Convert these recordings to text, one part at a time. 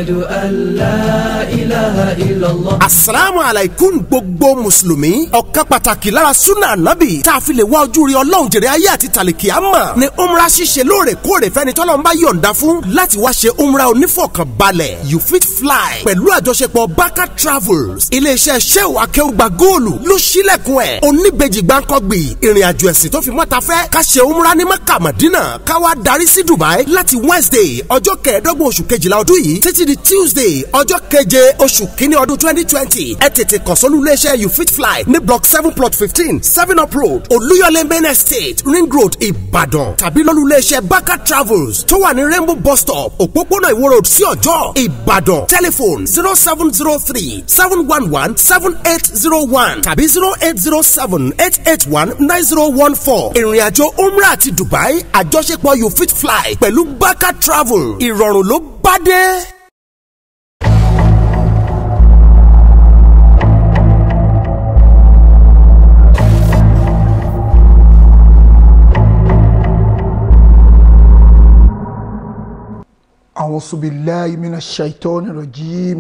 أن لا إله إلا الله asalaamu alaykum gbogbo mùsùlùmí ọ̀kan pàtàkì lára sunna anabi tá a fi lè wá ojú rí ọlọ́run jèrè ayé àti tàlìkì àmà ni umra ṣíṣe lóòrèkóòrè fẹ́ni tọ́lọ́run bá yọ̀ǹda fún láti wá ṣe umra onífọ̀kànbalẹ̀ you fit fly pẹ̀lú àjọṣepọ̀ baka travels iléeṣẹ́ sheu akẹ́wùgbà góòlù ló ṣílẹ̀kùn ẹ̀ oníbejì gbáǹkọ́gbì ìrìn àjò ẹ̀sìn tó fi mọ́ta fẹ́ ká ṣe umra ní maka madina ká wá darí sí dubai láti wednesday ọjọ́ kẹẹ̀ẹ́dọ́gbọ̀n oṣù kejìlá ọdún yìí títí di tuesday ọjọ́ keje oṣù kínní ọdún twenty twenty ẹ tètè kàn sólú iléeṣẹ́ you fit fly ní block seven plot fifteen seven up road olúyọlé main estate ring road ìbàdàn tàbí lólú iléeṣẹ́ baka travels tó wà ní rainbow bus stop òpópónà ìwó road sí ọjọ́ ìbàdàn telephone zero seven zero three seven one one seven eight zero one tàbí zero eight zero seven eight eight one nine zero one four ìrìnàjò umrah àti dubai àjọṣepọ̀ you fit fly pẹ̀lú baka travel ìrọ̀rùn ló bá dé. أعوذ بالله من الشيطان الرجيم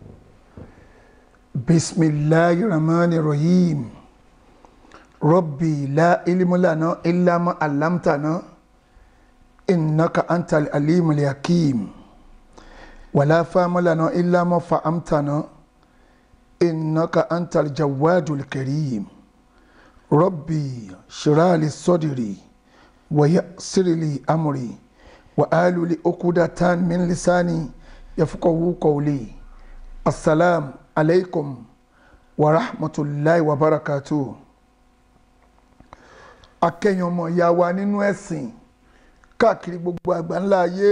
بسم الله الرحمن الرحيم ربي لا علم لنا إلا ما علمتنا إنك أنت العليم الحكيم ولا فهم لنا إلا ما فهمتنا إنك أنت الجواد الكريم ربي شرح لي صدري ويسر لي أمري وآل لأقودة من لساني يفقه قولي السلام عليكم ورحمة الله وبركاته akẹ́yìn ọmọ ìyá wa nínú ẹ̀sìn káàkiri gbogbo àgbáńlá ayé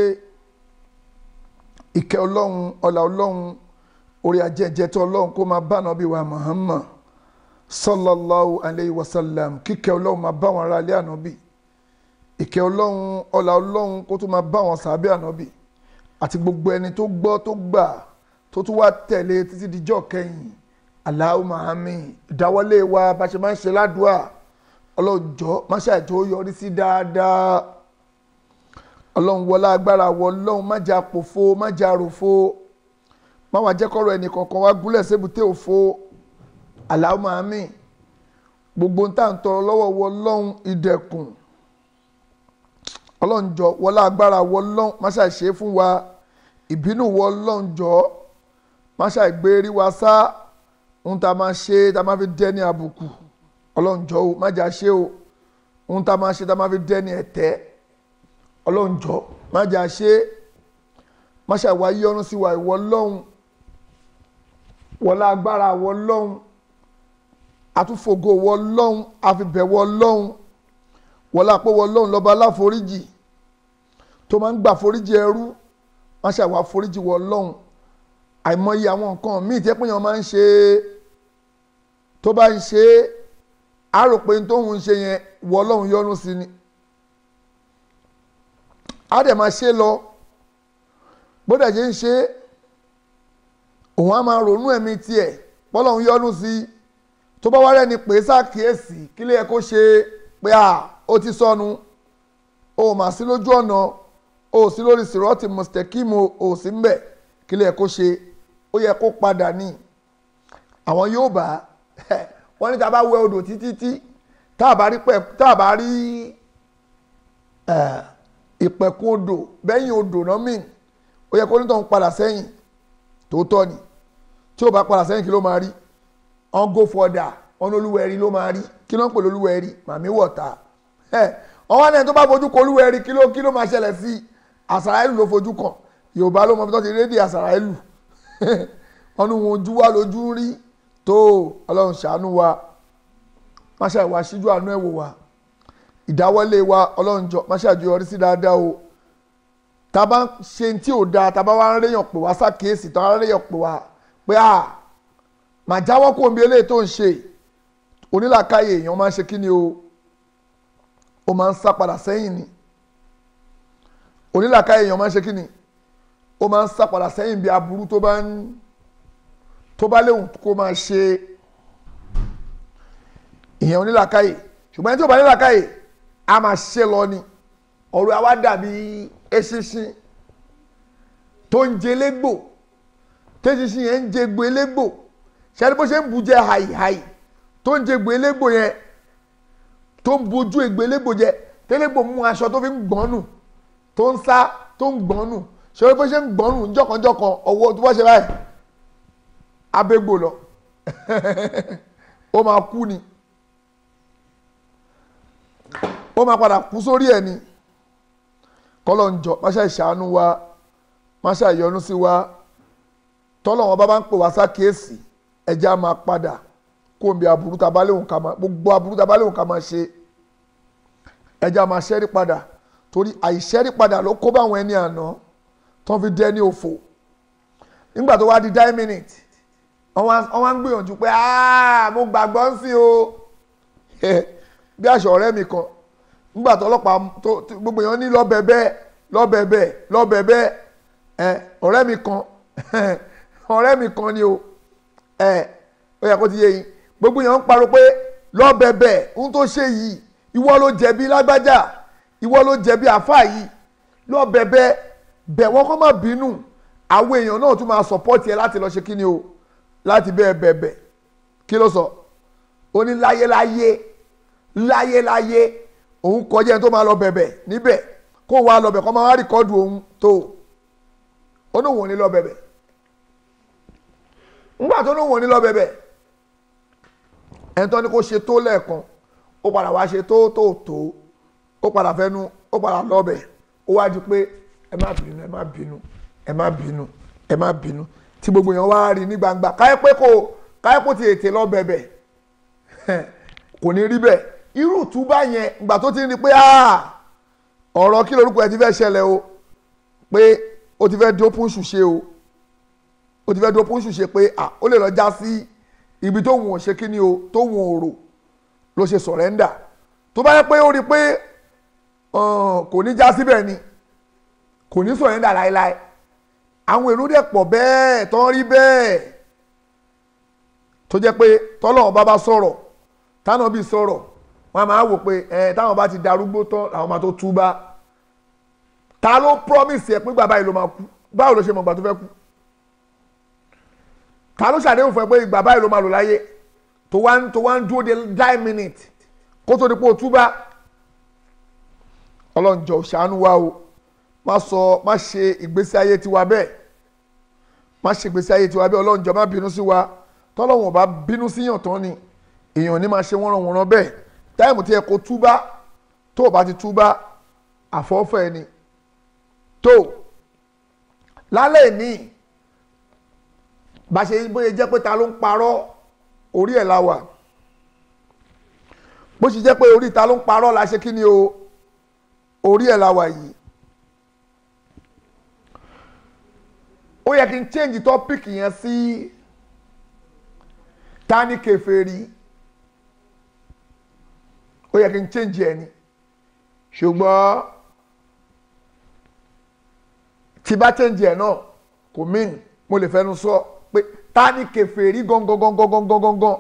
ìkẹ́ ọlọ́run ọlá ọlọ́run orí ajẹ́jẹ́tọ́ ọlọ́run kó máa bá nàbí wa Muhammad sallallahu alayhi wa sallam kíkẹ́ ọlọ́run máa bá wọn ará ilé ànábì ìkẹ́ ọlọ́run ọlá ọlọ́run kó tó máa bá wọn sàbẹ̀ ànábì àti gbogbo ẹni tó gbọ́ tó gbà tó tún wá tẹ̀lé títí dijọ́ kẹyìn Allahumma àmín ìdáwọ́lé wa bá ṣe máa ń ṣe ládùúà ọlọ́jọ́ má ṣàjọ yọrí sí dáadáa ọlọ́run wọlá agbára wọ ọlọ́run má jà pòfo má jà ròfo má wàá jẹ́ kọ́rọ̀ ẹnì kọ̀ọ̀kan wá gúnlẹ̀ sébùté òfo Allahumma àmín gbogbo ń tà ń tọrọ lọ́wọ́ wọ ọlọ́run ìdẹ̀kùn ọlọ́njọ́ wọlé agbára wọlọ́n máṣá ṣe fún wa ìbínú wọlọ́njọ́ máṣá gbé rí wa sá ohun tá a máa ṣe tá a máa fi dẹ́ni àbùkù ọlọ́njọ́ o májà ṣe o ohun tá a máa ṣe tá a máa fi dẹ́ni ẹ̀tẹ́ ọlọ́njọ́ májà ṣe máṣá wa yọ́nú sí wa ìwọlọ́hun wọlé agbára wọlọ́hun àtúfògo wọlọ́hun àfibẹ̀ wọlọ́hun wọlé àpò wọlọ́hun lọ́ba aláforíjì tó máa ń gbà foríjì ẹrú má ṣe àwọn àforíjì wọ ọlọ́run àìmọye àwọn nǹkan míì tí ẹ̀pọ̀nyàn máa ń ṣe tó bá ń ṣe é á rò pé tóun ń ṣe yẹn wọ ọlọ́run yọ́nú sí ni á dẹ̀ máa ṣe lọ gbọ́dọ̀ ṣe ń ṣe é òun á máa ronú ẹ̀mí tiẹ̀ pọ́lọ́run yọ́nú sí tó bá wá rẹ́ni pé sákìyèsí kí lè yẹ kó ṣe pé à ó ti sọnù ó mà sí lójú ọ̀nà o sí lórí sìrọ́ọ̀tì mùsítẹ́kìmù o sí ń bẹ̀ kí lè kó ṣe ó yẹ kó padà ní àwọn yóò bá wọ́n ní tá a bá wẹ odò títí tí tá a bá rí pẹ̀ tá a bá rí ìpẹ̀kun odò bẹ́yìn odò náà mìn ó yẹ kó nítorí òun padà sẹ́yìn tòótọ́ ni tí ó bá padà sẹ́yìn kí ló máa rí on go further on olúwẹ̀rí ló máa rí kí ló ń pè lólúwẹ̀rí màmí wọ̀ta ọwọ́ náà tó bá fojú kọ olúwẹ̀rí kí ló kí ló máa ṣẹlẹ̀ sí i àsàràìlù ló fojú kàn yorùbá ló mọ bí wọ́n ti rédíò àsàràìlù wọn ní wọn ojú wa lójú rí tó ọlọ́run ṣàánú wa má ṣe àìwá síjú àánú ẹ̀ wò wá ìdáwọ́lé wa ọlọ́run jọ má ṣe àjọyọrí sí dáadáa o tá a bá ń ṣe tí ò dáa tá a bá wá ń réyàn pè wá sákèésì tá a wá ń réyàn pè wá pé à mà jáwọ́ kó omi eléyìí tó ń ṣe onílàkàyè èèyàn máa ń ṣe kí ni o ó máa ń sá padà sẹ́yìn ni onílàkà èèyàn máa ń ṣe kí ni ó máa ń sá padà sẹ́yìn bí aburú tó bá ń tó bá léwu kó máa ṣe ìyẹn onílàkà yìí ṣùgbọ́n ẹni tó bá nílàkà yìí a máa ṣe lọ ni ọ̀rọ̀ àwa dàbí eṣinṣin tó ń jẹ légbò tẹ́sísìn yẹn ń jẹgbó elégbò ṣáà bó ṣe ń bu jẹ hàìhàì tó ń jẹgbó elégbò yẹn tó ń bojú ègbò elégbò jẹ tẹ́lẹ̀gbò mú aṣọ tó fi ń gbọ́n nù tó ń sá tó ń gbọ́n nù ṣé bó ṣe ń gbọ́n nù jọ̀kanjọ̀kan ọwọ́ tó bá ṣe báyìí abégbò lọ ó máa kú ni ó máa padà kú sórí ẹ̀ ni kọ́lọ̀ ń jọ máṣá ìṣàánú wa máṣá ìyọnu sí wa tọ́lọ̀ wọn bá bá ń pè wá sákèésì ẹ̀jẹ̀ á máa padà kó omi aburú tá a bá léwu ká máa gbogbo aburú tá a bá léwu ká máa ṣe ẹ̀jẹ̀ á máa ṣẹ́rí padà torí àìṣẹ́rí padà ló kó báwọn ẹni àná tó fi dẹ́ ní òfò nígbà tó wá di nine minutes wọ́n wá ń gbìyànjú pé mo gbàgbọ́ ń sìn o bí àṣọ ọ̀rẹ́ mi kan nígbà tó ọlọ́pàá tó gbogbo èèyàn ní lọ́bẹ̀bẹ̀ lọ́bẹ̀bẹ̀ lọ́bẹ̀bẹ̀ ẹ ọ̀rẹ́ mi kan ọ̀rẹ́ mi kan ni o ẹ ó yẹ kó ti yé yín gbogbo èèyàn ń parọ́ pé lọ́bẹ̀bẹ̀ ohun tó ṣe yìí ìwọ ló jẹ̀bi lágbájá ìwọ ló jẹ̀bi àfà yìí lọ́bẹ̀bẹ̀ bẹ̀ wọ́n kọ́ má bínú àwọn èèyàn náà tún máa sọ̀pọ́tì ẹ láti lọ ṣe kí ni o láti bẹ́ẹ̀ bẹ̀bẹ̀ kí ló sọ ó ní láyéláyé láyéláyé òun kọjá ẹni tó máa lọ bẹ̀bẹ̀ níbẹ̀ kó wá lọ bẹ̀ kó máa wá rìkọ́dù òun tó ó ní òun ò ní lọ bẹ̀bẹ̀ ńgbà tó ní òun ò ní lọ bẹ̀bẹ̀ ẹni tó ní kó ṣe tó lẹ́ẹ̀kan ó padà wá ṣe tó tó tó ó padà fẹ́nu ó padà lọ bẹ̀ ó wá di pé ẹ má bínú ẹ má bínú ẹ má bínú ẹ má bínú tí gbogbo èèyàn wá rí ní gbangba káyọ̀ pé kò káyọ̀ pé ti ètè lọ bẹ̀bẹ̀ kò ní rí bẹ́ẹ̀ irú ìtúbà yẹn ìgbà tó ti ń rí pé ọ̀rọ̀ kí lorúkọ ẹ ti fẹ́ ṣẹlẹ̀ o pé o ti fẹ́ dópin ṣùṣe o o ti fẹ́ dópin ṣùṣe pé ó lè lọ já sí ibi tó wùn ò ṣe kí ni o tó wùn ò rò ló ṣe sọ̀rẹ́ndà tó bá yẹ pé ó rí pé kò ní já síbẹ̀ ni kò ní sọ̀rẹ́ndà láéláé àwọn èrò dẹ̀ pọ̀ bẹ́ẹ̀ tó ń rí bẹ́ẹ̀ tó jẹ́ pé tọ́lọ́run bá bá sọ̀rọ̀ táwọn bí sọ̀rọ̀ wọ́n máa wò pé ẹ táwọn bá ti darúgbó tán làwọn máa tó túbá ta ló promise ẹ pé bàbá yìí ló máa kú báwo ló ṣe mọ̀ ìgbà tó fẹ́ kú ta ló ṣàdéhùn fún ẹ pé ìgbà báyìí ló máa lò láyé tó wá ń tó wá ń dúró de nine minutes kó tó di pé o túbá ọlọ́njọ́ ṣàánú wa o má sọ má ṣe ìgbésí ayé tiwa bẹ́ẹ̀ má ṣe ìgbésí ayé tiwa bẹ́ẹ̀ ọlọ́njọ́ má bínú sí wa tọ́lọ́wọ̀n bá bínú síyàn tán ni èèyàn ní máa ṣe wọ́n ràn wọ́n ràn bẹ́ẹ̀ táìmù tí ẹ kó túbá tó o bá ti túbá àfọ́fẹ́ ni tó lálẹ́ ní bá ṣe bóyá jẹ́ pé ta ló ń parọ́ orí ẹ̀ la wà bó ṣe jẹ́ pé orí ta ló ń parọ́ la ṣe kí ni o orí ẹ̀ la wà yìí ó yẹ kí n change topic yẹn sí ta ni kèfèrí ó yẹ kí n change ẹ ni ṣùgbọ́n tí bá change ẹ náà kò mean mo lè fẹnu sọ pé ta ni kèfèrí gangan gangan gangan gangan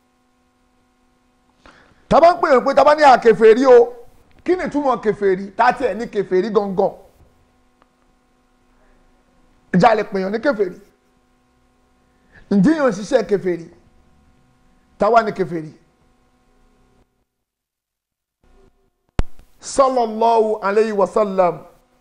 tá bá ń pè é pé tá bá ní àkèfèrí o kí ni túmọ̀ kèfèrí tá tiẹ̀ ní kèfèrí gangan ìjà lè pèèyàn ní kèfèrí ǹjẹ́ yóò ṣiṣẹ́ kèfèrí táwa ní kèfèrí. sallallahu alayhi wa sallam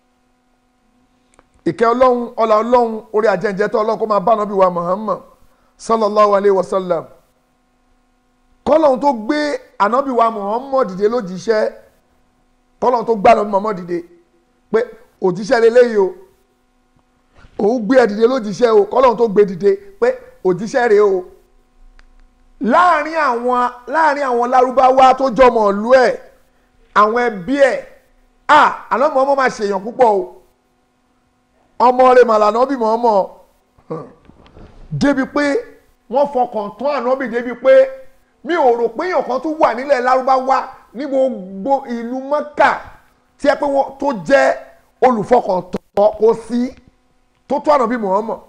ìkẹ́ ọlọ́run ọlá ọlọ́run orí àjẹjẹ tó ọlọ́run kó máa bá nàbí wa muhammad sallallahu alayhi wa sallam kọ́lọ́run tó gbé ànábì wa muhammad dìde lójíṣẹ́ kọ́lọ́run tó gbá ànábì muhammad dìde pé òjíṣẹ́ lélẹ́yìí o òun gbé ẹ dìde lójíṣẹ́ o kọ́lọ́run tó gbé dìde pé òjíṣẹ́ rèé o láàrin àwọn láàrin àwọn lárúbáwá tó jọmọ̀ ìlú ẹ̀ àwọn ẹbí ẹ̀ à ànábì ọmọ máa ṣèyàn púpọ̀ o ọmọ rẹ̀ màlànà bí mọ̀ ọmọ débi pé wọ́n fọkàn tán ànábì débi pé mi ò rò pé èèyàn kan tún wà nílẹ̀ lárúbáwá ní gbogbo ìlú mọ́kà tí ẹ pé wọ́n tó jẹ́ olùfọkàntán kò sí tó tó ànábì mọ̀ ọmọ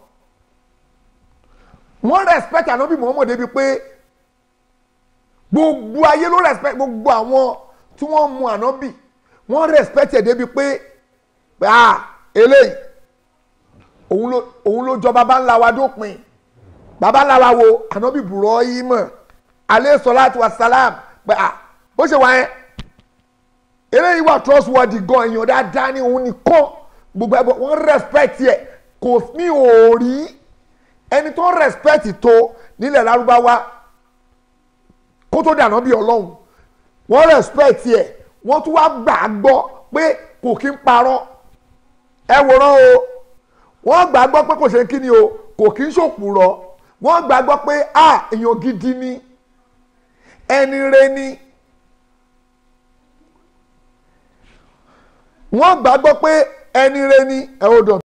wọ́n respect ànábì mọ̀ ọmọ débi pé gbogbo ayé ló respect gbogbo àwọn tí wọ́n mu ànábì wọ́n respect ẹ̀ débi pé ah eléyìí òun ló òun ló jọ baba ńlá wa dópin baba ńlá wa wo ànábì Ibrahim alẹ́ salatu wa salam pé à bó ṣe wà yẹn eléyìí wà trustworthy gan èèyàn dáadáa ní òun nìkan gbogbo ẹgbẹ́ wọ́n respect yẹ kò ní òòrí ẹni tó respect tó nílẹ̀ lárúbáwá kó tó dànù bí ọlọ́run wọ́n respect yẹ wọ́n tún wá gbà á gbọ́ pé kò kí ń parọ́ ẹ wòran o wọ́n gbà á gbọ́ pé kò ṣe kí ni o kò kí ń ṣòpùrọ̀ wọ́n gbà á gbọ́ pé a èèyàn gidi ni ẹni re ni wọ́n gbà á gbọ́ pé ẹni re ni ẹ ò dọ̀.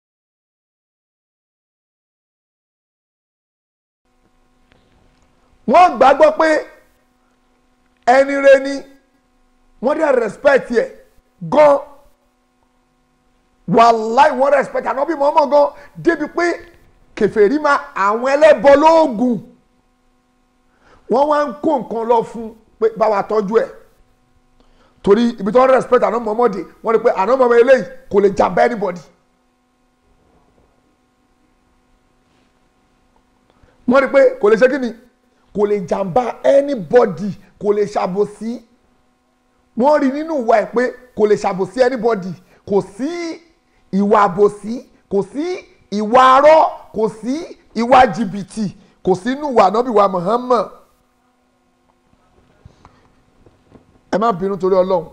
wọ́n gbàgbọ́ pé ẹni re ni wọ́n dẹ̀ respect yẹ gan wàláì wọ́n respect ànábì mọ́mọ́ gan débi pé kèfèrí ma àwọn ẹlẹ́bọ lóògùn wọ́n wá ń kó nǹkan lọ fún pé báwa tọ́jú ẹ̀ torí ibi tí wọ́n respect ànábì mọ́mọ́ dé wọ́n rí pé ànábì mọ́mọ́ eléyìí kò lè jàmbá anybody. wọ́n rí pé kò lè ṣe kí ni kò lè jàmbá anybody kò lè ṣàbòsí wọ́n rí nínú ìwà ẹ̀ pé kò lè ṣàbòsí anybody kò sí ìwà àbòsí kò sí ìwà arọ́ kò sí ìwà jìbìtì kò sí nínú ìwà ànábì wa Muhammad ẹ má bínú torí Ọlọ́run.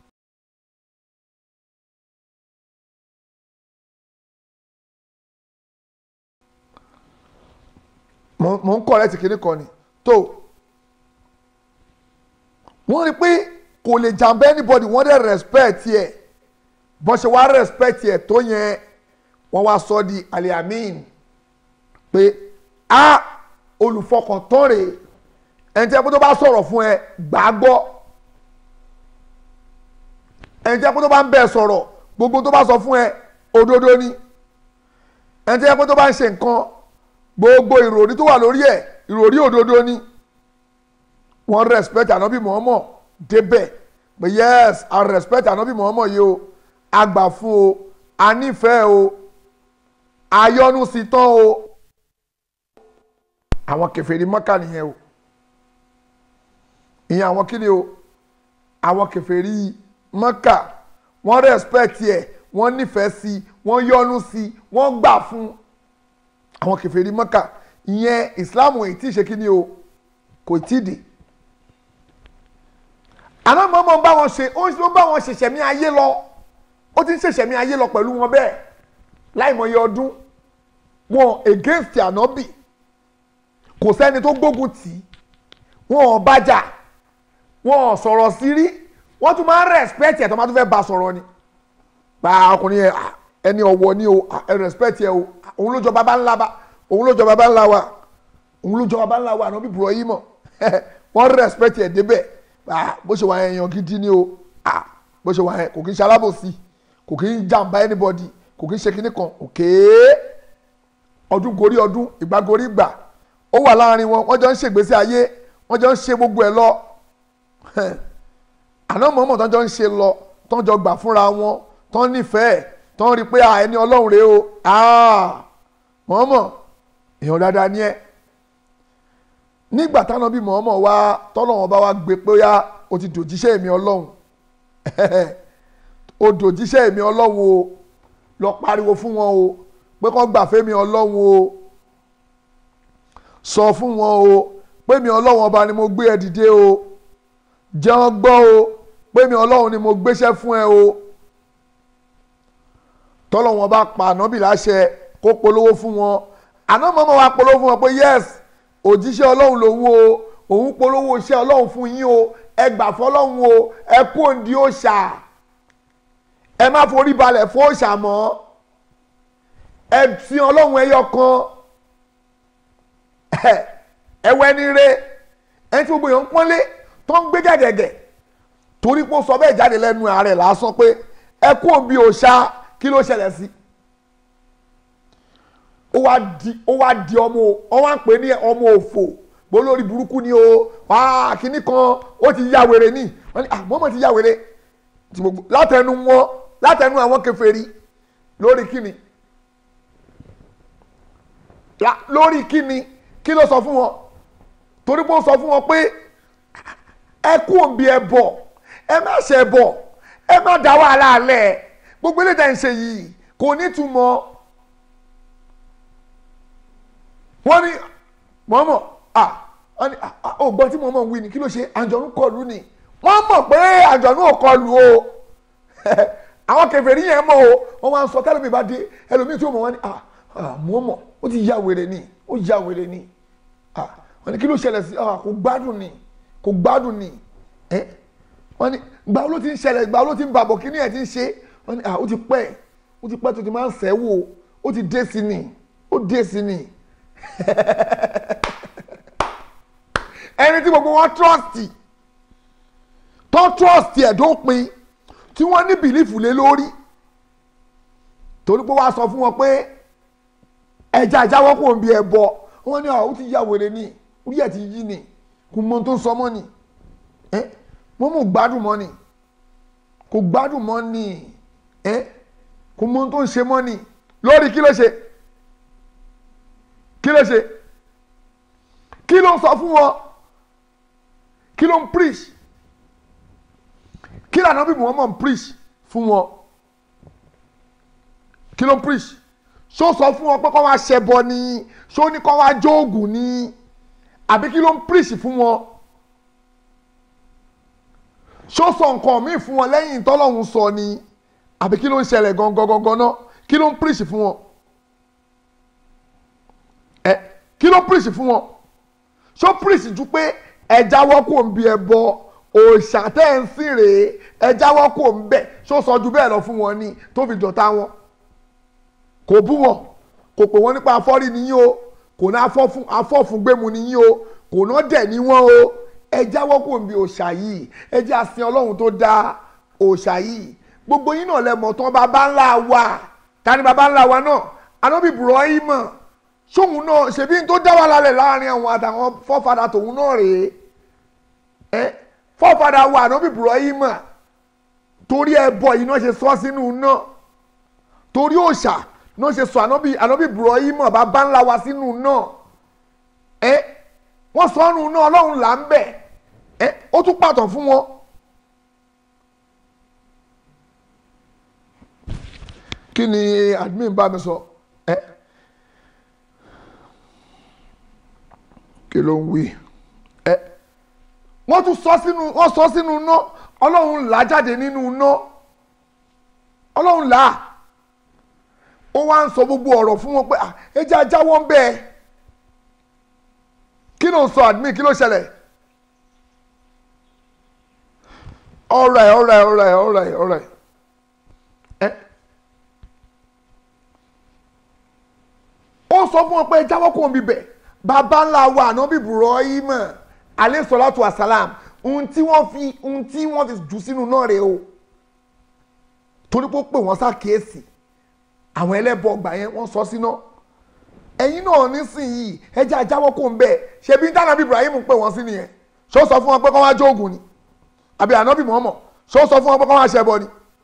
mo ń kọ̀rẹ́tì kìíní kan ni tó wọ́n rí pé kò lè jàmbá anybody wọ́n dẹ̀ respect yẹ bọ́n ṣe wá respect yẹ tó yẹn wọ́n wá sọ di aliamin pé a olùfọkàntán rèé ẹni tí ẹ kó tó bá sọ̀rọ̀ fún ẹ gbàgbọ́ ẹni tí ẹ kó tó bá ń bẹ̀ sọ̀rọ̀ gbogbo tó bá sọ fún ẹ òdodo ni ẹni tí ẹ kó tó bá ń ṣe nǹkan gbogbo ìròrí tó wà lórí ẹ ìròrí òdodo ni wọ́n respect anabi muhammad débẹ̀ pé yes i respect anabi muhammad yìí o àgbà fún o a nífẹ̀ẹ́ o ayọ́nu sí tán o àwọn kèfèrí mọ́kà nìyẹn o ìyẹn àwọn kí ni o àwọn kèfèrí mọ́kà wọ́n respect ẹ̀ wọ́n nífẹ̀ẹ́ sí wọ́n yọ́nu sí wọ́n gbà fún àwọn kèfèrí mọ́kà ìyẹn ìsìláàmù èyí tí ì ṣe kí ni o kò tí ì dé àná mọ́mọ́ bá wọn ṣe ó ń bá wọn ṣẹ̀ṣẹ̀ mí ayé lọ ó ti ń ṣẹ̀ṣẹ̀ mí ayé lọ pẹ̀lú wọn bẹ́ẹ̀ láìmọye ọdún wọn against ànábì kò sẹ́ni tó gbógun tì í wọn ò bájà wọn ò sọ̀rọ̀ sí rí wọ́n tún máa ń respect ẹ̀ tó máa tún fẹ́ bá sọ̀rọ̀ ni bá ọkùnrin yẹn ẹni ọ̀wọ̀ ni o ẹ respect ẹ o òun ló jọ bàbá ńlá bá òun ló jọ bàbá ńlá wa òun ló jọ bàbá ńlá wa ànábì Ibrahim wọ́n respect ẹ̀ débẹ̀ bó ṣe wà yẹn èèyàn gidi ni o bó ṣe wà yẹn kò kí ń ṣe alábòsí kò kí ń jàǹbá anybody kò kí ń ṣe kinní kan òkè ọdún gorí ọdún ìgbà gorí ìgbà ó wà láàrin wọn wọ́n jọ ń ṣègbésí ayé wọ́n jọ ń ṣe gbogbo ẹ̀ lọ àná mọ̀ọ́mọ̀ tó ń jọ ń ṣe lọ tó ń jọ gbà fúnra wọn tó ń nífẹ̀ẹ́ tó ń rí i pé ẹni ọlọ́run rèé o mọ̀ọ́mọ̀ èèyàn dáadáa ni ẹ́ nígbà táwọn bí mọ̀ọ́mọ̀ wá tọ́lọ́wọ́n bá wá gbé pé yá o ti dòjíṣẹ́ èmi ọlọ́run o dòjíṣẹ́ èmi ọlọ́run o lọ pariwo fún wọn o pé kọ́ gbà fẹ́mi ọlọ́run o sọ fún wọn o pé mi ọlọ́run ọba ni mo gbé ẹ dìde o jẹun gbọ́ o pé mi ọlọ́run ni mo gbéṣẹ́ fún ẹ o tọ́lọ́wọ́n bá pa ànábì láṣẹ kó polówó fún wọn àná mọ́mọ́ wa polówó fún wọn pé yes òjíṣẹ́ ọlọ́run lòun o òun polówó iṣẹ́ ọlọ́run fún yín o ẹ gbà fọlọ́run o ẹ kú òǹdí òòṣà ẹ má forí balẹ̀ fún òòṣà mọ́ ẹ fi ọlọ́run ẹyọ kan ẹ wẹ́ ní re ẹni tí gbogbo èèyàn ń pọ́nlé tó ń gbé gẹ̀gẹ̀gẹ̀ torí pé ó sọ bẹ́ẹ̀ jáde lẹ́nu ààrẹ lásán pé ẹ kú òǹbí òòṣà kí ló ṣẹlẹ̀ sí ó wá di ó wá di ọmọ ọ wá ń pè ní ọmọ òfò bó lórí burúkú ni o wàá kínní kan ó ti ya wèrè ní wọn ni àmọ́mọ́ ti ya wèrè látẹnu wọn látẹnu àwọn kèfèrí lórí kínní La- lórí kíni kí ló sọ fún wọn torí pé ó sọ fún wọn pé ẹ kú òǹbí ẹ bọ̀ ẹ má ṣe bọ̀ ẹ má dá wàhálà lẹ̀ gbogbo eléyìí tẹ̀ ń ṣe yìí kò ní túmọ̀ wọ́n ní mọ́mọ́ à wọ́n ní à, à, ó gbọ́ tí mọ́mọ́ wí ni kí ló ṣe àjọ̀nú kọlù ni wọ́n mọ̀ pé àjọ̀nú ò kọlù o àwọn kèfèrí yẹn mọ̀ o wọ́n máa ń sọ tẹ́lẹ̀mí bá dé ẹlòmíì tí ó mọ̀ wọ́n ní à à, mọ́mọ́ ó ti ya wèrè ni ó ya wèrè ni à wọ́n ní kí ló ṣẹlẹ̀ sí à kò gbádùn ni kò gbádùn ni ẹ́ wọ́n ní gbà wo ló ti ń ṣẹlẹ̀ gbà wo ló ti ń bàbọ̀ kí ni ẹ̀ ti ń ṣe wọ́n ní à ó ti pẹ́ ó ti pẹ́ tó ti máa ń sẹ́wò ó ti dé sí ni ó dé sí ni ẹni tí gbogbo wọn trọ́ọ̀tì tó trọ́ọ̀tì ẹ̀ dópin tí wọ́n ní bìlífù lé lórí torí pé wàá sọ fún wọn pé ẹja ìjáwọ́ kò ń bí ẹ bọ wọ́n ní ó ti ya wèrè ni orí ẹ̀ ti yí ni kò mọ ohun tó ń sọ mọ́ ni ẹ́ wọ́n mú gbádùn mọ́ ni kò gbádùn mọ́ ni ẹ́ kò mọ ohun tó ń ṣe mọ́ ni lórí kí ló ṣe kí ló ṣe kí ló ń sọ fún wọn kí ló ń preach kí lànà bí Muhammad ń preach fún wọn kí ló ń preach ṣó sọ fún wọn pé kọ́ wá ṣẹbọ ni ṣó ní kọ́ wá jóògùn ni àbí kí ló ń preach fún wọn ṣó sọ nǹkan míì fún wọn lẹ́yìn tọ́lọ́hún sọ ni àbí kí ló ń ṣẹlẹ̀ gangan gangan náà kí ló ń preach fún wọn ẹ kí ló preach fún wọn ṣó preach ju pé ẹ jáwọ́ kò ń bí ẹ bọ òòṣà tẹ́ ń sìn rèé ẹ jáwọ́ kò ń bẹ̀ ṣó sọ ju bẹ́ẹ̀ lọ fún wọn ni tó fi dọ̀tá wọn kò bú wọn kò pè wọ́n nípa afọ́rí nìyí o kò ná afọ́fun gbému nìyí o kò ná dẹ̀ ní wọ́n o ẹ jáwọ́ kò ń bí òòṣà yìí ẹ jẹ́ àsìn ọlọ́run tó dá òòṣà yìí gbogbo yín náà lẹ́mọ̀ tán bàbá ńlá wa ta ni bàbá ńlá wa náà anábì Ibrahim sóhun náà ṣèbí tó dá wà lálẹ́ láàrin àwọn àtàwọn fọ́fadà tòun náà rèé ẹ fọ́fadà wa anábì Ibrahim torí ẹbọ yìí náà ṣe sọ sínú náà torí òòṣà náà ṣe sọ ànábì ànábì Ibrahim bàbá ńlá wa sínú náà ẹ wọ́n sọ ọ́nù náà ọlọ́run là ń bẹ̀ ẹ ó tún pàtàn fún wọn. kí ni admin bá mi sọ ẹ kí ló ń wí ẹ wọ́n tún sọ sínú wọ́n sọ sínú náà ọlọ́run là jáde nínú náà ọlọ́run là á ó wá ń sọ gbogbo ọ̀rọ̀ fún wọn pé ẹ jẹ́ ajáwọ́ ń bẹ́ẹ̀ kí ló ń sọ admin kí ló ṣẹlẹ̀ alright alright alright alright alright ẹ ó sọ fún wọn pé ẹ jáwọ́ kó ń bíbẹ̀ bàbá ńlá wa ànábì Ibrahim alayhi salatu wa salam ohun tí wọ́n fi ohun tí wọ́n fi jù sínú náà rèé o torí pé ó pè wọ́n ṣàkíyèsí àwọn ẹlẹ́bọ ọgbà yẹn wọ́n sọ síná ẹ̀yin náà nísìnyìí ẹjẹ́ ajáwọ́ kò ń bẹ̀ ṣe bí tánàbí Ibrahim pè wọ́n sí nìyẹn ṣó sọ fún wọn pé kọ́ wá jóògùn ni àbí ànábì Muhammad ṣó sọ fún wọn pé kọ́ wá ṣẹbọ ni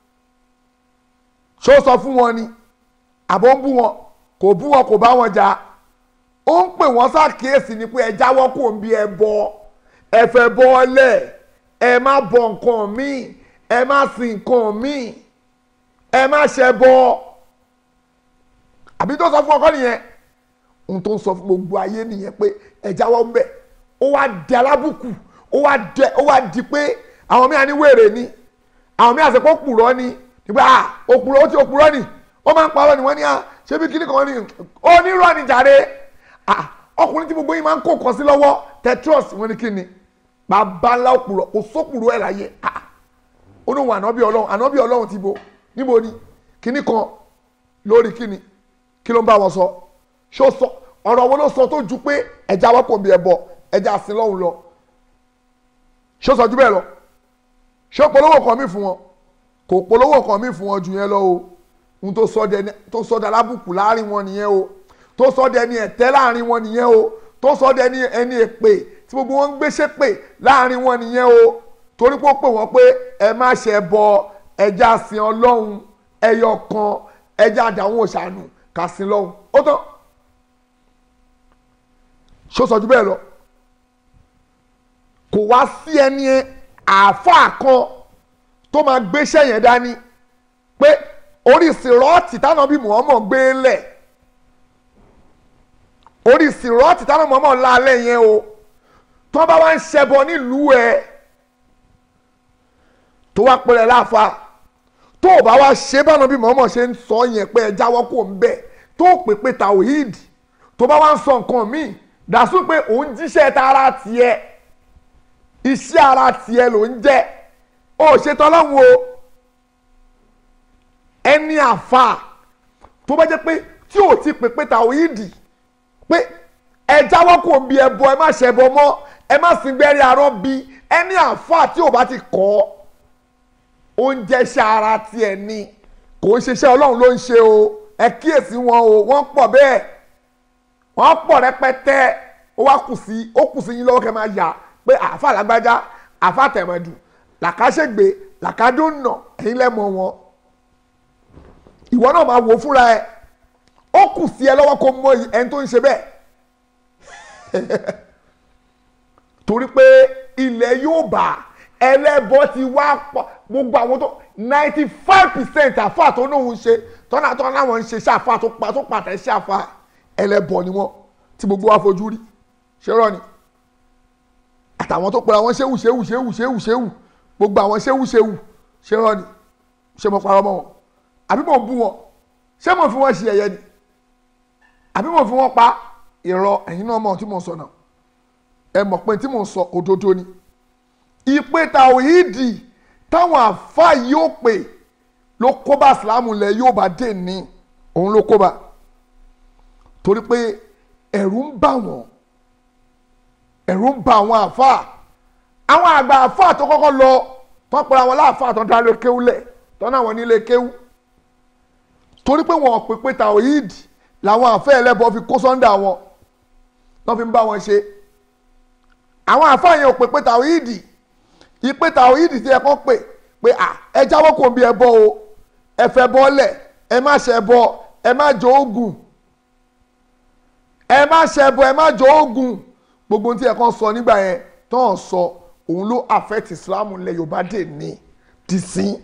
ṣó sọ fún wọn ni àbọ̀ ń bú wọn kò bú wọn kò bá wọn jà ó ń pè wọ́n ṣàkíyèsí ni pé ẹ jáwọ́ kò ń bí ẹ bọ ẹ fẹ́ bọ́ọ̀lẹ̀ ẹ má bọ nǹkan míì ẹ má sin nǹkan míì ẹ má ṣẹbọ àbí tó sọ fún ọkọ nìyẹn ohun tó ń sọ fún gbogbo ayé nìyẹn pé ẹ jáwọ́ ń bẹ̀ ó wá di alábùkù ó wá dẹ ó wá di pé àwọn míì á ní wèrè ni àwọn míì àti pé òpùrọ́ ni nígbà à òpùrọ́ ó ti òpùrọ́ ni ó máa ń parọ́ ni wọ́n ní à ṣé bí kíní kan ní onírọ́ ni jàre à ọkùnrin tí gbogbo yín máa ń kó kan sí lọ́wọ́ tetros wọ́n ní kíni bàbá ńlá òpùrọ́ kò sópùrọ́ ẹ̀ láyé à ó ní wọn ànábì ọlọ́run ànábì ọlọ́run ti bo níbo ni kíní kan lórí kíni kí ló ń bá wọn sọ ṣó sọ ọ̀rọ̀ wo ló sọ tó ju pé ẹja wọ́pọ̀ bí ẹbọ ẹja àsìn lọ́hùn lọ ṣó sọ ju bẹ́ẹ̀ lọ ṣó polówó kan mí fún wọn kò polówó kan mí fún wọn ju yẹn lọ o ohun tó sọ dẹ tó sọ dẹ alábùkù láàrin wọn nìyẹn o tó sọ dẹ ní ẹ̀tẹ́ láàrin wọn nìyẹn o tó sọ dẹ ní ẹni èpè tí gbogbo wọn ń gbéṣẹ́ pè láàrin wọn nìyẹn o torí pé ó pè wọ́n pé ẹ má ṣe bọ ẹja àsìn ọlọ́run ẹyọ kan ẹja àdàwọn òṣàánú kàsìn lọ́hùn ó tán ṣó sọ ju bẹ́ẹ̀ lọ kò wá sí ẹni àáfàá kan tó máa gbéṣẹ́ yẹn dání pé orí sìrọ́ọ̀tì táwọn bí Muhammad gbé lẹ̀ orí sìrọ́ọ̀tì táwọn Muhammad lálẹ́ yẹn o tó bá wá ń ṣẹbọ nílùú ẹ tó wá pẹ̀lẹ́ láfa tó o bá wá ṣe báwọn bí Muhammad ṣe ń sọ yẹn pé ẹ jáwọ́ kó ń bẹ̀ tó o pè pé tawhid tó bá wá ń sọ nǹkan míì dàsú pé òun jíṣẹ́ tara tiẹ̀ iṣẹ́ ara tiẹ̀ ló ń jẹ́ ó ṣe tọ́lọ́hún o ẹni àfa tó bá jẹ́ pé tí ò ti pè pé tàwíìdì pé ẹ jáwọ́ kò bí ẹbọ ẹ má ṣẹbọ mọ́ ẹ má sin gbẹ́rẹ́ arọ́ bí ẹni àfa tí ò bá ti kọ́ oúnjẹ iṣẹ́ ara tiẹ̀ ni kò ń ṣiṣẹ́ ọlọ́run ló ń ṣe o ẹ kíyèsí wọn o wọ́n pọ̀ bẹ́ẹ̀ wọ́n pọ̀ rẹpẹtẹ ó wá kù sí ó kù sí yín lọ́wọ́ kẹ́ máa yà pé àfa làgbájá àfa tẹ̀mẹ̀dù làkàṣègbè làkàdúnà ẹ̀yin lẹ́mọ̀ wọn ìwọ náà máa wò fúnra ẹ ó kù sí ẹ lọ́wọ́ kó mọ ẹni tó ń ṣe bẹ́ẹ̀ torí pé ilẹ̀ yóò bá ẹlẹ́bọ ti wá pọ̀ gbogbo àwọn tó ninety five percent àfa tó náà ń ṣe tọ́nà tọ́nà láwọn ń ṣe ṣàfà tó pa tó pàtẹ́ ṣàfà ẹlẹ́bọ ni wọ́n tí gbogbo wa fojú rí ṣé rọ ni àtàwọn tó pera wọn ṣéwù ṣéwù ṣéwù ṣéwù ṣéwù gbogbo àwọn ṣéwù ṣéwù ṣé rọ ni ṣé mo parọ́ mọ́ wọn àbí mo bú wọn ṣé mo fi wọn ṣe ẹ̀yẹ ni àbí mo fi wọn pa irọ́ ẹ̀yin náà mọ̀ tí mo sọ náà ẹ mọ̀ pé tí mo sọ òdodo ni ìpè tàwíìdì táwọn àfa yóò pè ló kó bá ìsìlámù lẹ yóò bá dé ní òun ló kó bá torí pé ẹ̀rù ń bà wọ́n ẹ̀rù ń bà àwọn àfa àwọn àgbà àfa tó kọ́kọ́ lọ tó pera wọn láàfa tó dá lé kéwú lẹ̀ tó náà wọn nílé kéwú torí pé wọn pè pé tàwíìdì làwọn àfẹ́ ẹlẹ́bọ fi kó sọ́ndà wọn wọ́n fi ń bá wọn ṣe àwọn àfáà yẹn ò pè pé tàwíìdì ìpè tàwíìdì tí ẹ kàn pè pé à ẹ jáwọ́ kò bí ẹ bọ́ o ẹ fẹ́ bọ́lẹ̀ ẹ má ṣe bọ ẹ má jọ oògùn ẹ má ṣe bọ ẹ má jọ oògùn gbogbo ohun tí ẹ kàn sọ nígbà yẹn tó ń sọ òun ló affect Islam ilẹ̀ Yorùbá dè ní dìsín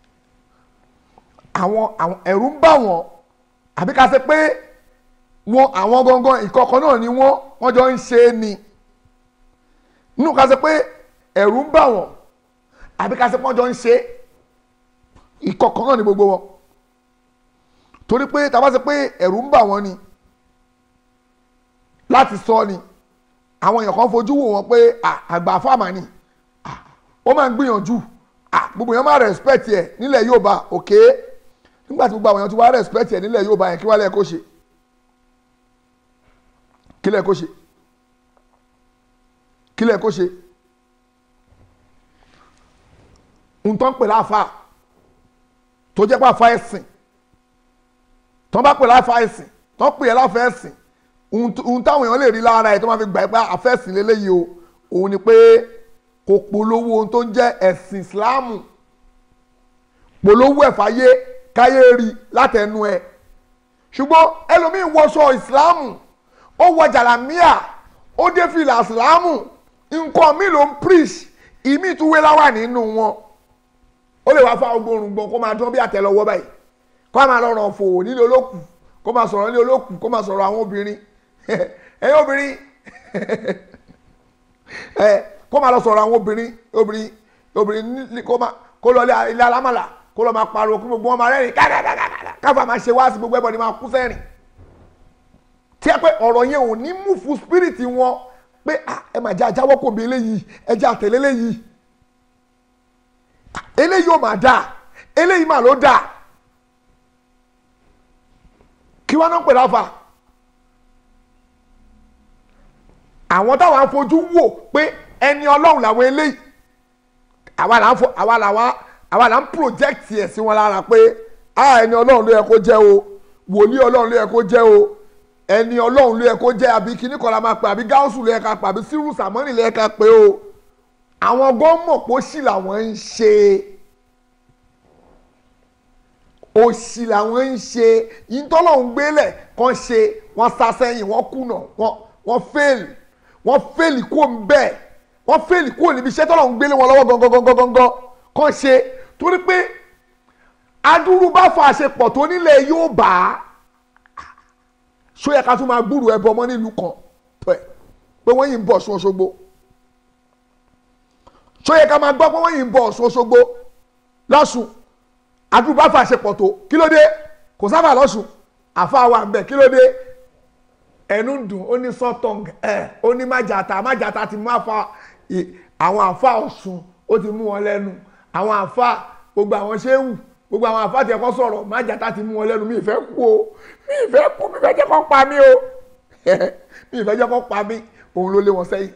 àwọn àwọn ẹ̀rù ń bà wọ́n àbí ká ṣe pé wọn àwọn gangan ìkọ̀kọ̀ náà ni wọ́n wọ́n jọ ń ṣe é ni nínú ká ṣe pé ẹ̀rù ń bà wọ́n àbí ká ṣe pé wọ́n jọ ń ṣe é ìkọ̀kọ̀ náà ni gbogbo wọn torí pé tá a bá ṣe pé ẹ̀rù ń bà wọ́n ni láti sọ ni àwọn èèyàn kan fojú wò wọ́n pé àgbà fáàmà ni ó máa ń gbìyànjú gbogbo èèyàn máa respect ẹ̀ nílẹ̀ Yorùbá òkè nígbà tí gbogbo àwọn èèyàn ti wá respect ẹ̀ nílẹ̀ Yorùbá yẹn kí wá lẹ́ẹ̀ kó ṣe kí lẹ́ẹ̀ kó ṣe kí lẹ́ẹ̀ kó ṣe nǹkan pè láfa tó jẹ́ pé àfa ẹ̀sìn tó bá pè láfa ẹ̀sìn tó pè é láfa ẹ̀sìn ohun táwọn èèyàn lè rí lára ẹ̀ tó máa fi gbà pé àfẹ́sìn lélẹ́yìí o òun ni pé kò polówó ohun tó ń jẹ́ ẹ̀sìn Ìsìláàmù polówó ẹ̀fáyé káyé rí látẹnu ẹ̀ ṣùgbọ́n ẹlòmíín wọṣọ Ìsìláàmù ó wọ jàlámíà ó dé fìlà Ìsìláàmù nǹkan mi ló ń preach ìmí ìtúwé láwà nínú wọn ó lè wá fá ogbórun gbọn kó máa dán bí àtẹ́lẹwọ́ báyìí kó máa lọ ràn fòwò nílé olókùn kó máa sọ̀rọ̀ nílé olókùn kó máa sọ̀rọ̀ àwọn obìnrin ẹ̀yin obìnrin kó máa lọ sọ̀rọ̀ àwọn obìnrin obìnrin obìnrin kó máa kó lọ ilé alámàlà kó lọ máa pariwo kí gbogbo wọn máa rẹ́rìn káàkiri káfà máa ṣe wá sí gbogbo ẹbọ ni máa kú sẹ́rìn tí ẹ pé ọ̀rọ̀ yẹn ò ní mú fún spirit wọn pé ẹ máa jẹ́ ajáwọ́ kò bí eléyìí ẹ jẹ́ àtẹ̀lé eléyìí eléyìí ò máa dà eléyìí mà ló dà kí wọ́n náà pè láfa àwọn táwọn afojú wò pé ẹni ọlọ́run làwọn eléyìí àwa là ń fọ àwa là wá àwa là ń project ẹ̀ sí wọn lára pé ẹni ọlọ́run ló yẹ kó jẹ́ o wòlíì ọlọ́run ló yẹ kó jẹ́ o ẹni ọlọ́run ló yẹ kó jẹ́ àbí kíní kan la máa pè àbí gáúsù ló yẹ ká pè àbí sírù sàmọ́nì ló yẹ ká pè o àwọn gọ́mọ̀ pé òṣì làwọn ń ṣe òṣì làwọn ń ṣe ìtọ́lọ́hún gbélẹ̀ kan ṣe wọ́n sá sẹ́yìn wọ́n kùnà wọ́n fail wọ́n fail kó ń bẹ́ẹ̀ wọ́n fail kó níbi iṣẹ́ tọ́lọ̀ ń gbélé wọn lọ́wọ́ gangan gangan gangan kàn ṣe torí pé adúrú bá fa àṣepọ̀ tó nílẹ̀ yóò bá a ṣó yẹ ká tún máa gbúrò ẹbọ mọ́ nílùú kan pẹ̀ pé wọ́n yìí ń bọ̀ Ọ̀ṣun Òṣogbo ṣó yẹ ká máa gbọ́ pé wọ́n yìí ń bọ̀ Ọ̀ṣun Òṣogbo lọ́sùn adúrú bá fa àṣepọ̀ tó kí ló dé kò sábà lọ́sùn àfa wa ń bẹ̀ kí ló dé ẹnu ń dùn ó ní sọ́tọ̀ǹg ẹ̀ ó ní májàta májàta ti mú àfa àwọn àfa Ọ̀ṣun ó ti mú wọn lẹ́nu àwọn àfa gbogbo àwọn ṣéwù gbogbo àwọn àfa tí ẹ̀kọ́ sọ̀rọ̀ májàta ti mú wọn lẹ́nu mi ìfẹ́ kú o mi ìfẹ́ kú mi ìfẹ́ jẹ́ kó pa mí o mi ìfẹ́ jẹ́ kó pa mí òun ló lé wọn sẹ́yìn.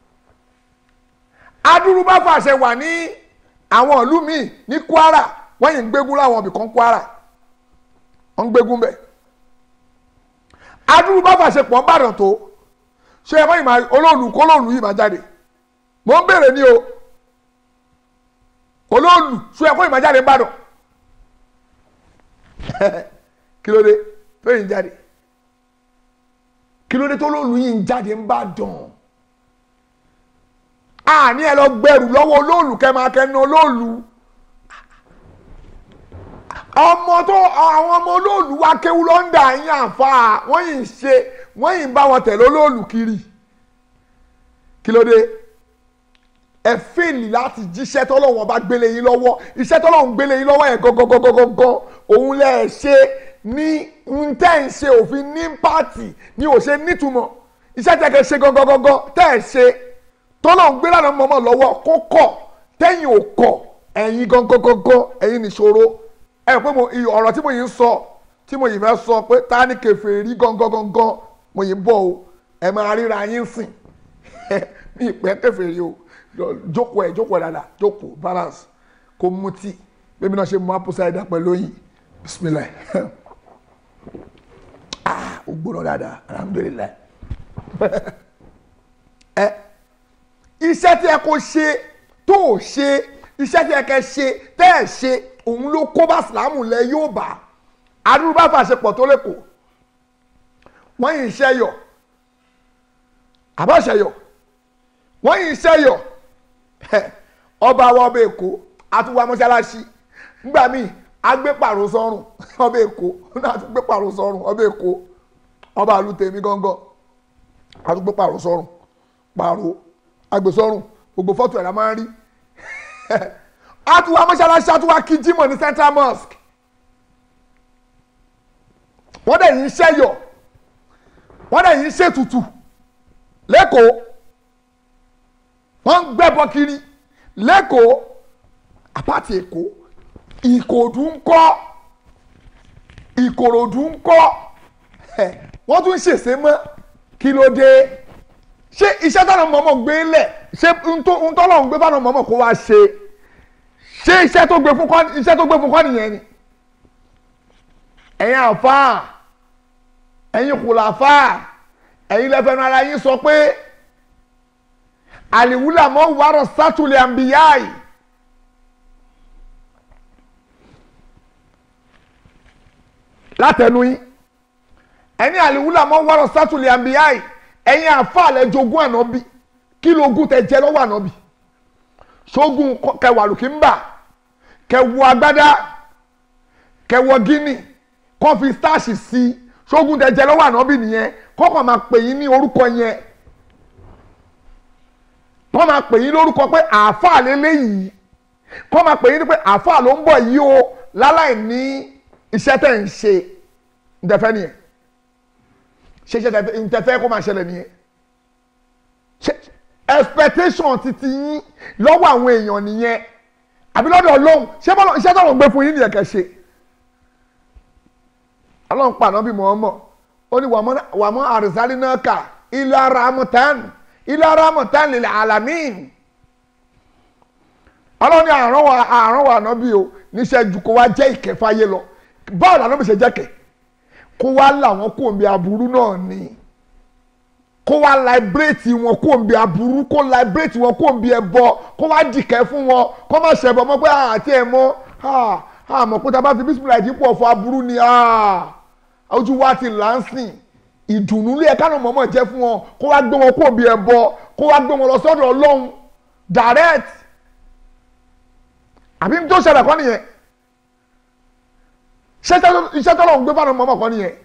adúrú bá fàṣẹ wà ní àwọn ìlú míì ní Kwara wọ́n yìí ń gbégún láwọn ibì kan Kwara wọ́n ń gbégún bẹ́ẹ̀ adúrú bá fàṣẹ pọ̀ ń bàdàn tó ṣé ẹ báyìí máa olóòlù kólóòlù yìí máa jáde mò ń béèrè ní o olóòlù ṣé ẹ kó yìí máa jáde ń bàdàn kí ló dé tó yìí ń jáde kí ló dé tó olóòlù yìí ń jáde ń bàdàn àní ẹ lọ gbẹrù lọ́wọ́ olóòlù kẹ́ máa kẹ́ ná olóòlù ọmọ tó àwọn ọmọ olóòlù wa kéwú lọ́ndà yín àfa wọ́n yìí ń ṣe wọ́n yìí ń bá wọn tẹ̀lé olóòlù kiri kí ló dé ẹ fèlì láti jíṣẹ́ tọ́lọ́wọ́n bá gbélé yín lọ́wọ́ iṣẹ́ tọ́lọ́wọ́n gbélé yín lọ́wọ́ yẹn gọ́gọ́gọ́gọ́gọ́ òun lẹ̀ ṣe ní ń tẹ́ ń ṣe òfin ní pààtì ní ò ṣe nítumọ̀ iṣẹ́ tẹ́ kẹ́ ṣe gọ́gọ́gọ́gọ́ tẹ́ ẹ̀ ṣe tọ́lọ́wọ́n gbé lánàá mọ́mọ́ lọ́wọ́ kó kọ̀ tẹ́yìn ò kọ̀ ẹ̀yin gọ́gọ́gọ́gọ́ ẹ̀yin nìṣòro ẹ pé mo ọ̀rọ̀ tí mo yìí ń sọ tí mo yìí fẹ́ sọ pé ta ni kèfèrí gangan mo yìí ń bọ̀ o ẹ máa ríra yín sìn ní ìpẹ́ kèfèrí o jókòó ẹ̀ jókòó ẹ̀ dáadáa jókòó balance kó mu tí bébí náà ṣe mú apòsá ẹ̀dá pẹ̀lú yìí bisimilayi ah ó gbóná dáadáa alhamdulilayi ẹ iṣẹ́ tí ẹ kò ṣe tó o ṣe iṣẹ́ tí ẹ kẹ́ ṣe tẹ́ ẹ ṣe òun ló kó bá sìlámù lẹ yóò bá arúgbó bá fàṣepọ̀ tó lẹ́kọ̀ọ́ wọ́n yìí ṣẹ́yọ̀ àbọ̀ṣẹ́yọ̀ wọ́n yìí ṣẹ́yọ̀ ọba wa ọba èkó àtúwà mọ́ṣáláṣí nígbà míì agbé pàrọ̀ sọ́rùn ọba èkó náà tún gbé pàrọ̀ sọ́rùn ọba èkó ọba àlùtẹ̀mí gángan àtúgbé pàrọ̀ sọ́rùn pàrọ̀ agbè sọ́rùn gbogbo fọ́tò ẹ̀rọ máa ń rí àtúwà mọ́ṣáláṣí àtúwà kí jímọ̀ ní central mosque wọ́n dẹ̀ yìí ṣẹ́yọ̀ wọ́n dẹ̀ yìí ṣètùtù lẹ́kọ̀ọ́ wọ́n ń gbẹ́bọ kiri lẹ́kọ̀ọ́ àpáàtì èkó ìkòdú ń kọ́ ìkòròdú ń kọ́ wọ́n tún ṣèṣe mọ́ kí ló dé ṣé iṣẹ́ táwọn mọ̀mọ́ gbé lẹ̀ ṣé ntọ́lọ̀ ń gbé táwọn mọ̀mọ́ kó wá ṣe ṣé iṣẹ́ tó gbé fún kọ́ iṣẹ́ tó gbé fún kọ́ nìyẹn ni ẹ̀yin àfáà ẹ̀yin kùlàfáà ẹ̀yin lẹ́fẹ̀ẹ́nu ara yín sọ pé àlìwúlà mọ́ wàrọ̀ sátúlẹ̀ àǹbíyáì látẹnu yín ẹni àlìwúlà mọ́ wàrọ̀ sátúlẹ̀ àǹbíyáì ẹ̀yin àfàlẹ̀ jogún ànábì kí lógún tẹ jẹ lọ́wọ́ ànábì ṣógun kẹwàá lùkìmbà kẹwọ agbádá kẹwọ gíní kọ́ fi stáàṣì sí ṣógun tẹ jẹ lọ́wọ́ ànábì nìyẹn kọ́kọ́ máa pè yín ní orúkọ yẹn kọ́ máa pè yín lórúkọ pé àáfàá lélẹ́yìí kọ́ máa pè yín pé àáfàá ló ń bọ̀ yìí o láláì ní iṣẹ́ tẹ̀ ń ṣe ntẹ̀fẹ́ nìyẹn ṣe ṣe ntẹ̀fẹ́ kó máa ṣẹlẹ̀ nìyẹn ṣe expectation titi yín lọ́wọ́ àwọn èèyàn nìyẹn àbí lọ́dọ̀ ọlọ́run ṣé bọ́lá iṣẹ́ tó ń gbé fún yín nìyẹn kẹ́ ṣe ọlọ́run pa ànábì Muhammad ó ní wàmọ́ àrísálí náà kà ila ramatan ila ramatan lil alamin ọlọ́run ní àrùn wa àrùn wa ànábì o níṣẹ́ ju kó wá jẹ́ ìkẹfàyé lọ báwo làwọn ṣe jẹ́ kẹ̀ kó wá làwọn kò ń bí aburú náà ni kó wá láìbírèètì wọn kó ń bí aburú kó láìbírèètì wọn kó ń bí ẹbọ kó wá dìkẹ́ fún wọn kó má ṣẹbọ mọ́ pé àti ẹ̀ mọ́ àmọ́ pé tá a bá fi bísí láì dípò ọ̀fọ̀ aburú ni ojú wa ti là ń sìn ìdùnnú lé ẹ̀ka náà mọ̀ọ́mọ̀ jẹ́ fún wọn kó wá gbé wọn kó bí ẹbọ kó wá gbé wọn lọ sọ́dọ̀ ọlọ́run direct àbí tó ṣẹlẹ̀ kọ́ nìyẹn iṣẹ́ tọ́lọ́run gbé fáwọn mọ̀ọ́mọ̀ kọ́ nìyẹn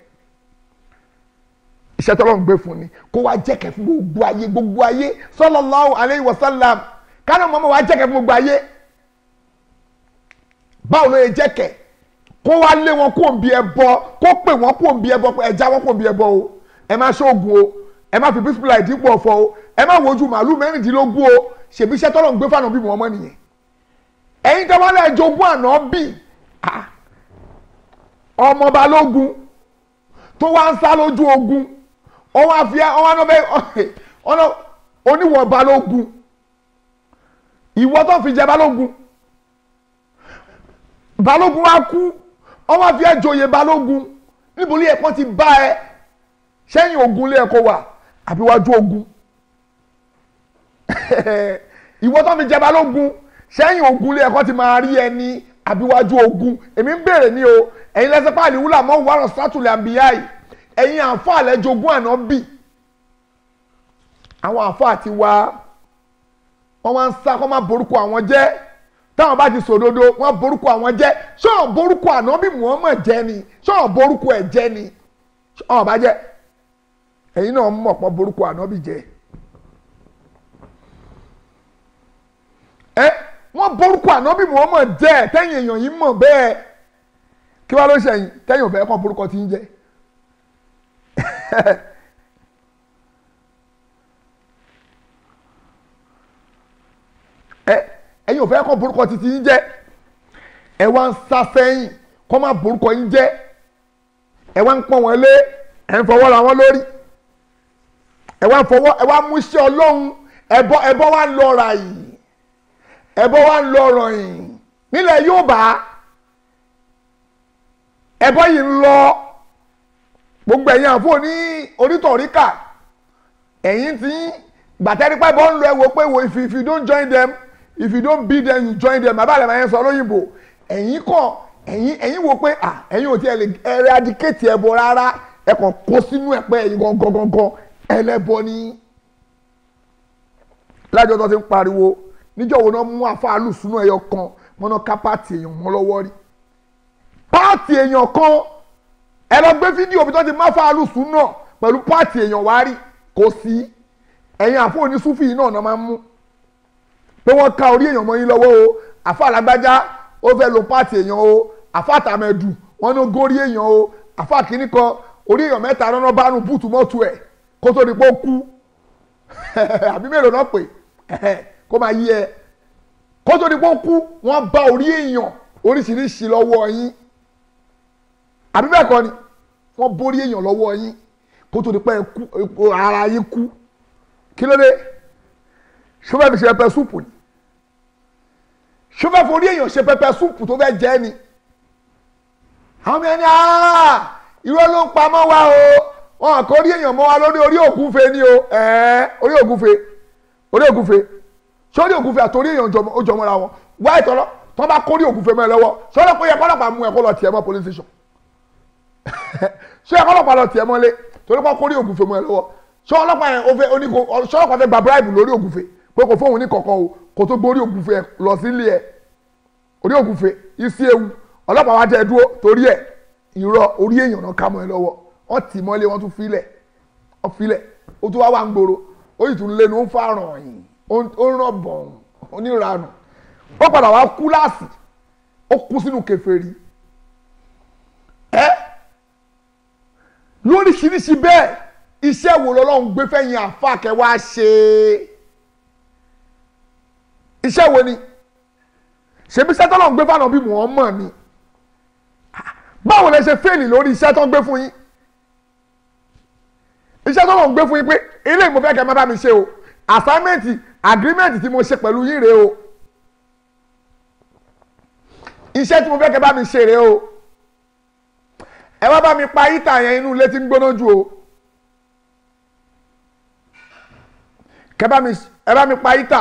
iṣẹ́ tọ́lọ́run gbé fún ni kó wá jẹ́kẹ̀ fún gbogbo ayé gbogbo ayé sallallahu alayhi wa sallam kánú mọ́mọ́ wá jẹ́kẹ̀ fún gbogbo ayé báwo ló yẹ jẹ́kẹ̀ kó wá lé wọn kó òǹbí ẹbọ kó pè wọn kó òǹbí ẹbọ ẹ já wọn kó òǹbí ẹbọ o ẹ má ṣoògùn o ẹ má fi bísípìlà ìdípò ọ̀fọ̀ o ẹ má wojú màálù mẹ́rìndínlógún o ṣèbí iṣẹ́ tọ́lọ́run gbé fáwọn bí wọn mọ́ nìyẹn ẹ̀yin tó wá lẹ́ jogún àná bì ọmọ balógun tó wá ń sá lójú ogun ọwọ́ àfíà ọwọ́ anábẹ́ ọ̀nà oníwọ̀ balógun ìwọ tó fi jẹ balógun balógun wa kú ọwọ́ àfíà joyè balógun níbo ilé ẹ̀kọ́ ti bá ẹ sẹ́yìn ogun ilé ẹ̀kọ́ wà àbí wájú ogun ìwọ tó fi jẹ balógun sẹ́yìn ogun ilé ẹ̀kọ́ ti máa rí ẹni àbí wájú ogun èmi ń béèrè ní o ẹ̀yin lẹ́sẹ̀ pàálí wúlà mọ́ wàrọ̀ sátúlẹ̀ àbíyá yìí ẹ̀yin àǹfààní jogún àná bì àwọn àǹfààní ti wá wọ́n máa ń sá kọ́ máa borúkọ àwọn jẹ́ táwọn bá ti sòdodo wọ́n borúkọ àwọn jẹ́ ṣọ́ọ̀ borúkọ àná bí Muhammad jẹ́ ni ṣọ́ọ̀ borúkọ ẹ̀ jẹ́ ni ṣọ́ọ̀ bá jẹ́ ẹ̀yin náà mọ̀ pọ̀ borúkọ àná bí jẹ́ ẹ wọ́n borúkọ àná bí Muhammad jẹ́ tẹ́yìn èèyàn yìí mọ̀ bẹ́ẹ̀ kí wàá ló ṣẹ̀yìn tẹ́yìn òfẹ́ kọ́ borúkọ ti ń jẹ́ ẹ ẹ̀yin ò fẹ́ kọ́ borúkọ títí yín jẹ́ ẹ wá ń sá sẹ́yìn kọ́ máa borúkọ yín jẹ́ ẹ wá ń pọ́n wọn lé ẹ ń fọwọ́ ra wọn lórí ẹ wá ń fọwọ́ ẹ wá mú iṣẹ́ ọlọ́run ẹbọ ẹbọ wá ń lọ ra yìí ẹbọ wá ń lọ rọ̀ yìí nílẹ̀ Yorùbá ẹbọ yìí ń lọ gbogbo ẹ̀yin àfọ ní onítọ̀ríkà ẹ̀yin tí gbàtẹ́rípẹ́ bọ́ ń lọ ẹ̀wọ̀ pé wo if, if you don't join them if you don't beat them you join them bàbá àlẹ́ yẹn sọ lóyìnbó ẹ̀yin kàn ẹ̀yin ẹ̀yin wo pé à ẹ̀yin ò tiẹ̀ lè eradicate ẹbọ rárá ẹ kàn kó sínú ẹ̀ pé ẹ̀yin gangan gangan ẹlẹ́bọ ni lájọ tó ti ń pariwo níjọ́ wo náà mú àfáàlù sínú ẹyọ kan mọ́nà ká pààtì èèyàn mọ́ lọ́wọ́ rí pààtì èèyàn kan ẹ lọ gbé fídíò bí tó ti má fàálù sùn náà pẹ̀lú pààtì èèyàn wá rí kò sí ẹ̀yin àfọ onísúfì yìí náà náà máa ń mú pé wọ́n ká orí èèyàn mọ́ yín lọ́wọ́ o àfa alágbájá ó fẹ́ lo pààtì èèyàn o àfa àtàmẹ̀dù wọ́n ní górí èèyàn o àfa kìíní kan orí èèyàn mẹ́ta lọ́nà bá nu búùtù mọ́tò ẹ̀ kó tó di pé ó kú àbí mélòó náà pè kó máa yí ẹ kó tó di pé ó kú wọ́n bá orí èèyàn oríṣiríṣi lọ́wọ́ yín àbí bẹ́ẹ̀ kọ́ ni wọ́n borí èèyàn lọ́wọ́ yín kó tó di pé ara yín kú kí ló dé ṣọfẹ́ fi ṣe pẹpẹ súpù ni ṣọfẹ́ forí èèyàn ṣe pẹpẹ súpù tó fẹ́ jẹ́ ni àwọn ọmọ ẹni irọ́ ló ń pamọ́ wa o wọn kò rí èèyàn mọ́ wa lórí orí ògúnfe ni o orí ògúnfe orí ògúnfe sórí ògúnfe àtòrí èèyàn ó jọmọ́ra wọn wá ìtọ́lọ́ tó bá kórí ògúnfe mọ́ ẹ lọ́wọ́ sọ́dọ̀ pé yẹ kọ́lọ́pàá mú ẹ kó lọ tiẹ̀ mọ́ police station ṣé ọlọ́pàá lọ tiẹ̀ mọ́lé torí kọ́ kórí ògùnfẹ́ mọ́ ẹ lọ́wọ́ ṣé ọlọ́pàá yẹn ó fẹ́ oníko ṣé ọlọ́pàá fẹ́ gba bribe lórí ògùnfẹ́ pé kò fóun ní kọ̀ọ̀kan o kò tó gbórí ògùnfẹ́ lọ sílé ẹ̀ orí ògùnfẹ́ isi ewu ọlọ́pàá wa tẹ̀ dúró torí ẹ̀ irọ́ orí èèyàn náà ká mọ́ ẹ lọ́wọ́ wọ́n tì mọ́lé wọ́n tún filẹ̀ wọ́n filẹ̀ ó tún wá wà ń gbòòrò ó yìí tún lé ní ó ń fàràn yìí ó ń ràn bọ̀n oníranù ó padà wá kú láàsì ó kú sínú kèfèrí ẹ́ lóríṣiríṣi bẹ́ẹ̀ iṣẹ́ wo lọ́lọ́run gbé fẹ́yìn àfàkẹ́ wá ṣe iṣẹ́ wo ni ṣebí iṣẹ́ tọ́lọ́run gbé fáwọn bí Muhammad ni báwo lẹ ṣe fẹ́ẹ̀lì lórí iṣẹ́ tó ń gbé fún yín iṣẹ́ tọ́lọ́run gbé fún yín pé ilé ìmọ̀ fẹ́ kẹ́ má bá mi ṣe o assignment agreement tí mo ṣe pẹ̀lú yín rèé o iṣẹ́ tí mo fẹ́ kẹ́ bá mi ṣe rèé o ẹ wá bá mi pa yíta yẹn inú ilé tí ń gbóná jù o kẹ bá mi ẹ bá mi pa yíta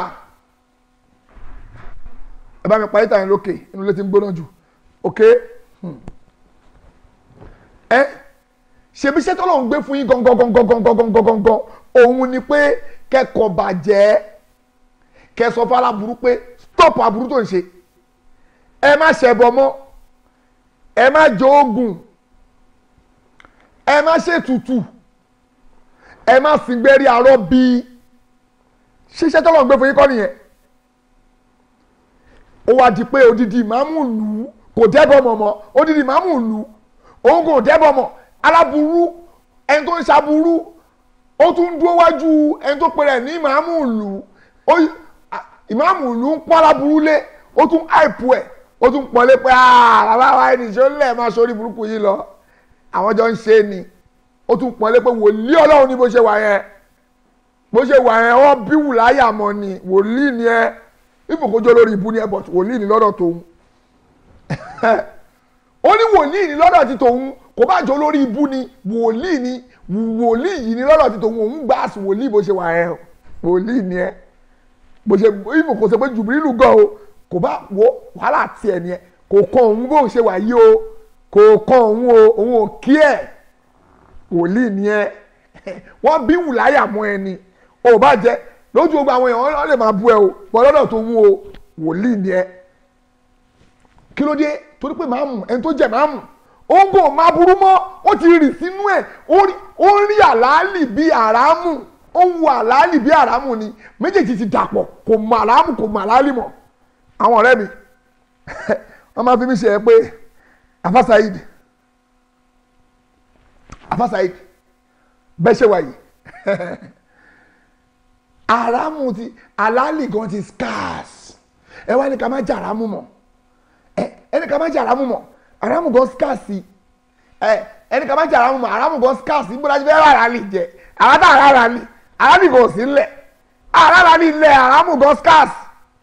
ẹ bá mi pa yíta yẹn lókè inú ilé tí ń gbóná jù ok ẹ ṣebí iṣẹ́ tó lọ́n gbé fún yín gangan gangan gangan gangan gangan òun ni pé kẹ́kọ̀ọ́ bàjẹ́ kẹsọ fún aláburú pé stop aburú tó ń ṣe ẹ má ṣẹbọ mọ́ ẹ má jẹ oògùn ẹ má ṣètùtù ẹ má sìngbẹ́rì àárọ̀ bíi ṣiṣẹ́ tó lọ́n gbé fún yín kọ́ nìyẹn ó wá di pé odidi ìmáàmù lù ú kò dẹ́bọ̀ mọ̀ mọ́ odidi ìmáàmù lù ú òun kò dẹ́bọ̀ mọ̀ aláburú ẹni tó ń ṣaburú ó tún dúró wájú ẹni tó pèrè ní ìmáàmù lù ú ìmáàmù lù ú ń pọ́n aláburú lé ó tún àìpù ẹ̀ ó tún pọ́nlé pé bàbá wa ẹni ṣó lẹ̀ máa sórí burúkú yìí lọ àwọn jọ ń ṣe ni ó tún pọ́nlé pé wòlíì ọlọ́run ní bó ṣe wà yẹn bó ṣe wà yẹn wọ́n bí wùláyà mọ́ ni wòlíì ni ẹ ìfòkójó lórí ibú ni ẹ but wòlíì ni lọ́dọ̀ tòun ó ní wòlíì ni lọ́dọ̀ ti tòun kò bá jọ lórí ibú ni wòlíì ni wòlíì yìí ni lọ́dọ̀ ti tòun òun gbà sí wòlíì bó ṣe wà yẹn wòlíì ni ẹ bó ṣe ìfò kò ṣe pé jùbìrìlù gan o kò bá wo wàhálà tiẹ̀ ni ẹ kò kàn òun bó ṣe wà yìí o kò kàn òun o òun ò kí ẹ wòlíì ni ẹ wọ́n bí wùláyà mọ́ ẹ ni ò bá jẹ lójú gbogbo àwọn èèyàn wọn lè máa bú ẹ o bọ́lọ́dọ̀ tó mú o wòlíì ni ẹ kí ló dé torí pé màámù ẹni tó jẹ màámù ó ń gò máa burú mọ́ ó ti rì sínú ẹ̀ ó ń rí àlàálì bí àràmù ó ń wo àlàálì bí àràmù ni méjèèjì ti dàpọ̀ kò mọ àràmù kò mọ àlàálì mọ́ àwọn ọ̀rẹ́ mi wọ́n máa fi mí ṣe ẹ pé Afa Saheed Afa Saheed bẹ́ẹ̀ ṣe wáyé àràmù ti àlàálì gan ti scarce ẹ wá ní ká má jẹ àràmù mọ́ ẹ ẹni ká má jẹ àràmù mọ́ àràmù gan scarce ẹ ẹni ká má jẹ àràmù mọ́ àràmù gan scarce níbo la ti fẹ́ rárá lè jẹ àràdà rárá ni àràmì kò sí ńlẹ̀ àràrà ni ilẹ̀ àràmù gan scarce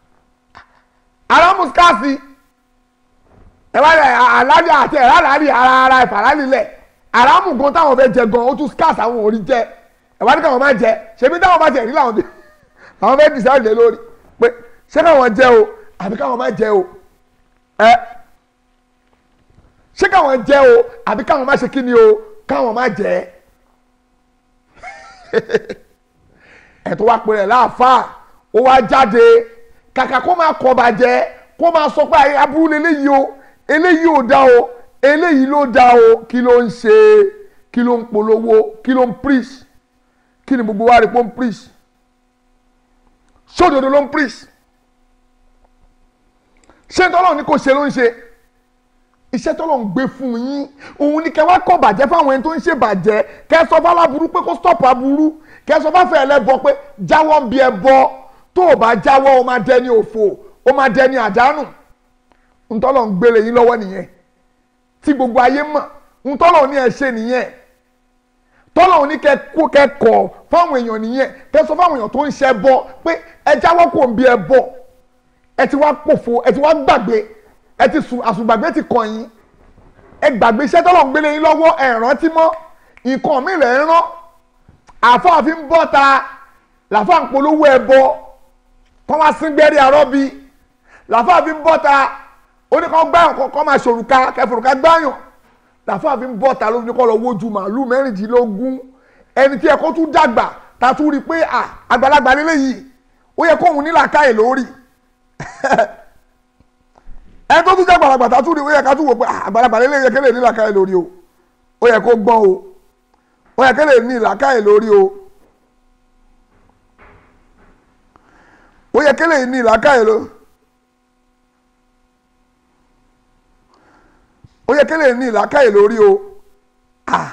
àràmù scarce ẹ wá rẹ àlàálì àti ẹ̀rárá ni ara ara ìfàrà nílẹ̀ àràmù gan táwọn fẹ́ jẹ gan ó tún scarce àwọn ò rí jẹ ẹ wá ní káwọn máa jẹ ṣebí táwọn bá jẹ rí làwọn bí àwọn fẹ́ẹ́ decide lé lórí pé ṣé káwọn jẹ o àbí káwọn má jẹ o ẹ ṣé káwọn jẹ o àbí káwọn má ṣe kí ni o káwọn má jẹ ẹ tó wá pè rẹ láàfáà ó wá jáde kàkà kó máa kọ bàjẹ́ kó máa sọ pé aburú lélẹ́yìí o eléyìí ò dá o eléyìí ló dá o kí ló ń ṣe kí ló ń polówó kí ló ń preach kí ni gbogbo wa rí pé ó ń preach sódodo ló ń preach ṣé tọ́lọ́ ní kò ṣe ló ń ṣe iṣẹ́ tọ́lọ́ ń gbé fún yín òun ni kẹ́ wá kọ́ bàjẹ́ fáwọn ẹni tó ń ṣe bàjẹ́ kẹ́ sọ fún aláburú pé kó stop aburú kẹ́ sọ fún ẹlẹ́bọ pé jáwọ́ ń bí ẹ bọ́ tó o bá jáwọ́ o máa dẹni òfò o máa dẹni àdánù ntọ́lọ́ ń gbélé yín lọ́wọ́ nìyẹn tí gbogbo ayé mọ̀ ntọ́lọ́ ní ẹ ṣe nìyẹn tọ́lọ̀ ní kẹ kó kẹ́kọ̀ọ́ fáwọn èèyàn nìyẹn kẹ sọ fáwọn èèyàn tó ń ṣe bọ pé ẹ jáwọ́ kò ń bí ẹ bọ̀ ẹ ti wá pòfo ẹ ti wá gbàgbé ẹ ti sùn àsùngbàgbé ti kàn yín ẹ gbàgbé iṣẹ́ tọ́lọ̀ ń gbélé yín lọ́wọ́ ẹ rántí mọ́ nǹkan mi rẹ̀ ń rán àfáàfin ń bọ́ ta làfáà ń polówó ẹ bọ kọ́ máa sín gbẹ́rì àrọ́bí làfáàfin ń bọ́ ta oníkan gbáyàn kọ́ máa ṣòrùka kẹfòrùka gbáyàn làfáà fi ń bọ́ ta ló ní kọ́ lọ wojú màálù mẹ́rìndínlógún ẹni tí ẹ kó tún dàgbà ta tún rí i pé à àgbàlagbà lélẹ́yìí ó yẹ kóhun ní làákàyè lórí ẹni tó tún jẹ́ àgbàlagbà ta tún rí i ó yẹ ká tún wò pé àgbàlagbà lélẹ́yìí yẹ kélé ní làákàyè lórí o ó yẹ kó gbọ́n o ó yẹ kélé ní làákàyè lórí o ó yẹ kélé ní làákàyè lórí. ó yẹ kélé ní ìlàkàyè lórí o ah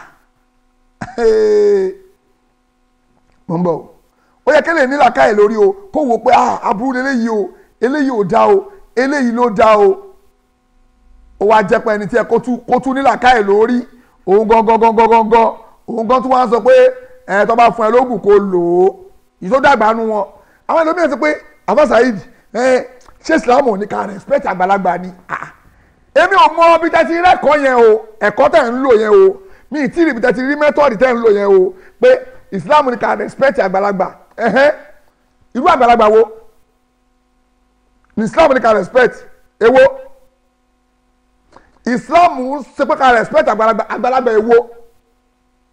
mo ń bọ̀ ó yẹ kélé ní ìlàkàyè lórí o kó wo pé ah aburú eléyìí o eléyìí ò dá o eléyìí ló dá o ó wá jẹ́ pé ẹni tí ẹ kó tún ní ìlàkàyè lórí òun gangan gangan gangan òun gan tún wá sọ pé ẹ tó bá fún ẹ lóògùn kó lò ó yìí tó dàgbà nu wọn àwọn ẹlòmíràn sọ pé Afa Saheed ẹ ṣé Islam ò ní ká respect àgbàlagbà ni ah èmi ò mọ bí tẹ́tí rẹ́kọ̀ọ́ yẹn o ẹ̀kọ́ tẹ̀ ń lò yẹn o mi ì tí ì rí bí tẹ́tí rí mẹ́tọ́ọ̀dì tẹ̀ ń lò yẹn o pé Islam ní ká respect àgbàlagbà ẹ̀hẹ́n irú àgbàlagbà wo ní Islam ní ká respect èwo Islam ń ṣe pé ká respect àgbàlagbà àgbàlagbà èwo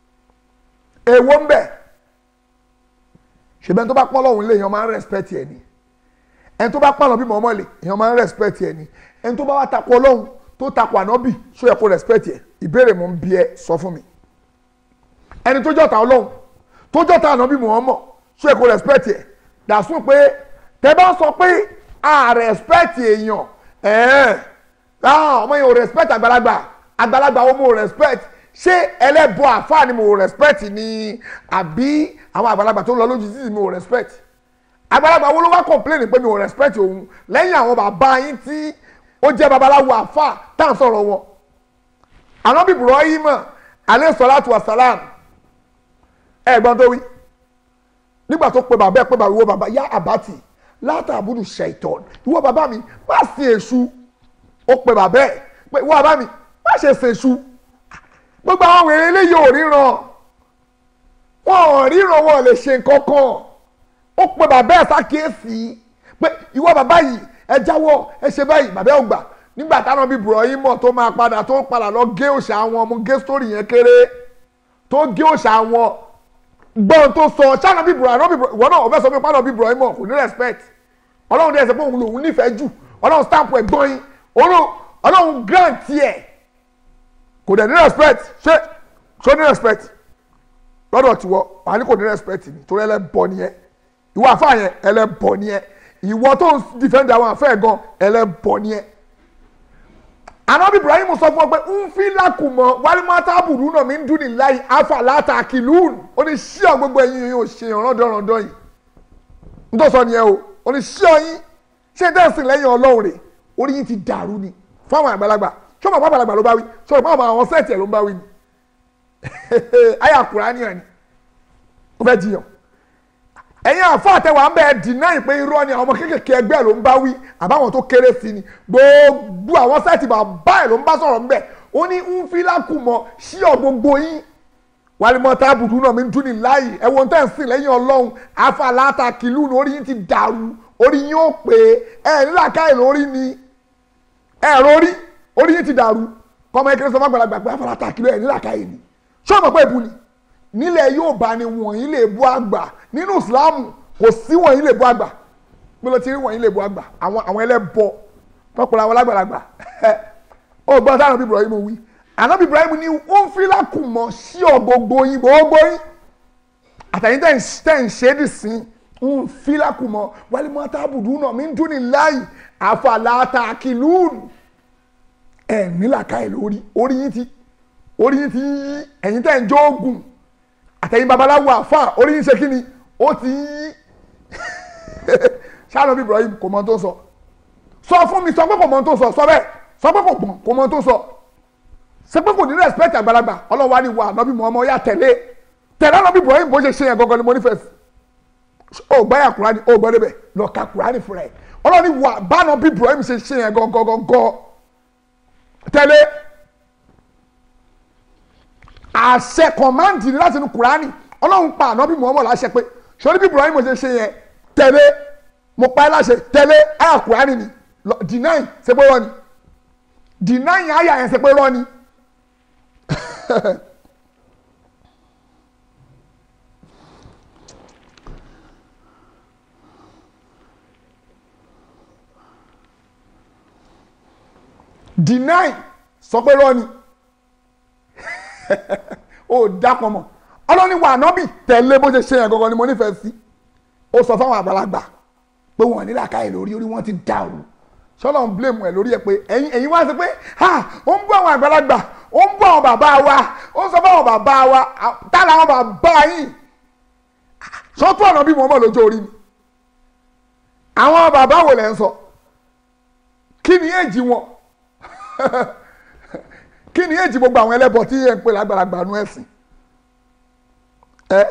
èwo ń bẹ̀ ṣùgbọ́n tó bá pọ́n lọ́hùn lé èèyàn máa ń respect ẹ̀ ni ẹni tó bá pọ́n lọ́ bí mọ̀ọ́mọ́ lè èèyàn máa ń respect ẹ̀ ni ẹni tó bá wá takò ọlọ́hun tó takò ànábì ṣó yẹ kó respect ẹ̀ ìbéèrè mò ń bi ẹ sọ fún mi ẹni tó jọ́ta ọlọ́hun tó jọ́ta ànábì mọ̀ọ́mọ́ ṣó yẹ kó respect ẹ̀ dàsún pé tẹ bá sọ pé a respect èèyàn ẹ̀ẹ́n ah ọmọ yẹn ò respect àgbàlagbà àgbàlagbà wo mo respect ṣé ẹlẹ́bọ àfáà ni mo respect ni àbí àwọn àgbàlagbà tó ń lọ lójú títì mi ò respect àgbàlagbà wo ló wá complain pé mi ò respect òun lẹ́yìn àwọn bàbá yín tí ó jẹ́ babaláwo àfáà tá à ń sọ̀rọ̀ wọn ànábì Ibrahim alayhi salatu wa salam ẹ̀gbọ́n tó wí nígbà tó pe bàbá ẹ̀ pé bàbá ìwọ bàbá yá àbátì látàbùdù ṣẹ̀tọ́n ìwọ bàbá mi má sin èṣù ó pe bàbá ẹ̀ pé ìwọ bàbá mi má ṣe sin èṣù gbogbo àwọn wèrè eléyìí ò ríran wọn ò ríran wọn ò lè ṣe nǹkan kan ó pe bàbá ẹ̀ ṣàkíyèsí pé ìwọ bàbá yìí ẹ jáwọ́ ẹ ṣe báyìí bàbá ẹ̀ ò gbà nígbà táwọn bíi Ibrahim tó máa padà tó padà lọ gé òòṣà àwọn ọmọ gé sítórì yẹn kéré tó gé òòṣà àwọn gbọ́n tó sọ ṣáná bíi Ibrahim ìwọ náà ò fẹ́ sọ pé pàdán bíi Ibrahim kò ní respect ọlọ́run dẹ̀ sọ pé òun lòun nífẹ̀ẹ́ jù ọlọ́run stamp ẹ̀gbọ́n yín ọlọ́run grant yẹ kò dẹ̀ ní respect ṣé ṣó ní respect lọ́dọ̀ tiwọ́ wà ní kò ní respect ni torí ẹlẹ́bọ nìyẹn ìwọ àfa yẹn ẹlẹ́bọ nìyẹn ìwọ tó ń defend àwọn àfẹ́ gan ẹlẹ́bọ nìyẹn anabi ibrahim sọ fún ọ pé ń fi lákùmọ wálímọ́tà bùrú náà mi ń dún ní láì afa láta kìlún ó ní ṣíọ gbogbo ẹ̀yin yìí ò ṣe ìrànlọ́dọ̀ràndọ̀ yìí n tó sọ nìyẹn o ó ní ṣíọ yín ṣé dẹ́sìn lẹ́yìn ọlọ́run rè orí yín ti dàrú ni fún àwọn àgbàlagbà ṣé ọmọ àgbàlagbà ló bá wí ṣé ọmọ àwọn sẹ́ẹ̀tì ẹ̀ ló ń bá wí ni ayé àkùrá ni ẹ̀ ni ó fẹ́ jiyàn ẹ̀yin àfọ àtẹwà ń bẹ deny pé irọ́ ni àwọn ọmọ kéékèèké ẹgbẹ́ ló ń bá wí àbáwọn tó kéré sí ni gbogbo àwọn sẹ́ẹ̀tì bàbá ẹ̀ ló ń bá sọ̀rọ̀ ń bẹ̀ ó ní ń fi lákùmọ̀ sí ọ̀ gbogbo yín wàlímọ̀ tábùdù náà mi ń dún ní láàyè ẹ̀wọ̀n tẹ̀ ń sìn lẹ́yìn ọlọ́run afáláta kìlú ní orí yín ti dàrú orí yín ó pè é ẹ̀ nílà káyè lórí ni ẹ̀ rórí orí yín ti dàrú kọ́mọ ẹ̀kẹ́rẹ́ sọ fàgbàlagbà pé afáláta kìlú ẹ̀ nílà káyè ni ṣé ọmọ pé ìbú ni nílẹ̀ yóò bá ní wọ̀nyí lè bú àgbà nínú ìsìláàmù kò sí wọ̀nyí lè bú àgbà bí ló ti rí wọ̀nyí lè bú àgbà àwọn àwọn ẹlẹ́bọ tọkùnrin àwọn lágbàlagbà ó gbọ́n sáà nàbí Ibrahim wí ànábì Ibrahim ní ó ń fi lákùmọ̀ sí ọ gbogbo yín gbogbo yín àtàyín tẹ̀ ń ṣe é dì sí ń fi lákùmọ̀ wálé mọ́ tábùdù náà mi ń dún ní láàyè àfàlàtà kìlúùnù ẹ̀ nílàkà ẹ̀ lórí orí yín ti orí yín ti yí ẹ̀yin tẹ̀ ń jó oògùn àtẹ̀yìn babaláwo àfa orí yín ṣe kí ni ó ti yí ṣáàlọ́ bí Ibrahim kò mọ tó sọ sọ fún mi sọ pé kò mọ tó sọ sọ bẹ́ẹ̀ sọ pé kò gbọ̀n kò mọ tó sọ ṣe pé kò ní respect àgbàlagbà ọlọ́wà ni wà nọ́bí mọ́ ọmọ ya tẹ̀lé tẹ̀lé nọ́bí Ibrahim bó ṣe ṣe yẹn gangan ni mo nífẹ̀ẹ́ sí ó gbọ́ yà Kùránì ó gbọ́ débẹ̀ lọ ka Kùránì fúnra ẹ̀ ọlọ́ni wà bá nọ́bí Ibrahim ṣe ṣe yẹn gangan gangan tẹ̀lé àṣẹ kọ̀máǹdì ni láti inú kùránì ọlọ́run pa ànábì muhammed láṣẹ pé sori bí ibrahim ṣe ṣe yẹn tẹ̀lé mo pa ẹ́ láṣẹ tẹ̀lé àyà kùránì ni deny ṣe pé rọ́ ni deny àyà yẹn ṣe pé rọ́ ni. deny sọ pé rọ́ ni ó dápọ̀ mọ́ ọlọ́ni wà nọ́bì tẹ̀lé bó ṣe ṣe yẹn gangan ni mo nífẹ̀ẹ́ sí ó sọ fáwọn àgbàlagbà pé wọn ní làákàyè lórí orí wọn ti dàrú sọlọ ń blame ẹ lórí ẹ pé ẹ̀yin ẹ̀yin wá sí pé ha ó ń bú àwọn àgbàlagbà ó ń bú àwọn bàbá wa ó ń sọ fáwọn bàbá wa tá làwọn bàbá yìí sọtún ọ̀nà bí mo mọ̀ lójó orí mi àwọn bàbá wo lẹ́ ń sọ kí ni èjì wọn kí ni èjì gbogbo àwọn ẹlẹ́bọ tí ẹ ń pè lágbàlagbà nu ẹ̀sìn ẹ.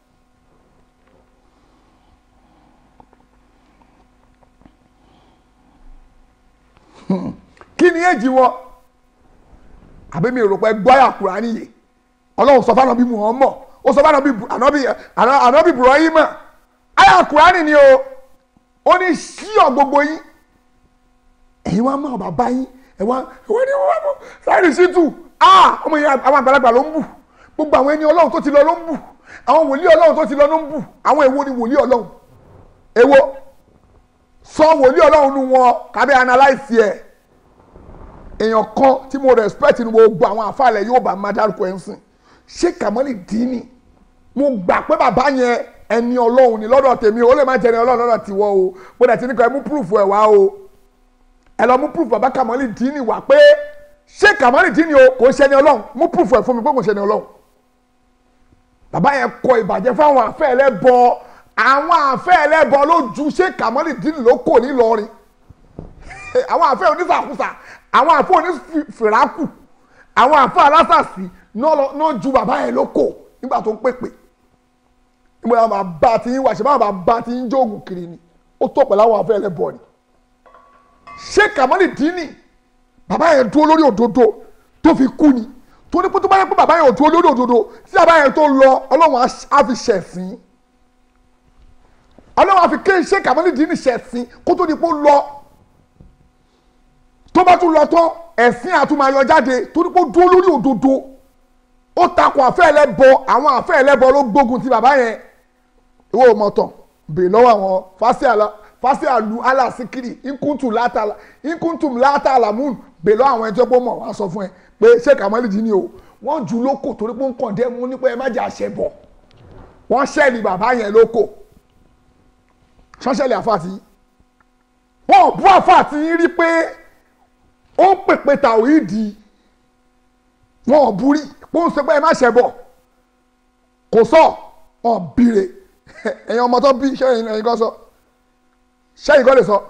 kí ni èjì wọn àbí mi rò pé gbọ́yà Kùránì yìí ọlọ́run sọ fún ànábì Muhammad ó sọ fún ànábì ànábì ànábì Ibrahim àyà Kùránì ni o ó ní ṣíọ gbogbo yín ẹ̀yin wá mọ̀ bàbá yín ẹ̀wọ̀n ẹ̀wọ̀n ni wọ́n mọ̀ sáyẹ̀rì sí tù ọmọ yẹn àwọn àgbàlagbà ló ń bù gbogbo àwọn ẹni ọlọ́run tó ti lọ ló ń bù àwọn wòlíì ọlọ́run tó ti lọ ló ń bù àwọn èwo ni wòlíì ọlọ́run èwo sọ wòlíì ọlọ́run nu wọn kábẹ́ analyse ẹ̀ èèyàn kan tí mo respect ni gbogbo àwọn àfàlẹ̀ yóò bá máa dárúkọ ẹ̀ ń sìn ṣé kàmọ́lì dínì mo gbà pé bàbá yẹn ẹni ọlọ́run ni lọ́dọ̀ tèmi ó lè má jẹ́ ẹni ọlọ́run lọ́dọ̀ tiwọ́ o bó dẹ̀ ti ní kọ́ ẹ mú proof ẹ̀ wá o ẹ lọ mú proof bàbá kàmọ́lì dínì wá pé ṣé kàmọ́lì dínì o kò ń ṣe ẹni ọlọ́run mú proof ẹ̀ fún mi pé kò ń ṣe ẹni ọlọ́run bàbá yẹn kọ ìbàjẹ́ fáwọn àfẹ́ ẹlẹ́bọ àwọn àfẹ́ ẹlẹ́bọ ló ju ṣé kàmọ́lì dínì ló kò ní lọrin àwọn àfẹ́ onísàkúsà àwọn àfẹ́ onífìràkù àwọn àfẹ́ alásàsì náà ju bàbá yẹn ló kò nígbà tó ń pèpè nígbà tó máa bá ti yín wá ṣe máa bá ti yín jóògùn kiri ni ó tó pẹ̀lú àwọn àfẹ́ ẹlẹ́bọ ni ṣé kàmọ́lì dínì bàbá yẹn dúró lórí òdodo tó fi kú ni tó ní pé tó bá yẹ pé bàbá yẹn ò dúró lórí òdodo tí bàbá yẹn tó lọ ọlọ́run á fi ṣẹ̀sìn ọlọ́run á fi ké ṣé kàmọ́lì dínì ṣẹ̀sìn kó tó di pé ó lọ tó bá tún lọ tán ẹ̀sìn àtúmọ̀ jáde tó ní pé ó dúró lórí òdodo ó takò àfẹ́ ẹlẹ́bọ àwọn àfẹ́ ẹlẹ́bọ ló gbógun ti bàbá yẹn ìwọ mọ̀tàn bèè lọ́wọ́ àwọn fásíàlú aláṣíkiri nkúntù látàlà nkúntù látàlà múùn bèè lọ́wọ́ àwọn ẹjọ́ pọ̀ mọ̀ wá sọ fún ẹ pé ṣé kàmálì jí ni o wọ́n jù lóko torí pé ń kàn dé mú nípa ẹ má jẹ́ àṣẹ bọ̀ wọ́n ṣẹ́ẹ̀lì bàbá yẹn lóko ṣọ́ṣẹ́lì àfàtì wọ́n bú àfàtì yín rí pé ó ń pèpè tàwídìí wọn ò burí pé ń sọ pé ẹ má ṣẹ bọ̀ kò sọ ọ̀ bìrè ẹ̀yin ọmọ tó bí sẹ́yìn ẹ̀yin kan sọ sẹ́yìn kan lè sọ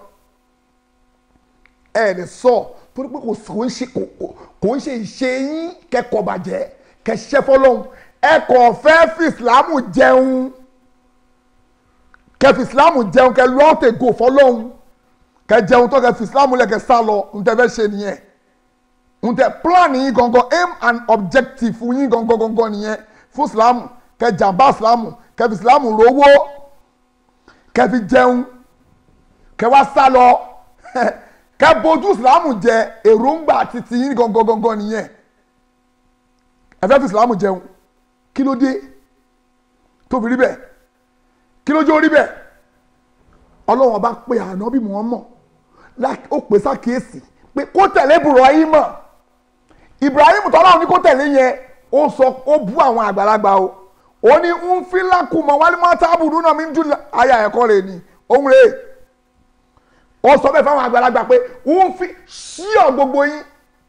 ẹ̀ lè sọ torí pé kò ń ṣe kò ń ṣe ìṣe yín kẹ́kọ̀ọ́ bàjẹ́ kẹ́ṣẹ́ fọlọ́hún ẹ kò fẹ́ fi ìsìlámù jẹun kẹ́ fi ìsìlámù jẹun kẹ́ lọ́ọ̀tẹ̀ gò fọlọ́hún kẹ́ jẹun tó kẹ́ fi ìsìlámù lẹ̀ kẹ́ sá lọ ń tẹ́ fẹ́ ṣe nìyẹn ń tẹ́ plan yín gangan aim and objective yín gangan gangan nìyẹn fún ìsìlámù kẹ́ jàmbá ìsìlámù kẹ́ fi ìsìlámù rówó kẹ́ fi jẹun kẹ́ wá sá lọ kẹ́ bójú ìsìlámù jẹ èròǹgbà títí yín gangan gangan nìyẹn ẹ fẹ́ fi ìsìlámù jẹun kí ló dé tó fi rí bẹ́ẹ̀ kí ló jó rí bẹ́ẹ̀ ọlọ́run ọba pé ànábì Muhammad ó pè sákìyèsí pé kó tẹ̀lé Ibrahim Ibrahim tọ́lá ní kó tẹ̀lé yẹn ó sọ ó bú àwọn àgbàlagbà o ó ní ń fi lákùmọ̀ wálé máa tábùdú náà mi ń dùn àyà ẹ̀kọ́ rẹ̀ ni òun rèé ó sọ bẹ́ẹ̀ fáwọn àgbàlagbà pé ń fi ṣíọ̀ gbogbo yín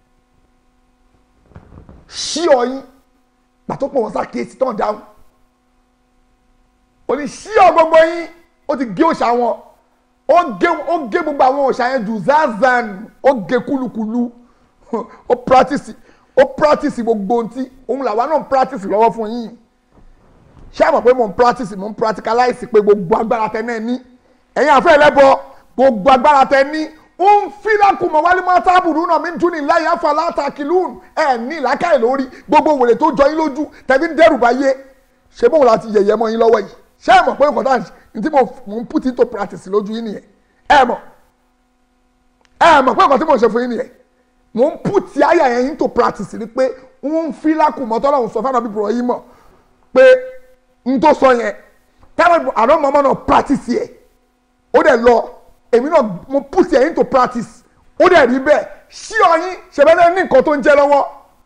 ṣíọ̀ yín pàtó pọ̀ wọ́n sákìyèsí tán dáhùn ó ní ṣíọ̀ gbogbo yín ó ti gé òòṣà wọn ó gé ó gé gbogbo àwọn òòṣà yẹn jù zazan ó gé kúlukúlu ó practice ó practice gbogbo ohun tí òun làwa náà practice lọ́wọ́ fún yín ṣé àmọ̀ pé mò ń practice mò ń practicalize pé gbogbo agbára tẹ náà ní ẹ̀yin àfẹ́ ẹlẹ́bọ gbogbo agbára tẹ ní ń fi lákùmọ̀ wálé máa tábùrú náà mi ń tún ní láyé afa látàkìlún ẹ̀ ní ìlàkàyè lórí gbogbo wèrè tó jọ yín lójú tẹ̀bí ń dẹ́rù báyé ṣé bóun láti yẹ̀yẹ́ mọ́ yín lọ́wọ́ yìí ṣé ẹ mọ̀ pé nǹkan dáhùn ní tí mo ń put into practice lójú yín nìyẹn ẹ mọ̀ ẹ mọ̀ pé nǹkan tí mo ń ṣe fún yín nìyẹn mo ń put àyà yẹn into practice ni pé ń fi lákùmọ̀ tọ́lọ́hún sọ fún àwọn bíbélì yìí mọ̀ pé n tó sọ yẹn táwọn àná mọ́mọ́ náà practice yẹ ó dẹ̀ lọ èmi náà mo put yẹn into practice ó dẹ̀ rí bẹ́ẹ̀ ṣí ọyìn ṣẹ̀bẹ́lẹ́ ní nǹkan tó ń jẹ́ lọ́wọ́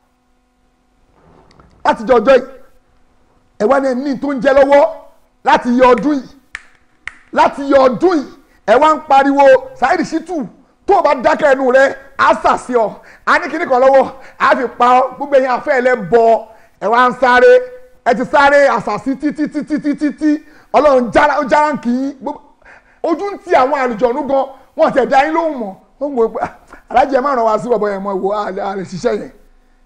láti jọ ọjọ́ yìí ẹ̀ wá ní ẹ̀ ní tó ń jẹ́ lọ́wọ́ láti yọ ọdún yìí láti yọ ọdún yìí ẹ̀ wá ń pariwo Saheed Shittu tó o bá dákẹ́ ẹnu rẹ á sàṣì ọ á ní kíní kan lọ́wọ́ á fi pa ọ gbogbo ẹ̀yin afẹ́ ẹlẹ́ bọ ẹ̀ wá ń sáré ẹ ti sáré àṣàṣì títí títí títí tí ọlọ́run jára ń kì í ojú ń ti àwọn àlùjọ̀nú gan wọn ti ẹ̀dá yín lóhùn mọ́ wọ́n ń wo pé alájẹ máa ràn wá sí bọ̀bọ̀ yẹn mọ́ ìwò a lè ṣiṣẹ́ yẹn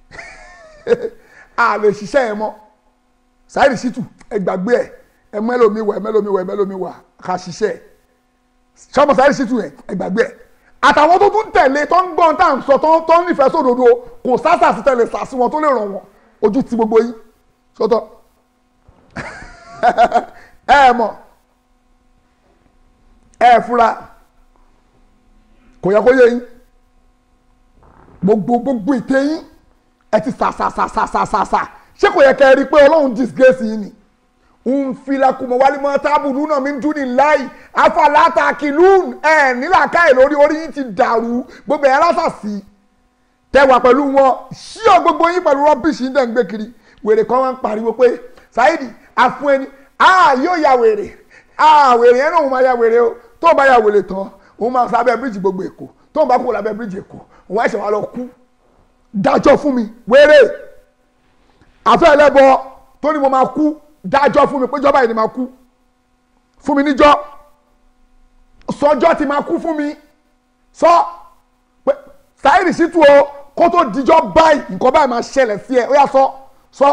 a lè ṣiṣẹ́ yẹn mọ́ Saheed Shittu ẹ gbàgbé ẹ ẹ mẹ́lòmí wà ẹ mẹ́lòmí wà ẹ mẹ́lòmí wà ká ṣiṣẹ́ sọmọ Saheed Shittu yẹn ẹ gbàgbé ẹ àtàwọn tó tún tẹ̀lé tó ń gbọ́n tá à ń sọ tó ń nífẹ̀ẹ́ sódodo kò sásà sí tẹ̀lé sàsí wọn tó lè ràn wọn ojú ti gbogbo yín sọ́tọ̀ ẹ mọ̀ ẹ fura kò yẹ kó yé yín gbogbo gbogbo ìtẹ́ yín ẹ ti sàsàsàsàsàsà ṣé kò yẹ kẹ́ ẹ rí i pé ọlọ́run disgrace yín ni nfilakumọ walimọ tábùlù náà mi ń dún ní láì afalata kìlún ẹ nílàkàyè lórí orí yín ti dàrú gbogbo ẹ̀ lásàsì tẹwà pẹ̀lú wọn ṣíọ gbogbo yín pẹ̀lú rọ́bìṣì ń dẹ̀ ń gbé kiri wèrè kan wá ń pariwo pé Saidi àfún ẹni a yóò ya wèrè a wèrè yẹn náà òun máa ya wèrè o tó bá ya wèrè tán òun máa sábẹ́ bíríìjì gbogbo èkó tó bá kúrò lábẹ́ bíríìjì èkó òun ẹ̀ṣẹ̀ wà lọ kú dájọ́ fún mi wèrè àfẹ́ ẹlẹ́bọ tó ní mo máa kú dájọ́ fún mi péjọ́ báyìí ni máa kú fún mi níjọ́ sọjọ́ ti máa kú fún mi sọ pé Saidi Shittu o kó tó dijọ́ báyìí nǹkan báyìí máa ṣẹlẹ̀ sí ẹ ó yà sọ sọ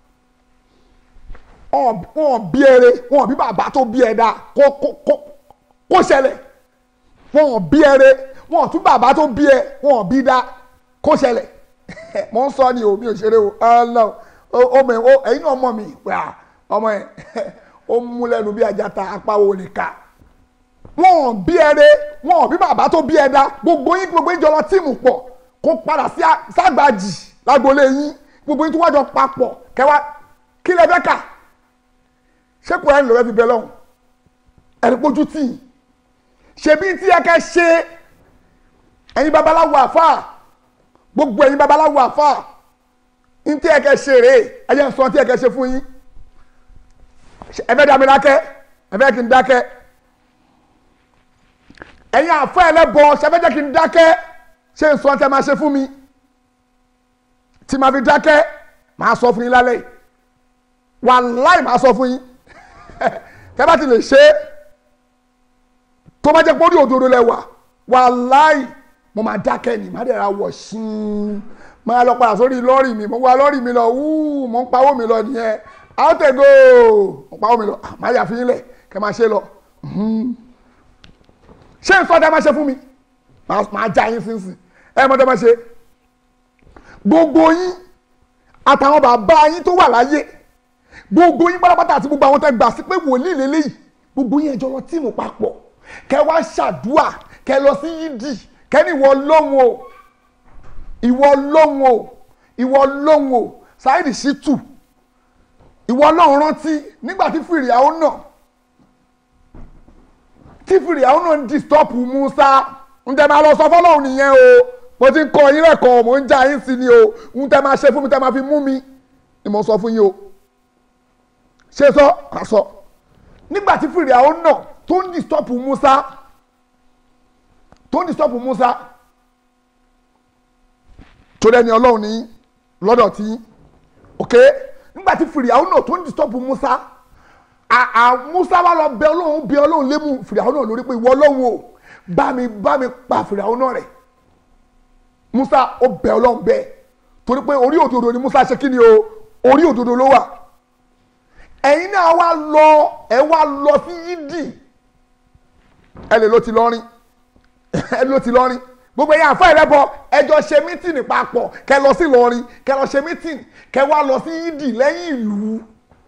wọn bí ẹrẹ wọn bí bàbá tó bí ẹ dáa kó kó kó kó ṣẹlẹ̀ wọn bí ẹrẹ wọn tún bàbá tó bí ẹ wọn bí dáa kó ṣẹlẹ̀ mo ń sọ ni o mi ò ṣeré o ọlọ ọmọ ẹ ẹyin náà mọ mi wà ọmọ ẹ ó mú lẹ́nu bí ajata apáwo lè ka wọn bí ẹrẹ wọn bí bàbá tó bí ẹ dáa gbogbo yín gbogbo yín jọ lọ tíìmù pọ̀ kó padà sí ságbàjì lágbolé yín gbogbo yín tó wájọ papọ̀ kẹwàá kí lẹ fẹ́ kà ṣé kò ẹni lọ́wọ́ fi bẹ lọ́hùn ẹni pójú tì í ṣebí tí ẹ kẹ́ ṣe ẹ̀yin babaláwo àfà gbogbo ẹ̀yin babaláwo àfà ní tí ẹ kẹ́ ṣe rèé ẹ jẹ́ n sọ tí ẹ kẹ́ ṣe fún yín ẹ fẹ́ dá mi dákẹ́ ẹ fẹ́ kí n dákẹ́ ẹ̀yin àfà ẹlẹ́bọ ṣe fẹ́ jẹ́ kí n dákẹ́ ṣé n sọ tí ẹ máa ṣe fún mi tí màá fi dákẹ́ màá sọ fún yín lálẹ́ yìí wàláì màá sọ fún yín tẹ́ bá ti lè ṣe é tó bá jẹ́ pé orí òdodo lẹ wà wàláì mo máa dákẹ́ ni má dẹ̀ra wọ̀ ṣín máa lọ padà sórí lọ́ọ̀rì mi mo wá lọ́ọ̀rì mi lọ wúù mo ń pawó mi lọ nìyẹn àtẹ̀gò mo pawó mi lọ má yà fi yín lẹ̀ kẹ́ máa ṣe lọ ṣé n sọ́dá máa ṣe fún mi máa já yín sínsìn ẹ mọ́tẹ́ máa ṣe gbogbo yín àtàwọn bàbá yín tó wà láyé gbogbo yín pátápátá àti gbogbo àwọn tẹ́ gbà sí pé wòlíì lélẹ́yìí gbogbo yín ẹjọ́ lọ tíìmù papọ̀ kẹ wá ṣàdúà kẹ lọ sí yídì kẹ ní ìwọ lóhùn o ìwọ lóhùn o ìwọ lóhùn o Saidi Shittu ìwọ lóhùn rántí nígbà tí fìrìhàwó náà tí fìrìhàwó náà ń disturb Musa ń tẹ́ máa lọ sọ fọlọ́hùn nìyẹn o mo ti ń kọ yín lẹ́kọ̀ọ́ mo ń já yín sí ni o ń tẹ́ máa ṣe fún mi tẹ́ máa fi mú mi ni mo sọ fún yín o ṣe sọ àsọ nígbà tí fìrìhàwó náà tó ń disturb Musa tó ń disturb Musa tó dẹni ọlọ́run ní lọ́dọ̀ tí ok nígbà tí fìrìhàwó náà tó ń disturb Musa àà Musa wà lọ bẹ ọlọ́run bẹ ọlọ́run lému fìrìhàwó náà lórí pé ìwọ ọlọ́run o bá mi bá mi pa fìrìhàwó náà rẹ̀ Musa ó bẹ ọlọ́run bẹ́ẹ̀ torí pé orí òdodo ni Musa ṣe kí ni o orí òdodo ló wà ẹ̀yin náà wá lọ ẹ wá lọ sí yídì ẹ lè ló ti lọ́rin ẹ ló ti lọ́rin gbogbo ẹ̀yin àfọ ẹlẹ́bọ ẹjọ́ ṣe mítìnì papọ̀ kẹ lọ sí lọ́rin kẹ lọ ṣe mítìnì kẹ wá lọ sí yídì lẹ́yìn ìlú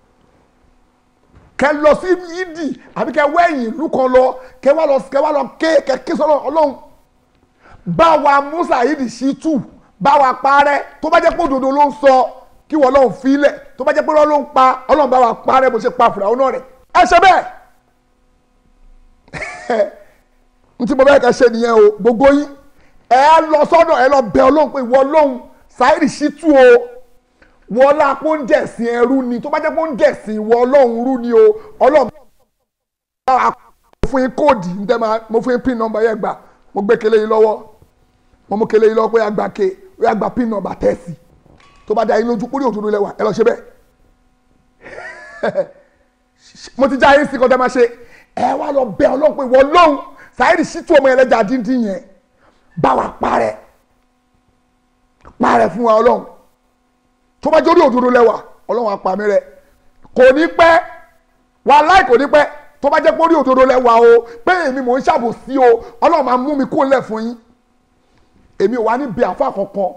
kẹ lọ sí yídì àbí kẹ wẹ́yìn ìlú kan lọ kẹ wá lọ kẹ wá lọ ké kẹ ké sọ́nà ọlọ́run bá wa mú Saidi Shittu bá wa parẹ́ tó bá jẹ́ pé òdodo ló ń sọ kí wọ́n lọ́n filẹ̀ tó bá jẹ́ pé ló ń pa ọlọ́run bá wa parẹ́ bó ṣe pa fìràwọ́n náà rẹ̀ ẹ ṣe bẹ́ẹ̀ n tí mo bẹ́ẹ̀ kẹ́ ṣe nìyẹn o gbogbo yín ẹ lọ sọ́dọ̀ ẹ lọ bẹ ọlọ́run pé ìwọ ọlọ́run Saidi Shittu o wọ́n lá pé ó ń dẹ̀sìn ẹrú ni tó bá jẹ́ pé ó ń dẹ̀sìn ìwọ ọlọ́run rú ni o ọlọ́run bá wa mo fún yín kóòdì ń tẹ́ máa mo fún yín pin nọ́mbà yẹn gbà mo gbé kele yín lọ́wọ́ mo mú kele yín lọ́wọ́ pé àgbà ke pé àgbà pin nọ́mbà tẹ́sì tó bá da yín lójú kúrò òdodo lẹ́wà ẹ lọ ṣe bẹ́ẹ̀ mo ti já yín sí kọjá máa ṣe ẹ wá lọ bẹ ọlọ́run pé ìwọ ọlọ́run Saidi Shittu ọmọ ẹlẹ́jà díndín yẹn bá wa parẹ́ parẹ́ fún wa ọlọ́run tó bá jórí òdodo lẹ́wà ọlọ́run apàmì rẹ kò ní pẹ́ wàláì kò ní pẹ́ tó bá jẹ́ pé orí òdodo lẹ́wà o pé èmi mò ń ṣàbòsí o ọlọ́run máa mú mi kó lẹ̀ fún yín èmi ò wá ní bẹ àfa kankan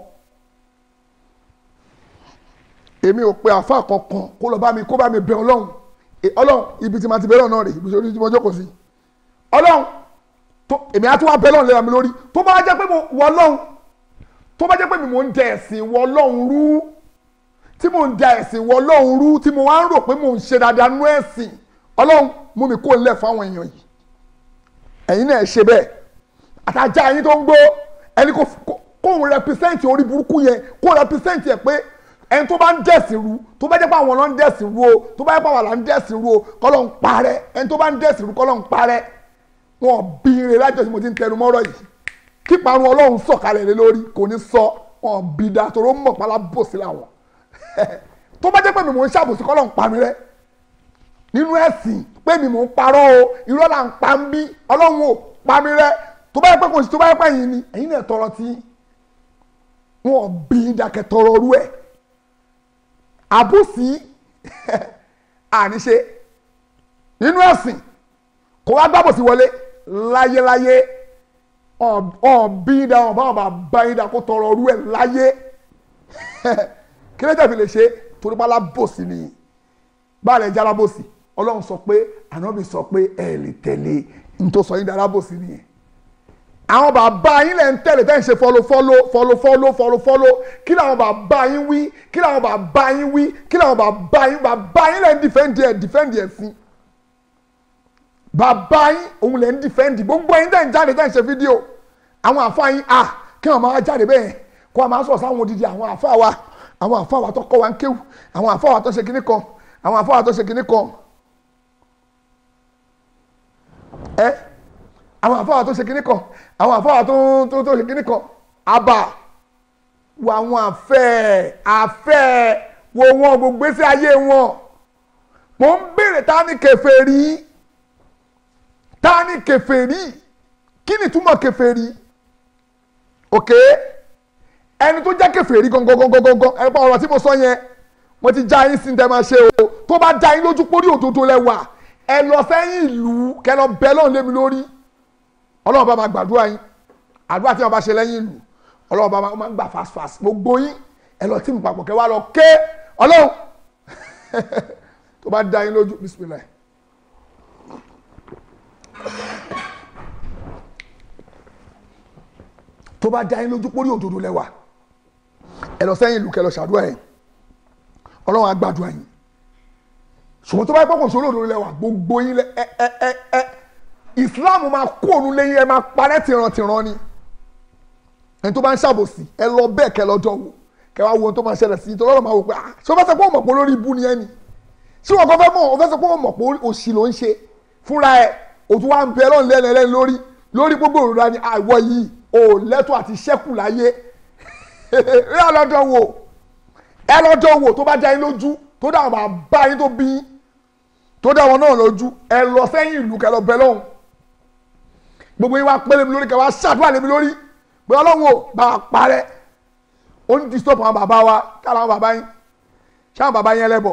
èmi ò pe àfa kankan kó lọ bá mi kó bá mi bẹ ọlọ́run ọlọ́run ibi tí ma ti bẹ̀rẹ̀ náà rè ibi tí mo jókòó sí ọlọ́run tó èmi á tún wá bẹ lọ́run lẹ́la mi lórí tó bá jẹ́ pé mo wọ ọlọ́run tó bá jẹ́ pé mi mò ń dẹ ẹ̀sìn wọ ọlọ́run rú tí mò ń da ẹ̀sìn wọ ọlọ́run rú tí mo wá ń rò pé mò ń ṣe dáadáa nú ẹ̀sìn ọlọ́run mú mi kó lẹ̀ fáwọn èèyàn yìí ẹ̀yin náà ṣe bẹ́ẹ̀ àtàjà yín tó ń gbó ẹni kò kóun rẹpísẹ́ǹtì orí burúkú yẹn kó rẹpísẹ́ǹtì ẹ̀ pé ẹni tó bá ń dẹ̀sìn rú tó bá jẹ́ pé àwọn ló ń dẹ̀sìn rú o tó bá jẹ́ pé àwọn là ń dẹ̀sìn rú o kọ́lọ́ ń parẹ́ ẹni tó bá ń dẹ̀sìn rú kọ́lọ́ ń parẹ́ wọn bí ire lájọ tí mo ti ń tẹnu mọ́rọ̀ yìí kí parun ọlọ́run sọ̀kalẹ̀ lé lórí kò ní sọ wọn bí da toró mọ̀ pálá bò sí làwọn tó bá jẹ́ pé mi mò ń ṣàbòsí kọ́lọ́ ń pa mi rẹ́ nínú ẹ̀sìn pé mi mò ń parọ́ o irọ́ là ń pa ń bí ọlọ́run ò pa mi rẹ́ tó bá yẹ pé kò sí tó bá yẹ pé yìí ni ẹ̀yin náà tọrọ tí wọn bí dákẹ́ tọrọ orú ẹ̀ àbòsí àníṣe nínú ẹ̀sìn kò wá gbàbòsí wọlé láyéláyé ọ̀bí da ọ̀bá ọ̀bá bá yín dà kó tọrọ orú ẹ̀ láyé kí ló dé fi lè ṣe torí bá lábòsí ni báàlẹ̀ jẹ́ alábòsí ọlọ́run sọ pé ànábì sọ pé ẹ lè tẹ̀lé ní tó sọ yín di alábòsí nìyẹn àwọn bàbá yín lẹ̀ ń tẹ̀lé tẹ́ ń ṣe fọlọ́ fọlọ́ fọlọ́ fọlọ́ fọlọ́ fọlọ́ kí làwọn bàbá yín wí kí làwọn bàbá yín wí kí làwọn bàbá yín bàbá yín lẹ̀ ń dìfẹ́ǹdì ẹ̀ dìfẹ́ǹdì ẹ̀ sí bàbá yín òun lẹ̀ ń dìfẹ́ǹdì gbogbo yín tẹ̀ ń jáde tẹ̀ ń ṣe fídíò àwọn àfa yín à kí wọ́n máa jáde bẹ́ẹ̀ kó wọ́n máa sọ̀rọ̀ sáwọn odidi àwọn àfa wa àwọn àfa wa tó kọ́ wa ń kéwù àwọn àfa wa tó ṣe kinní kan àwọn àfa wa tó ṣe kinní kan ẹ àwọn àfáà tó ṣe kinní kan àwọn àfáà tó tó tó ṣe kinní kan àbà wo àwọn àfẹ́ àfẹ́ wo wọn gbogbo gbèsè ayé wọn mò ń béèrè ta ni kèfèrí ta ni kèfèrí kí ni túmọ̀ kèfèrí òkè ẹni tó jẹ́ kèfèrí gangan ẹ pa ọ̀rọ̀ tí mo sọ yẹn mo ti já yín sí ní tẹ́ máa ṣe o tó bá já yín lójú pórí òdodo lẹ́wà ẹ lọ sẹ́yìn ìlú kẹ lọ bẹ lọ́run lé mi lórí ọlọ́run bá máa gbàdúrà yín àdúrà tí wọn bá ṣe lẹ́yìn ìlú ọlọ́run bá máa gbà fast fast gbogbo yín ẹ lọ tí mo papọ̀ kẹ wá lọ ké ọlọ́run tó bá dá yín lójú bisimilayi. tó bá dá yín lójú pórí òdodo lẹ́wà ẹ lọ sẹ́yìn ìlú kẹ lọ ṣàdúrà yẹn ọlọ́run á gbàdúrà yín ṣùgbọ́n tó bá yẹ pọ́kàn sólò lórí lẹ́wà gbogbo yín lẹ ẹ ẹ ẹ ẹ islam máa kó òun lẹ́yìn ẹ máa parẹ́ tìrantìran ni ẹni tó bá ń ṣàbòsí ẹ lọ bẹ́ẹ̀ kẹ lọ́jọ́ wò kẹ wá wo ohun tó máa ṣẹlẹ̀ sí i tọ́lọ́rọ̀ máa wò pé ah ṣé o fẹ́ sọ pé o mọ̀ pé olórí ibú ni ẹ ni ṣé wọn kọ́ fẹ́ mọ̀ o fẹ́ sọ pé o mọ̀ pé òṣì ló ń ṣe fúnra ẹ o tún wá ń bẹ ẹlọ́run lẹ́nu ẹlẹ́ni lórí lórí gbogbo òrùra ni àwọ̀ yìí o lẹ́tọ̀ àti ṣẹ́kù láyé rí ọlọ́dọ̀ wò ẹ lọ́dọ̀ wò tó bá dá yín lójú tó dá àwọn bàbá yín tó bí yín tó dá wọn náà lójú ẹ lọ sẹ́yìn ìlú kẹ lọ bẹ lọ́hùn gbogbo yín wá pélé mi lórí kẹ wá ṣàdúrà lé mi lórí pé ọlọ́run ò bá a parẹ́ ó ní disturb àwọn bàbá wa káàlà àwọn bàbá yín ṣáà bàbá yín ẹlẹ́bọ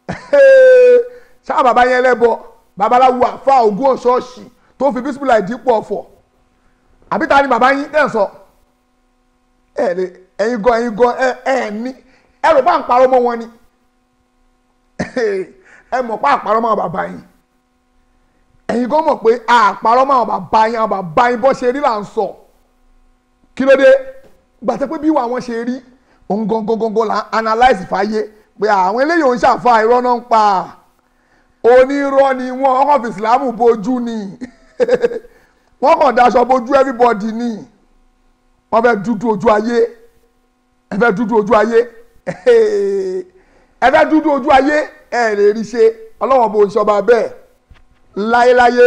ṣáà bàbá yín ẹlẹ́bọ babaláwo àfa ògún ọ̀ṣọ́ọ̀ṣì tó fi bísímìlà ìdípò ọ̀fọ̀ àbí ta ni bàbá yín tẹ̀ ń sọ ẹ̀yin gan ẹ̀yin gan ẹ̀ ẹ̀ ní ẹ rò bá ń parọ́ mọ́ wọn ni ẹ mọ̀ pé àparọ́ mọ́ àwọn bàbá yín ẹ̀yin gan mọ̀ pé àparọ́ mọ́ àwọn bàbá yín àwọn bàbá yín bọ́ ṣe rí là ń sọ kí ló dé gbàtẹ́ pé bí wà wọ́n ṣe rí òun gangan gangan là ń analyse fàyè pé àwọn eléyìí ò ń ṣàfà irọ́ náà ń pa onírọ́ ni wọ́n ọkọ̀ fi ìsìlámù bojú ni wọ́n kàn daṣọ bojú everybody ni wọ́n fẹ́ dúdú ojú ayé ẹ fẹ́ dúdú ojú ayé ẹ fẹ́ dúdú ojú ayé ẹ lè rí ṣe ọlọ́wọ́n bò ń ṣọba bẹ́ẹ̀ láyéláyé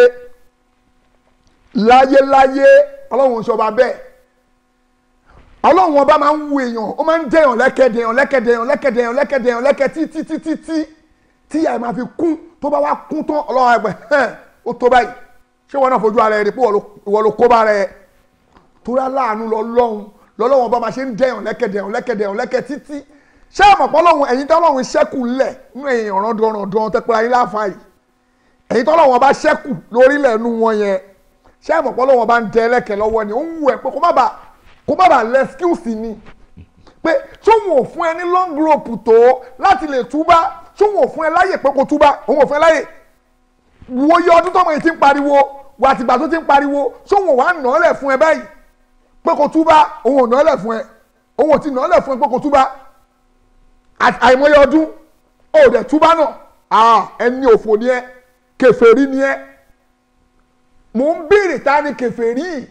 láyéláyé ọlọ́wọ́n ń ṣọba bẹ́ẹ̀ ọlọ́wọ́n ọba máa ń wu èèyàn ó máa ń dẹ̀yàn lẹ́kẹ̀ dẹ̀yàn lẹ́kẹ̀ dẹ̀yàn lẹ́kẹ̀ dẹ̀yàn lẹ́kẹ̀ dẹ̀yàn lẹ́kẹ̀ títí títí tí tí ìyá ẹ̀ máa fi kún tó bá wá kún tán ọlọ́wọ́n ẹgbẹ́ hẹ́n ó tó báyìí ṣé wọn náà fojú ara ẹ̀ rí pé ìwọ ló kó bá rẹ̀ torí aláàánú lọ́lọ́run lọ́lọ́wọ́n ọba máa ṣe ń dẹ̀yàn lẹ́kẹ̀ dẹ̀yàn lẹ́kẹ̀ dẹ̀yàn lẹ́kẹ̀ títí ṣé àmọ̀ pọ́lọ́hún ẹ̀yin tọ́lọ́hún ṣẹ́kù ńlẹ̀ nínú èèyàn rọ́ndọ̀rọ̀ndọ̀ tẹ́pẹ́ ayé láfa yìí ẹ̀yin tọ́lọ́hún ọba ṣẹ́kù lórílẹ̀ nu wọn yẹn ṣé àmọ̀ pọ́lọ́hún ọba ń tẹ ẹlẹ́kẹ̀ lọ́wọ́ ni ó ń wù ẹ́ pé kó má bà kó má bà lẹ́ skills ni pé sóhun ò fún ẹ ní long rope tó láti lè túbá sóhun ò fún ẹ láyè pé kó túbá òun ò fún ẹ láyè wo iye ọdún tọ́mọ yìí ti ń pariwo wà àtìgbà tó ti ń pariwo sóhun ò wá nà ọ́ lẹ̀ fún ẹ báyìí pé kó túbá òun ò nà ọ́ lẹ̀ fún ẹ òun ò ti nà ọ́ lẹ̀ fún ẹ pé kó túbá àti àìmọye ọdún ó dẹ̀ túbá náà ah ẹni òfò ni ẹ kèfèrí ni ẹ mò ń béèrè ta ni kèfèrí yìí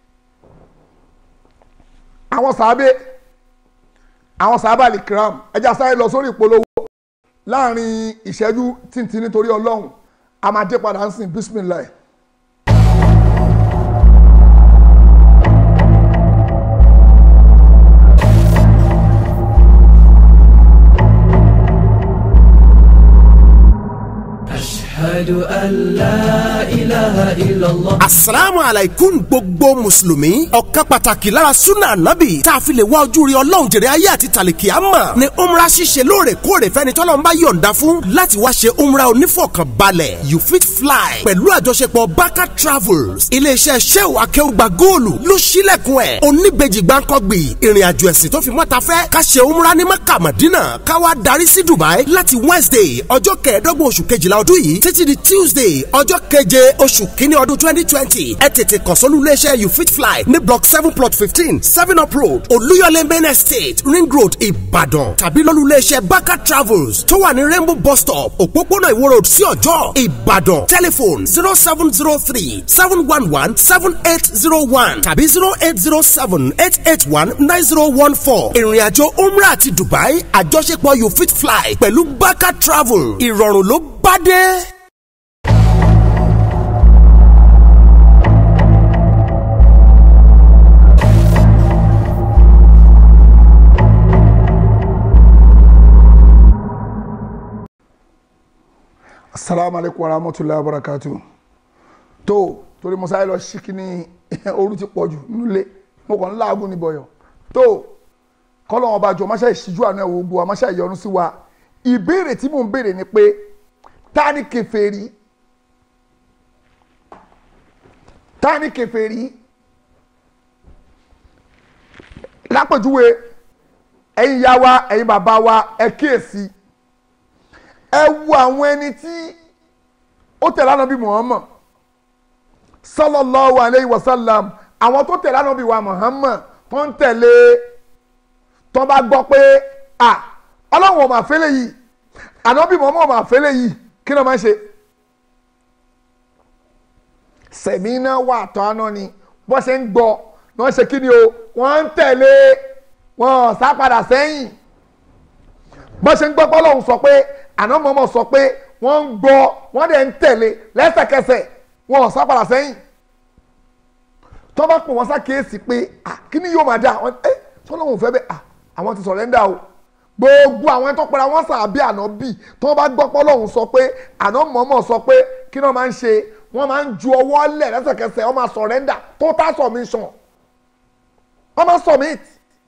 àwọn sàábé àwọn sàábà lè kram ẹja sáré lọ sórí ìpolówó láàrin ìṣẹ́jú tìǹtìǹ nítorí ọlọ́run a máa dé padà ń sìn bísímìláì. أشهد أن لا إله إلا الله asalaamu alaikum gbogbo mùsùlùmí ọ̀kan pàtàkì lára sunna anabi tá a fi lè wá ojú rí ọlọ́run jèrè ayé àti tàlìkì àmà ni umrah ṣíṣe lóòrèkóòrè fẹ́ni tọ́lọ́run bá yọ̀ǹda fún láti wá ṣe umrah onífọ̀kànbalẹ̀ you fit fly pẹ̀lú àjọṣepọ̀ baka travels iléeṣẹ́ sheu akẹ́wùgbà góòlù ló ṣílẹ̀kùn ẹ̀ oníbejì gbáǹkọ́gbì ìrìn àjò ẹ̀sìn tó fi mọ́ta fẹ́ ká ṣe umrah ní maka madina ká wá darí sí dubai láti wednesday ọjọ́ kẹẹ̀ẹ́dọ́gbọ̀n oṣù kejìlá ọdún yìí títí di tuesday ọjọ́ keje oṣù kínní ọdún twenty twenty ẹ tètè kàn sólú iléeṣẹ́ you fit fly ní block seven plot fifteen seven up road olúyọlé main estate ring road ìbàdàn tàbí lólú iléeṣẹ́ baka travels tó wà ní rainbow bus stop òpópónà ìwó road sí ọjọ́ ìbàdàn telephone zero seven zero three seven one one seven eight zero one tàbí zero eight zero seven eight eight one nine zero one four ìrìnàjò umrah àti dubai àjọṣepọ̀ you fit fly pẹ̀lú baka travel ìrọ̀rùn ló bá dé. asalaamu aleykum wa rahmatulahi wa barakatu tó torí mo sáré lọ sí kíní ooru ti pọ̀ jù nílé mo kàn ń láàgùn ní bọ̀yọ̀ tó kọ́lọ́ wọn bá jọ máṣá ìṣíjú àná ẹ̀wọ̀ gbogbo wa máṣá ìyọnu sí wa ìbéèrè tí mò ń béèrè ni pé ta ni kèfèrí ta ni kèfèrí lápèjúwe ẹ̀yin ìyá wa ẹ̀yin bàbá wa ẹ kíyèsí ẹ wo àwọn ẹni tí ó tẹ̀lé ànábì Muhammad sallallahu alayhi wa sallam àwọn tó tẹ̀lé ànábì wa Muhammad tó ń tẹ̀lé tó bá gbọ́ pé à ọlọ́run ò mà fẹ́lẹ̀ yìí ànábì Muhammad ò mà fẹ́lẹ̀ yìí kí ló máa ń ṣe. sẹ̀mí náà wà tọ́ àná ni bó ṣe ń gbọ́ ni wọ́n ṣe kí ni o wọ́n ń tẹ̀lé wọ́n sá padà sẹ́yìn bó ṣe ń gbọ́ pé ọlọ́run sọ pé àná mọ́mọ́ sọ pé wọ́n ń gbọ́ wọ́n dẹ̀ ń tẹ̀lé lẹ́sẹ̀kẹsẹ̀ wọn ò sápàdà sẹ́yìn tó bá pè wọ́n ṣàkíyèsí pé kí ni yóò máa dà wọ́n ẹ sọ́lọ́hún fẹ́ bẹ́ẹ̀ àwọn ti sọ̀rẹ́ńdà o gbogbo àwọn tó pera wọn sàbí àná bì tó bá gbọ́ pé ọlọ́run sọ pé àná mọ́mọ́ sọ pé kí ni wọ́n máa ń ṣe wọ́n máa ń ju ọwọ́ lẹ̀ lẹ́sẹ̀kẹsẹ̀ wọ́n máa sọ̀rẹ́ńdà total submission wọ́n máa submit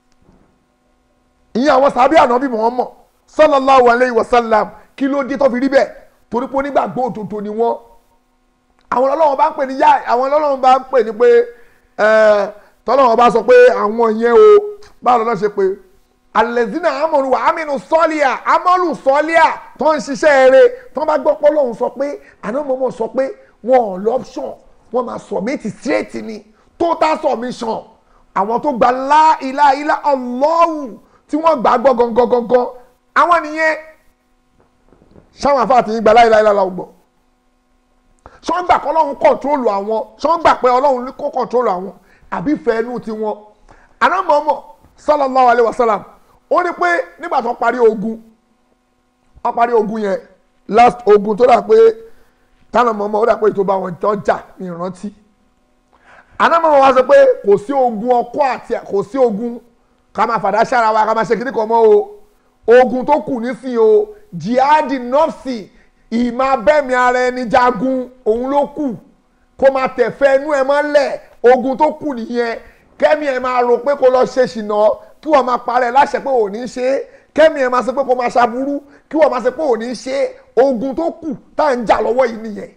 ìyẹn àwọn sàbí àná bì wọ́n mọ̀ sallallahu alayhi wa sallam kí ló dé tó fi rí bẹ́ẹ̀ torí pé onígbàgbọ́ òtòtò ni wọ́n àwọn ọlọ́run bá ń pè ní yá àwọn ọlọ́run bá ń pè ní pé tọ́lọ́run bá sọ pé àwọn yẹn o báwo lọ́nà ṣe pé alẹ́zínà amọ̀lù wà ámínú sọ́líà amọ̀lù sọ́líà tó ń ṣiṣẹ́ eré tó bá gbọ́ pé ọlọ́run sọ pé ànámọ́mọ́ sọ pé wọn ò lọ́pṣọ̀n wọn máa submit straight ni total submission àwọn tó gba láìláìlá ọlọ́run tí wọ́n gbà gbọ́ gangan gangan àwọn nìyẹn sáwọn afáàtì yín gba láìláìlá la gbọ́ sọ́n gbà pé ọlọ́run kọ̀ntrólù àwọn sọ́n gbà pé ọlọ́run kó kọ̀ntrólù àwọn àbí fẹ́ẹ́nù tiwọn anamọ́mọ́ sallallahu alayhi wa sallam ó ní pé nígbà tó parí ogun wọ́n parí ogun yẹn last ogun tó dà pé tánà mọ́mọ́ ó dà pé ètò bá wọn tó jà ní ìrántí anamọ́mọ́ wa sọ pé kò sí ogun ọkọ àti kò sí ogun ká máa fàdá sára wa ká máa ṣe kíní kan mọ́ o ogun tó kù nísìnyí o jihadi nọ́ọ̀sì ìmọ̀ abẹ́mi ara ẹni jagun òun ló kù kó máa tẹ̀fẹ́ inú ẹ mọ́lẹ̀ ogun tó kù nìyẹn kẹ́mi ẹ máa rò pé kó lọ ṣe ṣìnà kí wọ́n máa parẹ́ láṣẹ pé ò ní ṣe é kẹ́mi ẹ máa ṣe pé kó máa ṣaburú kí wọ́n máa ṣe pé ò ní ṣe é ogun tó kù tá à ń jà lọ́wọ́ yìí nìyẹn.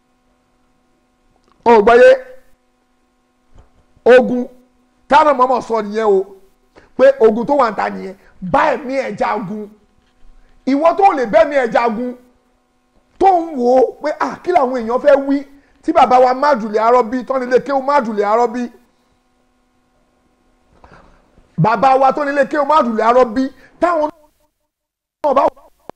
o gbọ́yé ogun táwọn mọ́mọ́ sọ nìyẹn o pé ogun tó wà ń ta nìyẹn bá ẹ̀mí ẹ̀ jagun ìwọ tó lè bẹ́ẹ̀mí ẹ̀ jagun tó ń wò ó pé à kí làwọn èèyàn fẹ́ wí tí bàbá wa májùlẹ̀ arọ́bí tọ́nilé kéwù májùlẹ̀ arọ́bí bàbá wa tọ́nilé kéwù májùlẹ̀ arọ́bí táwọn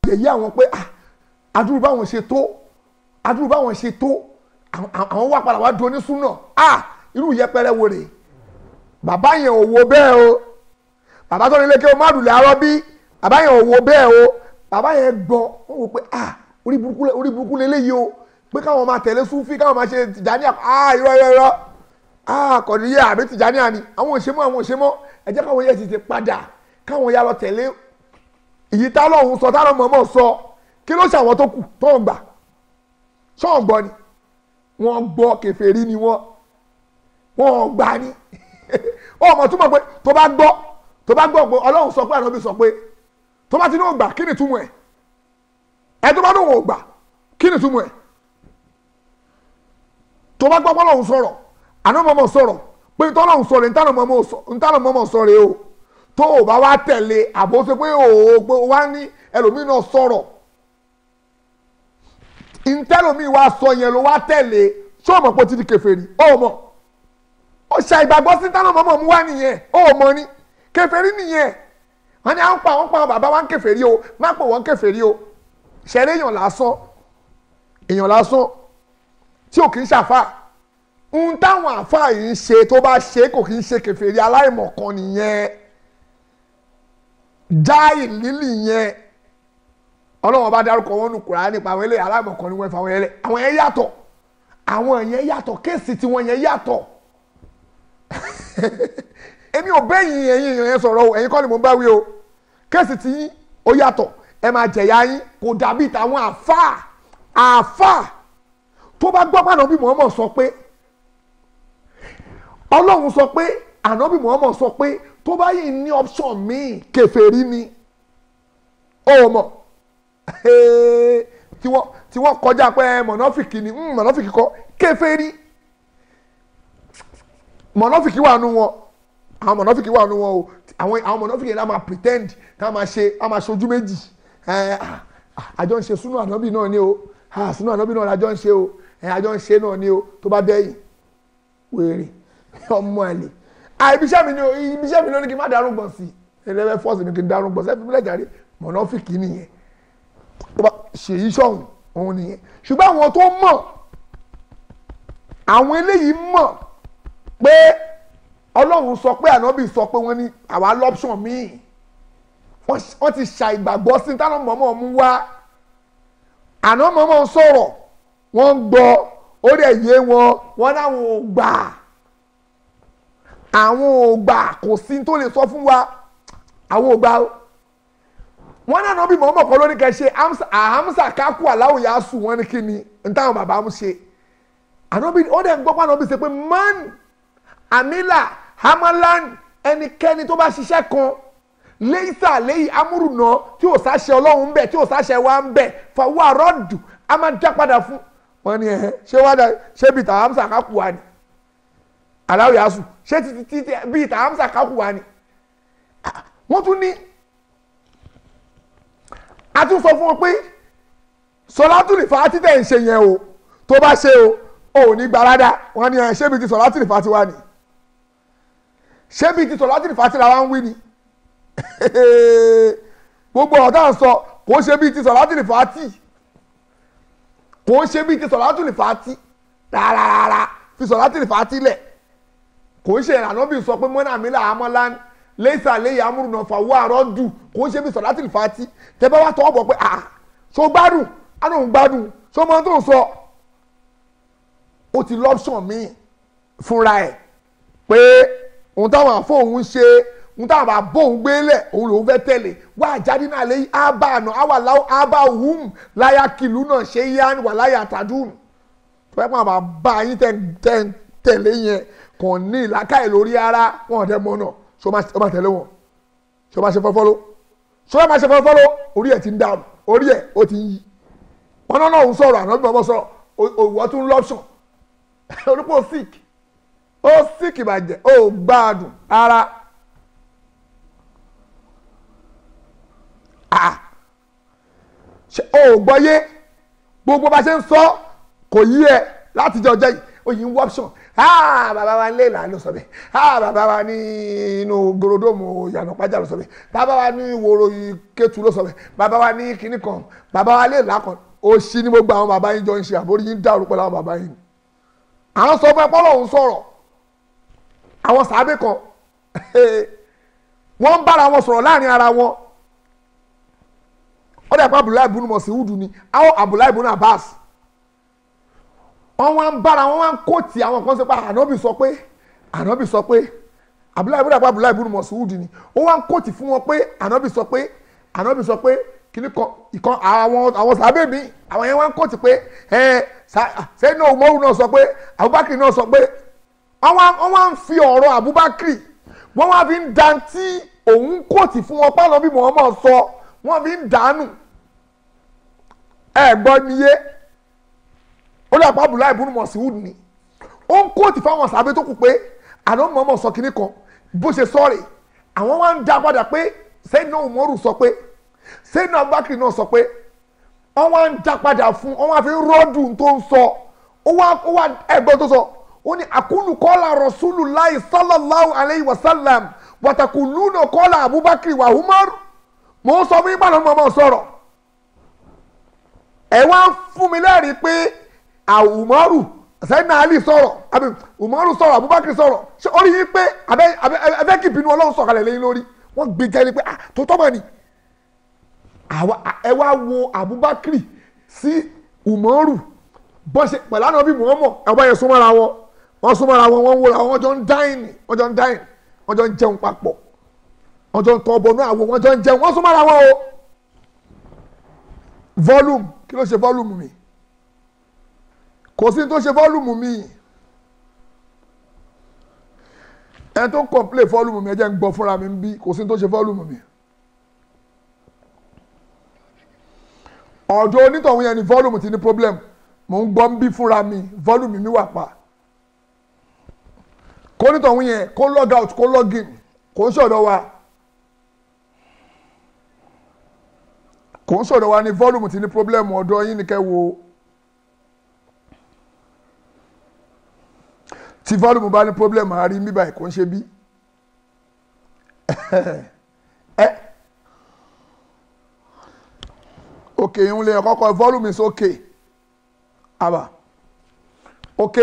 yẹ̀yẹ́ àwọn pé ah adúrú báwọn ṣe tó adúrú báwọn ṣe tó àwọn- àwọn wà padà wá di onísúnà ah irú yẹpẹrẹ wo rèé bàbá yẹn ò wo bẹ́ẹ̀ o bàbá tó ní ilé kí o má dùn láàárọ̀ bí bàbá yẹn ò wo bẹ́ẹ̀ o bàbá yẹn gbọ́ wọ́n wò pé ah orí burúkú lé- orí burúkú lélẹ́yìí o pé káwọn máa tẹ̀lé súnfí káwọn máa ṣe tìjànìyà ah irọ́ irọ́ irọ́ ah kọ̀díyà àbí tìjànìyà ni àwọn òṣèmọ́ àwọn òṣèmọ́ ẹ jẹ́ káwọn yẹn ti ti padà káwọn ya lọ tẹ̀lé ìyí tá lọ́hùn sọ tá lọ́mọ mọ̀ sọ kí ló ṣàwọn tó kù tó ń gbà ṣọ́ọ̀ gbọ́ ni wọ́n gbọ́ kèfèrí ni wọ́n wọ́n gbà ní ó mọ̀ túmọ̀ pé tó bá gbọ́ tó bá gbọ́ pé ọlọ́run sọ pé ànábì sọ pé tó bá ti ní ògbà kí ni túmọ̀ ẹ̀ ẹ tó bá ní òun ògbà kí ni túmọ̀ ẹ̀ tó bá gbọ́ pé ọlọ́run sọ̀rọ̀ ànámọ̀mọ̀ sọ̀rọ̀ pé tọ́lọ́run sọ̀rọ̀ ntánàmọ̀mọ̀ sọ̀rọ̀ o tó o bá wá tẹ̀lé àbó ṣe pé o pé o wá ní ẹlòmíì náà sọ̀rọ̀ ntẹ́lòmíì wá sọ yẹn ló wá tẹ̀lé ṣé o mọ̀ pé o ti di kèfèrí o mọ̀ ó ṣe ìgbàgbọ́ sí tánà mọ́mọ́ mú wá nìyẹn ó mọ ni kèfèrí nìyẹn wọn ni à ń pa àwọn pa àwọn bàbá wa ń kèfèrí o má pè wọ́n kèfèrí o ṣẹ̀rẹ̀ èèyàn lásán èèyàn lásán tí ò kì í ṣàfà ń táwọn àfà yìí ń ṣe tó bá ṣe kò kì í ṣe kèfèrí aláìmọ̀kan nìyẹn jáì lílì yẹn ọlọ́wọ́n bá dárúkọ wọn nù Kùránì nípa àwọn eléyìí aláìmọ̀kan ni wọ́n fa àwọn yẹn lẹ̀ àwọn yẹn yàtọ̀ àwọn yẹn yàtọ̀ kéèsì tiwọn yẹn yàtọ̀ èmi ò bẹ́yìn ẹ̀yin èèyàn yẹn sọ̀rọ̀ o ẹ̀yin kọ́ ni mo bá wí o kéèsì tí yín ó yàtọ̀ ẹ máa jẹ̀yà yín kò dàbí tàwọn àáfàá àáfàá tó bá gbọ́ pàdánù bí Muhammad sọ pé ọlọ́run sọ pé ànábì Muhammad sọ pé tó bá yìí ní option míì kèfèrí ni ó mọ̀ tí wọ́n tí wọ́n kọjá pé mọ̀nàfìkì ni mm, mọ̀nàfìkì kọ́ kèfèrí mọ̀nàfìkì wà nù wọn àwọn mọ̀nàfìkì wà nù wọn o àwọn àwọn mọ̀nàfìkì yẹn náà máa pretend ká máa ṣe ká máa ṣojú méjì ẹ àjọ ń ṣe súnú ànábì náà ni o ah, súnú ànábì náà lájọ ń ṣe o ẹ àjọ ń ṣe náà ni o tó bá dẹ́yìn wèrè ọmọ àlè ah ibiṣẹ́ mi ni o ibiṣẹ́ mi ni o ní kí n má darún gbọ̀n sí i ẹlẹ́fẹ́ fọ́ọ̀sì ni kí n darún gbọ̀n sí ẹ fi mílẹ̀ jàre mọ̀nàfìkì nìyẹn tó bá ṣèyí sọ̀hún òun nìyẹn ṣùgbọ́n àwọn tó mọ̀ àwọn eléyìí mọ̀ pé ọlọ́run sọ pé ànábì sọ pé wọ́n ní àwa lọ́pṣọ̀n míì wọ́n ti ṣàìgbàgbọ́ sí táwọn mọ̀mọ́ mú wá àná mọ̀mọ́ sọ̀rọ̀ wọ́n ń gbọ́ ó dẹ̀ yé wọn wọ́n láwọn ò gbà àwọn ò gbà kò sí tó lè sọ fún wa àwọn ò gbà o wọ́n náà nọ́bí mọ̀mọ́ kan lórí kẹ́ ṣe àhámsà kákú aláwòyá sùn wọ́n ní kí ni n táwọn bàbá mu ṣe ànábì ó dẹ̀ ń gbọ́ pé ànábì ṣe pé man amila hamalan ẹnikẹ́ni tó bá ṣiṣẹ́ kan leisa leyi amúrùnà tí ò sáṣẹ ọlọ́run ń bẹ̀ tí ò sáṣẹ wa ń bẹ̀ fàwọn àrọ́dù a máa dá padà fún wọn ni ẹ̀hẹ́ ṣé wá dá ṣé bíi tàhámsà kákú wa ni aláwòyá sùn ṣé títí títí bíi tàhámsà kákú wa ni wọ́n tún ní a tún sọ fún wọn pé sọlátùlì fàátì tẹ̀ ń ṣe yẹn o tó bá ṣe o ò ní gbalada wọn ni ẹ ṣé bíi ti sọlátùlì fàátì wá ni ṣé bíi ti sọlátùlì fàátì la wá ń wí ni gbogbo ọ̀tá ń sọ kò ṣe bíi ti sọlátùlì fàátì kò ṣe bíi ti sọlátùlì fàátì rárá fi sọlátùlì fàátì lẹ̀ kò ń ṣe ìrànà bíi sọ pé mọ́nà mi là á mọ́ lánàá lẹ́sà lẹ́yìn amúrùnà fàwọ́ àárọ̀ dù kò ń ṣe bí sọ̀rọ̀ láti lè fa ti tẹ́ bá wá tọwọ́ bọ̀ pé à so gbádùn àná òun gbádùn so mọ tó ń sọ ó ti lọ́pṣọ̀n míì fúnra ẹ̀ pé òun táwọn àfọ òun ṣe òun táwọn àbọ̀ òun gbélẹ̀ òun lòun fẹ́ tẹ̀lé wá àjáde náà lẹ́yìn ábà àná àwàláwò ábà òhùn láyà kìlú náà ṣe yá wà láyà tàdún tó yẹ kó àwọn bá yín tẹ̀lé yẹn kàn ní ìlàkàyè lórí ara wọn ò dẹ́ mọ́ náà so ma ma tẹ̀lé wọn so ma ṣe fọlọfọlọ so ma ṣe fọlọfọlọ orí ẹ̀ ti ń dàrú orí ẹ̀ ó ti ń yí wọn náà ń sọ̀rọ̀ àná bí wọn sọ̀rọ̀ òwò tún lọ́pṣọ̀n onípò sick ó sick ìbàjẹ́ ó gbádùn ara ah ṣe ó gbọ́yé gbogbo bá ṣe ń sọ kò yí ẹ láti jẹ ọjọ́ yìí ó yìí ń wọ́pṣọ̀n ah bàbá wa nílé ìlànà ló sọ bẹ́ẹ̀ ah bàbá wa ní inú gorodomu ìyànà pàjá ló sọ bẹ́ẹ̀ bàbá wa ní ìwòrò ìkẹtù ló sọ bẹ́ẹ̀ bàbá wa ní kinní kan bàbá wa lè lákan òṣì ni gbogbo àwọn bàbá yín jọ ń ṣe àbórí yín dàrú pẹ̀lú àwọn bàbá yín àwọn sọ fún ẹ pọ́lọ́ òun sọ̀rọ̀ àwọn sàábẹ̀ kan wọ́n ń bára wọn sọ̀rọ̀ láàrin ara wọn ó dẹ̀ pa abdullahi ibn Mas'ud ni àwọn abdullahi ibn Abbas wọ́n wá ń bára wọn wá ń kóòtì àwọn kan sọ pé ànábì sọ pé ànábì sọ pé abdullahi ibn Abbas abdullahi ibn Mas'ud ni ó wá ń kóòtì fún wọn pé ànábì sọ pé ànábì sọ pé kíní kan ìkan àwọn àwọn sàbẹ̀ mi àwọn yẹn wá ń kóòtì pé ẹ sẹ́yìn náà Umaru náà sọ pé Abubakar náà sọ pé wọ́n wá ń fi ọ̀rọ̀ Abubakar wọ́n wá fi ń dantí òun kóòtì fún wọn pálọ̀ bí Muhammad sọ wọ́n fi ń dànù ẹ gbọ́ níyé ó dà pa Abdullahi ibn Mas'ud ni ó ń kóòtì fáwọn sàbẹ̀ tó kù pé àná Muhammad sọ kíní kan bó ṣe sọ̀rọ̀ àwọn wá ń dá padà pé sẹ́yìn náà Umaru sọ pé sẹ́yìn náà Abubakar náà sọ pé wọ́n wá ń dá padà fún wọ́n wá fi rọ́ọ̀dù tó ń sọ ó wá ó wá ẹgbẹ́ tó sọ ó ní àkúlù kọ́lá Rasulullahi sallallahu alayhi wa sallam wàtàkùlùnà kọ́lá Abubakar wa Umar mò ń sọ fún yín pàdánù mọ́mọ́ sọ̀rọ̀ ẹ wá ń fún mi lẹ́rìí pé Umaru sẹ́yìn Ali sọ̀rọ̀ àbí Umaru sọ̀rọ̀ Abubakar sọ̀rọ̀ ṣé ó rí yín pé abẹ́ kí ìbínú Ọlọ́run sọ̀kalẹ̀ lẹ́yìn lórí wọ́n gbé jẹ́ ni pé tó tọ́ mọ̀ ni ẹ wá wo Abubakar sí Umaru bọ́n ṣe pẹ̀lú àná bí Muhammad ẹ̀wọ́n yẹn súnmọ́ra wọn wọ́n súnmọ́ra wọn wọ́n wúra wọn jọ ń dáìnì wọ́n jọ ń dáìnì wọ́n jọ ń jẹun papọ̀ wọ́n jọ ń tọ́ ọbọ̀ náà àwọn wọ́n jọ ń jẹun wọ́n súnmọ́ra wọn o volume kí ló ṣe volume mi kò sí tó ṣe volume mi ẹni tó ń complain volume mi ẹ jẹ́ ń gbọ́ fúnra mi ń bí kò sí tó ṣe volume mi. ọ̀dọ̀ onítọ̀hún yẹn ni volume ti ní problem mò ń gbọ́ ń bí fúnra mi volume mi wà pa kó onítọ̀hún yẹn kó log out kó log in kò ń ṣọ̀dọ̀ wa kò ń ṣọ̀dọ̀ wa ni volume ti ní problem ọ̀dọ̀ yín ni kẹ́ wo tí volume bá ní problem àárín bíbá ẹ̀ kò ń ṣe bí ẹ òkè ìhun lè kọ́kọ́ volume is okay àbá òkè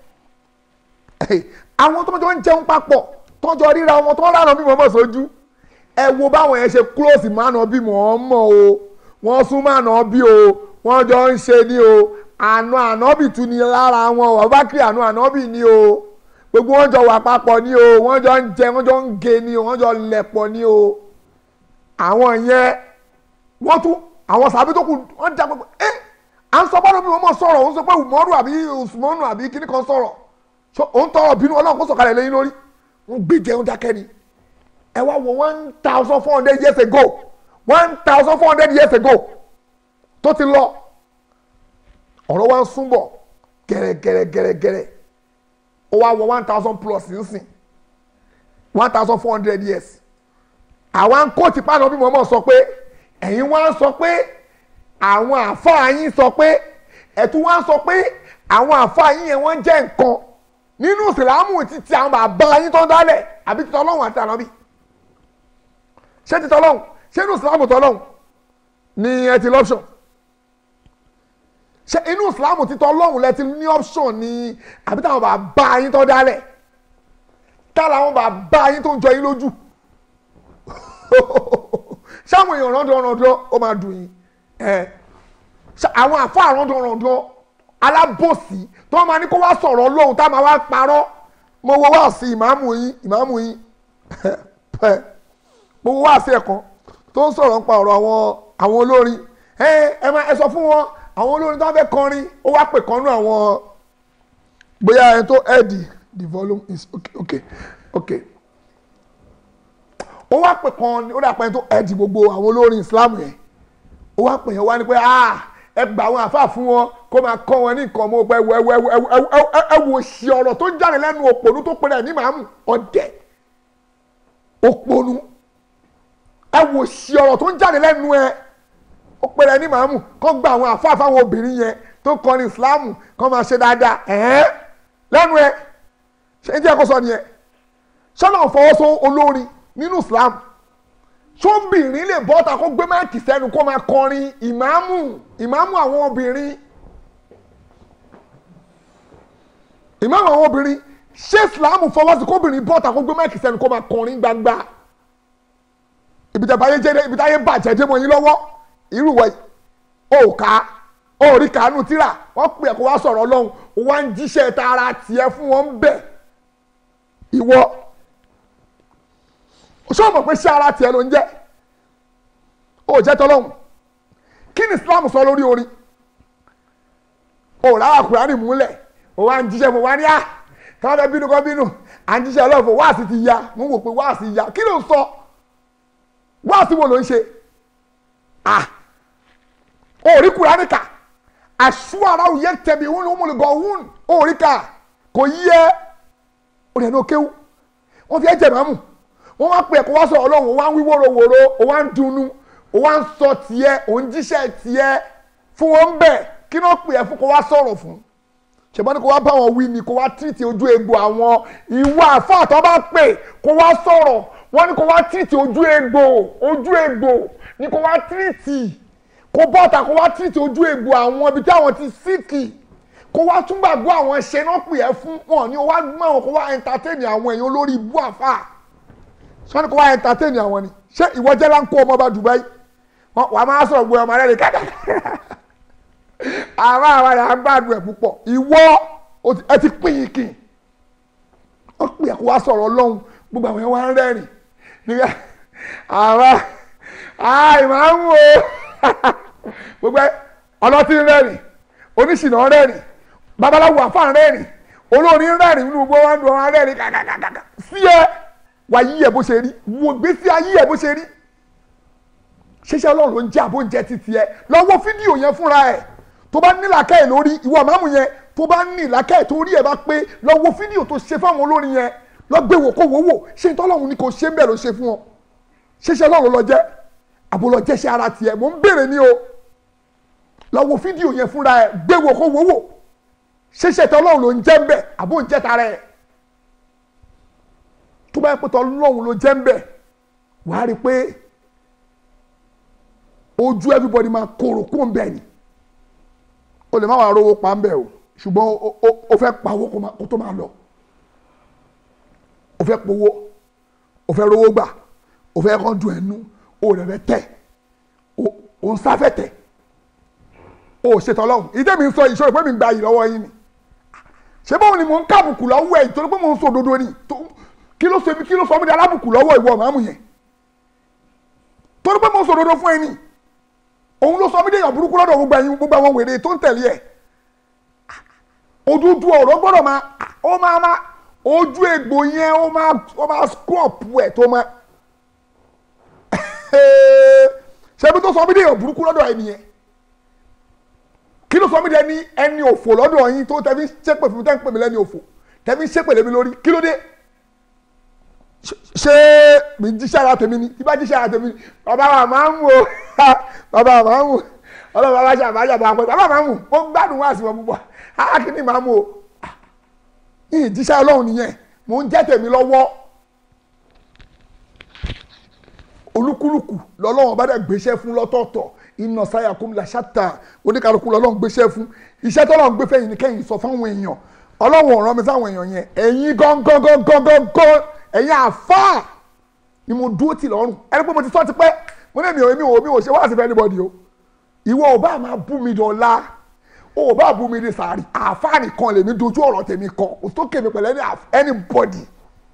àwọn tó jọ ń jẹun papọ̀ tó jọ ríra wọn tó ń rànà bí mọ̀ọ́mọ̀ sójú ẹ wo báwọn yẹn ṣe close mánà bí mọ̀ọ́mọ̀ o wọ́n sún mánà bí o wọ́n jọ ń ṣe ní o àna ànábì tún ni lára wọn wà bá kí àna ànábì ni o gbogbo wọn jọ wà papọ̀ ni o wọ́n jọ ń jẹ wọ́n jọ ń ge ni o wọ́n jọ lẹ̀pọ̀ ni o àwọn yẹn wọ́n tún àwọn sàbí tó kù wọ́n dá gbogbo ẹ́ à ń sọ bọ́dọ̀ bí wọ́n mọ̀ sọ̀rọ̀ òun sọ pé umaru àbí usmanu àbí kíní kan sọ̀rọ̀ òun tọrọ bínú ọlọ́run kó sọ̀kalẹ̀ lẹ́yìn lórí wọ́n gbé jẹun dákẹ́ ni ẹ wá wo one thousand four hundred years ago one thousand four hundred years ago tó ti lọ ọ̀rọ̀ wa ń súnbọ̀ gẹ̀rẹ́gẹ̀rẹ́gẹ̀rẹ́ ó wá wọ one thousand plus nísìn one thousand four hundred years àwa ń kó tipa náà bí mo mọ̀ sọ pé ẹ̀yin wá ń sọ pé àwọn àfáà yín sọ pé ẹ̀tún wá ń sọ pé àwọn àfáà yín yẹn wọ́n jẹ́ nǹkan nínú ìsìlámù títí àwọn bàbá yín tó ń dálẹ̀ àbí títọ́ ọlọ́run àti ànábì ṣé títọ́ ọlọ́run ṣé inú ìsìlámù tọ́ ọlọ́run ni ẹ ti lọ́pṣọ̀n ṣé inú ìsìlámù títọ́ ọlọ́run lẹ ti ní option ni àbí táwọn bàbá yín tó dálẹ̀ tá làwọn bàbá yín tó ń jọ yín lójú sáwọn èèyàn rọ́ndọ̀rọ̀ndọ̀ ó máa dùn yín àwọn àfa rọ́ndọ̀rọ̀ndọ̀ alábòsí tó máa ní kó wá sọ̀rọ̀ lóhùn tá máa wá parọ́ mo wo wá sí ìmáàmù yín ìmáàmù yín mo wo wá sí ẹ̀kan tó ń sọ̀rọ̀ nípa ọ̀rọ̀ àwọn àwọn olórin ẹ máa ẹ sọ fún wọn àwọn olórin tó ń fẹ́ kọrin ó wá pè kan nú àwọn bóyá ẹni tó ẹ̀dì the volume is okay okay okay ó wá pè kan ó dà pé tó ẹ̀dì gbogbo àwọn olórin Islam yẹn ó wá pè yẹn wá ní pé ah ẹ gba àwọn àfa fún wọn kó máa kọ́ wọn ní nǹkan ọmọ ọgbà ẹwọ ẹwọ ẹwọ ẹ wò sí ọ̀rọ̀ tó ń jáde lẹ́nu òpònú tó pèrè ní màámù ọ̀dẹ̀ òpònú ẹ wò sí ọ̀rọ̀ tó ń jáde lẹ́nu ẹ ó pèrè ní màámù kó gba àwọn àfa fáwọn obìnrin yẹn tó kọrin Islam kó máa ṣe dáadáa ẹ̀ẹ́n lẹ́nu ẹ ṣé ń jẹ́ kó sọ nìyẹn ṣọ́nà fọwọ́sọ olórin nínú Islam ṣóbìnrin lè bọ́ta kó gbé máìkì sẹ́nu kó máa kọrin ìmáàmù ìmáàmù àwọn obìnrin ìmáàmù àwọn obìnrin ṣé Islam fọwọ́sí kóbìnrin bọ́ta kó gbé máìkì sẹ́nu kó máa kọrin gbangba ibi tẹ́ báyé jẹ́ ibi táyé bàjẹ́ dé mọ́ yín lọ́wọ́ irú wẹ̀ ó ká ó rí kàánú tíra wọ́n pè é kó wá sọ̀rọ̀ ọlọ́run ó wá ń jíṣẹ́ tara tiẹ̀ fún wọn bẹ́ẹ̀ ìwọ ṣé o mọ̀ pé ṣé ara tiẹ̀ ló ń jẹ́ ó jẹ́ tọ́lọ́hún kí ni Islam sọ lórí orin ó rárá Kùránì múlẹ̀ ó wá ń jíṣẹ́ mo wá ní à káwọn fẹ́ bínú kọ́ bínú à ń jíṣẹ́ ọlọ́run fún wáàsí ti ya mo wò pé wáàsí ya kí ló ń sọ wáàsí wo ló ń ṣe à ó rí Kùránì kà àṣùwàrà òye tẹ̀mí òun ló múlẹ̀ gan òun ó rí kà kò yí ẹ́ ó rẹ̀ ní ó kéwú wọ́n fi ẹ́ jẹ̀ máàmù wọ́n wá pè é kó wá sọ ọlọ́run ó wá ń wí wóróworó ó wá ń dunnú ó wá ń sọ tiẹ̀ ó ń jíṣẹ́ tiẹ̀ fún wọn bẹ́ẹ̀ kí ló pè é fún kó wá sọ̀rọ̀ fún ṣùgbọ́n ní kó wá bá wọn wí ni kó wá tìrìtì ojú egbò àwọn ìwà àfáà tó bá pè kó wá sọ̀rọ̀ wọ́n ní kó wá tìrìtì ojú egbò ojú egbò ní kó wá tìrìtì kó bọ́ta kó wá tìrìtì ojú egbò àwọn ibi tí àwọn ti síkì kó wá tún gbàgbọ́ àwọn ṣe náà pè é fún wọn ni ó wá gbọ́n àwọn kó wá entertain àwọn èèyàn olórí ibú àfáà sọ́ni kó wá entertain àwọn ni ṣé ìwọ jẹ́ láńkó ọmọ bá Dubai wọn wàá máa sọ̀rọ̀ gbé ọmọ rẹ̀ ní kàkàkà àwọn àwọn yàrá gbàdúrà púpọ̀ ìwọ ẹ ti pín in kì wọ́n pè é kó wá sọ̀rọ̀ ọlọ́run gbogbo àwọn yẹn wá ń rẹ́rìn nígbà àwọn àìmáàmù o gbogbo ọlọ́tí ń rẹ́rìn oníṣìnà ń rẹ́rìn babaláwo àfáà ń rẹ́rìn olórin ń rẹ́rìn nínú gbogbo wọn ń dùn wọn rẹ́rìn kàkàkàkà sí ẹ wà yí ẹ bó ṣe rí wò gbèsè ayé ẹ bó ṣe rí ṣẹṣẹ Ọlọ́run ló ń jẹ àbó ń jẹ títí ẹ lọ wo fídíò yẹn fúnra ẹ tó bá ní làákàyè lórí ìwọ màmú yẹn tó bá ní làákàyè tó rí ẹ bá pé lọ wo fídíò tó ṣe fáwọn olórin yẹn lọ gbé wò kó wò wò ṣé n tọ́lọ́run ni kò ṣe ń bẹ̀ ló ṣe fún ọ ṣẹṣẹ Ọlọ́run lọ jẹ àbò lọ jẹ ṣe ara tiẹ̀ mò ń béèrè ní o lọ wo fídíò yẹn fúnra ẹ gbé wò kó wò wò ṣẹṣẹ tọ́lọ́run ló ń jẹ́ ń bẹ̀ àbó ń jẹ́ tara ẹ̀ tó bá yẹ pé tọ́lọ́run ló jẹ́ ń bẹ̀ wàá rí i pé ojú everybody máa kóró kó ń bẹ̀ ni o lè má wàá rówó pa ń bẹ̀ o ṣùgbọ́n o fẹ́ pawó kó tó máa lọ o fẹ́ powó o fẹ́ rówó gbà o fẹ́ kàn dùn ẹnu o rẹ̀ fẹ́ tẹ̀ o ń sáfẹ́ tẹ̀ o ṣètò ọlọ́run ìdí mi ń sọ ìṣòro pé mi ń gba yìí lọ́wọ́ yín ni ṣé báwo ni mò ń kábùkù lọ́wọ́ ẹ̀ ìtorí pé mò ń sọ òdodo ni kí ló sọ mi kí ló sọ mi di alábùkù lọ́wọ́ ìwọ màmú yẹn torí pé mò ń sọ òdodo fún ẹ ni òun ló sọ mí déyàn burúkú lọ́dọ̀ gbogbo ẹ̀yin gbogbo àwọn wèrè tó ń tẹ̀lé ẹ̀ òdúdú ọ̀rọ̀ gbọ́dọ̀ máa ó máa máa ojú egbò yẹn ó máa ó máa scrop ẹ̀ tó máa ṣebí tó sọ mí déyàn burúkú lọ́dọ̀ ẹ̀ nìyẹn kí ló sọ mí dé ní ẹni òfò lọ́dọ̀ yín tó tẹ́ fi ṣépè fún mi tẹ́ ń pè mí lẹ́ni òfò tẹ́ fi ṣépè lé mi lórí kí ló dé ṣé mi jíṣẹ́ ara tèmi ni tí bá jíṣẹ́ ara tèmi ni bàbá wa máa ń wò bàbá wa máa ń wò ọlọ́run bàbá ṣe àbájá bàbá pẹ́ bàbá máa ń wò ó gbádùn wá sí wọn púpọ̀ ákíní máa ń wò yìí jíṣẹ́ ọlọ́run nìyẹn mò ń jẹ́ tèmi lọ́wọ́ olúkúlùkù lọ́lọ́run bá dẹ̀ gbéṣẹ́ fún lọ́tọ̀ọ̀tọ̀ iná sáyà kó la ṣáta oníkàlùkù lọ́lọ́run gbéṣẹ́ fún iṣẹ́ tọ́lọ́run gbé fẹ́yìn ní kẹ́yìn sọ fáwọn èèyàn ọlọ́run ọ̀ràn mi sáwọn èèyàn yẹn ẹ̀yin gángan gángan gángan ẹ̀yin àfáà ni mo dúró tì lọ́rùn ẹni pé mo ti sọ ti pẹ́ mo ní èmi ò èmi ò mi ò ṣe wá sí fẹ́ anybody o ìwọ ò bá máa bú mi dọ̀la o ò bá bú mi ní sàárì àfáà nìkan lèmi dojú ọ̀rọ̀ tèmi kọ kò tó kèmí pẹ̀lẹ́ ní anybody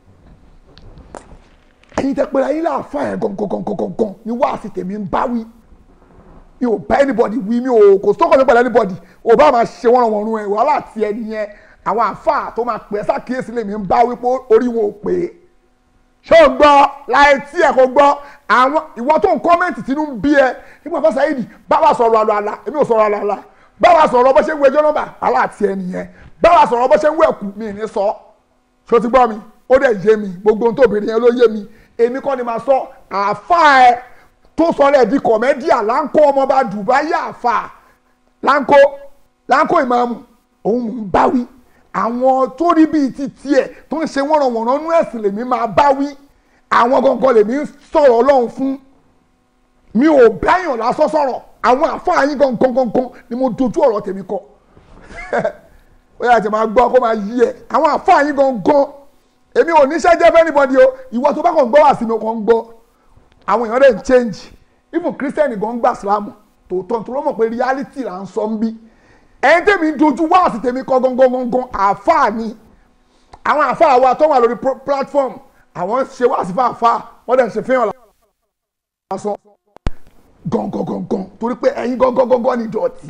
ẹ̀yin tẹ pé ẹ̀yin láàfáà yẹn gangan ni wá sí tèmi ń bá wí mi ò bá anybody wí mi ò kò tó kọ́ mi pẹ̀lú anybody ò bá máa ṣe wọ́n wọ̀n rún ẹ̀ wàhálà tiẹ̀ nìyẹn àwọn àfáà tó máa pè é sákìyèsí lèmi ń bá wí pé orí wọn ò pè é ṣé o gbọ́ láì tí ẹ̀ kò gbọ́ àwọn ìwọ tó ń kọ́mẹ́ǹtì tínú ń bí ẹ nígbà fásitì ayédì báwa sọ̀rọ̀ àlọ́ àlá èmi ò sọ̀rọ̀ àlọ́ àlá báwa sọ̀rọ̀ bó ṣe ń wo ẹjọ́ nọ́mbà aláàtì ẹ nìyẹn báwa sọ̀rọ̀ bó ṣe ń wo ẹ̀kú mi ní sọ ṣé o ti gbọ́ mi ó dẹ̀ yé mi gbogbo ohun tó bèrè yẹn ló yé mi èmi kọ́ ni màá sọ àáfà ẹ tó sọ rẹ̀ di kọ̀mẹ́díà láńkó ọmọọba Dubai àáfà láńkó láńkó ìmáàmù òun mò ń báwí àwọn tó rí bíi ti tiẹ̀ tó ń ṣe wọ́nranwọ̀nran nú ẹ̀sìn lèmi máa bá wí àwọn gangan lèmi ń sọ̀rọ̀ ọlọ́run fún mi ò báyàn lásán sọ̀rọ̀ àwọn àfáà yín gangan gangan ni mo dojú ọ̀rọ̀ tèmi kọ ó yà tẹ̀ máa gbọ́ kó máa yí ẹ̀ àwọn àfáà yín gangan èmi ò níṣẹ́ jẹ́ fẹ́ anybody o ìwọ tó bá kàn gbọ́ wá sí mi kàn ń gbọ́ àwọn èèyàn rẹ̀ ń change even christian gan gbà sílámù tòótọ́ tó ló mọ̀ pé reality là ń sọ ń bí ẹni tèmi ń dojú wá sí tèmi kọ́ gangan gangan àfáà ni àwọn àfáà wa tó wà lórí pro- platform àwọn ṣe wá sí fún àfáà wọ́n dẹ̀ ṣe fihàn lásán gangan gangan torí pé ẹ̀yin gangan gangan ni ìdọ̀tí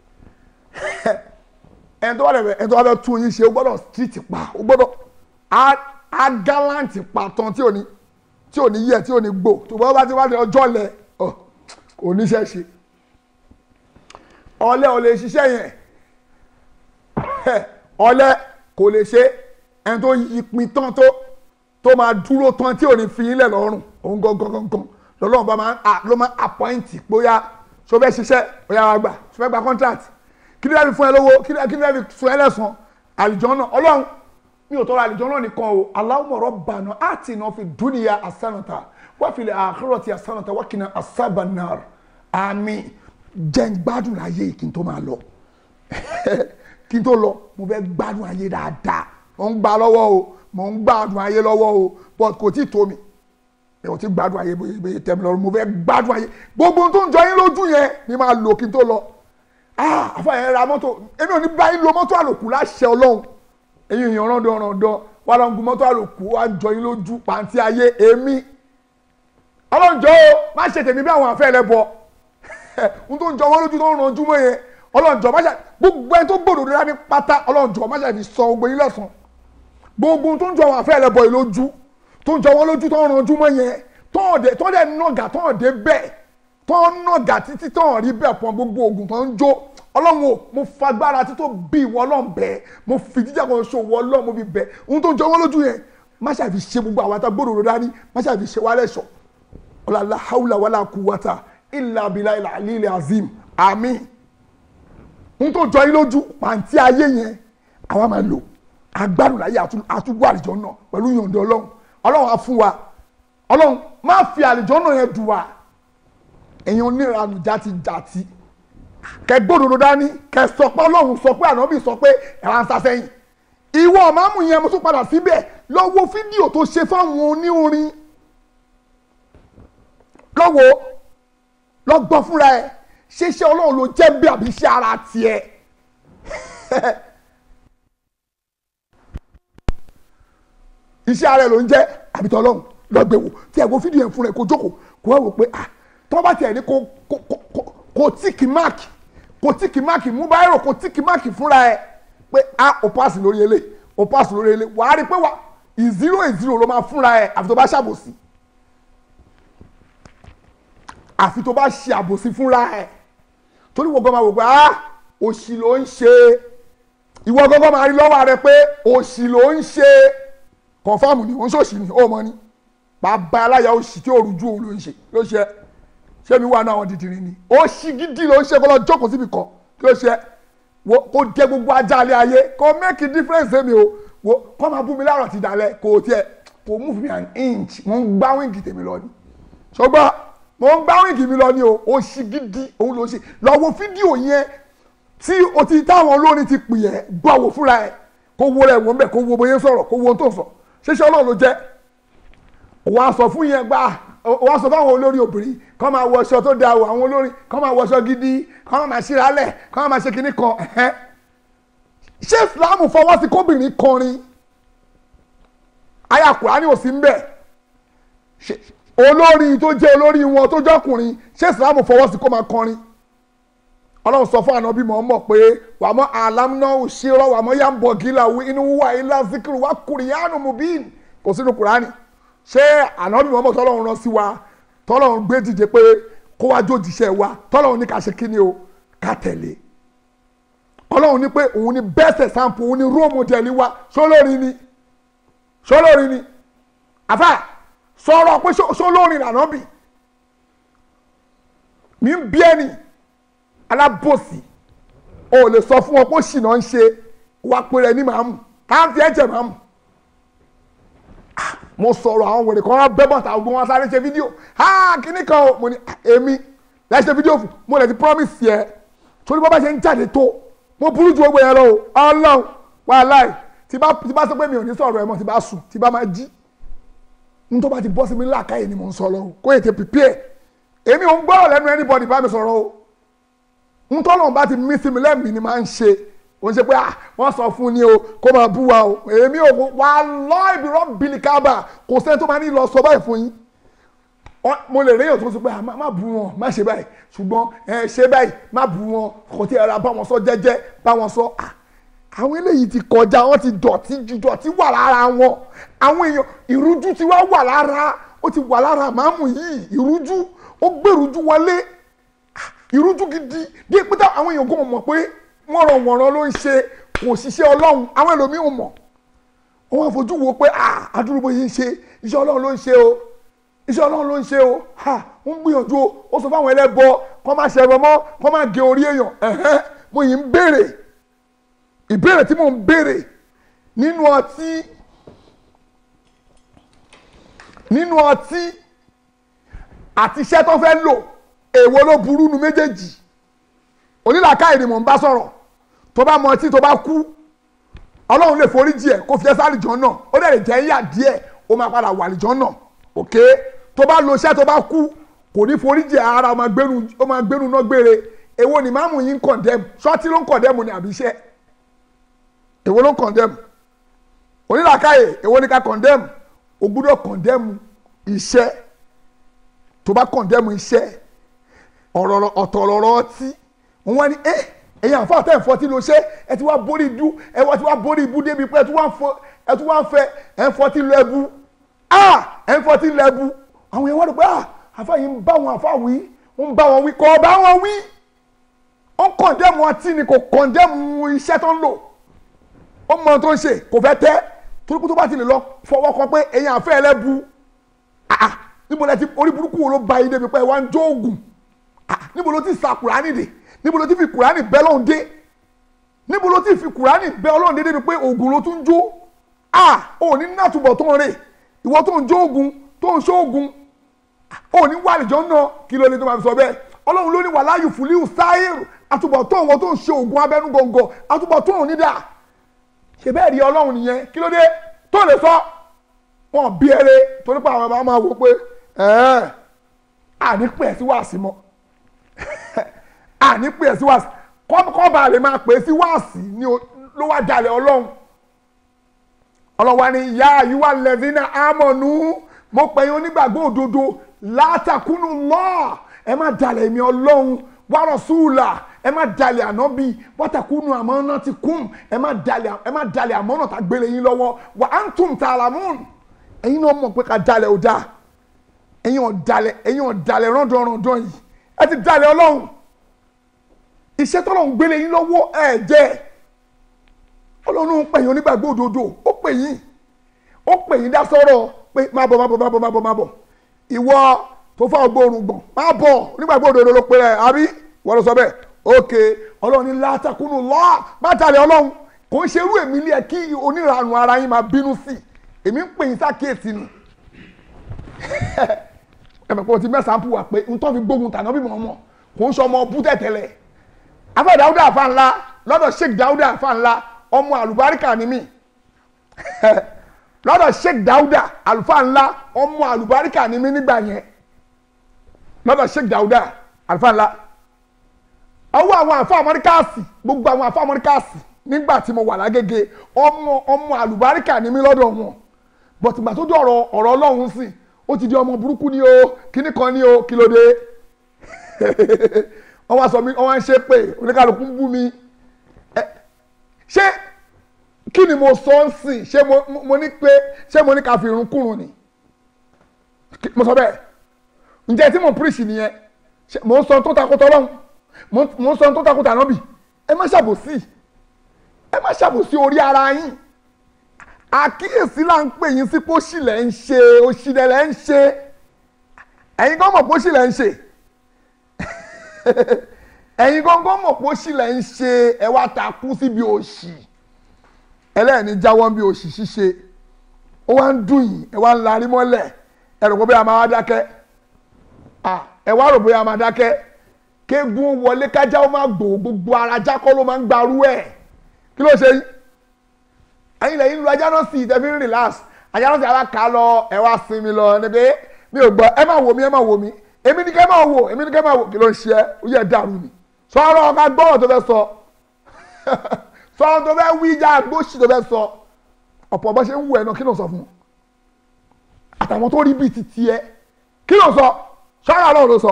ẹni tó wà lẹ́fẹ̀ẹ́ ẹni tó wà fẹ́ tún yín ṣe ó gbọ́dọ̀ street pa ó gbọ́dọ̀ á á gallant pa tán tí ò ní tí ò ní yẹ tí ò ní gbò tó bá bá ti wá ní ọjọ́ lẹ ọ kò níṣẹ́ ṣe ọ̀lẹ ò lè ṣiṣẹ́ yẹn ọ̀lẹ kò lè ṣe ẹni tó ìpín tán tó tó máa dúró tán tí ò ní fi ilẹ̀ lọ́rùn òun gangan gangan lọ́lọ́run bá máa ń- ló máa ń appoint bóyá ṣó fẹ́ ṣiṣẹ́ bóyá wàá gbà ṣó fẹ́ gba contract kí ni wọ́n fi fún ẹ lówó kí ni kí ni wọ́n fi fún ẹ lẹ́sàn àlìjọ́ náà ọlọ́run mi ò tọrọ àlìjọ́ náà nìkan o Allahumma rabbana atina fi dunya hasanata wa fil akhirati hasanata wa qina azaban nar àmín jẹ́ ń gbádùn láyé kí n tó máa lọ kí n tó lọ mo fẹ́ gbádùn ayé dáadáa mo ń gbà lọ́wọ́ o mo ń gbádùn ayé lọ́wọ́ o but kò tí ì tó mi ẹ ò tí gbádùn ayé bóyá bóyá tẹ̀mí lọ́rùn mo fẹ́ gbádùn ayé gbogbo ohun tó ń jọ yín lójú yẹn ni máa lò kí n tó lọ ah àfààyàn ra mọ́tò èmi ò ní báyìí lo mọ́tò àlòkù láṣẹ ọlọ́run ẹ̀yin èèyàn rán dán rán dán wà lọ́n gun mọ́tò àlòkù wà jọ yín lójú pàǹtí ayé èmi ọlọ́njọ́ o má ṣe tèmi bí àwọn àfẹ́ rẹ bọ̀ ohun tó ń jọ wọ́n lójú tó ń ranjú mọ́ yẹn ọlọ́njọ́ má ṣe gbogbo ẹni tó gbòdò rẹ ní pátá ọlọ́njọ́ má ṣe fi sọ gbogbo yín lẹ́sàn gbogbo ohun tó ń jọ àwọn àfẹ́ rẹ bọ̀ yìí lójú tó ń jọ wọ́n lójú tó ń ranjú mọ́ yẹn tọ́ọ̀dẹ̀ tọ́ọ̀dẹ̀ nàgà tọ́ọ̀dẹ̀ bẹ́ẹ̀ tọ́ nàgà títí tọ́ọ̀ rí bẹ́ẹ̀ pọ̀ gbogbo oògùn tó ń jó ọlọ́run o mo fagbára tító bí ìwọ ọlọ́run bẹ́ẹ̀ mo fi jíjà kan ṣo ìwọ ọlọ́run mo fi bẹ́ẹ̀ ohun tó ń jọ wọ́n lójú yẹn má ṣàfi ṣe gbogbo àwọn àtàgbòrò rẹ dání má ṣàfi ṣe wálẹ̀ ṣọ ọ̀làlá haúlà wàlà kúwàtà ìlà abilà ìlà àlìlẹ̀ azim àmín ohun tó jọ yín lójú pàǹtí ayé yẹn àwa máa lò agbádùn láyé àtúgbò àlìjọ náà pẹ̀lú yọ̀ǹda ọlọ́run ọlọ́run á fún wa ọlọ́run má fi àlìjọ náà yẹn dùn wá èèyàn oníranù játi játi kẹ gbódòdó dání kẹ sọ pé ọlọ́run sọ pé ànábì sọ pé ẹ̀rọ ń sasẹ́yìn ìwọ ọ̀máàmù yẹn mo tún padà síbẹ̀ lọ wo fídíò tó ṣe fáwọn oníorin lọ́wọ́ lọ́gbọ́n fúnra ẹ̀ ṣeṣẹ́ ọlọ́run ló jẹ́ bí àbí iṣẹ́ ara tiẹ̀ iṣẹ́ ara ẹ̀ ló ń jẹ́ àbítọ́ ọlọ́run lọ́gbẹ̀wò tí ẹ̀ wo fídíò yẹn fúnra ẹ̀ kó jókòó kó wá wò pé ah tọ́ bá tiẹ̀ ní kó kó kó kó tíìkì máàkì kó tíìkì máàkì mú báyìí kó tíìkì máàkì fúnra ẹ̀ pé ah o pass lórí ele o pass lórí ele wàá rí pé wà ìzírò ìzírò ló máa fúnra ẹ̀ àfi tó bá ṣàbòsí àfi tó bá ṣe àbòsí fúnra ẹ̀ torí wọ́n gbọ́n máa wò pé ah òṣì ló ń ṣe ìwọ gbọ́n máa rí lọ́wọ́ rẹ pé òṣì ló ń ṣe kọ̀fáàmù ni ó ń ṣòṣì ni ó mọ ni bàbá aláya òṣì tí òrùjú òun ló ń ṣe ló ṣe ṣé mi wà náà àwọn dìdìrín ni òṣì gidi ló ń ṣe kó lọ jókòó síbi kan kí ló ṣe wo kó jẹ gbogbo ajá alẹ́ ayé kó make a difference mi o wo kó máa bú mi láàrọ̀ ti dalẹ̀ kò tiẹ̀ kò move me an inch mo ń gbá wíǹgì tèmi lọ ni ṣùgbọ́n mo ń gbá wíǹgì mi lọ ni o òṣì gidi òun ló ṣe lọ wo fídíò yẹn tí o ti táwọn olórin ti pè ẹ́ gbọ́ wò fúnra ẹ̀ kó wo rẹ̀ wọ́n bẹ̀ kó wo bóyá sọ̀rọ̀ kó wo ohun tó ń sọ ṣíṣe ọlọ́run ló jẹ́ wàá sọ fún yẹn gbà wàá sọ fáwọn olórin obìnrin kọ́ máa wọṣọ tó dáa o àwọn olórin kọ́ máa wọṣọ gidi kọ́ máa ṣíra lẹ̀ kọ́ máa ṣe kinní kan ẹ̀hẹ́n ṣé ìsìláàmù fọwọ́ sí kóbìnrin kọrin àyá Kùránì ò sí ń bẹ̀ olórin tó jẹ́ olórin wọn tó jọkùnrin ṣé ìsìláàmù fọwọ́ sí kó máa kọrin ọlọ́run sọ fún ànábì mọ̀ mọ̀ pé wà mọ́ àlámúná òṣèrọ́ wà mọ́ yàmbọ̀ gíla inú wà ilá zikiru wà kùrìyànù mubin kò sínú kùránì ṣé ànábì mọ̀ mọ̀ tọ́lọ́run rán sí wa tọ́lọ́run gbé dìde pé kó wá jó jíṣẹ́ wa tọ́lọ́run ní ká ṣe kí ni o ká tẹ̀lé ọlọ́run ní pé òun ni best example òun ni role model wa ṣólórin ni ṣólórin ni àfà sọ̀rọ̀ pé ṣólórin ànábì mi ń bí ẹni alábòsí o lè sọ fún wọn pé ṣìnà ń ṣe wá pé rẹ ní màámu káàntì ẹ̀jẹ̀ màámu mo sọ̀rọ̀ àwọn wèrè kan wá bẹ́ bọ̀tà ogun wọn sáré ṣe fídíò ha kíní kan o mo ní èmi láì ṣe fídíò fún mo lè ti promise yẹ torí bọ́ bá ṣe ń jáde tó mo burú ju gbogbo yẹn lọ o ọlọ́run wàláì tí bá tí bá sọ pé mi ò ní sọ̀rọ̀ ẹ̀ mọ́ tí bá sùn tí bá máa jí n tó bá ti bọ́ sí mi láàkáyè ni mo ń sọ lọ o kó ètè prepare èmi ò ń gbọ́rọ̀ lẹ́nu anybody bá mi sọ̀rọ̀ o n tọ́lọ̀ bá ti mí sí mi lẹ́mìí ni máa ń ṣe o ń ṣe pé ah wọ́n sọ fún ni o kó máa bú wa o èmi ò wà lọ́ ibi rọ́ bìlì kábà kò sẹ́ni tó máa ní lọ sọ báyìí fún yín mo lè réyàn tó sọ pé ah má bú wọn má ṣe báyìí ṣùgbọ́n ẹ ṣe báyìí má bú wọn kò tí ẹ ra bá wọn sọ jẹ́jẹ́ bá wọn sọ ah àwọn eléyìí ti kọjá wọn ti dọ̀tí ju dọ̀tí wà lára wọn àwọn èèyàn ìrújú ti wá wà lára ó ti wà lára màámù yìí ìrújú ó gbèrújú wọlé ìrújú gidi bí pété àwọn èèyàn kò mọ̀ pé wọ̀nrọ̀wọ̀nrọ̀ ló ń ṣe kò ṣiṣẹ́ ọlọ́run àwọn ẹlòmíì ò mọ̀ wọ́n fojú wo pé àdúrógbò yìí ń ṣe iṣẹ́ ọlọ́run ló ń ṣe o iṣẹ́ ọlọ́run ló ń ṣe o ń gbìyànjú o ó sọ fáwọn ẹlẹ́bọ kọ́ máa ṣẹ̀rọ mọ́ kọ́ máa gé orí èèyàn mo yìí ń béèrè ìbéèrè tí mò ń béèrè nínú ọtí nínú ọtí àti iṣẹ́ tó fẹ́ lò èwo ló burú nu méjèèjì onílàkàyè ni mò ń bá sọ̀rọ̀ tó bá mọ ọtí tó bá kú ọlọ́run lè forí jì ẹ̀ kó fi ẹ́ sáré jọ náà ó dẹ̀ lè jẹ́ yíyà díẹ̀ ó máa padà wà lìjọ́ náà òkè tó bá lo iṣẹ́ tó bá kú kò ní forí jì ara ó máa gbénu ó máa gbénu náà gbére èwo ni máàmù yín ń kọ̀ndẹ́mù ṣọ́ọ̀tì ló ń kọ̀ndẹ́mù ni àbí iṣẹ́ èwo ló ń kọ̀ndẹ́mù onílàkàyè èwo ni ká kọ̀ndẹ́mù o gbúdọ̀ kọ̀ndẹ́mù iṣẹ́ tó bá kọ̀ndẹ́mù iṣẹ́ ọ̀rọ̀ ọ̀tọ̀ ọ̀rọ̀ ọtí wọ́n wá ní ẹ́ ẹ̀yin àfa àtẹ̀ ẹ̀fọ́ tí lo ṣe ẹ ti wá borí ibu ẹ wá ti wá borí ibu débi pé ẹ ti wá ń fẹ́ ẹ̀ ń fọ́ tí lo ẹbu ah ẹ̀ ń fọ́ tí lo ẹbu àwọn yẹn wá rò pé ah àfa yìí ń bá wọn àfa wí ń bá wọn wí kọ́ bá wọn wí ó kọ̀ndẹ́mù ọtí ni kò kọ̀ndẹ́mù iṣẹ́ tó ń lò ó mọ tó ń ṣe kò fẹ́ tẹ́ torí pé tó bá ti lè lọ fọwọ́ kan pé ẹ̀yin àfẹ́ ẹlẹ́bu ah níbo lẹ ti orí burúkú wo ló ba yín débi pé ẹ wá ń jó oògùn ah níbo ló ti sa kùránì dè níbo ló ti fi kùránì bẹ́ lọ́hùn dé níbo ló ti fi kùránì bẹ́ ọlọ́hùn dé débi pé oògùn ló tún jó ah ò ní nàtúbọ̀ tó ń rè ìwọ tó ń jó oògùn tó ń ṣó oògùn ò ní wà lìjọ́ náà kí ló ní tó máa fi sọ bẹ́ẹ̀ ọlọ́run ló ní wàhálà yìí fúlíù sáírù àtúbọ̀ tó wọn tó ń ṣe oògùn abẹ́nú gọ̀ǹgọ̀ àtúbọ̀ tó ń nídà ṣe bẹ́ẹ̀ rí ọlọ́run nìyẹn kí ló dé tó lè sọ wọn bí eré torí pé àwọn ọmọ máa wò pé ẹ̀ẹ́ àní pè é sí wàásì mọ́ àní pè é sí wàásì kọ́ba lè máa pè é sí wàásì ní ló wá jalè ọlọ́run ọlọ́run wa ni ìyá àyíwá lẹ́dínà ámọ̀nù mo pè yín onígbàgbọ́ òdodo látàkùnú lọ́ọ̀ ẹ má jalè mi ọlọ́run wàrọ̀ sùúlà ẹ má dalẹ̀ ànábì wọ́tàkùnú àmọ́nà ti kún ẹ má dalẹ̀ ẹ má dalẹ̀ àmọ́nà tá gbélé yín lọ́wọ́ wà á ń tún tààlàmùn ẹ̀yin náà mọ̀ pé ká dalẹ̀ ò dáa ẹ̀yin ọ̀dalẹ̀ ẹ̀yin ọ̀dalẹ̀ rọ́ndọ̀rọ̀ndọ̀ yìí ẹ ti dalẹ̀ ọlọ́run iṣẹ́ tọ́lọ́run gbélé yín lọ́wọ́ ẹ jẹ́ ọlọ́run ń pè yín onígbàgbọ́ òdodo ó pè yín ó pè yín dá sọ́rọ̀ pé má bọ̀ má bọ̀ má bọ̀ má bọ̀ má bọ̀ ìwọ tó fà ọgbọ́n gbọ̀n má bọ̀ onígbàgbọ́ òdodo ló pe rẹ̀ àbí wọ́n lọ sọ bẹ́ẹ̀ ok ọlọ́run ní látàkùnú lọ́ọ̀ má tàlẹ̀ ọlọ́run kò ń ṣerú èmi lé ẹ kí onírànù ara yín máa bínú sí èmi ń pè yín sákèésí ni ẹ̀mẹ̀ pé o ti mẹ́sàn-án pù wá pé n tó fi gbógun tàná bí mọ̀ ọmọ kò ń sọ ọmọ bú tẹ̀tẹ̀lẹ̀ afẹ́ dáúdà àfa ńlá lọ́dọ̀ sheik dáúdà àfa ńlá ọmọ àlùbáríkà ni mí lọ́dọ̀ sheik dáúdà àlùfáà ńlá ọmọ àlùbáríkà ni mí nígbà yẹn lọ́dọ̀ sheik dáúdà àlùfáà ńlá ọwọ́ àwọn àfa amọ́ríkàsì gbogbo àwọn àfa amọ́ríkàsì nígbà tí mo wà lágége ọmọ ọmọ àlùbáríkà ni mí lọ́dọ̀ wọn bọ̀tì gbà tó dé ọ̀rọ̀ ọ̀rọ̀ ọlọ́run sí ó ti di ọmọ burúkú ni o kíní kan ni o kí ló dé wọ́n wá sọ mi wọ́n wá ń ṣe pé oníkàlùkù ń bú mi ṣé kí ni mo sọ ń sìn ṣé mo ní pé ṣé mo ní ká fi irun kùrùn ni mo sọ bẹ́ẹ̀ ǹjẹ́ tí mo píríṣì nìyẹn mo ń sọ tó takò tọ́lọ́hún mo ń sọ tó takò tànábì ẹ má ṣàbòsí ẹ má ṣàbòsí orí ara yín àkíyèsí là ń pè yín sí pé òṣì lẹ̀ ń ṣe òṣì lẹ̀ ń ṣe ẹ̀yin gan mọ̀ pé òṣì lẹ̀ ń ṣe ẹ̀yin gangan mọ̀ pé òṣì lẹ̀ ń ṣe ẹ wá takú síbi òṣì ẹlẹ́ẹ̀ni jáwọ́ bí òṣì ṣíṣe ó wá ń dùn yìí ẹ wá ń larí mọ́lẹ̀ ẹ rò pé bóyá máa wá dákẹ́ ẹ wá rò bóyá máa dákẹ́ kéegun wọlé kájá ó máa gbò gbogbo ara jákọ́ ló máa ń gbarú ẹ̀ kí ló ṣe yín ẹ̀yin lẹ́yìn lu ajá náà sì tẹ́fí ń relax ajá náà sì ara kà á lọ ẹ wá sinmi lọ níbi mi ò gbọ́ ẹ má wò mí ẹ má wò mí èmi ní kẹ́ máa wò èmi ní kẹ́ máa wò kí ló ń ṣe ẹ́ ó yẹ dàrú ni sọ̀rọ̀ ọ̀gá gbọ́rọ̀ tó fẹ́ sọ sọ̀rọ̀ tó fẹ́ wí ìjà gbóṣì tó fẹ́ sọ ọ̀pọ̀ bá ṣe ń wù ẹ̀ náà kí ló sọ fún un àtàwọn tó rí bíi ti tiẹ̀ kí ló sọ sọ́yà náà ló sọ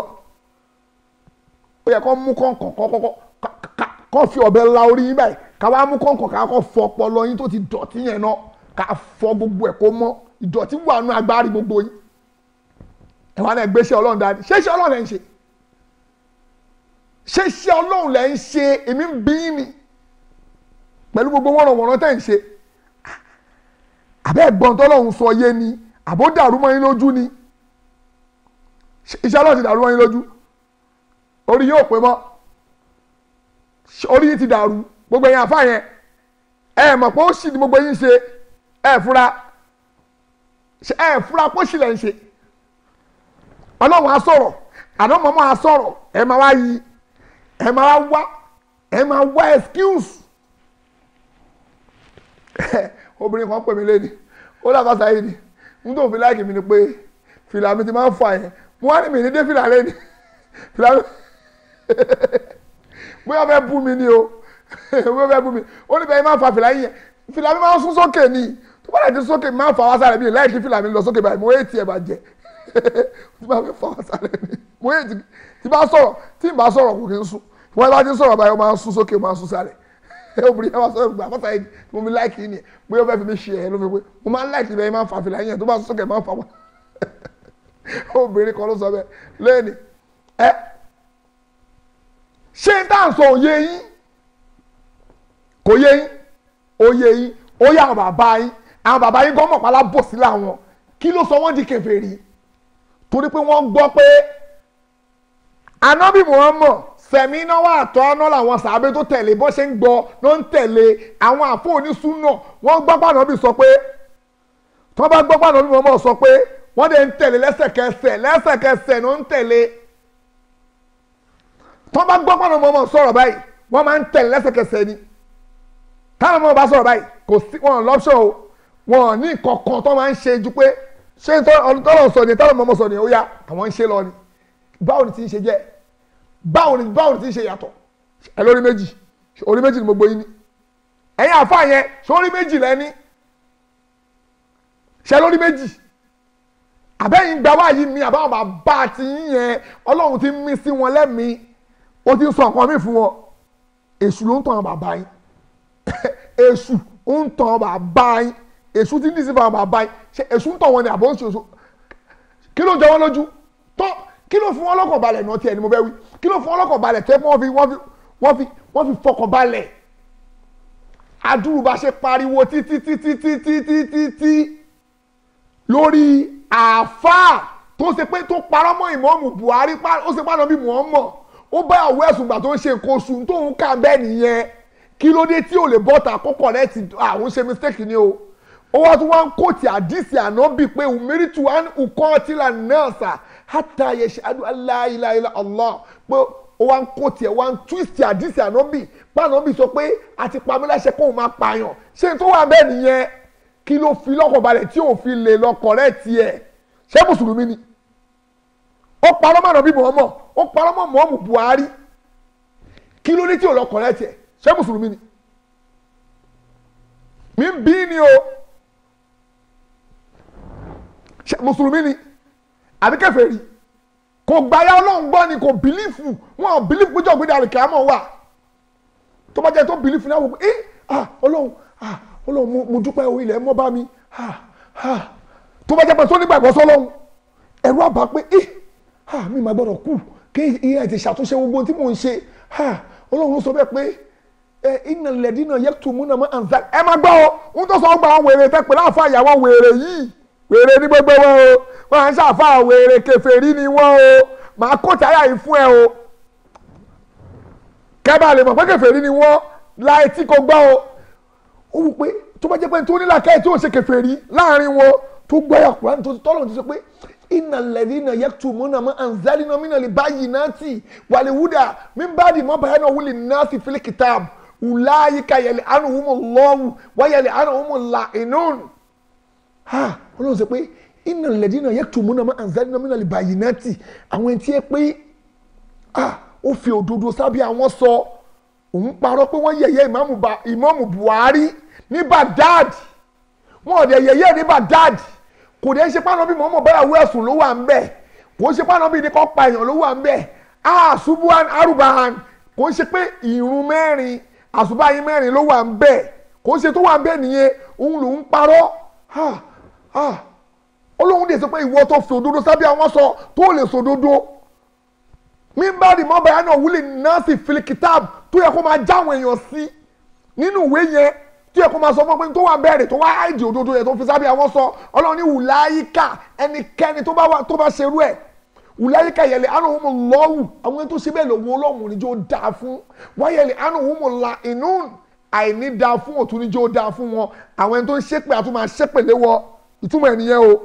ó yẹ kó mú kọ̀ǹkọ̀ kọ́kọ́ kọ́ fi ọ̀bẹ la orí yín báyìí ká wá mú kọ̀ǹkọ̀ ká kọ́ fọ ọpọlọ yín tó ti dọ̀tí yẹn náà ká fọ gbogbo ẹ̀ kó mọ́ ìdọ̀tí wà nù agbárí gbogbo yín ẹ wá náà gbé iṣẹ́ ọlọ́run dáadé ṣé iṣẹ́ ọlọ́run lẹ́ ń ṣe ṣé iṣẹ́ ọlọ́run lẹ́ ń ṣe èmi ń bí yín ni pẹ̀lú gbogbo wọ́nrọ̀wọ́nrọ̀ tẹ̀ ń ṣe àbẹ́ ẹ̀gbọ́n tọ́lọ́run sọ yé ni àbó dàrú mọ́ yín lójú ni iṣẹ́ ọlọ́run ti dàrú mọ́ yín lójú orí yóò pé mọ́ orí yín ti dàrú gbogbo ẹ̀yin àfa yẹn ẹ mọ̀ pé ó sì ní gbogbo yín ṣe ẹ fura ẹ fura pé ó sì lẹ̀ ń ṣe ọlọ́run á sọ̀rọ̀ àná mọ́mọ́ á sọ̀rọ̀ ẹ máa wá yí ẹ máa wá wá ẹ máa wá excuse obìnrin kan pè mí lé ní ó dàgbà sáyé ni n tó fi láìkì mi ni pé fìlà mi ti máa ń fà yẹn mo wá ní mi ní dé fìlà lé ní fìlà mi bóyá fẹ́ bú mi ni o bóyá fẹ́ bú mi ó ní bẹ́ẹ̀ máa fa fìlà yẹn fìlà mi máa ń sún sókè ni tó bá dẹ̀ ti sókè mi máa ń fa wá sáré mi láìkì fìlà mi lọ sókè báyìí mo yé tiẹ̀ bàjẹ́ tí bá fẹ́ fa wá sáré mi mo yé tí bá sọ̀rọ̀ tí n bá sọ̀rọ̀ kò kí n sùn wọ́n bá ti sọ̀rọ̀ báyìí ó máa ń sún sókè ó máa ń sún sáré obìnrin yẹn wá sọ̀rọ̀ gbà fọ́sà yìí mo mi láìkì ni pé ó fẹ́ fi mi ṣe ẹ̀ ló fi pé mo máa ń láìkì bẹ́ẹ̀ máa ń fa fìlà yẹn tó bá sún sókè máa ń fa wá obìnrin kan ló sọ bẹ́ẹ̀ lẹ́ni ẹ ṣé n táà sọ òye yín kò yé yín òye yín ó yá àwọn bàbá yín àwọn bàbá yín gọ́mọ̀ pálá bò sí làwọn kí ló sọ wọ́n di kèfèrí torí pé wọ́n gbọ́ pé anábì Muhammad sẹ̀mí náà wà tọ́ ọ́nà làwọn sàábé tó tẹ̀lé bó ṣe ń gbọ́ ló ń tẹ̀lé àwọn àfọ onísúnà wọ́n gbọ́ pànábì sọ pé tí wọ́n bá gbọ́ pànábì Muhammad sọ pé wọ́n dẹ̀ ń tẹ̀lé lẹ́sẹ̀kẹsẹ̀ lẹ́sẹ̀kẹsẹ̀ ló ń tẹ̀lé tọ́ bá gbọ́ pọ́nà mọ́mọ́ sọ̀rọ̀ báyìí wọ́n máa ń tẹ̀lé lẹ́sẹ̀kẹsẹ̀ ni táwọn ọmọ bá sọ̀rọ̀ báyìí kò sí wọn lọ́pṣọ̀ o wọn ní kankan tó máa ń ṣe ju pé ṣé tọ́lọ̀ sọ ni táwọn ọmọ sọ ni ó yá àwọn ń ṣe lọ ni báwo ni ti ń ṣe jẹ́ báwo ni báwo ni ti ń ṣe yàtọ̀ ẹ lórí méjì orí méjì ni mo gbóyin ni ẹ̀yin àfa yẹn ṣé orí méjì lẹ́ni ṣe lórí méjì àbẹ́yìn gba wáyé mi àbáwọn bàbá ti yín yẹn ọlọ́run ti mí sí wọn lẹ́mìí ó ti ń sọ nǹkan mi fún wọn èṣù ló ń tàn bàbá yín èṣù ń tàn bàbá yín èṣù ti ń dì sí fún àwọn bàbá yín ṣe èṣù ń tàn wọn ni àbọ̀ ń ṣe èṣù kí ló jẹ wọn lójú tó kí ló fún wọn lọ́kàn balẹ̀ náà tiẹ̀ ni mo fẹ́ wí kí ló fún wọn lọ́kàn balẹ̀ tẹ́ wọ́n fi wọ́n fi wọ́n fi wọ́n fi fọkàn balẹ̀ adúrúbá ṣe pariwo títí títí títí títí tí lórí àáfàá tó ṣe pé tó parọ́ mọ́ ìmọ̀ọ́mù Buhari ó ṣe pàdánù bí Muhammad ó bá àwọ̀ ẹ̀sùn gbà tó ń ṣe nǹkan oṣù tó ń kà bẹ́ẹ̀ nìyẹn kí ló dé tí ò lè bọ́ta kókò rẹ̀ ti àwọn ṣe mistake ni o ó wá tún wá ń kóòtì àdìsí ànábì pé umiritu an ukọ́tìlà náà sà hátà yashadu alla ilaha illa Allah pé ó wá ń kóòtì ẹ̀ wá ń twist àdìsí ànábì pé ànábì sọ pé àti pamí láṣẹ kóun máa pààyàn ṣé n tó wà bẹ́ẹ̀ nìyẹn kí ló fi lọ́kàn balẹ̀ tí ò fi lè lọ correct ẹ̀ ṣé mùsùlùmí ni ó parọ́ mọ́ ànábì Muhammad ó parọ́ mọ́ mọ́ọ̀mù Buhari kí ló dé tí ò lọ correct ẹ̀ ṣé mùsùlùmí ni mi ń bí ni o ṣé mùsùlùmí ni àbí kèfèrí kò gbáyà ọlọ́run gbọ́ ni kò bìlífù wọn ò bìlífù péjọ gbé dàrí kìámọ̀ wà tó bá jẹ́ tó bìlífù náà wò pé ẹ́ ah ọlọ́run ah ọlọ́run mo dúpẹ́ o ilẹ̀ mọ́ bá mi ah ah tó bá jẹ́ pé tó nígbàgbọ́ sọ́lọ́run ẹ̀rù àbá pé ẹ́ ah mi máa gbọ́dọ̀ kú kí iye ẹ̀ ti ṣàtúnṣe gbogbo tí mò ń ṣe ah ọlọ́run ló sọ bẹ́ẹ̀ pé ẹ iná lẹ́dí náà yẹ tùmú náà mọ́ àǹfà ẹ máa gbọ́ o ń tó sọ gba àwọn wèrè tẹ́ pé láàfà ìyàwó wèrè yìí wèrè ní gbogbo wọn o wọn à ń ṣàfà wèrè kèfèrí ni wọn o màá kó táyà yìí fún ẹ o kẹ́bà lè mọ̀ pé kèfèrí ni wọ́n láì tí kò gbọ́ o ó wù pé tó bá jẹ́ pé tó nílà káyì tí ò ṣe kèfèrí láàrin wọn tó gbáyà Kùránì tó tọ́lọ̀ ti sọ pé innal ladhina yaktumuna ma anzalna minal bayyinati wal huda min ba'di ma bayyanahu lin-nasi fil kitab ulaika yal'anuhumullahu wa yal'anuhumul la'inun ha ọlọ́run sọ pé innal ladhina yaktumuna ma anzalna minal bayyinati àwọn ẹni tí ẹ pé ah ó fi òdodo sábẹ́ àwọn sọ òun parọ́ pé wọ́n yẹ̀yẹ́ ìmáàmù Ba- ìmáàmù Buhari ní Baghdad wọn ò dẹ̀ yẹ̀yẹ́ ní Baghdad kò dẹ̀ ṣe pàánù bí mọ́mọ́ báyàwó ẹ̀sùn ló wà ń bẹ̀ kò ṣe pàánù bí ní kọ́ pa èèyàn ló wà ń bẹ̀ ah subuhan arubahan kò ṣe pé ìrun mẹ́rin àṣùbáyé mẹ́rin ló wà ń bẹ̀ kò ṣe tó wà ń bẹ̀ nìyẹn òun lòún parọ́ ah ah olóhùn dè sọ pé ìwọ tó fi òdodo sábẹ́ àwọn sọ tó lè sòdodo mímbàdì mọ́bàá náà wúlò nọ́ọ̀sì filikitab tó yẹ kó máa jáwọn èèyàn sí nínú ìwé yẹn tó yẹ kó máa sọ fún ọ pé tó wà bẹ̀rẹ̀ tó wá àìdì òdodo yẹn tó fi sábẹ́ àwọn sọ ọlọ́run ní wùláyíkà ẹnikẹ́ni tó bá wà tó bá ṣerú ẹ̀ wùláyíkà yẹlẹ̀ ànàwùmù lọ́wù àwọn ẹni tó ṣe bẹ́ẹ̀ lòun ọlọ́run níjó dáa fún wáyẹlẹ̀ ànàwùmù la inú àìní dáa fún òtún níjó dáa fún wọn àwọn ẹni tó ń ṣépè àtúmọ̀ ṣépè léwọ ìtumọ̀ ẹ̀ nìyẹn o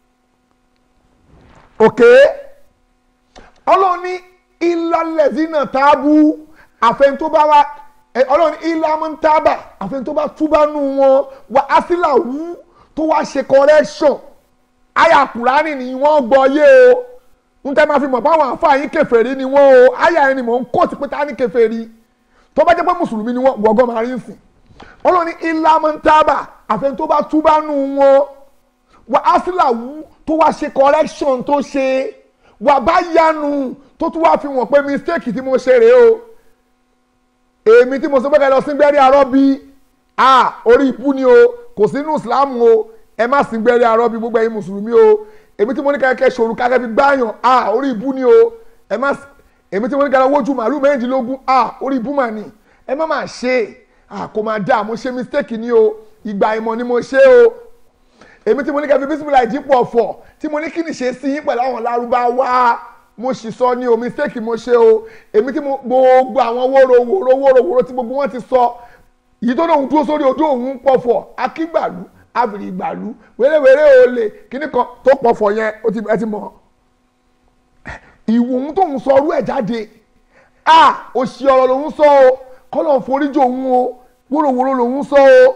òkè ọlọ́run ní ìlàlẹ́sìnà tábù àfẹn tó bá wá ẹ, ọlọ́run ní ìlàmúntàbà àfẹn tó bá túbá nù wọn wà ásílà wú tó wá ṣe correction àyà kùránì ni wọ́n gbọ́ yé o ń tẹ́ máa fi mọ̀ báwọn àfáà yín kèfèrí ni wọ́n o àyà ẹni mọ̀ ń kóòtù pé ta ni kèfèrí tó bá jẹ́ pé mùsùlùmí ni wọ́n wọ́gọ́ máa rí sìn ọlọ́run ní ìlàmúntàbà àfẹn tó bá túbá nù wọn wà ásílà wú tó wá ṣe correction tó ṣe wà bá yanu tó tún wá fi wọ̀n pé mistake tí mo ṣe rèé o èmi tí mo sọ pé ká lọ sí gbẹ́rí arọ́ bí a orí ibú ni o kò sínú Islam o ẹ má sí gbẹ́rí arọ́ bí gbogbo ẹ̀yin mùsùlùmí o èmi tí mo ní kẹ́kẹ́ ṣòro kákẹ́ fi gbáyàn a orí ibú ni o ẹ má sí èmi tí mo ní kẹ́kẹ́ wojú màálù mẹ́rìndínlógún a orí ibú mà ní ẹ má máa ṣe a kò máa dá mo ṣe mistake ni o ìgbà ìmọ̀ ni mo ṣe o èmi tí mo ní kẹ́ fi bísímìlà ìdípò ọ̀fọ̀ tí mo ní kí ni ṣe sí yín pẹ̀lú àwọn lárúbáwá mo sì sọ ní o mistake mo ṣe o èmi tí mo gbogbo àwọn wóró wóró wóró wóró tí gbogbo wọn ti sọ yìí tó lóun dúró sórí odó òun pọ̀fọ̀ akígbàlú abìrìgbàlú wérewère olè kíní kan tó pọ̀fọ̀ yẹn ó ti ẹ ti mọ̀ ìwò òun tóun sọ ọrú ẹ̀ jáde a òṣì ọ̀rọ̀ lòun sọ o kọ́lọ̀ foríjì òun o wóró wóró lòun sọ o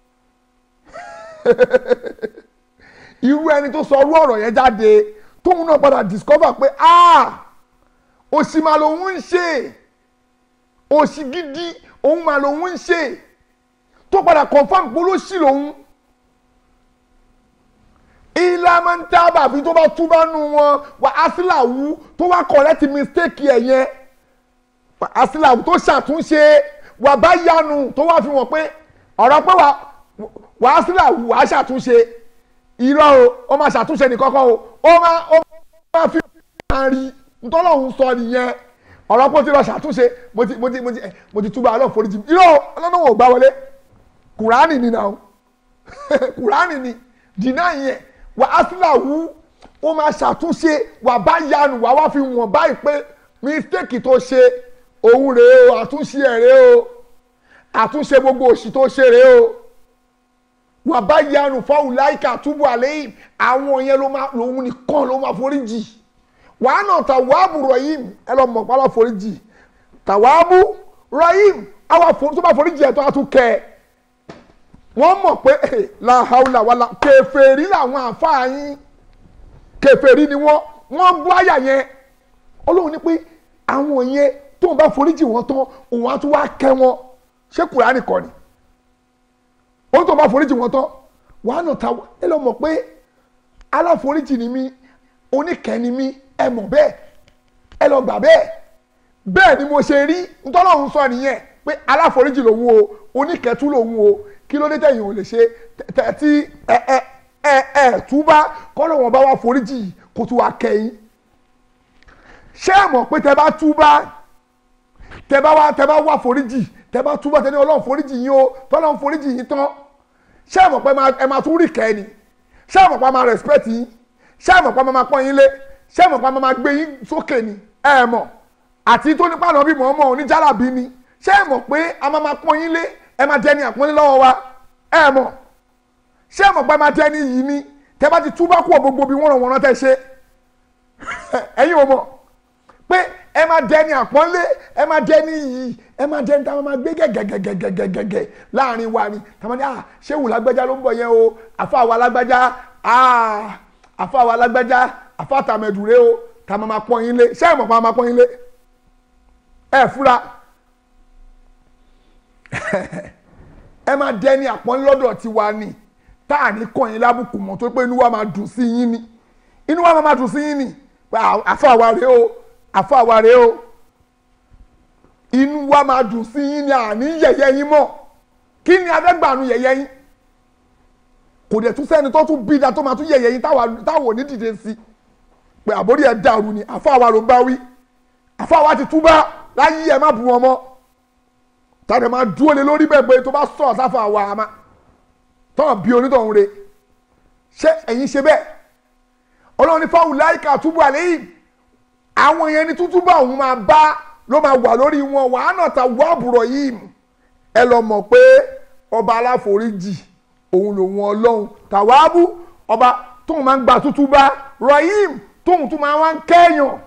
irú ẹni tó sọ ọrú ọ̀rọ̀ yẹn jáde tóun náà padà discover pé ah òṣì máa lòun ń ṣe òṣì gidi òun máa lòun ń ṣe tó padà confam pé olóṣì lòun ìlàmọ́ntàbà àfi tó bá túbá nù wọn wà ásílàwù tó wá correct mistake ẹ̀ yẹn wà ásílàwù tó ṣàtúnṣe wà bá yanu tó wá fi wọ́n pé ọ̀rọ̀ pé wà wà ásílàwù wà á ṣàtúnṣe irọ́ o ó máa ṣàtúnṣe nìkọ́kọ́ o ó máa ó máa fi máa rí ntọ́lọ́hún sọ nìyẹn ọ̀rọ̀ pé ó ti lọ ṣàtúnṣe mo ti mo ti mo ti mo ti túbọ̀ ọlọ́run foríjì irọ́ ọlọ́run ò gbá wọlé kùránì ni náà kùránì ni dìnnà yẹn wà á sílà wú ó máa ṣàtúnṣe wà bá yanu wà wá fi wọ̀n báyìí pé mistake tó ṣe òun rèé o àtúnṣe ẹ̀ rèé o àtúnṣe gbogbo òṣì tó ṣe rèé o wà bá yanu fáwọn láìka túbọ̀ àléyìn àwọn yẹn ló máa lòun nìkan ló máa foríjì wàá nà tàwáàbù rọyìm ẹ lọ mọ̀ pálọ̀ foríjì tàwáàbù rọyìm àwọn tó bá foríjì ẹ̀ tó a tún kẹ́ ẹ wọ́n mọ̀ pé làhàùlà wàlà kèfèrí làwọn àfáàyín kèfèrí ni wọ́n wọ́n bú àyà yẹn Ọlọ́run ní pé àwọn yẹn tóun bá foríjì wọn tán òun á tún wá kẹ́ wọn ṣé Kùránì kọ́ ni òun tó bá foríjì wọn tán wàá nà ta ẹ lọ mọ̀ pé aláforíjì ni mí oníkẹ́ ni mí ẹ mọ̀ bẹ́ẹ̀ ẹ lọ gbà bẹ́ẹ̀ bẹ́ẹ̀ ni mo ṣe rí ntọ́lọ́run sọ nìyẹn pé aláforíjì lòun o oníkẹ́tù lòun o kí ló dé tẹ̀yìn ò lè ṣe tí ẹ ẹ ẹ ẹ túbá kọ́lọ̀ wọn bá wá foríjì kó tún wá kẹ́yìn ṣé ẹ mọ̀ pé tẹ bá túbá tẹ bá wá tẹ bá wá foríjì tẹ bá túbá tẹ ní ọlọ́run foríjì yín o tọ́lọ́run foríjì yín tán ṣé ẹ mọ̀ pé ẹ máa tún rí kẹ́ni ṣé ẹ mọ̀ pé ẹ máa respect yín ṣé ẹ mọ̀ pé ẹ máa pọ́n yín lé ṣé ẹ mọ̀ pé ẹ máa gbé yín sókè ni ẹ mọ̀ àti tó nípa náà bí mọ̀ ọmọ oníjàlábí ni ṣé ẹ mọ̀ pé a máa máa pọ́n yín lé ẹ máa jẹ́ ní àpọ́nlé lọ́wọ́ wa ẹ mọ̀ ṣé ẹ mọ̀ pé máa tẹ́ ní yìí ni tẹ́ bá ti túbá kú ọ̀ gbogbo bí wọ́n ràn wọ́n rán tẹ́ ṣe ẹ̀yin ò mọ̀ pé ẹ máa dẹni àpọ́nlé ẹ máa dẹni yìí ẹ máa dẹni táwọn máa gbé gẹ́gẹ́gẹ́gẹ́gẹ́gẹ́ láàrin wa ni táwọn ní à ṣé wù lágbájá ló ń bọ̀ yẹn o àfa wa lágbájá àfa wa lágbájá àfa tàmẹ̀dùrẹ́ o táwọn máa pọ́n yín lé ṣé ẹ mọ̀ pé àwọn máa pọ́n yín lé ẹ fúra ẹ máa dẹni àpọ́nlé lọ́dọ̀ tiwa ni tá à ní kọ́ yín lábùkù mọ́ tó pé inú wa máa dùn sí yín ni inú wa máa dùn sí yín ni àfa wa rèé o àfa wa rèé o inú wa máa dùn sí yín ni àní yẹ̀yẹ́ yín mọ́ kí ni adẹ́gbàánu yẹ̀yẹ́ yín kò dẹ̀ tún sẹ́ni tó tún bí da tó máa tún yẹ̀yẹ́ yín táwọn ò ní dìde sí pé àbórí ẹ̀ dàrú ni àfa wa ló bá wí àfa wa ti túbá láyé ẹ̀ má bu wọn mọ́ tàbí máa dúró lé lórí bẹ́ẹ̀ pé tó bá sọ̀ sáfà wa àmà tọ́wọ̀n bí onítọ̀hún re ṣé ẹ̀yin ṣe bẹ́ẹ̀ ọlọ́run ní fáwọn láìka túbọ̀ àléyìn àwọn yẹn ní tútúbọ̀ òun máa bá ló máa wà lórí wọn wàá náà ta wọ́ àbúrò yìí ẹ lọ mọ̀ pé ọba aláforíjì òun lòun ọlọ́run tàwáàbù ọba tóun máa ń gba tútúbà rọyìm tóun tún máa wá ń kẹ́yàn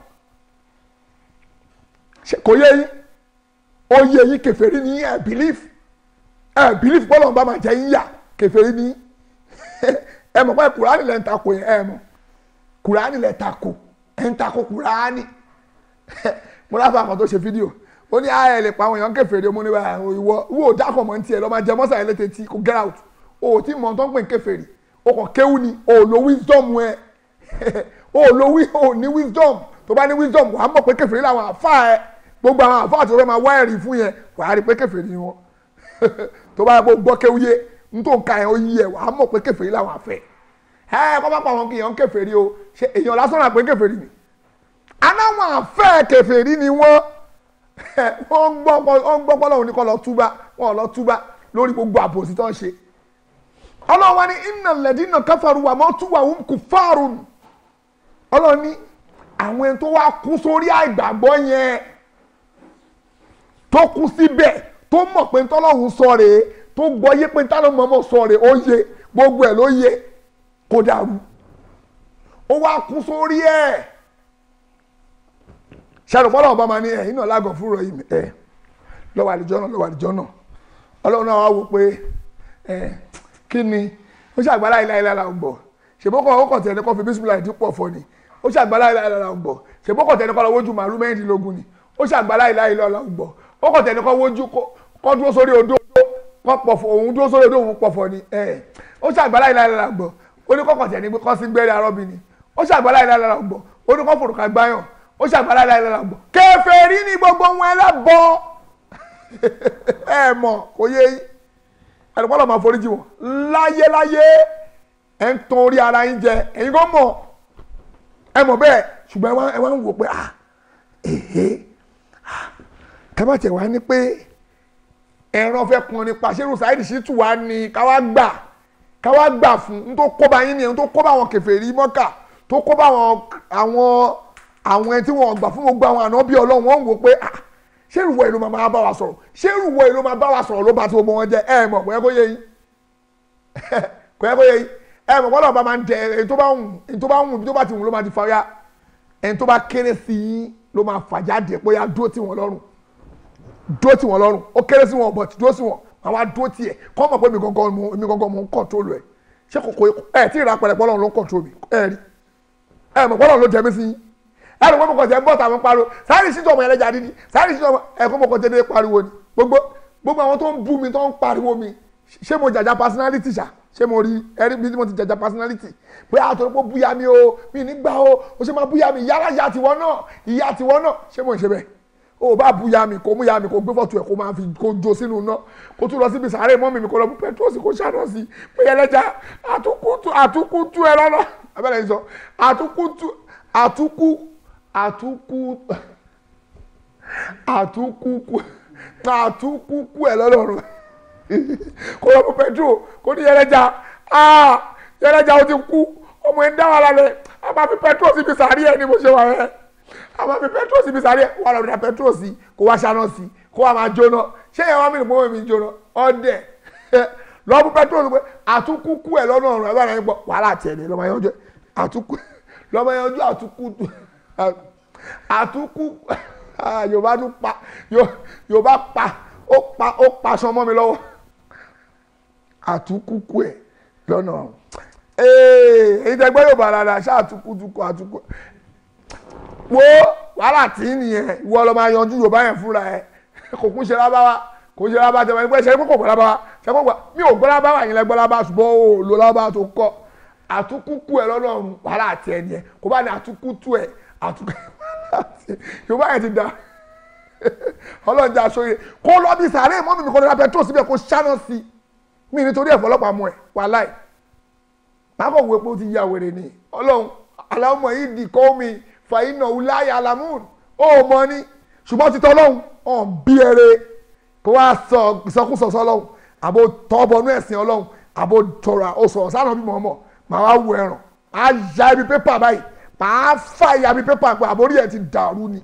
kò yé yín ó yé yín kèfèrí ní ẹ bìlíf ẹ bìlíf bọ́lọ̀ ń bá máa jẹ yín yà kèfèrí ní ẹ mọ̀ pé kùránì lẹ́ ń takò yẹn ẹ mọ̀ kùránì lẹ́ takò ẹ ń takò kùránì mo láfa àwọn tó ṣe fídíò ó ní ayẹ lè pa àwọn èèyàn kèfèrí mo ní bá ìwọ ìwọ ò dákọ̀ mọ́ ní tiẹ̀ lọ́ máa jẹ mọ́sà ẹlẹ́tẹ̀ tí kò get out o ò tí mọ̀ tó ń pè ní kèfèrí o kàn kéwù ni o ò lo wisdom ẹ o ò lo o ò ní wisdom tó bá ní wisdom wàá mọ̀ pé kèfèrí làwọn àfa ẹ gbogbo àwọn àfa àti ọ̀rẹ́ máa wá ẹ̀rí fún yẹn wàá rí pé kèfèrí ni wọn tó bá yẹ kó gbọ́ kéwù yé n tó ń ka yẹn ó yí ẹ wàá mọ̀ pé kèfèrí làwọn àfẹ́ ẹ kọ́ bá pa àwọn kì í yàn kèfèrí o ṣe èèyàn lásán náà pé kèfèrí ni anáwọn àfẹ́ kèfèrí ni wọ́n wọ́n gbọ́ pọ́ lọ́wọ́ ní kọ́ lọ túbá wọ́n lọ túbá lórí gbogbo àbòsí tó ń ṣe ọlọ́run wa ní iná lẹ́dí náà káfàrú wa mọ́ túwà ń kú fáàrùn ọlọ́run ní àwọn ẹni tó wá kú sórí àìgbàgbọ́ yẹn tó kú síbẹ̀ tó mọ̀ pé ntọ́lọ́hún sọ rèé tó gbọ́ yé pé ntọ́lọ́hún mọ̀mọ́ sọ rèé ó yé gbogbo ẹ̀ ló yé kó dàrú ó wá kú sórí ẹ̀ ṣàrùpọ̀lọ́ ọba máa ní ẹ̀yìn náà lágọ̀ fúnra yìí ẹ̀ lọ́wọ́ àlejò náà lọ́wọ́ àlejò náà ọlọ́run náà wá wò pé ẹ̀ kí ni ó ṣàgbára ilá ilá la ń bọ̀ ṣèbókọ̀ ó kàn tẹ̀lé kọ́ fi bísímìlà ìdí pọ̀ fọ́ ni ó ṣàgbára ilá ilá la ń bọ̀ ṣèbókọ̀ tẹ̀lé kọ́ lọ wójú màálù mẹ́rìndínlógún ni ó ṣàgbára ilá ilá la ń bọ̀ ó kàn tẹ̀lé kọ́ wójú kọ́ dúró sórí odó kọ́ pọ̀fọ̀ òun dúró sórí odó òun pọ̀fọ̀ ni ẹ̀ ó ṣàgbára ilá ilá la ń bọ̀ ó ní kọ́kàn tẹ̀lé kọ́ sí gbẹ́rẹ́ arọ́bí ni ó ṣàgbára ilá ilá la ń bọ̀ ó ní kọ́ fòrùkà gbáyàn ó ṣàgbára ilá ilá la ń bọ̀ kèfèrí ni gbogbo wọn ẹlẹ́bọ ẹ mọ̀ kò yé yín ẹnìpọ́lọ̀ máa foríjì wọn láyé láyé ẹ ń tan orí ara yín jẹ ẹ̀yin kò mọ̀ ẹ mọ̀ bẹ́ẹ̀ ṣùgbọ́n ẹ wá ń wò pé ah èhé kábàtẹ̀ wá ní pé ẹran fẹ́ pọn nípa ṣérù sáyẹ́dì sí tù wá ní káwá gbà káwá gbà fún n tó kó bá yín nìyẹn tó kó bá àwọn kèfèrí mọ́kà tó kó bá àwọn àwọn àwọn ẹni tí wọ́n gbà fún gbogbo àwọn ànábì ọlọ́run wọ́n ń wò pé ah ṣé ìrùwọ̀ èlò máa bá wa sọ̀rọ̀ ṣé ìrùwọ̀ èlò máa bá wa sọ̀rọ̀ ló bá ti gbogbo wọn jẹ ẹ mọ̀ kò yẹ kó yé yín kò yẹ kó yé yín ẹ mọ̀ kọ́lọ̀ bá máa ń jẹ ẹni tó bá wù ẹni tó bá wù ẹni tó bá ti wù ló máa ti fa ya ẹni tó bá kéré sí yín ló máa fà jáde pé ya dúró tì wọ́n lọ́rùn dúró tì wọ́n lọ́rùn ó kéré sí wọn bọ̀ dúró sí wọn máa wá dúró tì ẹ̀ kọ́ mọ̀ pé mi gangan mo mi gangan mo ń kọ̀ntrólù ẹ̀ ṣé kòkó ẹ̀ tí ì ra pẹ̀lẹ́ pọ́lọ́run ló ń kọ̀ntrólù mi ẹ̀ rí ẹ̀ mọ̀ pọ́lọ́run ló jẹ mí sí yín ẹnu pé mo kàn tẹ ń bọ̀ tàwọn pariwo sáré sí tọmọ ẹlẹ́jà dídí sáré sí tọmọ ẹ̀kọ́ mo kàn tẹ dé pariwo ni gbogbo gbogbo àwọn tó ń bú mi tó ń pariwo mi ṣé mo jàjà personality ṣá ṣé mo rí ẹrí bí mo ti jàjà personality pé àtọ̀ pé búya mi o mi nígbà o o ṣe máa búya mi yàrá ìyá tiwọn náà ìyá tiwọn náà ṣé mo ń ṣe bẹ́ẹ̀ o bá búya mi kò mú ya mi kò gbé fọ́tò ẹ̀ kó máa fi kó jó sínú iná kó tún lọ síbi sàárè mọ́mì mi kó lọ bú pẹ́trọ́ọ̀sì kó ṣàná sí pé ẹlẹ́jà àtúkútú ẹ lọ́nà abẹ́rẹ́ yìí sọ àtúkútú àtúkú àtúkú àtúkúkú àtúkúkú ẹ lọ́lọ́run kó lọ fún petro kó ní yẹlẹjà yẹlẹjà ó ti kú ọmọ ẹ ń dá wà lálẹ́ a máa fi petro síbi sàárì ẹ ní bó ṣe wà ẹ a máa fi petro síbi sàárì ẹ wà lọ́dọ̀ petro sí kó wá ṣáná sí kó wá máa jóná ṣé ìyàwó mi nìkan mi jóná ọdẹ lọ́ọ́ bú pẹ́trólù pé àtúkúkú ẹ̀ lọ́nà ọ̀run ẹ̀ bá rẹ̀ gbọ́ wàhálà tiẹ̀ ní lọ́mọ yanjú ẹ̀ àtúkú lọ́mọ yanjú àtúkú àtúkú ah, yorùbá tún pa Yo- yorùbá pa ó pa ó pa aṣọ mọ́ mi lọ́wọ́ àtúkúkú ẹ̀ lọ́nà ọ̀run ee èyí tẹ́ gbọ́ yorùbá rárá ṣáà àtúkútukú àtúkú wo wàhálà tí ń nìyẹn ìwọ lọ máa yanjú yorùbá yẹn fúnra ẹ kò kún ṣe lábáwá kò ṣe lábáwá tẹ̀wé ẹgbẹ́ ṣe kókò gbọ́ lábáwá ṣe kókò gbọ́ mi ò gbọ́ lábáwá yẹn lẹ́gbọ́ lábáwá ṣùgbọ́n o ò lo lábáwá tó kọ́ àtúkúkú ẹ lọ́nà ọ̀run wàhálà tí ẹ nìyẹn kò bá ní àtúkútú ẹ àtúkú yorùbá yẹn ti da ọlọ́run jẹ́ aṣọ yẹn kó lọ bí sàárè mọ́mí mi kọ́ lọ́ra pẹtrol síbẹ̀ kó ṣáná sí i mi nítorí ẹ̀fọ́ ọlọ́pàá mú ẹ wàláì mákọ̀ wo epo ti ya wèrè ni ọlọ́run aláwọ̀ yìí di kọ́ mi fàyínà wúláyà alamun ó mọ ní ṣùgbọ́n ti tọ́ ọlọ́run ọ̀n bí ẹrẹ kó wá sọ ìsọkúsọ sọ ọlọ́run àbò tọ́bọnú ẹ̀sìn ọlọ́run àbò tọrọ ó sọ̀rọ̀ sáà bí mọ̀ọ́mọ̀ màá wá wo ẹ̀ràn á ya ibi pépà báyìí màá fà ya ibi pépà pé àbórí ẹ̀ ti dàrú ni.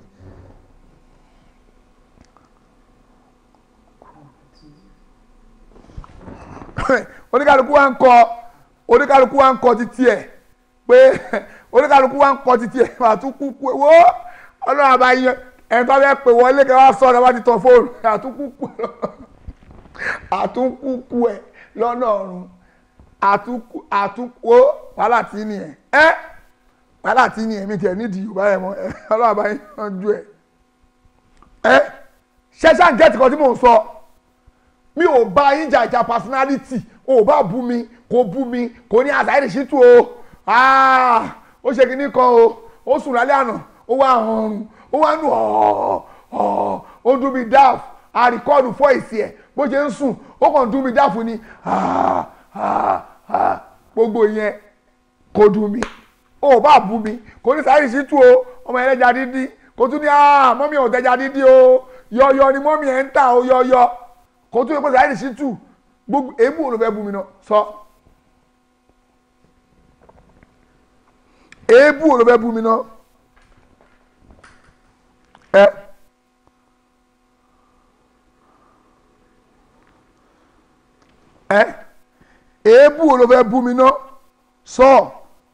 oníkàlùkù wa ń kọ oníkàlùkù wa ń kọ títí ẹ̀ pé oníkàlùkù wa ń kọ títí ẹ̀ àtúkù kú ẹ̀ wó ọlọ́run àbáyé ẹ̀ tó bẹ́ẹ̀ pè wọlé kẹ́ wá sọ̀rọ̀ wá ti tọ̀ fóònù àtúkù kú àtúkù kú ẹ̀ lọ́nà ọ̀run àtúkù àtúkù ó wàhálà tí nìyẹn ẹ́ wàhálà tí nìyẹn mi tiẹ̀ nídìí yorùbá yẹn mọ́ ẹ̀ ọlọ́run àbáyé yanjú ẹ̀ ẹ́ ṣẹ́ṣẹ́ àǹjẹ́ tìkọ́ tí mò ń sọ mi ò bá yín jàjà personality o ò bá bú mi kò bú mi kò ní àṣà ìrìnsí tù o Ah, ó ṣe kínní kan o ó sùn lálẹ́ àná ó wá ọrùn ó wá nù ọ̀ọ́ ọ̀ọ́ ó dún mi dáàfù àríkọ́ọ̀dù fọ́ ìsì ẹ̀ bó ṣe ń sùn ó kàn dún mi dáàfù ni Ah, ah, ah. gbogbo yẹn kò dùn mí o ò bá bú mi kò ní àṣà ìrìnsí tù o ọmọ ẹlẹ́ja dídí kò tún ní ah, mọ́mí ò tẹ́ja dídí o yọ̀yọ̀ ni mọ́mí ẹ̀ ń tà o yọ̀yọ̀ kò tún yẹ kó sáyẹ́dì sí tù gbogbo èébú wo ló fẹ́ bú mi náà sọ èébú wo ló fẹ́ bú mi náà ẹ ẹ èébú wo ló fẹ́ bú mi náà sọ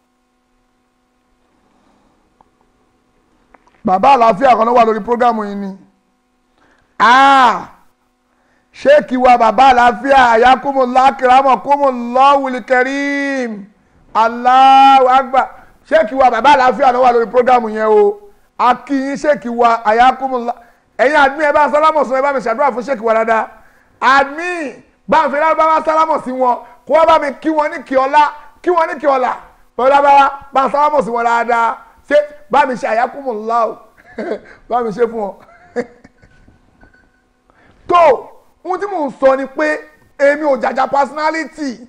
bàbá àlàáfíà kan náà wà lórí prógámù yìí ni. Ah! sheeki wa baba àlàáfíà ayakumula kiramu kumula wulikẹrim Allahu akbar sheeki wa baba àlàáfíà ló wà lórí programu yẹn o akiyin sheeki wa ayakumula ẹ̀yin admin ẹ bá sálámọ̀ sọ ẹ bá mi ṣàdúrà fún sheeki wa dáadáa admin bá ń fẹ́rẹ́ bá wá sálámọ̀ sí wọn kó wọ́n bá mi kí wọn ní kí ọlá kí wọn ní kí ọlá pẹ̀lú abáwá bá ń sálámọ̀ sí wọn dáadáa ṣé bá mi ṣe ayakumula o bá mi ṣe fún wọn tó ohun tí mò ń sọ ni pé èmi ò jàjà personality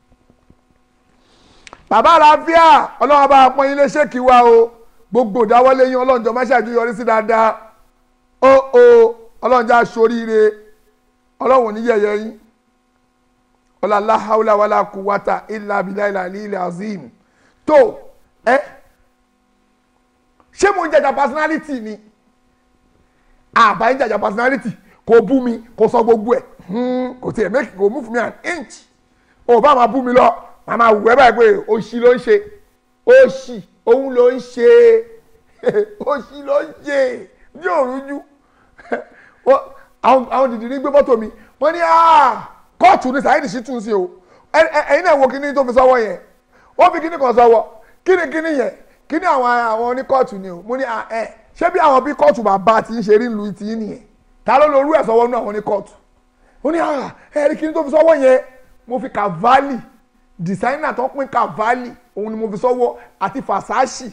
bàbá àlàáfíà ọlọ́run bá pọ́n yín lé ṣéèkì wa o gbogbo ìdáwọ́lé yín ọlọ́run jọ má ṣàjú yọrí sí dáadáa ó o ọlọ́run já soríire ọlọ́run ò ní yẹ̀yẹ́ yín ọlá láhàúlà wàlá kúwátà ilà abilà ilà ilà azim tó ẹ ṣé mo ń jàjà personality ni àbá ń jàjà personality kò bú mi kò sọ gbogbo ẹ kò tiẹ̀ make kò move me an inch ò bá máa bú mi lọ màá máa wù ẹ́ báyìí pé òṣì ló ń ṣe òṣì òun ló ń ṣe òṣì ló ń ṣe ní òrújú àwọn dìdì ní gbé fọ́tò mi wọ́n ní kóòtù ní Saheed Shittu sí o ẹ̀yin náà wo kíní tó fi sọ́wọ́ yẹn ó fi kíní kan sọ́wọ́ kíní kíní yẹn kíní àwọn àwọn ní kóòtù ni o mo ní ẹ ṣé bí àwọn bí kóòtù bàbá ti ń ṣe rí lu ti ń nìyẹn ta ló lorú ẹ̀ sọ́wọ́ nínú àwọn ní kóòtù ó ní ẹ̀rí kí ni tó fi sọ́wọ́ yẹn mo fi Cavalli designer tó pín Cavalli òun ni mo fi sọ́wọ́ àti Versace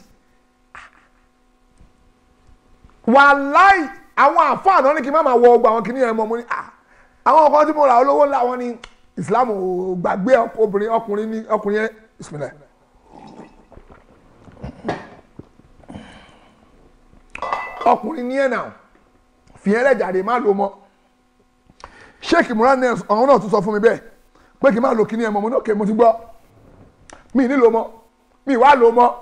wàláì àwọn àfáà náà ní kí n má máa wọ ọgbà àwọn kìnìyàn mọ́ mo ní àwọn ọkọ tí mo rà olówó ńlá wọn ní Islam ò gbàgbé obìnrin ọkùnrin ní ọkùnrin yẹn bismillah ọkùnrin ní ẹ̀ náà fìyẹn lẹ́jàre má lo mọ́ sheik muran nels ọ̀hún náà tún sọ fún mi bẹ́ẹ̀ pé kí n má lo kíní ẹ̀ mọ́ mo ní òkè mo ti gbọ́ mi ní lo mọ́ mi wá lo mọ́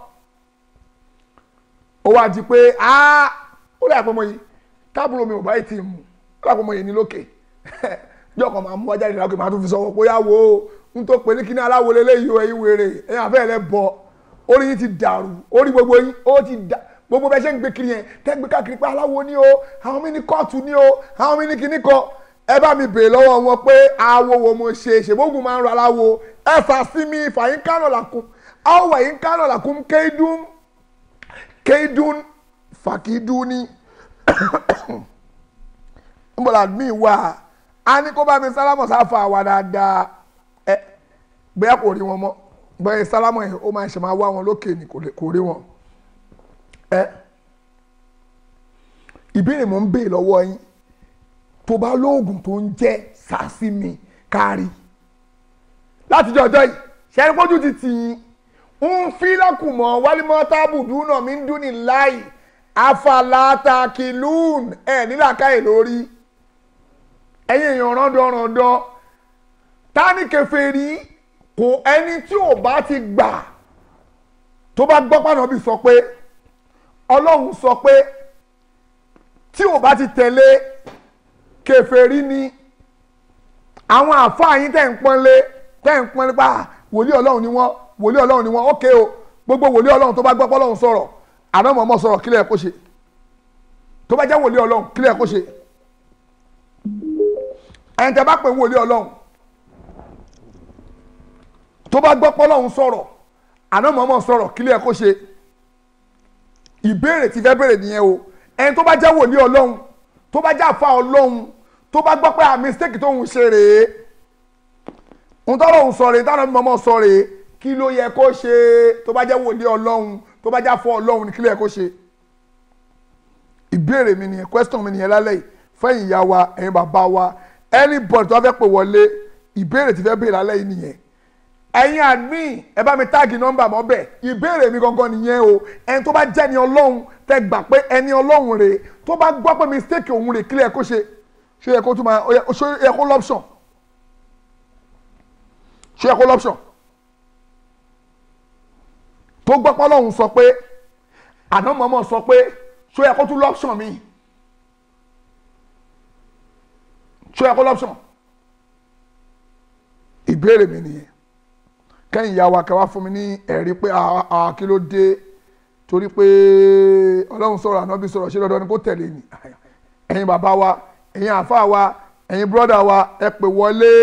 ó wá di pé ó lè àpamọ́ yìí tábùrò mi ò bá yìí ti mú ó lè àpamọ́ yìí ní lókè jọ́ kan máa mú wájà ìdílé máa tún fi sọ́wọ́ pé yá wo n tó pè ní kíní aláwo lélẹ́yìí o ẹ̀yin wèrè ẹ̀yin àfẹ́ rẹ̀ bọ̀ orí yín ti dàrú orí gbogbo yín ó ti dà gbogbo bẹ́ẹ̀ ṣe ń gbé kiri yẹn tẹ́ gbé káàkiri pé aláwo ni o àwọn mi ní kóòtù ni o àwọn mi ní kíní kan ẹ bá mi bèèrè lọ́wọ́ wọn pé awo wo mo ṣe ṣègbógun máa ń rọ aláwo ẹ fà sí mi fàyín kánò làkún àwọn wàyín kánò làkún kéidún kéidún fàkídúní nbọ̀dà mi wà á ní kó bá mi sálámọ̀ sáfà wà dáadáa ẹ bóyá kò rí wọn mọ́ bóyá sálámọ̀ yẹn ó máa ṣe máa wá wọn lókè ní kò lè- kò rí wọn ẹ ìbéèrè mò ń béè lọ́wọ́ yín tó bá lóògùn tó ń jẹ́ sàásìmì kárí látijọ́ ọjọ́ yìí ṣẹ́ni pójú ti tì yín ń fi lọ́kùnmọ́ wálímọ́ tábùdú náà mi ń dún ní láì afalatakilun ẹ̀ nílàkàyè lórí ẹ̀yin èèyàn rọ́ndọ̀rọ̀ndọ̀ tani kèfèrí kò ẹni tí ò bá ti gbà tó bá gbọ́ pàdánù bí sọ pé ọlọ́run sọ pé tí ò bá ti tẹ̀lé kèfèrí ni àwọn àfáà yín tẹ̀ ń pọ́nlé tẹ̀ ń pọ́nlé pa wòlíì ọlọ́run ni wọ́n wòlíì ọlọ́run ni wọ́n ókè o gbogbo wòlíì ọlọ́run tó bá gbọ́ pọ́lọ́run sọ̀rọ̀ àná mọ̀ọ́mọ́ sọ̀rọ̀ kílẹ̀ kó ṣe tó bá jẹ́ wòlíì ọlọ́run kílẹ̀ kó ṣe ẹni tẹ́ bá pè ń wòlíì ọlọ́run tó bá gbọ́ pọ́lọ́run sọ̀rọ̀ àná mọ̀ọ́mọ́ sọ̀rọ̀ kílẹ̀ kó ṣe ìbéèrè tí fẹ́ béèrè nìyẹn o ẹni tó bá jẹ́ wòlíì ọlọ́run tó bá jẹ́ àfa ọlọ́run tó bá gbọ́ pé à mistake tóun ṣe rèé ń tọ́rọ̀ òun sọ rèé táwọn mọ̀ọ́mọ́ sọ rèé kí ló yẹ kó ṣe tó bá jẹ́ wòlíì ọlọ́run tó bá jẹ́ àfọ ọlọ́run ní kí ló yẹ kó ṣe ìbéèrè mi nìyẹn question mi nìyẹn lálẹ́ yìí fẹ́yìn ìyá wa ẹ̀yin bàbá wa anybody tó bá fẹ́ pè wọlé ìbéèrè tí fẹ́ béèrè lálẹ́ yìí nìyẹn ẹ̀yin admin ẹ bá mi táàgì nọ́mbà mọ́ bẹ́ẹ̀ ìbéèrè mi gangan nìyẹn o ẹni tó bá jẹ́ ni ọlọ́run tẹ gbà pé ẹni ọlọ́run rèé tó bá gbọ́ pé mistake òun rèé kí ló yẹ kó ṣe ṣé yẹ kó tún máa ó yẹ- ṣé yẹ kó lọ́pṣọ̀n ṣé yẹ kó lọ́pṣọ̀n tó gbọ́ pé ọlọ́run sọ pé àná mọ̀ọ́mọ̀ sọ pé ṣó yẹ kó tún lọ́pṣọ̀n mi ṣó yẹ kó lọ́pṣọ̀n ìbéèrè mi nìyẹn kẹ́yìn ìyá wa kẹwàá fún mi ní ẹ̀rí pé ah, ah, kí ló dé torí pé ọlọ́run sọ̀rọ̀ ànábì sọ̀rọ̀ ṣé dandan ni kó tẹ̀lé ni ẹ̀yin bàbá wa ẹ̀yin àfa wa ẹ̀yin bírọ́dà wa ẹ pè wọlé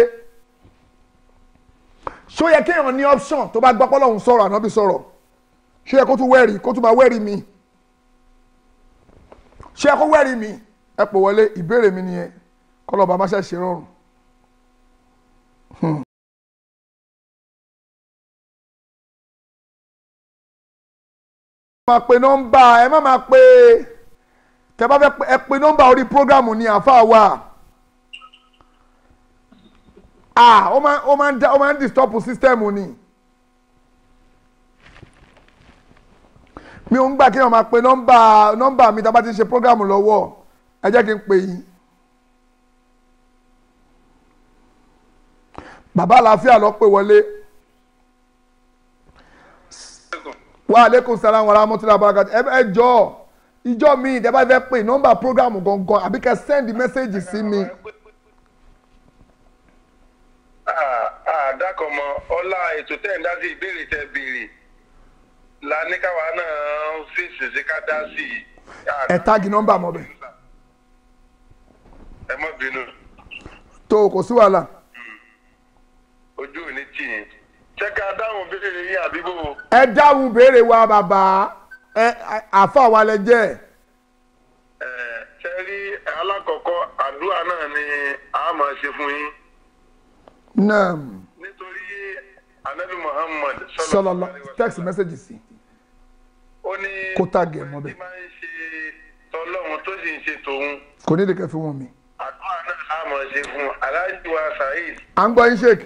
ṣó yẹ kéèyàn ní option tó bá gbọ́ pé ọlọ́run sọ̀rọ̀ ànábì sọ̀rọ̀ ṣé yẹ kó tún wẹ́rì kó tún máa wẹ́rì mi ṣé yẹ kó wẹ́rì mi ẹ pè wọlé ìbéèrè mi nìyẹn kọlọ́ba má ṣe ṣe rọrùn. máa pe nọ́mbà ẹ má máa pe tẹ bá fẹ́ pe ẹ pe nọ́mbà orí prógámù ni àáfàá wà ah ó máa ó máa ń dá ó máa ń disturb system ni mi ò ń gbà kí wọ́n máa pe nọ́mbà nọ́mbà mi tá a bá ti ṣe prógámù lọ́wọ́ ẹ jẹ́ kí n pè yín bàbá àlàáfíà lọ pè wọlé wa aleykum salaam wa rahmatulah barakati ẹ ẹ jọ ìjọ mi ìjọba fẹ́ pè nọ́mbà programu gangan àbí kẹ́ send message sí mi àdàkọ̀mọ́ ọlá ètò tẹ̀ ń dá sí ìbéèrè tẹ̀ béèrè la ní káwa náà fèsì sí ká dá sí i. ẹ táàgì nọ́mbà mọ́ bẹ́ẹ̀ ẹ má bínú tó kò sí wàhálà ojú ò ní tì yín ṣé ká dáhùn béèrè yín àbí bò ó. ẹ dáhùn béèrè wa bàbá ẹ àfa wa lẹ jẹ́ Ẹ, ṣe rí alákọ̀ọ́kọ́ àdúrà náà ni a máa ṣe fún yín náà nítorí anabi muhammad sọlọlọ alaihi wasallam, text message sí ó ní kó tàgì ẹ̀ mọ́ bẹ́ẹ̀. tí máa ń ṣe tọlọ́run tó sì ń ṣe tòun kò ní ìdíkẹ́ fún wọn mi àdúrà náà a máa ṣe fún aláàjì wa saheed à ń gbọ́ yín sheik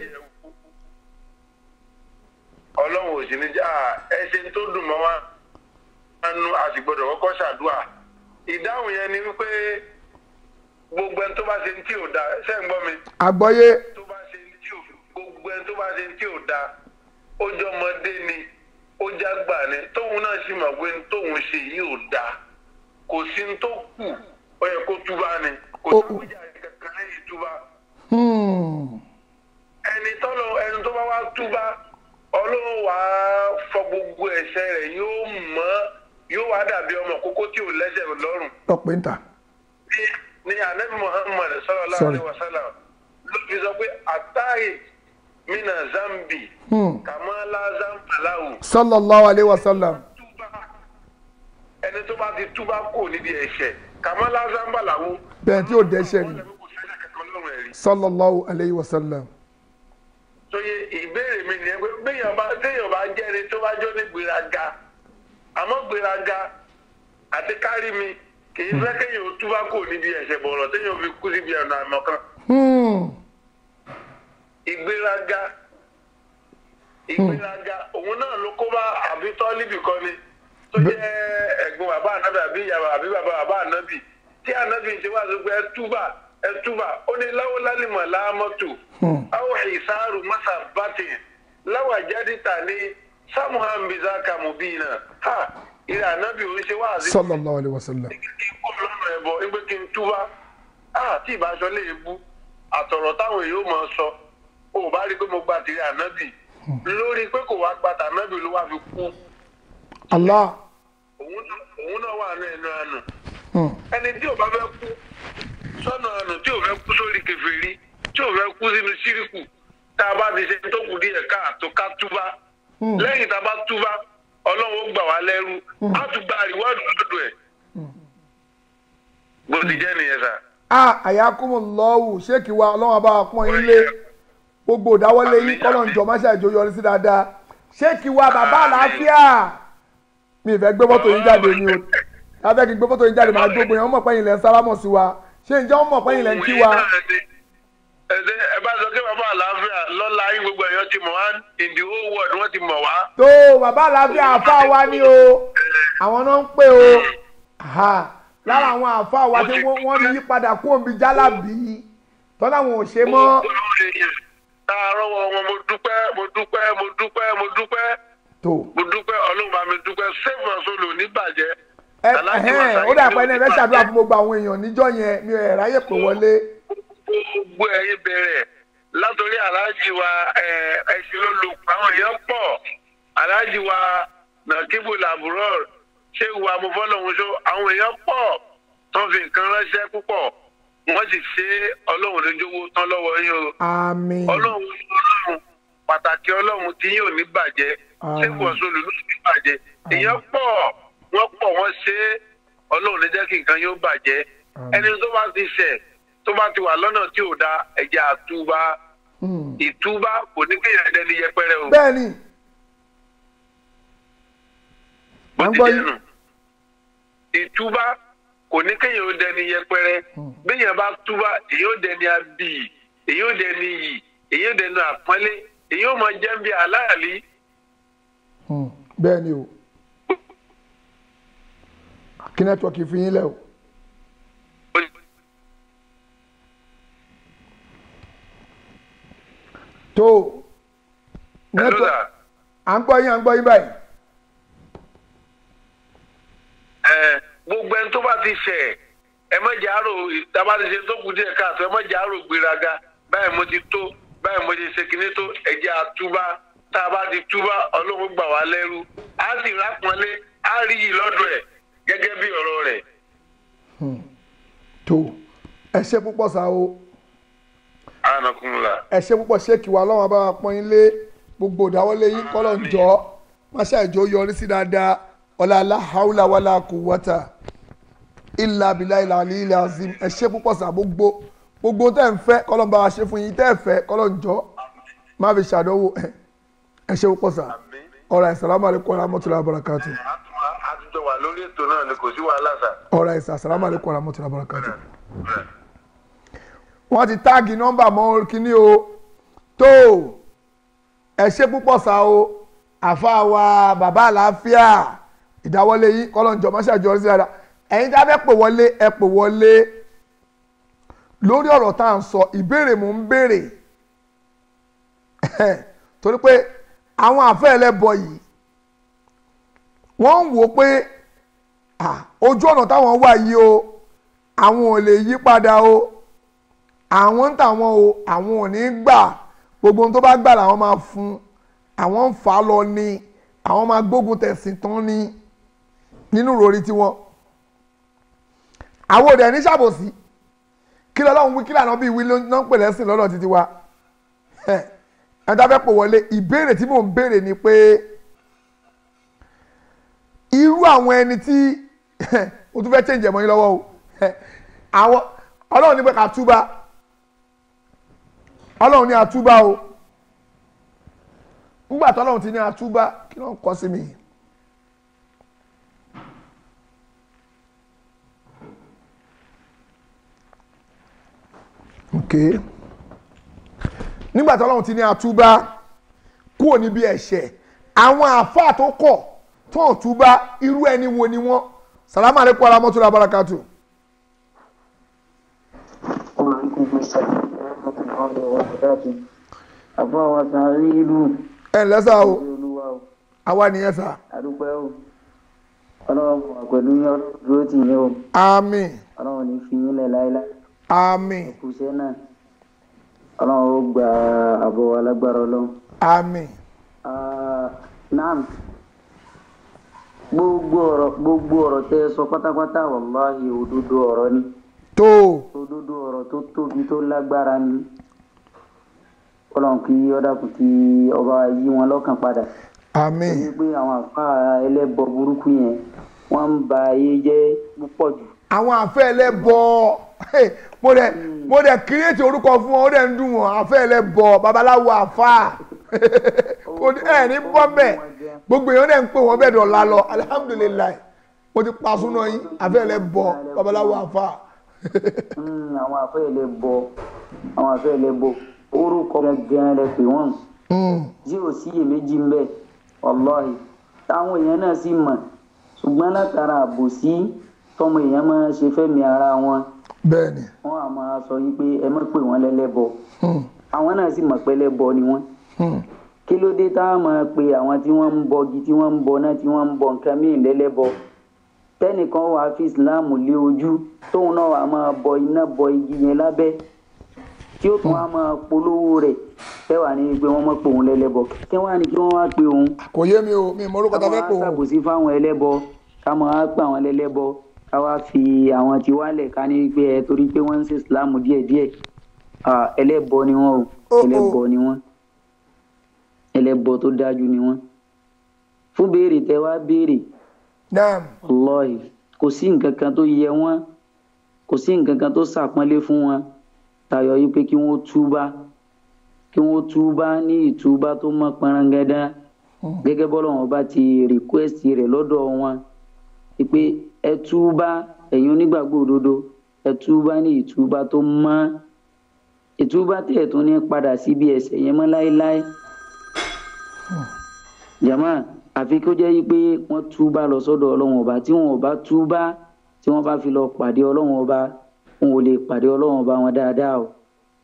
ọlọ́run ò sì ní já ẹṣin tó dùn mọ́ wa nánú a sì gbọ́dọ̀ kọ́kọ́ ṣàdúrà ìdáhùn yẹn ni wípé gbogbo ẹni tó bá ṣe ní tí ò da ṣé ń gbọ́ mi àgbọ́yé tó bá ṣe ní tí ò gbogbo ẹni tó bá ṣe ní tí ò da ó jọ ọmọdé ni ó jágbà ni tóun náà sì mọ̀ pé tóun ṣe yìí ò da kò sí ní tó kù ó yẹ kó túbá ni kò Ó- sí ìjà kankan lẹ́yìn túbá hmm, túbá ọlọ́run wà á fọ gbogbo ẹ̀ṣẹ̀ rẹ̀ yóò mọ́ yóò wá dàbí ọmọ kókó tí ò lẹ́sẹ̀ lọ́rùn lọ́pẹ́ ń ta ní ní anabi muhammad sallallahu Sorry. alaihi wa sallam ló fi sọ pé àtàyè mina zambi kàmáńlá zambaláwo sallallahu alayhi wa sallam túbá ẹni tó bá ti túbá kò níbi ẹ̀ṣẹ̀ kàmáńlá zambaláwo bẹ́ẹ̀ tí ò dẹ́ṣẹ̀ wọ́n ni lè kó sẹ́sẹ̀ kankan lọ́rùn ẹ̀rí. sallallahu alayhi wa sallam sóye ìbéèrè mi nìyẹn pé béèyàn bá téèyàn bá jẹ́ ẹni tó bá jọ ní gbéraga àmọ́ gbéraga àti kárí mi kì í fẹ́ kéèyàn ó túbá kò níbi ẹ̀ṣẹ̀ bọ̀rọ̀ téèyàn fi kú síbi ọ̀nà àmọ́ kan. Hmm. ìgbéraga ìgbéraga òun náà ló kó bá àbí tọ́líbì kan ni tó jẹ́ ẹ̀gbọ́n bàbá ànábì àbí ìyàwó àbí bàbá bàbá ànábì tí ànábì ti wá sọ pé ẹ túbà ẹ túbà ó ní láwọ́ lálìmọ̀ láàmọ́tò àwọn ìsáàrù mọ́sà bàtì láwà jáde tà ní samuhan bizaka mubina ha ìrẹ̀ ànábì òun ṣe wá àzí sallallahu alayhi wa sallam kí n kó lọ́nà ẹ̀bọ ẹgbẹ́ kí n túbá á tí ìbáṣọ lè bú àtọ̀rọ̀ táwọn èèyàn máa sọ ó bá rí i pé mo gba tìrẹ ànábì lórí pé kò wá gba tànábì ló wá fi kú allah òun náà- òun náà wà ní ẹnu àná Hmm. ẹni tí ò bá fẹ́ kú sọ́nà àná tí ò fẹ́ kú sórí kèfèrí tí ò fẹ́ kú sínú síríkù tá a bá ti ṣe tó kù díẹ̀ káàtó ká túbá lẹ́yìn tá a bá túbá ọlọ́run ó gbà wá lẹ́rú á tún gba àríwádùn lọ́dọ̀ ẹ̀ bó ti jẹ́ nìyẹn sà. a àyàkùnmùlọ́wù ṣéèkì wa ọlọ́run bá wa pọ́n yín lé gbogbo ìdáwọ́lé yín kọ́lọ̀ ń jọ máṣá ìjọ yọrí sí dáadáa ṣéèkì wa bàbá àlàáfíà mi ì fẹ́ gbé fọ́tò yín jáde ni o lábẹ́ kí n gbé fọ́tò yín jáde máa gbógun yẹn wọ́n mọ̀ pé yín lẹ́ ń sálámọ̀ sí wa ṣé ǹjẹ́ wọ́n mọ̀ pé yín lẹ́ ń kí wa ẹ̀sẹ̀ ẹ bá sọ pé bàbá àlàáfíà lọ́la yín gbogbo èèyàn ti mọ̀ wá in the whole world wọ́n ti mọ̀ wá. tó bàbá àlàáfíà àfa wa ni o àwọn náà ń pè o Ha, lára àwọn àfa wa tí wọ́n wọ́n yí padà kú òǹbí jálàbí tọ́lá wọn ò ṣe mọ́ Láàárọ̀ wọn mo dúpẹ́ mo dúpẹ́ mo dúpẹ́ mo dúpẹ́ tó mo dúpẹ́ ọlọ́run bá mi dúpẹ́ save us olò ní bàjẹ́. ẹ Aláàjì ẹhẹ́n, Wàsíù ó dà pé ẹni ẹ fẹ́ ló ṣàdúrà bàjẹ́. fún gbogbo àwọn èèyàn níjọ́ yẹn mi ò ẹ̀ ráyè pè wọlé gbogbo ẹ̀yin bẹ̀rẹ̀ látòrí aláàjì wa ẹ̀, ẹ̀sìn ló lò àwọn èèyàn pọ̀ aláàjì wa nàkíbù làbúrò ṣé ìwà amúfọ́lọ́hún ṣó àwọn èèyàn pọ̀ tó fi nǹkan ránṣẹ́ púpọ̀ wọ́n sì ṣe ọlọ́run lójúwó tán lọ́wọ́ yín o àmín ọlọ́run ọlọ́run pàtàkì ọlọ́run tí yín ò ní bàjẹ́ ṣé kò sólù ló ní bàjẹ́ èèyàn pọ̀ wọ́n pọ̀ wọ́n ṣe é ọlọ́run ní jẹ́ kí nǹkan yóò bàjẹ́ ẹni tó bá ti ṣẹ̀ tó bá ti wà lọ́nà tí ò da ẹ̀jẹ̀ àtúbá Hmm. ìtúbá kò ní kéèyàn dẹni yẹpẹrẹ o bẹ́ẹ̀ ni bó à ń ti gbọ́ jẹ́ yín. nù ìtúbá kò ní kéèyàn ó dẹni yẹpẹrẹ béèyàn bá túbá èyí ó dẹni abiyì èyí ó dẹni yì èyí ó dẹni àpọ́nlé èyí ó mọ jẹ́ bí aláàlí Hmm. bẹ́ẹ̀ ni o kí nẹ́tíwọ́ọ̀kì fi yín lẹ̀ o tó nẹ́tíwọ́ọ̀kì Hello, à ń gbọ́ yín à ń gbọ́ yín báyìí ẹ gbogbo ẹni tó bá ti ṣẹ̀ ẹ má jẹ́ àrò ìtàbá ti ṣe tó kù díẹ̀ káàtó ẹ má jẹ́ àrò gbéraga báyìí mo ti tó báyìí mo ti ṣe kinní tó ẹ̀jẹ̀ àtúbá tá a bá ti túbá ọlọ́run gbà wá lẹ́rú á sì rápọnlé á rí yìí lọ́dọ̀ ẹ̀ gẹ́gẹ́ bí ọ̀rọ̀ rẹ̀. tó ẹ ṣe púpọ̀ sá o anakunla. ẹ ṣe púpọ̀ ṣéèkì wa ọlọ́run bá wa pọ́n yín lé gbogbo ìdáwọ́lé yín kọ́lọ̀ ń jọ máṣá ìjọ yọrí sí dáadáa ọ̀là aláhàúlà wàlà quwwata ìlà abilà ìlà àlì ilẹ̀ azim ẹ ṣe púpọ̀ sá gbogbo gbogbo tẹ́ ń fẹ́ kọ́lọ̀ ń bá wa ṣe fún yín tẹ́ ẹ fẹ́ kọ́lọ̀ ń jọ má fi ṣàdánwò ẹ ẹ ṣe púpọ̀ sá ọ̀rọ̀ assalamu alaikum warahmatullahi wabarakatuh àtúntò wà lórí ètò náà ni kò sí wàhálà sà. ọ̀rọ̀ ẹ̀sà assalamu alaikum warahmatullahi wabarakatuh wọ́n ti táàgì nọ́mbà mọ́ kínní o tó ẹ ṣe púpọ̀ sá o àfa wa bàbá àlàáfíà ìdáwọ́lé yín kọ́lọ́njọ́ mọ́ṣáájú sí dáadáa ẹ̀yin tí a fẹ́ pè wọlé ẹ pè wọlé lórí ọ̀rọ̀ tá à ń sọ ìbéèrè mò ń béèrè torí pé àwọn àfẹ́ ẹlẹ́bọ yìí wọ́n ń wò ó pé ah, ojú ọ̀nà táwọn wà yìí o àwọn ò lè yí padà o àwọn ń tàwọn o àwọn ò ní gbà gbogbo ohun tó bá gbà làwọn máa fún àwọn ń fà á lọ ni àwọn máa gbógun tẹ̀sìn tán ni nínú ìròrí tiwọn àwọn òde ní ṣàbòsí kí lọ́lọ́run wí kí lànà bíi wí ló ń pè lẹ́sìn lọ́dọ̀ títí wa ẹ ẹ dábẹ́ pò wọlé ìbéèrè tí mò ń béèrè ni pé irú àwọn ẹni tí o tún fẹ́ change ẹ̀mọ́ yín lọ́wọ́ o àwọn ọlọ́run ní pé ká túbá ọlọ́run ní àtúbá o nígbà tí ọlọ́run ti ní àtúbá kí ló ń kọ́ sí mi. okay nígbà tí ọlọ́run ti ní àtúbá kúrò níbi ẹ̀ṣẹ̀ àwọn àáfàá tó kọ̀ tó ń túbá irú ẹni wo ni wọ́n salamu aleykum aramotula barakatu. وعليكم السلام ورحمة الله وبركاته àbọ̀ wa sáré ìlú ẹ ǹlẹ́ sá o olúwa o àwa nìyẹn sá àdúpẹ́ o ọlọ́run wà pẹ̀lú yín ọlọ́run dúró tì yín o àmín ọlọ́run ní fi yín lẹ̀ láéláé àmín kùsẹ́ náà ọlọ́run ó gba àbọ̀ wa lágbára ọlọ́run. àmín Ah, naam gbogbo ọ̀rọ̀ gbogbo ọ̀rọ̀ tẹ́ ẹ sọ pátápátá wàláhì òdodo ọ̀rọ̀ ni tó òdodo ọ̀rọ̀ tó tóbi tó lágbára ni ọlọ́run kí ọ̀dàkùn kí ọba yí wọn lọ́kàn padà àmín ní pé àwọn àfa ẹlẹ́bọ burúkú yẹn wọ́n ń ba ayé jẹ́ púpọ̀ jù àwọn àfẹ́ ẹlẹ́bọ hey, mo dẹ̀ mo dẹ̀ kírètì orúkọ fún wọn ó dẹ̀ ń dùn wọn àfẹ́ ẹlẹ́bọ babaláwo àfa kò ní ẹ̀ ní bọ́ bẹ́ẹ̀ gbogbo èèyàn dẹ̀ ń pè wọ́n bẹ́ẹ̀ dọ̀la lọ alihamudulilayi mo ti pa súná yín àfẹ́ ẹlẹ́bọ babaláwo àfa Mm, àwọn àfẹ́ ẹlẹ́bọ àwọn àfẹ́ ẹlẹ́bọ orúkọ gangan rẹ pé wọ́n tí ò sí iyèméjì ń bẹ wàláhì táwọn èèyàn náà sì mọ̀ ṣùgbọ́n látara àbòsí tọmọ èèyàn máa ṣe fẹ́mi ara wọn bẹ́ẹ̀ ni wọ́n á máa sọ yìí pé ẹ má pè wọ́n lẹ́lẹ́bọ àwọn náà sì mọ̀ pé ẹlẹ́bọ ni wọ́n kí ló dé tá a máa pe àwọn tí wọ́n ń bọgi tí wọ́n ń bọ náà tí wọ́n ń bọ nǹkan míì lẹ́lẹ́bọ tẹ́nìkan wàá fi ìsìláàmù lé ojú tóun náà wàá máa bọ iná bọ igi yẹn lábẹ́ tí ó tún wàá máa polówó rẹ̀ tẹ́wàá ní pé wọ́n mọ̀ pé òun lẹ́lẹ́bọ kí wọ́n á ní kí wọ́n wá pe òun kò yé mi o mi mọ orúkọ tá a fẹ́ pò ká máa ó ṣàbòsí fáwọn ẹlẹ́bọ ká máa pa àwọn ẹlẹ́bọ ká wá fi àwọn tí wálẹ̀ ká ní pé ẹ torí pé wọ́n ń ṣe ìsìláàmù díẹ̀díẹ̀ Ah, ẹlẹ́bọ ni wọ́n o Oh, oh. ẹlẹ́bọ ni wọ́n ẹlẹ́bọ tó dájú ni wọ́n fún béèrè tẹ wá béèrè naam Wallahi kò sí nǹkan kan tó yẹ wọ́n kò sí nǹkan kan tó ṣàpọ́nlé fún wọn tayọ yìí pé kí wọ́n túbá kí wọ́n túbá ní ìtúbá tó mọ́ pọnrangandá gẹ́gẹ́ bọ́lá wọn bá ti rìkwẹ́sì rẹ̀ lọ́dọ̀ wọn pé ẹ túbá ẹ̀yin onígbàgbọ́ òdodo ẹ túbá ní ìtúbá tó mọ́ ìtúbá tẹ̀ tún ní padà síbi ẹ̀ṣẹ̀ yẹn mọ́ láéláé jama àfi kó jẹ́ pé wọ́n túbá lọ sọ́dọ̀ ọlọ́run ọba tí wọn ò bá túbá tí wọ́n bá fi lọ pàdé ọlọ́run ọba wọn ò lè pàdé ọlọ́run ọba wọn dáadáa o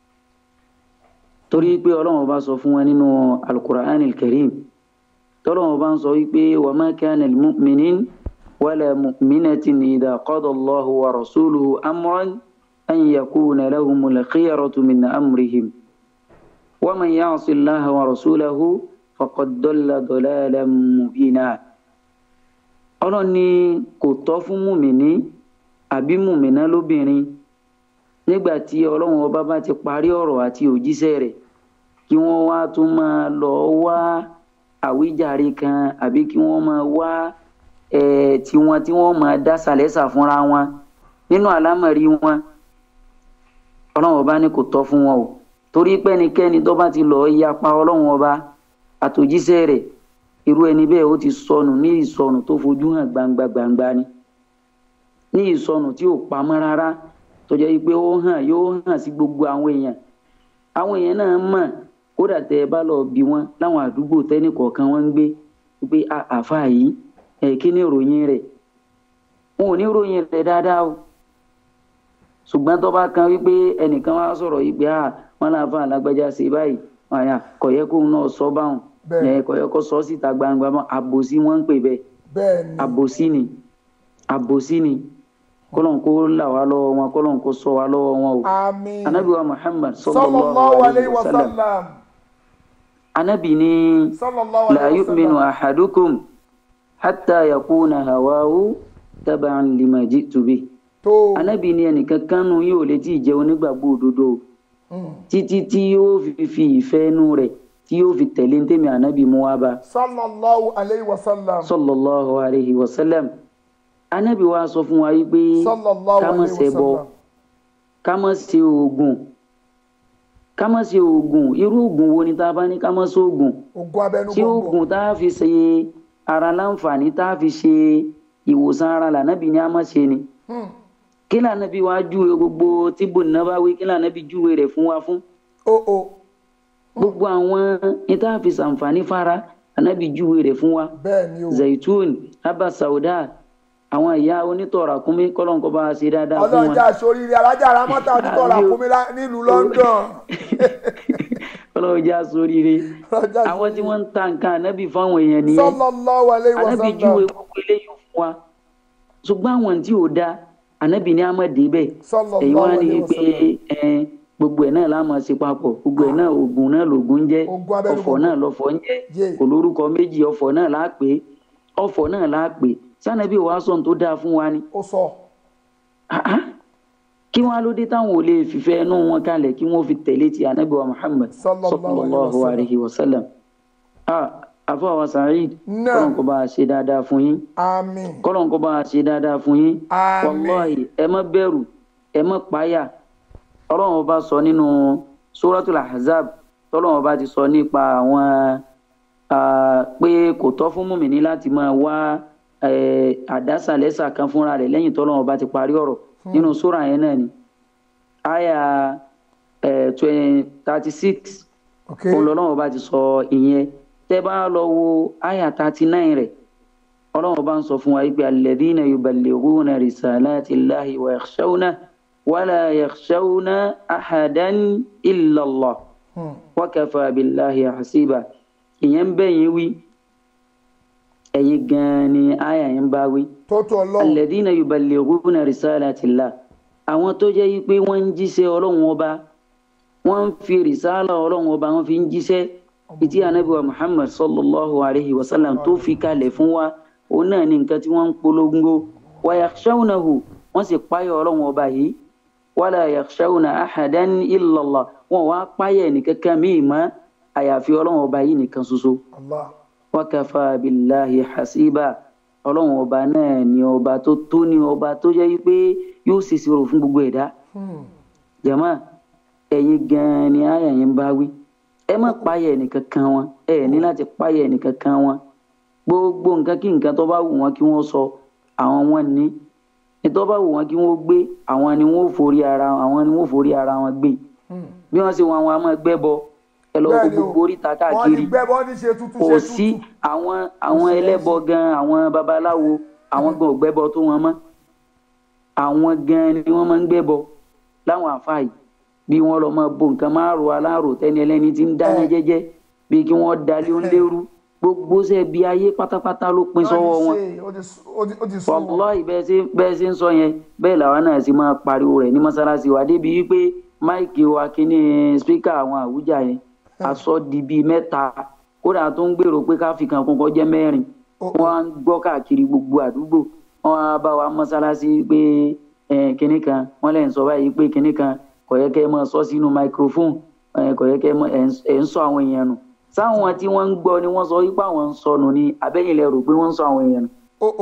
torí pé ọlọ́run ọba sọ fún wọn nínú alukur'an karim tọ́lọ́run ọba ń sọ wípé wa ma kana al-mu'minin wala mu'minatin idha qada Allahu wa rasuluhu amran an yakuna lahumul khiyaratu min amrihim wa man ya'si Allaha wa rasulahu faqad dalla dalalan mubina ọlọ́run ní kò tọ́ fún mùmíní àbí mùmíná lóbìnrin nígbà tí ọlọ́run ọba bá ti parí ọ̀rọ̀ àti òjíṣẹ́ rẹ̀ kí wọ́n wá tún máa lọ wá àwíjàre kan àbí kí wọ́n máa wá eh, tiwọn tí wọ́n máa dá sàlẹ́sà fúnra wọn nínú àlámọ̀rí wọn ọlọ́run ọba ní kò tọ́ fún wọn o torí pẹ́nikẹ́ni tó bá ti lọ́ọ́ yapa ọlọ́run ọba àtòjíṣẹ́ rẹ̀ irú ẹni bẹ́ẹ̀ ó ti sọnù ní ìsọnù tó fojú hàn gbangba gbangba ni ní ìsọnù tí ò pamọ́ rárá tó jẹ́ pé ó hàn yóò hàn sí gbogbo àwọn èèyàn àwọn èèyàn náà mọ̀ kódà tẹ́ ẹ bá lọ bí wọn láwọn àdúgbò tẹ́nì kọ̀ọ̀kan wọ́n ń gbé pé "Ah, àáfàá yìí ẹ̀ kí ni ìròyìn rẹ̀ wọn ò ní ìròyìn rẹ̀ dáadáa o ṣùgbọ́n tó bá kan wípé ẹnìkan wá sọ̀rọ̀ yìí pé "Ah, wọn náà fà lágbájá ṣe báyìí wọn àyà kọ̀yẹ́ kóun náà sọ báwọn Bẹ́ẹ̀. ẹ̀ kọ̀yẹ́ kó sọ síta gbangba mọ́ àbòsí wọ́n ń pè bẹ́ẹ̀ bẹ́ẹ̀ ni àbòsí ni àbòsí ni kọlọ́n kó là wá lọ́wọ́ wọn kọlọ́n kó sọ wá lọ́wọ́ wọn o àmín anabi wa muhammad sallallahu sallallahu alayhi alayhi wa wa sallam sallam anabi ní sallallahu la alayhi wa yu'minu sallam ahadukum hatta yakuna hawahu taba'an lima ji'tu bih tó anabi ní ẹnìkan kánú yóò lè tí ì jẹ́ onígbàgbọ́ òdodo títí tí yóò fi fi ìfẹ́ inú rẹ̀ tí yóò fi tẹ̀lé ní tèmi anabi mú wá bá sallallahu alayhi wa sallam sallallahu alayhi wa sallam anabi wa sọ fún wa yìí pé sallallahu ká má alayhi wa ṣẹbọ sallam ká má ṣe oògùn ká má ṣe oògùn irú oògùn wo ni tá a bá ní ká má ṣe oògùn ogun abẹnú tí gbogbo oògùn tá a fi ṣe ara láǹfààní tá a fi ṣe ìwòsàn ara lànàbí ni a má ṣe ni kí lànàbí wa júwe gbogbo tíbò nàbáwí kí lànàbí júwe rẹ̀ fún wa fún o o gbogbo àwọn ní tá a fi ṣàǹfààní fara lànàbí júwe rẹ̀ fún wa bẹ́ẹ̀ ni o zaitun haba sauda àwọn ìyá onítọ̀ọ̀rà kúnmí kọ́lọ́nkọ́ bá a ṣe dáadáa fún ọlọ́jà wọn sóríire alájà aramọ́ta onítọ̀ọ̀rà Àmì o. kúmi lá- nílùú London kọ́lọ́njà sóríire ọlọ́jà àwọn tí wọ́n ń ta nǹkan ànábì fáwọn èèyàn nìyẹn sallallahu alayhi wa ànábì sallam júwe gbogbo eléyìí fún wa ṣùgbọ́n àwọn tí ò da ànábì ní àmọ́ débẹ̀ Sallallahu èyí wá ní alaihi pé wasallam. ẹ, gbogbo ẹ̀ náà la máa ṣe papọ̀ gbogbo ẹ̀ náà oògùn náà lògùn ń jẹ́ Oògùn abẹ́nú ọ̀fọ̀ gbogbo. náà lọ́fọ̀ ń jẹ́ Yé. kò lórúkọ méjì ọ̀fọ̀ náà là á pè é ọ̀fọ̀ náà là á pè é sànàbí wàá sọ̀n tó dáa fún wa ni ó sọ Ah, ah. kí wọn ló dé táwọn ò lè fìfẹ́ inú wọn kalẹ̀ kí wọ́n fi tẹ̀lé ti anabi wa muhammad Sallallahu sallallahu alaihi alayhi wa sallam ah afawa saheed Náà. kọ́lọ́n kó bá a ṣe dáadáa fún yín àmín kọ́lọ́n kó bá a ṣe dáadáa fún yín Àmín. wàláhì ẹ má bẹ̀rù ẹ má páyà ọlọ́run ọba sọ nínú suratul ahzab tọ́lọ́run ọba ti sọ nípa àwọn ah, pé kò tọ́ fún mùmíní láti máa wá eh, àdásàlẹ́sà kan fúnra rẹ̀ lẹ́yìn tọ́lọ́run ọba ti parí ọ̀rọ̀ nínú sura yẹn náà ni aya thirty six ok ọlọ́run ọba ti sọ ìyẹn tẹ́ bá lọ wo aya thirty nine rẹ̀ ọlọ́run ọba ń sọ fún wa yìí pé alladhina yuballighuna risalati llahi wa yakhshawna wala yakhshawna ahadan illa Allah Hmm. wa kafa billahi hasiba ìyẹn ń bẹ̀yìn wí ẹ̀yin gan-an ni aya yẹn bá wí tó tó ọlọ́run alladhina yuballighuna risalatillah àwọn tó jẹ́ yí pé wọ́n ń jíṣẹ́ ọlọ́run ọba wọ́n ń fi rìsálà ọlọ́run ọba wọ́n fi ń jíṣẹ́ ìtí anabi wa muhammad sallallahu alayhi wa sallam tó fi kalẹ̀ fún wa òun náà ní nǹkan tí wọ́n ń polongo wa yakhshawnahu wọ́n sì páyọ̀ ọlọ́run ọba yìí wala yakhshawna ahadan illa Allah wọn wá páyọ̀ ẹnìkankan míì mọ́ àyàfi ọlọ́run ọba yìí nìkan ṣoṣo allah wákàfà bíláhi hasiba ọlọ́run ọba náà ni ọba tó tó ní ọba tó jẹ́ wípé yóò ṣèṣirò fún gbogbo ẹ̀dá Hmm. jama ẹ̀yin gan-an ni àyà yẹn ń bá wí ẹ má páyà ẹnìkan kan wọn ẹ ní láti páyà ẹnìkan kan wọn gbogbo nǹkan kí nǹkan tó bá wù wọn kí wọ́n sọ àwọn wọn ní ní tó bá wù wọn kí wọ́n gbé àwọn ni wọ́n forí ara àwọn ni wọ́n forí ara wọn gbé Hmm. bí wọ́n ṣe wọn àwọn a máa gbẹ́ bọ ẹ lọ wo Bẹ́ẹ̀ni o. gbogbo oríta wọ́n ti káàkiri gbẹ́ bọ́ ní ṣe tuntun kò ṣe sí tuntun àwọn àwọn ẹlẹ́bọ gan àwọn babaláwo àwọn gan ò gbẹ́bọ tó wọn mọ́ àwọn gan ni wọ́n máa ń gbẹ́bọ láwọn àfáà yìí bí wọ́n lọ máa bo nǹkan máa ro aláàrò tẹ́ni ẹlẹ́ni tí ń dáná Ẹ. jẹ́jẹ́ bí kí wọ́n dalé ó ń lérú gbogbo ṣe bí ayé pátápátá ló pín sọ́wọ́ wọn Wọ́n ti ṣe, ó ti sú- ó ti- ó ti sún wọn wàláì bẹ́ẹ̀ ṣe bẹ́ẹ̀ ṣe ń sọ yẹn bẹ́ẹ̀ làwọn náà sì máa pariwo rẹ̀ ní mọ́sálásí wa débi wípé máìkì wa kíní spíkà àwọn àwùjá yẹn aṣọ di bíi mẹ́ta kódà tó ń gbèrò pé ká fi kan kún kọjá mẹ́rin Oh, wọ́n á ń gbọ́ káàkiri gbogbo àdúgbò wọ́n á bá wa mọ́sálásí pé eh, kinní kan wọ́n lè ń sọ báyìí pé kinní kan kò yẹ kẹ́ ẹ máa sọ sínú microphone eh, kò yẹ kẹ́ ẹ máa- ẹ̀ ń- ẹ̀ ń sọ àwọn èèyàn nù sáwọn tí wọ́n ń gbọ́ ni wọ́n sọ wípé àwọn ń sọnù ni àbẹ́yìn lẹ rò pé wọ́n ń sọ àwọn èèyàn nù ó ó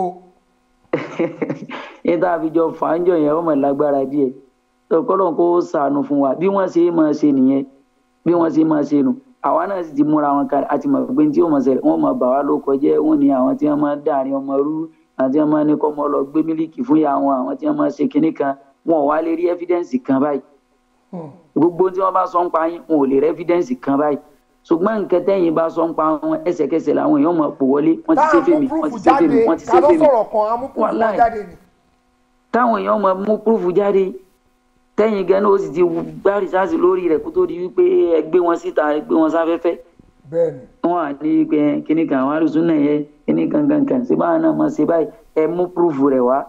níta àfijọ fàájọ yẹn ọmọ lágbára díẹ̀ tọkọlọ kó sànù fún wa bí wọ́n ṣe máa ṣe nìyẹn bí wọ́n ṣe máa ṣe nù àwa náà sì ti múra wọn kalẹ̀ àti mọ̀ pé tí ó mọ̀ ṣẹlẹ̀ wọ́n mọ̀ bà wá ló kọjá wọ́n ní àwọn tí wọ́n máa dàrin ọmọ rú àwọn tí wọ́n máa ní kọ́ ọmọ lọ gbé mílíkì fún ìyá wọn àwọn tí wọ́n máa ṣe kinní kan wọn ò wá lè rí ẹ́fídẹ́ǹsì kan báyìí Hmm. gbogbo tí wọ́n bá sọ ń pa yín wọn ò lè rí ẹ́fídẹ́ǹsì kan báyìí ṣùgbọ́n nǹkan tẹ́yìn bá sọ ń pa wọn ẹsẹ̀kẹsẹ̀ làwọn èèyàn mọ̀ pò wọlé wọ́n ti ṣe táà fèmí mú wọ́n púrúfù ti ṣe jáde fèmí wọ́n ti ká ṣe ló fèmí sọ̀rọ̀ kan á mú púrúfù wọn Wàláì. jáde ni táwọn èèyàn máa mú púrúfù jáde tẹ́yìn gan náà ó sì ti gbá rìsáàsì lórí rẹ̀ kó tó di wípé ẹ gbé wọn síta ẹ gbé wọn sáfẹ́fẹ́ bẹ́ẹ̀ ni wọn à ní pé kíní kan àwọn àrùsùn náà yẹ kíní kan kan kan ṣé báwọn náà máa ṣe báyìí ẹ mú púrúfù rẹ̀ wá.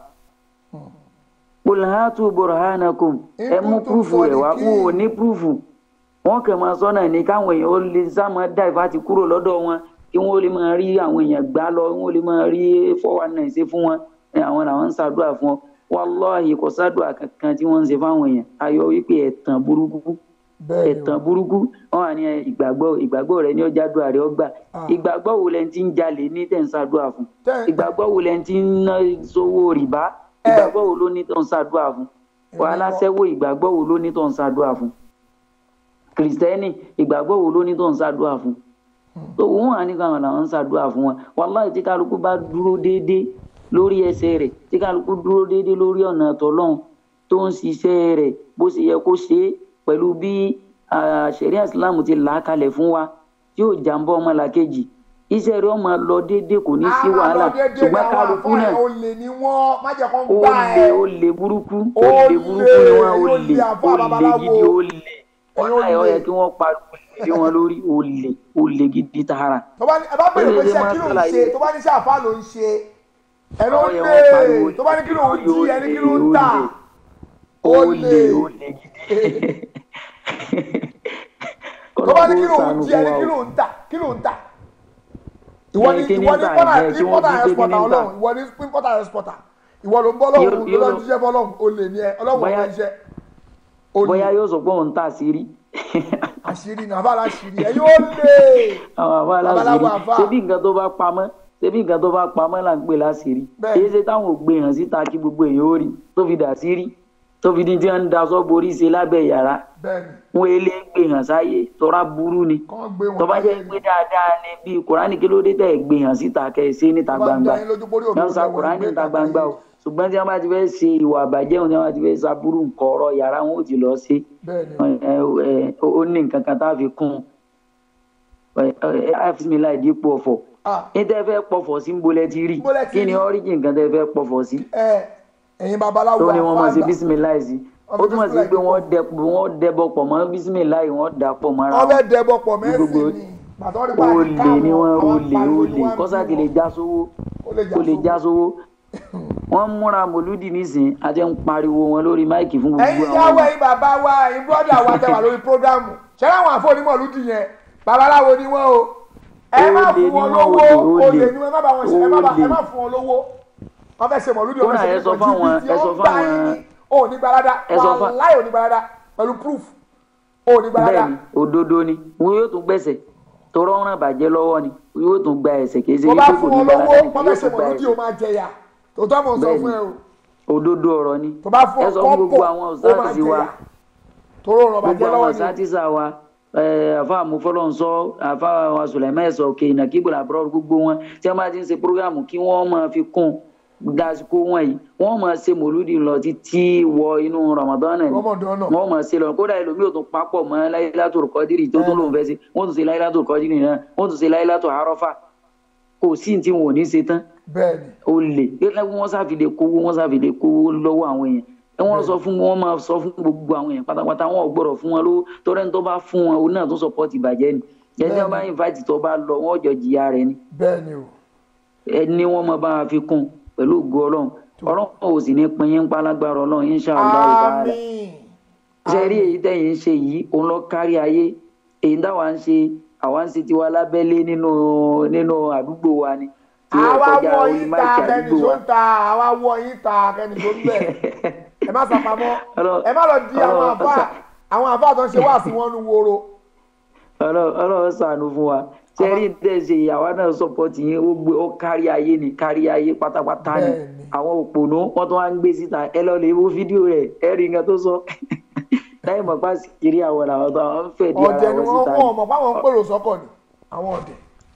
qul hatu burhanakum ẹ mú púrúfù rẹ̀ wá wọn ò ní púrúfù wọ́n kàn máa sọ́nà ní káwọn èèyàn ó lè sáàmọ́ dáìfà ti kúrò lọ́dọ̀ wọn kí wọ́n lè máa rí àwọn èèyàn gbá lọ wọ́n lè máa rí four one nine ṣe fún wọn ẹ, àwọn làwọn ń ṣàdúrà fún ọ wàláhì kò ṣàdúrà kankan tí wọ́n ń ṣe fáwọn èèyàn ayọ̀ wípé ẹ̀tàn burúkú bẹ́ẹ̀ ni ẹ̀tàn burúkú wọn wà ní ẹ, ìgbàgbọ́ ìgbàgbọ́ rẹ ní ọjà àdúrà rẹ ọgbà Ah. ìgbàgbọ́ wo lẹ ti ń jalè ní tẹ̀ ń ṣàdúrà fún Tẹ́- ìgbàgbọ́ wo lẹ ti ń ná sówó rìbá Ẹ. ìgbàgbọ́ wo ló ní tó ń ṣàdúrà fún Èmi wàhálà kọ́. sẹ́wọ́ ìgbàgbọ́ wo ló ní tó ń ṣàdúrà fún kìrìsìtẹ́nì ìgbàgbọ́ wo ló ní tó ń ṣàdúrà fún tó wọn wà ní káwọn làwọn ń ṣàdúrà fún wọn wàláhì tí kálukú bá dúró déédéé lórí ẹsẹ̀ rẹ̀ tí kálukú dúró déédéé lórí ọ̀nà tọ́lọ́hún tó ń ṣiṣẹ́ rẹ̀ bó ṣe yẹ kó ṣe é pẹ̀lú bí ah, ṣẹ̀ríà ìsìláàmù ti là á kalẹ̀ fún wa tí yóò jàǹbá ọmọlàkejì iṣẹ́ rẹ̀ ó máa lọ déédéé kò ní sí wàhálà ṣùgbọ́n kálukú náà ó lè ní wọ́n má jẹ́ kó ń ó gbà lè ẹ́ ó lè burúkú ó Ó lè burúkú ni lè, wọn ó ó lè lè àfọ́ ó lè babaláwo. gidi ó lè Ẹ̀yin ó ọ̀nà ẹ̀ ó lè. yẹ kí wọ́n pariwo lé wọn lórí ó lè ó lè gidi tààrà. tó bá ní ẹ bá bẹ̀rẹ̀ pé Ó lè iṣẹ́ máa kí ló ń ṣàlàyé. ṣe tó bá ní iṣẹ́ àfa ló ń ṣe ẹ ló Àwọn ń yẹn lè wọ́n pariwo tó bá ní kí ló ń lórí, jí ó ẹni kí lè, ló ń ó tà lè. ó ó lè lè ó lè gidi. tó bá ní kí ló ń Ọlọ́run jí ẹni ṣàánú kí fún ló ń tà kí ló ń tà ìwọ ni Ẹ, kí ni ìwọ ń ni tà importer ẹ, kí wọ́n importer bí pé kí exporter ni ń tà? ọlọ́run ìwọ ni importer exporter ìwọ ló ń bọ́ lọ́run Yóò- ló yóò lọ́ lọ- jíṣẹ́ bọ́lọ́run ó lè ní ẹ ọlọ́run Bóyá- ọ̀rọ̀ iṣẹ́ ó bóyá lè yóò sọ pé òun tà sí rí àṣírí ní àbá aláṣírí ẹ yóò lè àwọn àbá Babaláwo aláṣírí àfà. ṣebí nǹkan tó bá pamọ́ ṣebí nǹkan tó bá pamọ́ là ń pè láṣírí Bẹ́ẹ̀. èyí ṣe táwọn ò gbé hàn síta kí gbogbo èèyàn ó rí tó fi dà sí rí tó fi di tí wọ́n ń daṣọ borí ṣe lábẹ́ yàrá bẹ́ẹ̀ ni wọn èlé gbé hàn sáyé tọ́ra burú ni kàn gbé wọn tó bá láyé jẹ́ ni. pé dáadáa ni bíi kùránì kí ló dé tẹ̀ gbé hàn síta kẹ́ ẹ ṣe níta Tó bá ń gbangba dá yín lójú pórí òdodo wọ́n sa lẹ́wọ̀n kùránì gbé níta kàkà gbangba o yìí. ṣùgbọ́n tí wọ́n bá ti fẹ́ ṣe ìwà àbàjẹ́ òun tí wọ́n bá ti fẹ́ ṣàbúrú nǹkan ọ̀rọ̀ yàrá wọn ò ti lọ sí bẹ́ẹ̀ ni ẹ ẹ ó ní nǹkan kan tá a fi kún un ẹ ẹ àfisìmílà ìdípò ọ̀fọ̀ ah ní tẹ́ fẹ́ pọ̀fọ̀ sí ń bolẹ̀ ti rí Ń bolẹ̀ ti kí ni rí. ọ́ríjì nǹkan tẹ́ fẹ́ pọ̀fọ̀ sí ẹ ẹ̀yin babaláwo tó ní wọ́n máa ṣe àfáàgbà. bísímílà sí Wọ́n ó fi túmọ̀ sí bísímílà pé yìí wọ́n dẹ wọ́n dẹbọ pọ̀ mọ́ bísímílà yìí wọ́n dà pọ̀ mọ́ra wọ́n wọn fẹ́ dẹbọ pọ̀ Gbogbo- mẹ́sìn ni bàtọ́ rí báyìí olè ni wọ́n àwọn olè pariwo ni olè wọ́n ń kọ́sáàkì bímọ. lè já sówó ó lè ó lè já já sówó wọ́n ń múra mòlúdì nísìn àti ń pariwo wọn lórí máìkì fún gbogbo ẹ̀yin àwọn ìyáwó ẹ̀yin bàbá wa ẹ̀yin bọ́dà wa tẹ wà lórí prógrámù ṣẹlẹ̀ àwọn àfọ̀nímọ̀lúdì yẹn babaláwo ni wọ́n o ẹ má Olè fún ni wọn wọ́n, lówó olè, olè ni wọ́n ẹ má bá wọn ṣe ẹ má bá- ẹ olè. má fún wọn lówó wọ́n fẹ́ ṣe mọ̀lúdì Kódà ẹ sọ fáwọn- ẹ sọ fáwọn- ò ní gbalada ẹ sọ fá- wàláì ò ní gbalada pẹ̀lú proof ò ní gbalada bẹ́ẹ̀ni òdodo ni wọn yóò tún gbẹ̀sẹ̀ tọrọ ọ̀ràn bàjẹ́ lọ́wọ́ ni wọn yóò tún gba ẹ̀sẹ̀ kì í ṣe tó wípé bá kò fún ní wọn gbàlá lówó yóò wọ́n fẹ́ ṣe tún gba mọ̀lúdì ó ẹ̀sẹ̀ máa jẹyà tòótọ́ mọ̀ ń sọ Bẹ́ẹ̀ni. fún ẹ o òdodo ọ̀rọ̀ ni tó bá fún ẹ ọ sọ fún gbogbo kọ́pọ̀ àwọn ó máa ọ̀sáàtì wa jẹyà tóró rọ̀ gbogbo bàjẹ́ àwọn lọ́wọ́ ni ọ̀sáàtìsà wa ẹ, àfa àmúfọlọ́nsọ àfa wa sùlẹ̀mẹ́ ẹ̀sọ̀ òkè ìnàkíbò làbúrò gbogbo wọn tí wọ́n bá ti ń ṣe prógámù kí wọ́n máa fi kún dasiko wọn yìí wọ́n máa ṣe mòlúdì lọ títí wọ inú Ramadan ni Ramadan náà. wọ́n máa ṣe lọ kódà ẹlòmíì ò tún papọ̀ mọ́ láyélátò kọ́dírì tó tún lòun fẹ́ ṣe wọ́n tún ṣe láyélátò kọ́dírì náà wọ́n tún ṣe láyélátò àárọ́fà kò sí ní tí wọn ò ní ṣe tán bẹ́ẹ̀ ni ó lè gẹ́gẹ́ bí wọ́n ṣàfìlè kówó wọ́n ṣàfìlè kówó lọ́wọ́ àwọn èèyàn ẹ wọ́n sọ fún wọn máa sọ fún gbogbo àwọn èèyàn pátápátá wọn ò gbọ́dọ̀ fún wọn lówó torí ẹni tó bá fún wọn òun náà tó sọpọ́tì ìbàjẹ́ ni ẹni tí wọ́n bá invite tó bá lọ wọn ò jọ jìyà rẹ̀ ni bẹ́ẹ̀ ni o ẹni wọ́n máa bá wa fi kún pẹ̀lú ògo ọlọ́run ọlọ́run ò sì ní pin yín pálágbára ọlọ́run inshallah ta'ala àmín ṣe rí èyí tẹ̀yìn ń ṣe yìí òun lọ kárí ayé èyí táwa ń ṣe àwa ń ṣe tiwa lábẹ́lé nínú nínú àdúgbò wa ni tí ó àwa kọjá wọ orí yín ta máìkì kẹ́ni àdúgbò tó wa ń ta àwa wọ yín ta kẹ́ni tó ń bẹ̀ ẹ má sàpamọ́ Ọlọ́run- ẹ má lọ di àwọn Ọlọ́run- àfa àwọn àfa tó ń ṣe wá sí wọn nu woro Ọlọ́run Ọlọ́run ṣàánú fún wa sẹ́rí tẹ̀sí àwa náà sọ̀pọ̀tì yín ó gbé ó kárí ayé ni kárí ayé pátápátá ni Bẹ́ẹ̀ni. àwọn òpònú wọ́n tún wá ń gbé síta ẹ lọ lè wo fídíò rẹ̀ ẹ rí nǹkan tó sọ láì mọ̀ pa kiri àwọn làwọn tó àwọn ń fẹ̀ di ara ọ̀dẹ̀ ni wọn wọ́n síta wọ́n mọ̀ páwọn ń pèrò sọ́kọ̀ ni àwọn ọ̀dẹ̀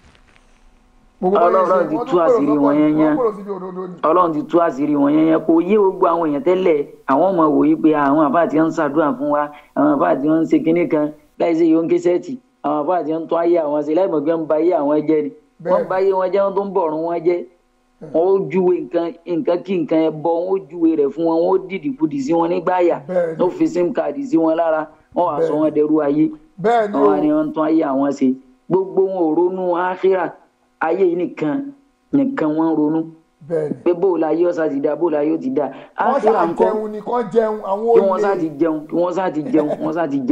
gbogbo bá yẹn ṣe, Ọlọ́run ti wọ́n tú tún pèrò àṣírí sọ́kọ̀ wọn ni, yẹn wọ́n yẹn. pèrò síbi òdodo ni ọlọ́run ti tú àṣírí wọn yẹn yẹn kò yé gbogbo àwọn èèyàn tẹ́lẹ̀ àwọn ọmọ wòye pé àwọn àbá àti ń ṣàdúrà fún wa àwọn àbá àti ń ṣe kinní kan láì ṣe yòókè sẹ́ẹ̀tì àwọn àbá àti ń tún ayé àwọn ṣe láì mọ̀ pé ń ba ayé àwọn jẹ́ ni wọ́n ń ba ayé wọn jẹ́ wọ́n tó ń bọ̀rùn wọn jẹ́ wọ́n ó júwe nǹkan nǹkan kí nǹkan ẹ bọ wọ́n ó júwe rẹ̀ fún wọn wọ́n ó dìdì kudì sí wọn nígbàyà Bẹ́ẹ̀ni. wọ́n fi sim card sí wọn lára wọ́n wàá sọ wọn dẹrú ayé bẹ́ẹ̀ ni wọn o wá ní wọn tún ayé àwọn ṣe gbogbo wọn ò ronú áhírà ayé yìí nìkan nìkan wọn ń ronú bẹ́ẹ̀ ni pé bóòlù ayé ọ̀sà ti da bóòlù ayé ó ti da wọ́n áhírà ṣáà ńkọ́ jẹun ni kán jẹun àwọn kí wọ́n sá olè ti jẹun kí wọ́n sá ti jẹun wọ́n sá ti jẹun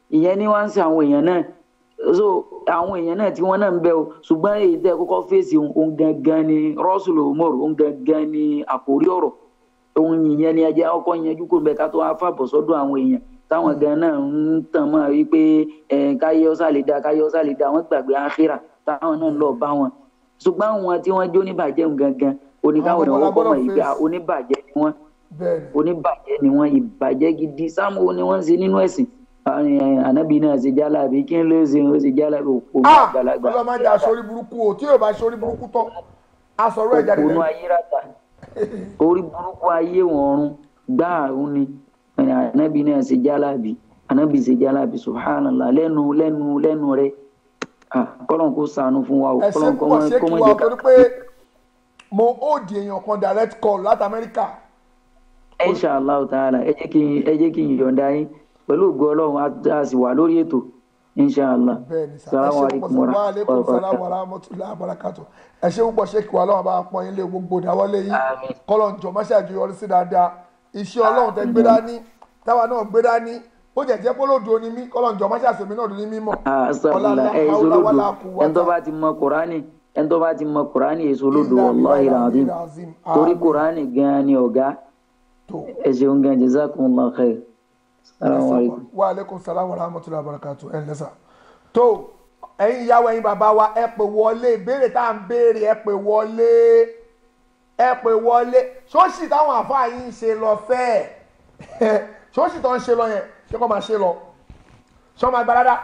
ìyẹn ni wọ́n ń ṣe àwọn èèyàn náà so àwọn èèyàn náà tí wọ́n náà ń bẹ o ṣùgbọ́n èyí tẹ́ kọ́kọ́ fèsì òun gangan ni rọ́ṣùlù umar òun gangan ni àkórí ọ̀rọ̀ òun ìyẹn ni ẹjẹ ọkọ yanjú kó bẹ ká tó wá fàbọ̀ sọ́dọ̀ àwọn èèyàn táwọn gan náà ń tàn mọ́ wípé ẹ̀ káyé ọ́sà lè da káyé ọ́sà lè da wọ́n gbàgbé àkírà táwọn náà lọ bá wọn ṣùgbọ́n àwọn tí wọ́n jó oníbàjẹ́ òun gangan oníkáwọn Àwọn ìwọ́n kọ́ mọ̀ ọmọ yìí pé face. oníbàjẹ́ ni wọ́n bẹ́ẹ̀ ni oníbàjẹ́ ni wọ́n ìbàjẹ́ gidi sáàmù ni wọ́n ń ṣe nínú ẹ̀sìn Àwọn, eh, ànábì náà ṣe jálàbí kí n ló ṣe ó ṣe jálàbí òpó ah àgbàlagbà ọlọ́mọ ajá aṣọ́rí burúkú o tí yóò bá aṣọ́rí burúkú tán aṣọ̀rọ̀ ẹ̀ jáde òpónú lẹ́nu ayérata orí burúkú ayé wọn ọ̀run gbáà òun ni Eh, ànábì náà ṣe jálàbí ànábì ṣe jálàbí subhanallah lẹ́nu lẹ́nu lẹ́nu rẹ̀ Ah, kọ́lọ́n kó ṣàánú fún wa o ẹ ṣe kọ́lọ́n kó púpọ̀ mọ́ ṣé kó kí mọ́ wa jẹ́ ká torí pé mo ó di èèyàn kan direct call láti amẹ́ríkà inshallah ta'ala ẹ jẹ́ kí n ẹ jẹ́ kí n yọ̀ǹda yín pẹ̀lú ògo ọlọ́run á- á sì wà lórí ètò inshallah bẹ́ẹ̀ ni sá ẹ salamu ṣe alaykum púpọ̀ wa sí wa aleykum rahmatulahi salaam wa rahmatulahi wa barakatu ẹ ṣe púpọ̀ ṣé kí wa ọlọ́run bá pọ́n yín lé gbogbo ìdáwọ́lé yín Àmín. kọ́lọ̀ ń jọ mọ́ṣẹ́ àjọyọrí sí dáadáa iṣẹ́ ọlọ́run tẹ gbé dání táwa náà gbé dání ó jẹ́ jẹ́ pólódò ni mí kọ́lọ̀ ń jọ mọ́ṣẹ́ àṣẹmí náà ní mímọ́ asàlùlà ẹ èso lódò ẹni tó bá ti mọ kùránì ẹni tó bá ti mọ kùránì èso lódò wàláhi ràdím torí kùránì gan ni ọ̀gá tó ẹ ṣeun gan jazakumullahu khair salamu alaykum. wa aleykum salaam wa rahmatulahi wa barakatu ẹ lẹ́sà tó ẹ̀yin ìyàwó ẹ̀yin bàbá wa ẹ pè wọlé ìbéèrè tá à ń béèrè ẹ pè wọlé ẹ pè wọlé ṣóòṣì táwọn àfáà yìí ń ṣe lọ fẹ́ẹ̀ ṣóòṣì tó ń ṣe lọ yẹn ṣé kò máa ṣe lọ ṣé wọ́n máa gba dáadáa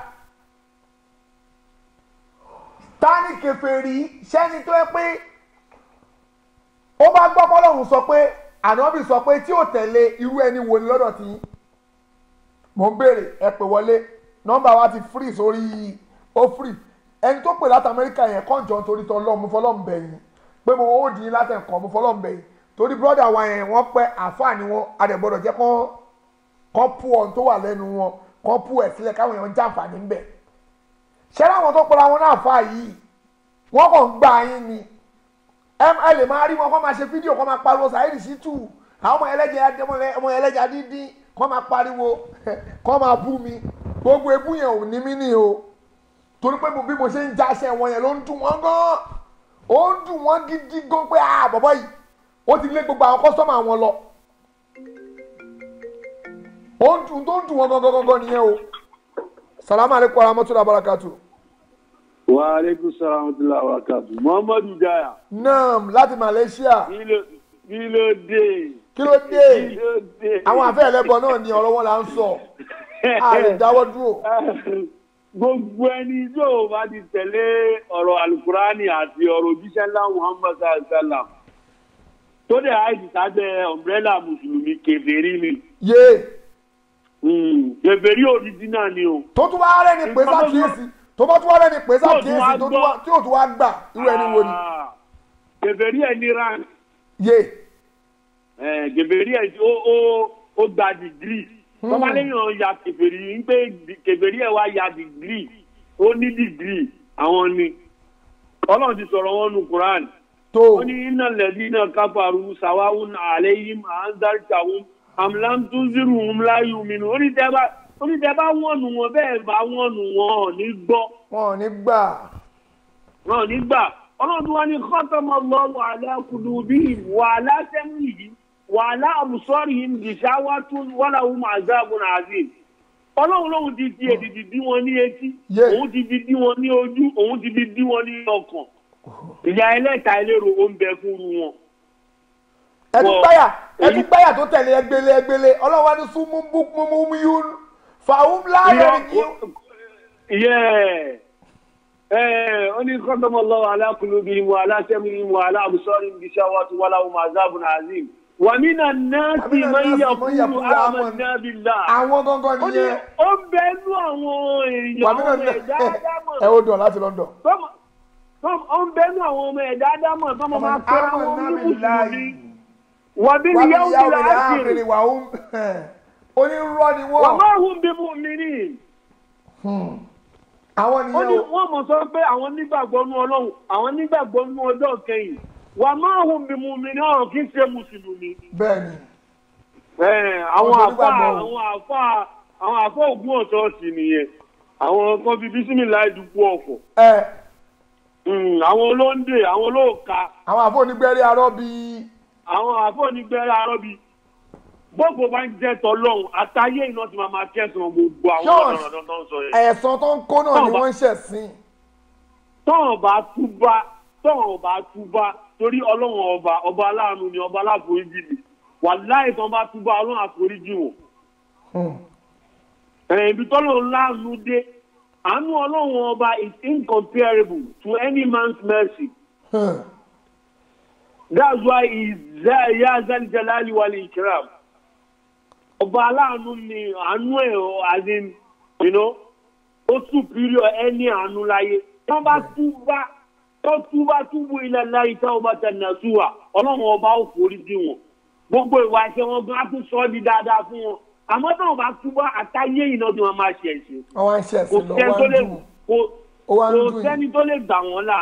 tani kèfèrí sẹ́ni tó yẹ pé ó bá gbọ́ pọ́lọ́hún sọ pé ànábì sọ pé tí ò tẹ̀lé irú ẹni wo ni lọ́dọ̀ tí yín mò ń béèrè ẹ pè wọlé nọ́mbà wa ti free sórí ó free ẹni tó pè láti amẹ́ríkà yẹn kọ́ńjọ́ nítorí tọ́ lọ́ọ̀ mo fọlọ́ọ̀ bẹ̀ yín pé mo ó dín in láti ẹ̀kọ́ mo fọlọ́ọ̀ bẹ̀ yín torí brọ́dà wa yẹn wọ́n pẹ́ àfáà ni wọ́n adẹ̀gbọ́dọ̀ jẹ́ kọ́ kọ́ pu ọ̀n tó wà lẹ́nu wọn kọ́ pu ẹ̀ sílẹ̀ káwọn èèyàn jàǹfààní ńbẹ̀ ṣé láwọn tó pera wọn náà fà yìí wọ́n kàn ń gbà yín ni ẹ ẹ lè máa rí wọn kọ́ máa ṣe fídíò kọ́ máa pariwo Saheed Shittu àwọn ọmọ ẹlẹ́jà ọmọ ẹlẹ́jà dídín kọ́ máa pariwo kọ́ máa bú mi gbogbo ebú yẹn ò ní mí ní o torí pé mo- bí mo ṣe ń jáṣẹ wọn yẹn ló ń dùn wọ́n gan ó ń dùn wọ́n gidi gan pé ah bọ̀bọ̀ yìí ó ti lé gbogbo àwọn kọ́sọ́mà wọn lọ ó ń dùn tó ń dùn wọ́n gangan gangan nìyẹn o salamu aleykum warahmatullahi wabarakatuh wa aleykum salaam wa rahmatulah wa barakatu muhammadu jaya naam láti Malaysia kí ló kí ló dé kí ló dé kí ló dé. àwọn àfẹ́ ẹlẹ́bọ náà ni ọ̀rọ̀ wọn là ń sọ a lè dáwọ́ dúró gbogbo ẹni tí ò bá ti tẹ̀lé ọ̀rọ̀ alukurani àti ọ̀rọ̀ òjíṣẹ́ ńlá muhammad sallallahu alaihi wa sallam tó dẹ̀ àìsí sábẹ́ ọ̀mbrẹ́là mùsùlùmí kèfèrí ni yé Hmm, kèfèrí òrìjínà ni o. tó tún wá rẹ́ni pé sákìyèsí tó bá tún wá rẹ́ni pé sákìyèsí tó tún wá- tí ò tún wá gbà irú ẹni wo ni Ah, kèfèrí ẹ̀ ní ran yé kèfèrí ẹ̀ tí ó ó ó gba dìgírì tọ́ba lẹ́yìn ya kèfèrí ń pé kèfèrí ẹ̀ wá ya dìgírì ó ní dìgírì àwọn ni ọlọ́run ti sọ̀rọ̀ wọn nu quran tó ó ní iná lẹ́dí náà káfàrú sàwáwùn àlẹ́yìn àǹdàrìtàwùn àmìlántúnzírùn láyù mìíràn onítẹ̀bá onítẹ̀bá wọ̀nù wọn bẹ́ẹ̀ bá wọ̀nù wọn ò ní gbọ́ wọn ò ní gbà wọn ò ní gbà ọlọ́run tí wọ́n ní kọ́tọ́mọ lọ́wọ́ alákùlù bíi wàhálà sẹ́yìn yìí wàhálà àbùsọ́rì yìí gìṣáwátún wàláhùn àzáàbùn àzìm ọlọ́run lóhun ti fi èdìdì dí wọn ní etí Yeah. òun ti fi dí wọn ní ojú òun ti fi dí wọn ní ọkàn ìyá ẹlẹ́ta ẹlẹ́rọ ó ń bẹ fúru wọn. ẹtún Wọ- gbáyà ẹtún èyí- gbáyà tó tẹ̀lé ẹgbẹ́lé ẹgbẹ́lé ọlọ́run wá ní súnmú búkúmú yún fàáhùn láàyè ní ìyẹ́ ẹ̀ ó ní kọ́tọ́mọ lọ́wọ́ alákùlù bíi wàhálà sẹ́yìn wàhálà àbùsọ́rì gìṣáwátún wàláhùn àzáàbùn àzìm wàmínà náà sì Wàmínà máa ń náà sì yà man yaqulu kúrú àmọ́ amanna. nábìlá. àwọn gangan ó ní nìyẹn ó ń bẹ inú àwọn èèyàn wàmínà ọmọ ẹ̀dá ádámọ̀ ẹ ó dùn láti London tọ́mọ- tọ́mọ- ó ń bẹ inú àwọn ọmọ ẹ̀dá ádámọ̀ tọ́mọ máa pẹ́ra wọn ní mùsùlùmí wàbí ni yẹ́wù ti là á àkèrè kiri wàhùn onírọ́ ni wà wọ́n máa hùn bí mú mi ní. àwọn ó ní nìyẹn o wọ́n mọ̀ sọ pé àwọn nígbàgbọ́ nú ọlọ́run àwọn nígbàgbọ́ nú ọjọ́ kẹyìn wà máa hùn bí mú mi ní ọ̀rọ̀ kí n ṣe mùsùlùmí. bẹ́ẹ̀ ni Ẹ̀, àwọn Wọ́n àfa nígbàgbọ́ o. àwọn àfa àwọn àfọ ògùn ọ̀ṣọ́ọ̀ṣì nìyẹn àwọn kan fi bísímìlá ìdúpọ̀ ọ̀fọ̀ ẹ Mm, àwọn olóńdè àwọn olóòka àwọn àfọ onígbẹ́rí arọ́ bíi àwọn àfọ onígbẹ́rẹ́ arọ́bí gbogbo bá ń jẹ́ tọ́lọ́hún àtàyé iná ti máa máa kẹsàn-án gbogbo àwọn Ṣọ́ọ̀ṣì. ọ̀dọ́ tó ń sọ yẹn. ẹ̀sán tó ń kó náà ni Tọ́ọ̀bà. wọ́n ń ṣẹ̀sìn tọ́hàn bá túbá tọ́hàn bá túbá torí ọlọ́run ọba ọba aláàánú ni ọba aláforíjì ni wàláì tán bá túbá ọlọ́run àforíjì wọn. ẹ̀yìn ibi tọ́lọ́run láàánú dé àánú ọlọ́run ọba is incomparable to any man's mercy. that's why he is ya zal jalali wal ikram. ọba aláàánú ni àánú ẹ̀ ọ́ as in you know ó superior ẹni àánú láyé tán bá túbá tó túbá túbú ilẹ̀ láyé tá ọba tẹ̀lé súwà ọlọ́run ọba ó forí dí wọn gbogbo ìwà ẹ̀ṣẹ̀ wọn gan á tún sọ ọ́ di dáadáa fún wọn àmọ́ táwọn bá túbá àtàyé iná tí wọ́n máa ṣe ẹ̀ṣẹ̀ wọ́n wá ń kò ṣẹ̀sìn lọ sẹ́ni wá tó ń lè dùn kò ó wá ń kò dùn yìí sẹ́ni tó lè gbà wọ́n là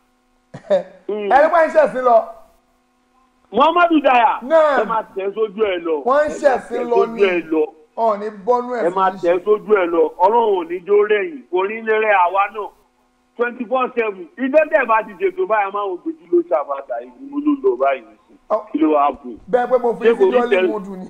ẹni pé ń ṣẹ̀sìn lọ muhammadu daya Náà. ẹ máa tẹ̀ sójú ẹ lọ Wọ́n ń ẹ máa ṣẹ̀sìn tẹ̀ lọ sójú ní. ẹ lọ ọ̀ọ́ni bọ́nú ẹ máa ẹ̀sìn tẹ̀ sójú ẹ lọ ọlọ́run ò ní jó rẹ̀yìn kò ní lẹ́rẹ̀ àwa náà twenty four seven ìdẹ́tẹ̀ bá ti ṣètò báyìí máa ń gbèjú ló ṣàbàtà ìgbìmọ̀ ló lọ báyìí sí Ọ- kí ló wàá bù. bẹ́ẹ̀ pé mo fi Ṣé sí kò ní lọ́ọ̀lì tẹ̀- mo dùn ni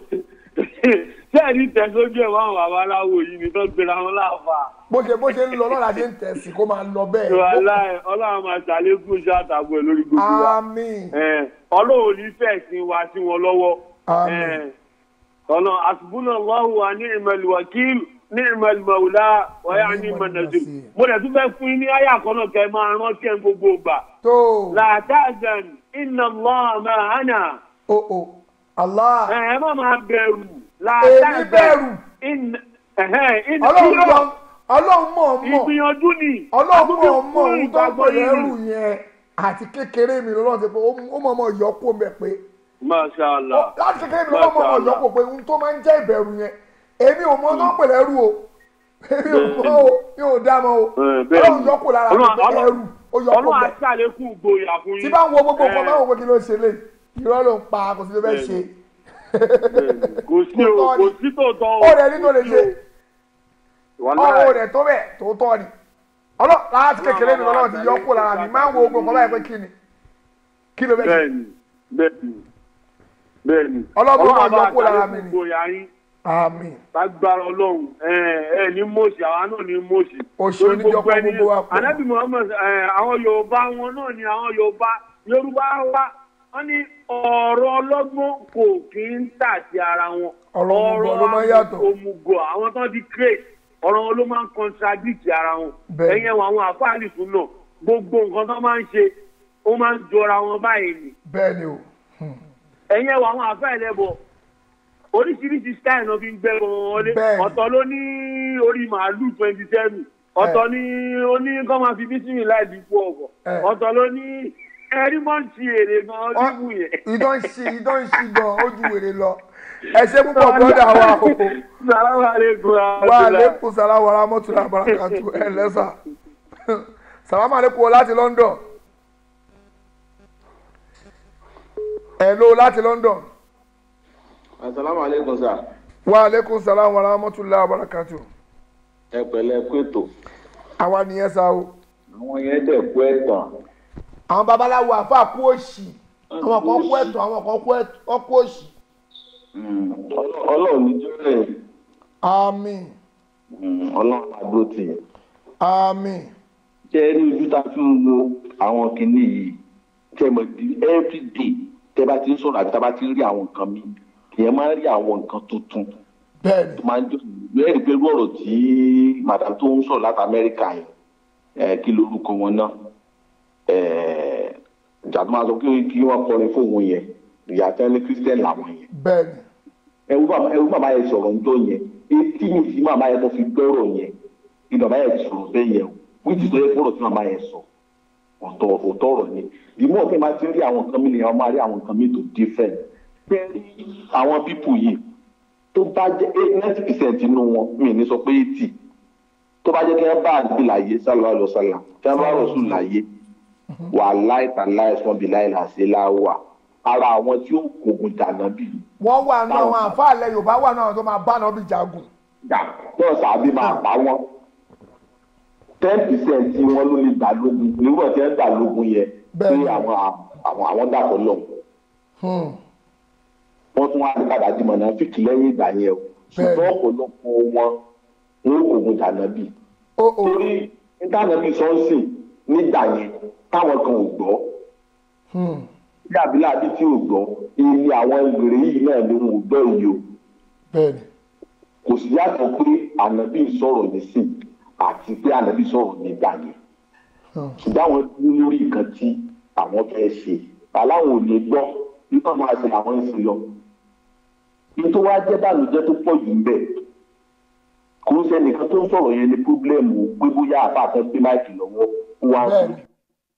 ṣé ẹni tẹ̀ sójú ẹ̀ máa ń bàbá aláwo yìí ni tó gbéra wọn láàfà. bó ṣe bó ṣe ń lọ lọ́la ṣe ń tẹ̀sí kó máa lọ bẹ́ẹ̀ Wàláhì, ọlọ́run máa ṣàlékún iṣẹ́ àtàgbọ̀ ẹ̀ lórí gbogbo wa. àmín Eh, ọlọ́run ò ní fẹ́ sin wa sí wọn lọ́wọ́. Àmín. Eh, ọ̀nà àṣùbùnà lọ́hùn wa ní ìmọ̀lù wákìlù ní ìmọ̀lù mọ̀wùlá wáyà ní ìmọ̀nàṣù. mo dẹ̀ tún fẹ́ fún yín ní àyà kan náà kẹ́ ẹ máa rántí ẹ̀ gbogbo ìgbà. tó La tahzan, inna Allaha ma'ana. o o Allah Ẹ ẹ má máa bẹ̀rù. La Èmi tahzan, bẹ̀rù. inna- ẹ̀hẹ́n, inna- ọlọ́run mọ̀ ọlọ́run mọ̀ mọ̀ ìgbìyànjú ni. ọlọ́run mọ̀ Àtúntò mọ̀ fún ohun tó ń pè ìgbàgbọ́ yín lẹ́rù ni. yẹn àti kékeré mi lọ́wọ́ ti pé ó mọ̀ mọ̀ yọ kó mẹ́ pé Masha Allah. láti kékeré mi lọ́wọ́ mọ̀ mọ̀ yọ kó pé ohun tó máa ń jẹ́ ìbẹ̀rù yẹn èmi ò mọ̀ tó ń pè lẹ́rù o èmi ò mọ̀ o mi ò dá mọ̀ o Eh, bẹ́ẹ̀ ọlọ́run ni. yọ kó lára mi Ọlọ́run- pé ẹrù ó yọ kó Ọlọ́run bẹ̀ aṣàlékún ìgboyà fún yín. tí bá ń wo gbogbo nǹkan Eh, máa ń wo pé kí ló ṣe lé irọ́ ló ń pa kò sí ló fẹ́ Bẹ́ẹ̀ ṣe kò sí o Tòótọ́ kò ni. sí tòótọ́ o. ó rẹ̀ ní tó lè ṣe Wàláhì. ọwọ́ rẹ̀ tó bẹ̀ tó tọ́ ni ọlọ́ láti kékeré mi lọ́wọ́ ti yọ kó lára mi máa ń wo gbogbo nǹkan báyìí pé kí ni kí ló fẹ́ ṣe bẹ́ẹ̀ni bẹ́ẹ̀ni bẹ́ẹ̀ni. Ọlọ́run máa bá yọ kó lára mi aṣàlékún ni. ìgboyà yín àmín lágbára ọlọ́run ẹ ẹ ní mọ̀ọ́sì àwa náà ní mọ̀ọ́sì. Oṣù Torí oníjọ́ gbogbo kọ́ ẹni- gbogbo wa pọ̀. Ànábì Muhammad ẹ àwọn Yorùbá wọn náà ni àwọn Yorùbá Yorùbá wa wọ́n ní ọ̀rọ̀ ọlọ́gbọ́n kò kí ń tà sí ara wọn. Ọ̀rọ̀ òmùgọ̀ ló máa ń yàtọ̀. òmùgọ̀ àwọn tó ti create ọ̀rọ̀ wọn ló máa ń contradict ara wọn. Bẹ́ẹ̀. ẹ̀yẹn wọn àwọn àfáàlì fún náà gbogbo nǹkan tó máa ń ṣe ó máa ń jọra wọn báyìí ni bẹ́ẹ̀ ni o ẹ̀yin ẹ̀wọ̀ àwọn àfẹ́ ẹlẹ́bọ̀ oríṣiríṣi style náà fi ń gbẹ́ wọn wọlé Bẹ́ẹ̀ni. ọ̀tọ̀ ló ní orí màálù twenty seven ọ̀tọ̀ ní ó ní kọ́ máa fi bísímì láì bí kú ọ̀bọ̀ Ẹ̀. ọ̀tọ̀ ló ní ẹ̀rí mọ́ ń ti èrè gan ọdún yẹn. ìdán ń ṣe ìdán ń ṣe gan ó ju wèrè lọ ẹ ṣe púpọ̀ bọ́dà wa o salamu aleykum wa aleykum salaam wa rahmatulah barakatu ẹ lẹ́sà salaam aleykum o láti London ẹ ló láti London asalaamu aleykum sa wa aleykum salaam wa rahmatulah barakatu ẹ pẹ̀lẹ́ kóètò àwa nìyẹn sá o àwọn yẹn dẹ̀ kú ẹ̀tàn àwọn babaláwo àfa kú òṣì àwọn kan kú ẹ̀tọ́ àwọn kan kú ẹ̀tọ́ wọn kú òṣì ọlọ́run ní jọ́lẹ̀ àmín ọlọ́run àdó tì í àmín ṣe rí ojú tá a fi ń wo àwọn kinní yìí tẹ mọ̀ di everyday tẹ bá ti ń sọ̀rọ̀ àbí tá a bá ti ń rí àwọn nǹkan mi ìyẹn máa ń rí àwọn nǹkan tuntun bẹ́ẹ̀ni tó máa ń jọ lẹ́yìn pé irú ọ̀rọ̀ tí madam tó ń sọ̀rọ̀ láti amẹ́ríkà yẹn ẹ̀ kí lorúkọ wọn náà ẹ̀ jàdó máa sọ pé kí wọ́n kọrin fóun yẹn ìyá tẹ́lẹ̀ christian làwọn yẹn bẹ́ẹ̀ni ẹwú bàbá ẹwú bàbá yẹn sọ̀rọ̀ ńjọ́ yẹn etí mi sí màmá yẹn tó fi gbọ́rọ̀ yẹn ni bàbá yẹn sọ̀rọ̀ bẹ́ẹ̀ yẹn o wíjì tó yẹ kó rọ̀ tí màmá yẹn sọ ọ̀tọ̀ ọ̀tọ̀ ọ̀rọ̀ ni ìmọ̀ ọ̀kẹ́ máa ti rí àwọn nǹkan mi nìyẹn wọ́n máa rí àwọn nǹkan mi tó different bẹ́ẹ̀ rí àwọn pípù yìí tó bá jẹ́ ninety percent nínú wọn mi ní sọ pé eighty tó bá jẹ́ kí wọ́n bá àdúgbò láyé sálọ àlọ́ sálà kí wọ́n bá rọ̀ sùn láyé wà láìta láìsàn bí láìla sí láwà ara àwọn tí ó kògùn dànà bíi wọ́n wà nù àwọn àǹfààní Yorùbá wà nù àwọn tó máa bá náà bí jagun jà náà sàbí máa pa wọn ten percent tí wọn ló lè gbà lógun nígbà tí wọn gbà lógun yẹn pé Bẹ́ẹ̀ni. àwọn àwọn àwọn dàpọ̀ lọ Hmm. wọ́n tún wá ní kàdájú mọ̀nà fìkì lẹ́yìn ìgbà yẹn o ṣùgbọ́n ọ̀pọ̀lọpọ̀ wọn wọn kò gun jàǹdàbí ó ó torí ìtànàbí sọ́ọ̀sì nígbà yẹn táwọn kan ò gbọ́ Hmm. bí abiláàbí tí ò gbọ́ ilé àwọn ìgbèrè yìí náà ni wọn ò gbọ́ èyí o bẹ́ẹ̀ni kò sì yàtọ̀ pé ànábì sọ̀rọ̀ nísìn àti pé ànábì sọ̀rọ̀ nígbà yẹn Hmm. ṣùgbọ́n àwọn dúró lórí nǹkan tí àwọn fẹ́ ṣe aláwọn ò lè gbọ́ nípa máa ṣe àwọn ń ṣe lọ nítorí wá jẹ́ bàlùjẹ́ tó pọ̀ jù ń bẹ̀ kò ń ṣe nìkan tó ń sọ̀rọ̀ yẹn ní pírọ́blẹ́mù pé bóyá àbá àtọ́ gbé máìkì lọ́wọ́ ó wá ń sọ bẹ́ẹ̀ni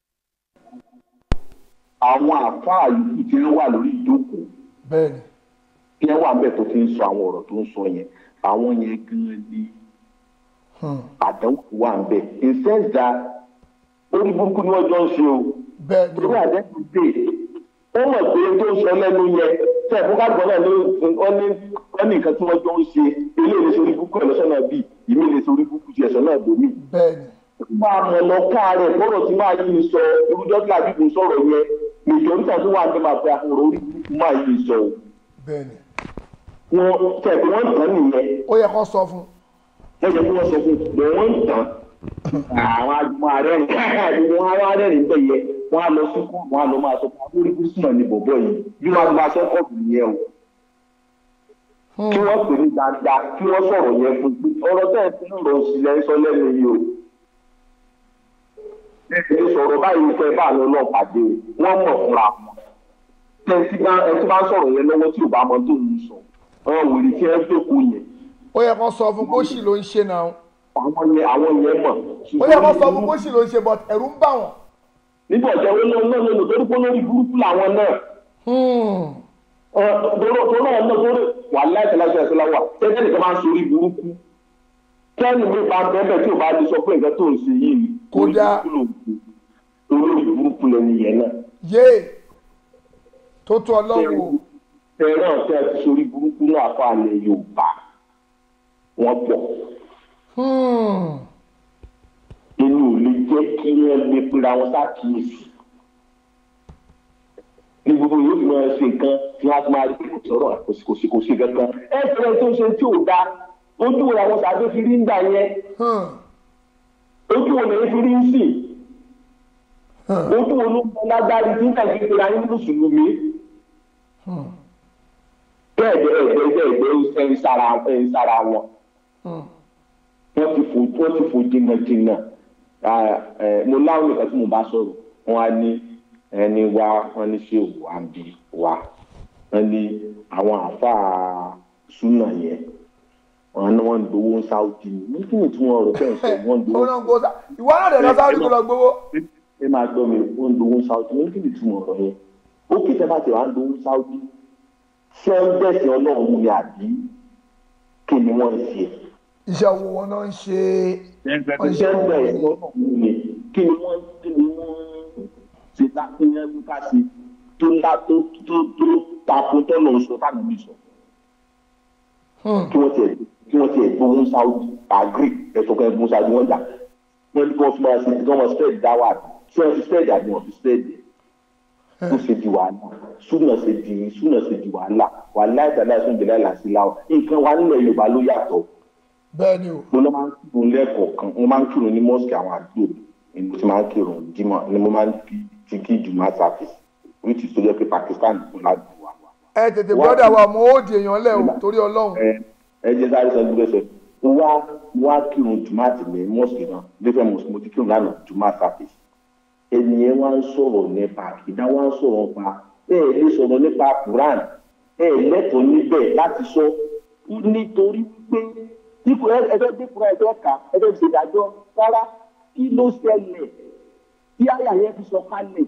àwọn àfáà yòókù tí wọ́n wà lórí ìjókòó bẹ́ẹ̀ni tí wọ́n wà ń bẹ̀ tó ti ń sọ àwọn ọ̀rọ̀ tó ń sọ yẹn àwọn yẹn gan-an ni Hmm. àdánwò wà ń bẹ̀ in sense that orí burúkú ni wọ́n jọ ń ṣe o bẹ́ẹ̀ni torí àdẹ́kùn dé ó mọ̀ pé tó ń sọ lẹ́nu yẹn tẹ̀ fún káàgbọ́n náà ló wọ́n ní wọ́n ní nǹkan tí wọ́n jọ ń ṣe eléyìí lè sori burúkú ẹ̀lọ́sọ̀ náà bì ìmí lè sori burúkú ti ẹ̀sọ̀ náà bòmí. bẹ́ẹ̀ni máa mọ̀ lọ káàárẹ̀ bọ́rọ̀ tí máa yí sọ irújọ́ tí àbíkú sọ̀rọ̀ yẹn nìjọ́ níta tó wà ní máa fi àfọ̀rọ̀ orí burúkú máa yí sọ o. bẹ́ẹ̀ni wọn tẹ̀ pé wọ́n tán nìyẹn ó yẹ kó sọ fún wọ́n jẹ́ kí wọ́n sọ fún un pé wọ́n tán àwọn agbọ̀n arẹ́rìn wọn á rẹ́rìn bẹ́ẹ̀ yẹ wọ́n á lọ sí kú wọ́n á lọ máa sọ fún akórí kúrúsùmọ̀ ní bọ̀bọ̀ yìí bí wọ́n á máa sọ kọ́ọ̀tù yẹn o Hmm. kí wọ́n pè ní dáadáa kí wọ́n sọ̀rọ̀ yẹn fún pé ọ̀rọ̀ tẹ́ ẹ fi ń lọ sílẹ̀ sọ lẹ́nu yìí o ẹ sọ̀rọ̀ báyìí fẹ́ bá àwọn ọlọ́pàá dé o wọ́n mọ̀ fúnra wọn tẹ́ ẹ ti bá ẹ ti bá sọ̀rọ̀ yẹn lọ́wọ́ tí ò bá mọ tó ń sọ ọ̀rọ̀ wèrè tí ẹ ń jókòó yẹn ó yẹ kó sọ fún kó sì ló ń ṣe náà àwọn yẹn àwọn yẹn mọ̀ ó yẹ kó sọ fún kó sì ló ń ṣe but ẹ̀rù ń bà wọ́n nígbà ọjọ́ wọn náà náà lọ́nà torí pé lórí burúkú làwọn náà Hmm. tọ́lọ́ tọ́lọ́ náà torí wà láìsẹ̀ láìsẹ̀ ẹ̀sẹ̀ láwà tẹ́tẹ́ nìkan máa ń sori burúkú kẹ́ni mi bá bẹ́ẹ̀ tí o bá lè sọ pé nǹkan tó ń ṣe yìí Kódà. olórí burúkú lẹ́nu yẹn náà yéè tó tó ọlọ́run o tẹ̀rán tẹ́ ẹ ti sori burúkú náà fún àlẹ́ Yorùbá wọ́n pọ̀ Hmm. inú ò lè jẹ́ kí wọ́n lè pera wọn sákìyèsí ní gbogbo yóò fi máa ṣe nǹkan tí wọ́n á ti máa rí pé kò sọ̀rọ̀ kò sí kò sí kò sí kankan ẹ fẹ́rẹ̀ tó ń ṣe tí ò dáa ojú wo làwọn sàdé fi rí ń gbà yẹn Hmm. ojú wo lẹ́yìn fi rí ń sìn Hmm. ojú wo ló ń bọ lágbárí tí nígbà tí ìpínlẹ̀ ayé mùsùlùmí Hmm. bẹ́ẹ̀ bẹ́ẹ̀ bẹ́ẹ̀ bẹ́ẹ̀ bẹ́ẹ̀ ẹ̀ ń sára ẹ̀ ń sára wọn Hmm. wọ́n ti fò wọ́n ti fò jìnnà jìnnà Ah, eh, mo láwọn nìkan tí mo bá sọ̀rọ̀ wọn á ní ẹni wá wọn ní ṣé wà ń bí wá wọn ní àwọn àáfàá súnà yẹn wọn ní wọn ń gbowó ń sáwùdí ní kí ni tí wọn rò bẹ́ẹ̀ sọ wọn ń ó gbowó náà ń gbó sá ìwọ náà dẹ̀ lọ sáré kó lọ gbowó ẹ máa gbọ́ mi wọn ń gbowó ń sáwùdí ní kí ni tí wọn rò yẹn ó kì í sẹ́fà tí wàá ń gbowó ń sáwùdí ṣé ń bẹ̀sẹ̀ ọlọ́run ni àbí kí ni wọ́n ń ṣe iṣẹ́ owó wọn náà ń ṣe wọ́n ń ṣe iṣẹ́ owó bẹ̀rẹ̀ ni lọ́nà mi kí ni wọ́n kí ni wọ́n ṣe lápẹ́yẹ́ wípá sí tó ńlá tó tó tó tako tọ́lọ̀ sọ fáwọn mi sọ Hmm. kí wọ́n tiẹ̀ kí wọ́n tiẹ̀ gbóhùn Saudi agree ẹ̀sọ́ kan gbóhùn Saudi wọ́n gbà wọ́n ní kí wọ́n fi máa ṣe kí wọ́n máa spread dáwà tí wọ́n fi spread àbí wọ́n fi spread ẹ̀ ó ṣe di wàhálà súnà ṣe di súnà ṣe di wàhálà wàhálà ìtàlẹ́ àìsàn ìjìnlẹ̀ àìlàsí láwọ̀ nǹkan wa nílẹ̀ Yorùbá ló yàtọ̀ bẹ́ẹ̀ ni o mo lọ máa ń kírun lẹ́ẹ̀kọ̀ọ̀kan mo máa ń kírun ní mosque àwọn àdúgbò ni mo ti máa ń kírun jímọ̀ ni mo máa ń kí ti kí jùmọ̀ service which is tó jẹ́ pé Pakistan kò ládùúgbò wa. ẹ tètè gbọ́dọ̀ wa mo ó di èèyàn lẹ̀ o torí ọlọ́run ẹ ẹ jẹ́ sáré sọ gbígbé sọ wá wá kírun jùmọ̀ àti ní mosque náà different mosque mo ti kírun lánàá jùmọ̀ service ènìyàn wá ń sọ̀rọ̀ nípa ìdá wá ń sọ̀rọ̀ nípa ẹ ẹ lè sọ̀rọ̀ nípa Quran ẹ ẹ lẹ́tọ̀ọ́ níbẹ̀ láti sọ nítorí pé dípò ẹgbẹ́ dípò ẹgbẹ́ ká ẹgbẹ́ ìṣèdájọ́ rárá kí ló ṣẹlẹ̀ tí àyà yẹn fi sọ kalẹ̀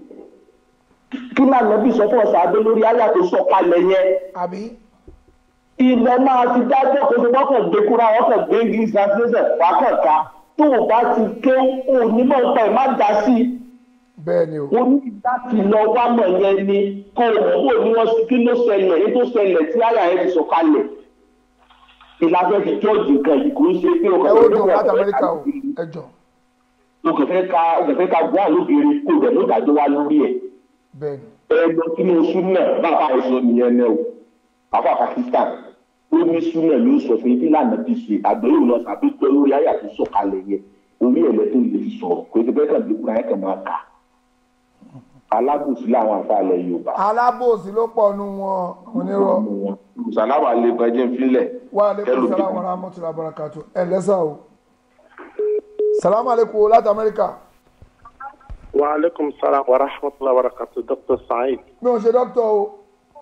kí lànà bí sọ fún ọ̀sán adé lórí àyà tó sọ kalẹ̀ yẹn àbí ilẹ̀ máa ti dájọ́ kó tó wọ́n kàn gbé kúrò àwọn kàn gbé english translation wà kàn ká tó o bá ti ké onímọ̀ nípa ẹ̀ má dá sí i bẹ́ẹ̀ ni o o ní láti lọ wá mọ̀ yẹn ni kó o mọ̀ kó o ní wọ́n kí ló ṣẹlẹ̀ ní tó ṣẹlẹ̀ tí àyà yẹn fi sọ kalẹ̀ ìlànà ti jọ́ọ̀jì nǹkan yìí kò ń ṣe pé ẹ ó dùn láti amẹ́ríkà o ẹ jọ o kò fẹ́ ka o kò fẹ́ ka gbọ́ àlóbìnrin kó dẹ̀ ló dájọ́ wá lórí ẹ̀ bẹ́ẹ̀ ni ẹ lọ sínú súnà bàbá ẹ̀sọ́ nìyẹn náà o àfa pakistan ó ní súnà ló sọ fún ibi lànà ti ṣe àgbẹ̀yìn lọ tàbí pé lórí ayé àti sọ̀kalẹ̀ yẹn orí ẹ̀ lẹ́tọ̀ lè fi sọ̀rọ̀ kò tó bẹ́ẹ̀ kàn lè kúrò ayé kan máa kà alábòsí làwọn àfàlẹ̀ yorùbá alábòsí ló pọ̀ nu wọn onírọ̀ sàlámù alẹ́kùn ẹjẹ́ ń filẹ̀ wa aleykum salaam wa rahmatulah barakatu ẹ lẹ́sà o salamu aleykum láti amẹ́ríkà wa aleykum salaam wa rahmatulah wa barakatu dr saheed mi ò ṣe dókítà o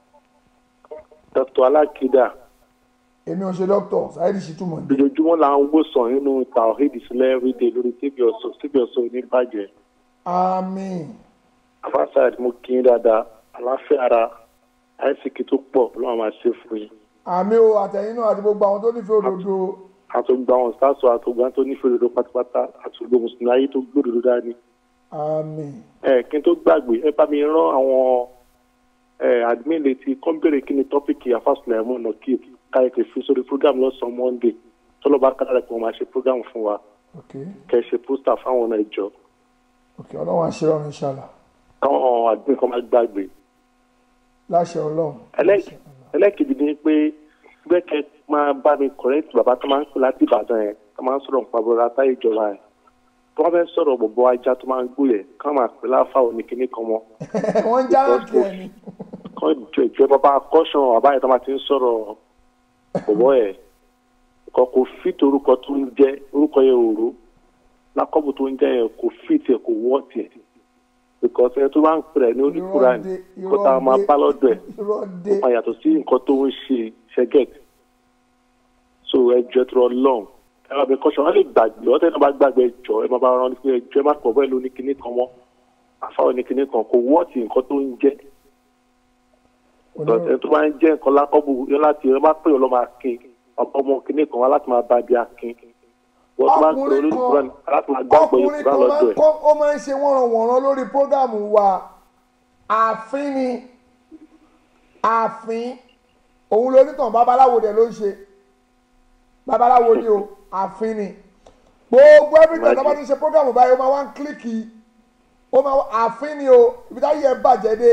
dr alakida èmi ò ṣe dókítà sáyẹ́dì sì túmọ̀ ní. lójoojúmọ́ là ń wòsàn nínú tawhid sílẹ̀ everyday lórí tíbi ọ̀sọ̀ tíbi ọ̀sọ̀ ní bàjẹ́ àmín afásàd mo kí yín dáadáa àláfíà ara àìsíkì tó pọ̀ lọ́wọ́ máa ṣe fún yín àmín o àtẹ̀yìn náà àti gbogbo àwọn tó nífẹ̀ẹ́ òdodo àtògbà àwọn sáàsọ àtògbà tó nífẹ̀ẹ́ òdodo pátápátá àtògbò mùsùlùmí ayé tó gbòdodo dání. àmín ẹ kí n tó gbàgbé ẹ bá mi rán àwọn ẹ admin létí kọ́ bèrè kí ni tọ́pìkì afásùlẹ̀ ẹ̀mọ́ ọ̀nà kí káyọ̀kẹ́ fi sórí program lọ́sàn-án monday tọ́lọ́ba kára pé wọ́n máa ṣe program fún wa ok kẹ́ ẹ ṣe pósítà fáwọn ọ̀nà ìjọ ok ọlọ́run àṣírọ́ mi ṣàlà káwọn admin kan máa gbàgbé. láṣẹ ọlọ́run Ẹlẹ́- ẹlẹ́kejì ni pé gbẹ́kẹ̀ máa bá mi correct bàbá tó máa ń pè láti ìbàdàn yẹn tó máa ń sọ̀rọ̀ nípa bọ́lá táyé ìjọba yẹn tó wọ́n fẹ́ sọ̀rọ̀ bọ̀bọ̀ ajá tó máa ń gbó yẹn ká máa pè láfa òní kíní kan mọ́ wọ́n ń já ránkì ẹ̀ ni kán jọ ìjọ bàbá akọ́ṣàn bàbá yẹn tó máa ti ń sọ̀rọ̀ bọ̀bọ̀ yẹn kò kò fit orúkọ tó ń jẹ́ orúkọ yẹn òru lákọ́bù tó ń jẹ́ yẹn kò fit ẹ̀ kò wọ́ tiẹ̀ because ẹ tó bá ń pè rẹ̀ ní oníkùrà Irọ́ dé, kó tá a máa irọ́ bá dé, lọ́dọ̀ ẹ̀ irọ́ dé ó máa yàtọ̀ sí nǹkan tó ń ṣe ṣẹ́gẹ̀t so ẹjọ́ tó lọ́n ẹ máa bẹ kọ́ṣọ́ wọn lè gbàgbé ọ̀tẹ́ náà bá gbàgbé ẹjọ́ ẹ máa bá wọn pé ẹjọ́ ẹ má pọ̀ bẹ́ẹ̀ ló ní kinní kan mọ́ àfáwọn ní kinní kan kò wọ́ọ̀tì nǹkan tó ń jẹ́ ẹ tó bá ń jẹ́ nǹkan lákọ́bù yọ láti ẹ má pè ọ́ lọ́ máa kin ọ̀pọ̀ ọmọ kinní kan wá láti máa bá bí akin wọ́n tó bá ń pè ọkùnrin olólùkúrá kan láti máa gbàgbọ́ ọkùnrin ìkúrá kan máa lọ́dọ̀ ń ẹ̀ kọ́ ó máa ń ṣe wọ́nranwọ̀nran lórí prógámù wa ààfin ni ààfin òun lonítàn babaláwo dẹ̀ ló ń ṣe babaláwo ni o ààfin ni gbogbo everything tó bá ti ń ṣe prógámù báyìí ó máa wá ń kílíkì ó máa wá ààfin ni o ibi táyé ẹ bàjẹ́ dé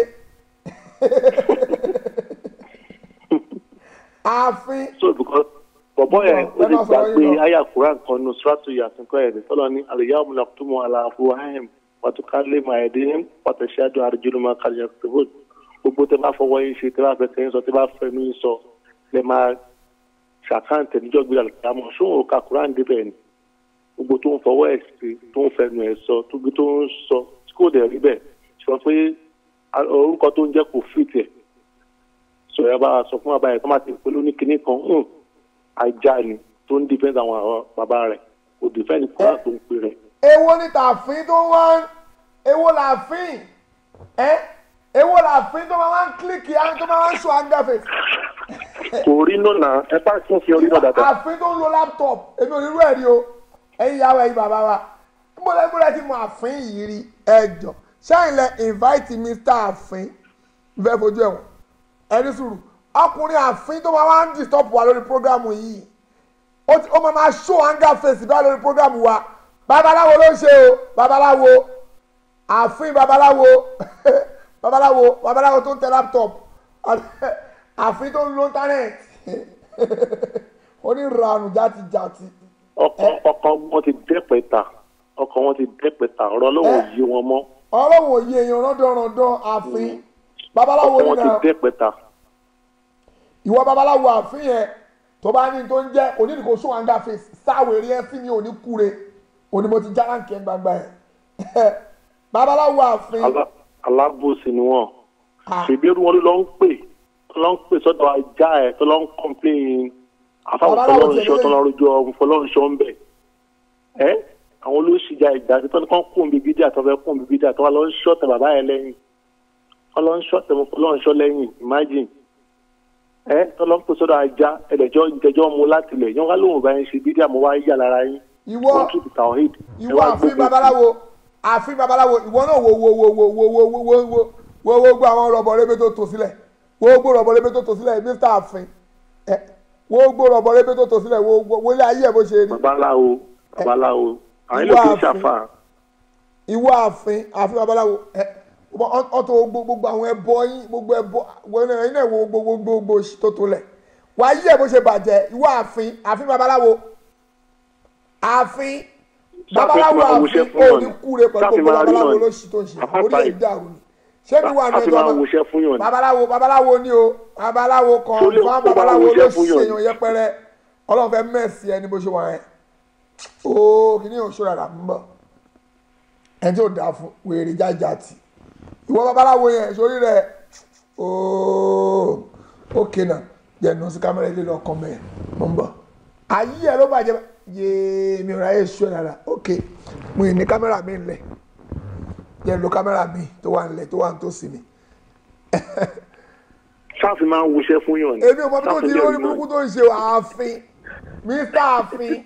ààfin so because bọ̀bọ̀ yẹn ó Ẹ lè má sọ̀rọ̀ gbàgbé yín lọ. àyà kuran kan nù sùràtù yàtúnkọ́ ẹ̀ tọ́lọ́ ní àlùyáwó nàkútùmọ̀ àlàfo ahim wàtúkálẹ̀ màẹ́dínrín wàtẹ̀síádùn àrùjúlùmọ̀ kàlíyà tìbúd gbogbo tẹ bá fọwọ́ yín ṣe tẹ bá fẹsẹ̀ yín sọ tẹ bá fẹnu yín sọ lẹ máa ṣàkáǹtẹ̀ níjọ́ gbé àlùkàmọ̀ ṣóun ò ka kuran débẹ̀ ni gbogbo tó ń fọwọ́ ẹ̀ sí tó ń fẹnu ẹ̀ sọ tó gbé tó ń sọ tí kò dẹ̀ rí bẹ́ẹ̀ sọ pé a- orúkọ tó ń jẹ́ kò fìtì ẹ̀ sọ ẹ bá sọ fún bàbá yẹn tó má ti pé lóní kinní kan hùn ajá ni tó ń dìfẹ́ǹdì àwọn àwọn bàbá rẹ̀ kò dìfẹ́ǹdì kúrò tó ń pè rẹ̀. èwo ni tààfin tó wá ń èwo làáfin ẹ èwo làáfin tó máa wá ń kílíkì á tó máa wá ń sọ àǹgàfẹ kò rí nùnà ẹ bá tún fi orí náà dáadáa. àfin tó ń lo laptop èmi ò ní irú ẹ̀ rí o ẹ̀yin ìyàwó ẹ̀yin bàbá wa gbọ́dọ̀ gbọ́dọ̀ ti mọ àfin yìí rí ẹjọ́ ṣáà lẹ invite mr àfin fẹ́ fojú ẹ̀wọ̀n ẹni sùúrù ọkùnrin àfin tó máa wá ń disturb wa lórí programu yìí ó ti- ó máa máa show anger face bá lórí programu wa babaláwo ló ń ṣe o babaláwo àfin babaláwo babaláwo babaláwo tó ń tẹ laptop àfin tó ń lo internet onírànù játijàti ọkọ ọkọ wọn ti dẹ́pẹ̀ ta ọkọ wọn ti dẹ́pẹ̀ ta ọ̀rọ̀ ọlọ́wọ́ yí wọn mọ́ ọlọ́run òye èèyàn rọ́dọ̀rọ̀dọ̀ àfin babaláwo ọkọ wọn ti nínú dẹ́pẹ̀ ta ìwọ babaláwo àfin yẹn tó bá ní tó ń jẹ onídìkò sún anger face sáwèrè ẹ sí mi ò ní kúre òní mo ti já láǹkì ẹ gbangba ẹ babaláwo àfin Alá- alábòsí ni wọn Ah. ṣèbí wọn ló ń pè tó lọ ń pè sọ́dọ̀ ajá ẹ tó lọ ń kọ́ńpléyìn àfáwọn Babaláwo fọlọ́runṣọ́ tẹ̀lé tó lọ rojọ́ fọlọ́runṣọ́ ń bẹ̀ ẹ́ àwọn olóṣìjà ìjà tí tọ́ni kan kún bíbí díà tó fẹ́ kún bíbí díà tó wà lọ ń ṣọ́ọ̀tẹ̀ bàbá yẹn lẹ́yìn wọ́n lọ ń ṣọ́ọ̀tẹ̀ mọ́ fọlọ́runṣọ́ lẹ́yìn imagine ẹ́ tó lọ ń pè sọ́dọ̀ ajá ẹ̀dẹ̀jọ́ ìjẹjọ́ mu láti lẹ̀ yẹn wá lóhùn bá yẹn ṣe bídíà mo wá yà lára yín Ìwọ- wọ́n tún ti tàwọn hìd ìwọ àfin babaláwo àfin babaláwo ìwọ náà wo wo wo wo wo wo wo wo wo wo wo gbọ́ àwọn rọ̀bọ̀ rẹ́bẹ̀ tó tò sílẹ̀ wo gbọ́ rọ̀bọ̀ rẹ́bẹ̀ tó tò sílẹ̀ mr àfin ẹ wo gbó rọ̀bọ̀ rẹ́bí tó tò sílẹ̀ wo wo- wo ilé ayé ẹ̀ bó ṣe rí babaláwo babaláwo àwọn ilé Ìwà kìí àfin. ṣàfà ìwọ ààfin ààfin babaláwo ẹ ọ- ọtọ gbogbo gbogbo àwọn ẹbọ yín gbogbo ẹbọ wọn náà ẹ̀yin náà wo gbogbo gbogbo òṣì tó tó lẹ̀ wàá yí ẹ̀ bó ṣe bàjẹ́ ìwọ ààfin ààfin babaláwo ààfin babaláwo máa ààfin wòṣẹ́ fún ò yàn ní ni. kúre pẹ̀lú Sáfì gbogbo máa rí babaláwo náà ni. lóṣì tó ń ṣe Àpáta orí ẹ̀ yìí. dàrú ni ṣé mi wà ní Sáfì ẹjọ́ máa ọmọ wòṣẹ́ fún yàn ni. babaláwo babaláwo ni o babaláwo kan Tó lè- fún tó bá babaláwo wòṣẹ́ fún lóṣì yàn ni. èèyàn yẹpẹrẹ ọlọ́run fẹ́ mẹ́sì ẹni bó ṣe wà yẹn ooo kìíní ò ṣọ́ra rà ń bọ̀ ẹni tí ò dáa fún wèrè jájà tì ìwọ babaláwo yẹn sórí rẹ ooo ókè náà jẹnu sí kámẹ́rà ilé lọ kàn mẹ́ẹ̀ mọ̀ ń bọ̀ ayé ẹ ló bàjẹ́ yéé mi ò ráyè ṣọ́ rárá ókè mo ì ní kámẹ́rà mi ńlẹ̀ jẹ́ lo kámẹ́rà mi tó wà ńlẹ̀ tó wà ń tó sí mi sáfì máa ń wòṣẹ́ fún yàn ni èmi ò mọ bí tó Sáfì ti lè lórí rí burúkú náà. tó ń ṣe ààfin mr ààfin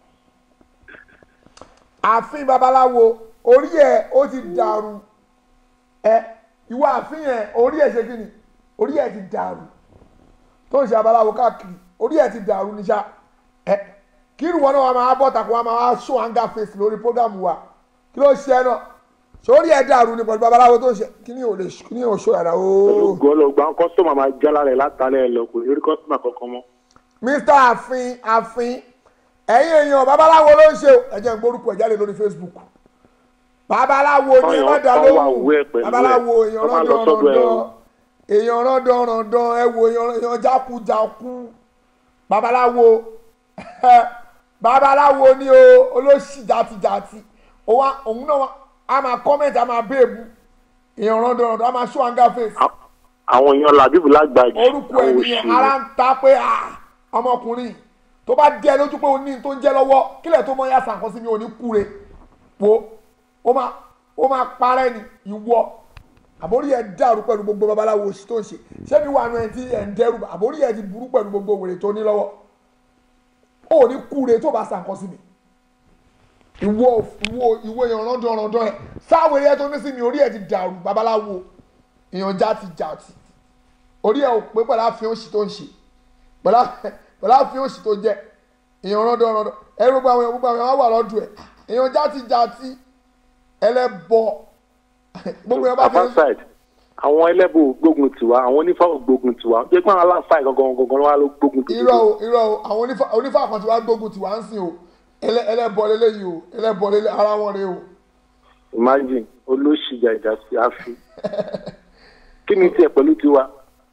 ààfin babaláwo orí ẹ ó ti dàrú ẹ ìwọ ààfin yẹn orí ẹ ṣe kí ni orí ẹ ti dàrú tó ń ṣe babaláwo káàkiri orí ẹ ti dàrú níṣà ẹ kí ìrùwọ́n náà wà máa bọ̀ tàkùn wà máa wá show anger face lórí program wa kí ló ṣe ẹ náà sórí ẹ dàrú ni pẹ̀lú babaláwo tó ń ṣe kí ni ò lè kí ni ò ṣó yàrá ooo. gọ́lọ̀ gba kọ́sítọ́mà máa jálá rẹ̀ látàlẹ́ ẹ̀ lọ kò ní rí kọ́sítọ́mà kankan mọ́. mr àfin àfin ẹ̀yin èèyàn babaláwo ló ń ṣe o ẹ jẹ́ n gbórúkọ ẹ̀ jáde lórí facebook babaláwo ni ẹ má dá Ọyàn kan wà lóhùn wẹ́ pẹ̀lú ẹ̀. babaláwo èèyàn Wọ́n máa lọ sọ́dọ̀ ẹ̀ o. rọ́ndọ̀rọ̀ndọ̀ èèyàn rọ́ndọ̀rọ̀ndọ̀ ẹ wo èèyàn èèyàn jákujàku babaláwo babaláwo ni o olóṣì jàtijàti òun á- òun náà wá- a máa kọ́mẹ̀ntì a máa bẹ́ẹ̀bù èèyàn rọ́ndọ̀rọ̀ndọ̀ a máa ṣó àǹgá fèsì àwọn èèyàn làbíbù lágbàjì orúkọ àwọn ènìyàn òṣì ara ń ta pé ah, ọmọkùnrin tó bá jẹ lójú pé o ní tó ń jẹ lọ́wọ́ kílẹ̀ tó mọ ya sàǹkan sí mi ò ní kúre wo ó máa ó máa parẹ́ ni ìwọ àbórí ẹ̀ dàrú pẹ̀lú gbogbo babaláwo òsì tó ń ṣe ṣé mi wà nù ẹ̀ tí ẹ̀ ń dẹ́rù bà àbórí ẹ̀ ti burú pẹ̀lú gbogbo wèrè tó ní lọ́wọ́ ó ní kúre tó bá sàǹkan sí mi ìwọ ìwọ ìwọ èèyàn rọ́ndọ̀ rọ́ndọ̀ ẹ̀ sáwèrè ẹ̀ tó ní sí mi orí ẹ̀ ti dàrú babaláwo èèyàn já ti jà ti orí ẹ̀ ò pé pẹ̀lú àfihàn òsì tó ń ṣe pẹ̀lú pẹ̀lú àfihàn òsì tó jẹ́ èèyàn rọ́ndọ̀ rọ́ndọ̀ ẹ gbogbo àwọn èèyàn gbogbo àwọn èèyàn wà lọ́dún ẹ̀ èèyàn já ti jà ti ẹlẹ́bọ gbogbo èèyàn bá fi ń apaside àwọn ẹlẹ́bù gbógun tiwa àwọn onífà gbógun tiwa jẹ́ pé àwọn aláǹfààní gangan gangan wà ló gbógun tiwa. irọ́ o irọ́ o àwọn onífà- onífà kan tí wàá gbógun tí wàá ń sìn o ẹlẹ́- ẹlẹ́bọ lélẹ́yìí o ẹlẹ́bọ lélẹ́ ara wọn rè o imagine olóṣìjà ìjà sí àfi kí ni tiẹ̀ pẹ̀lú tiwa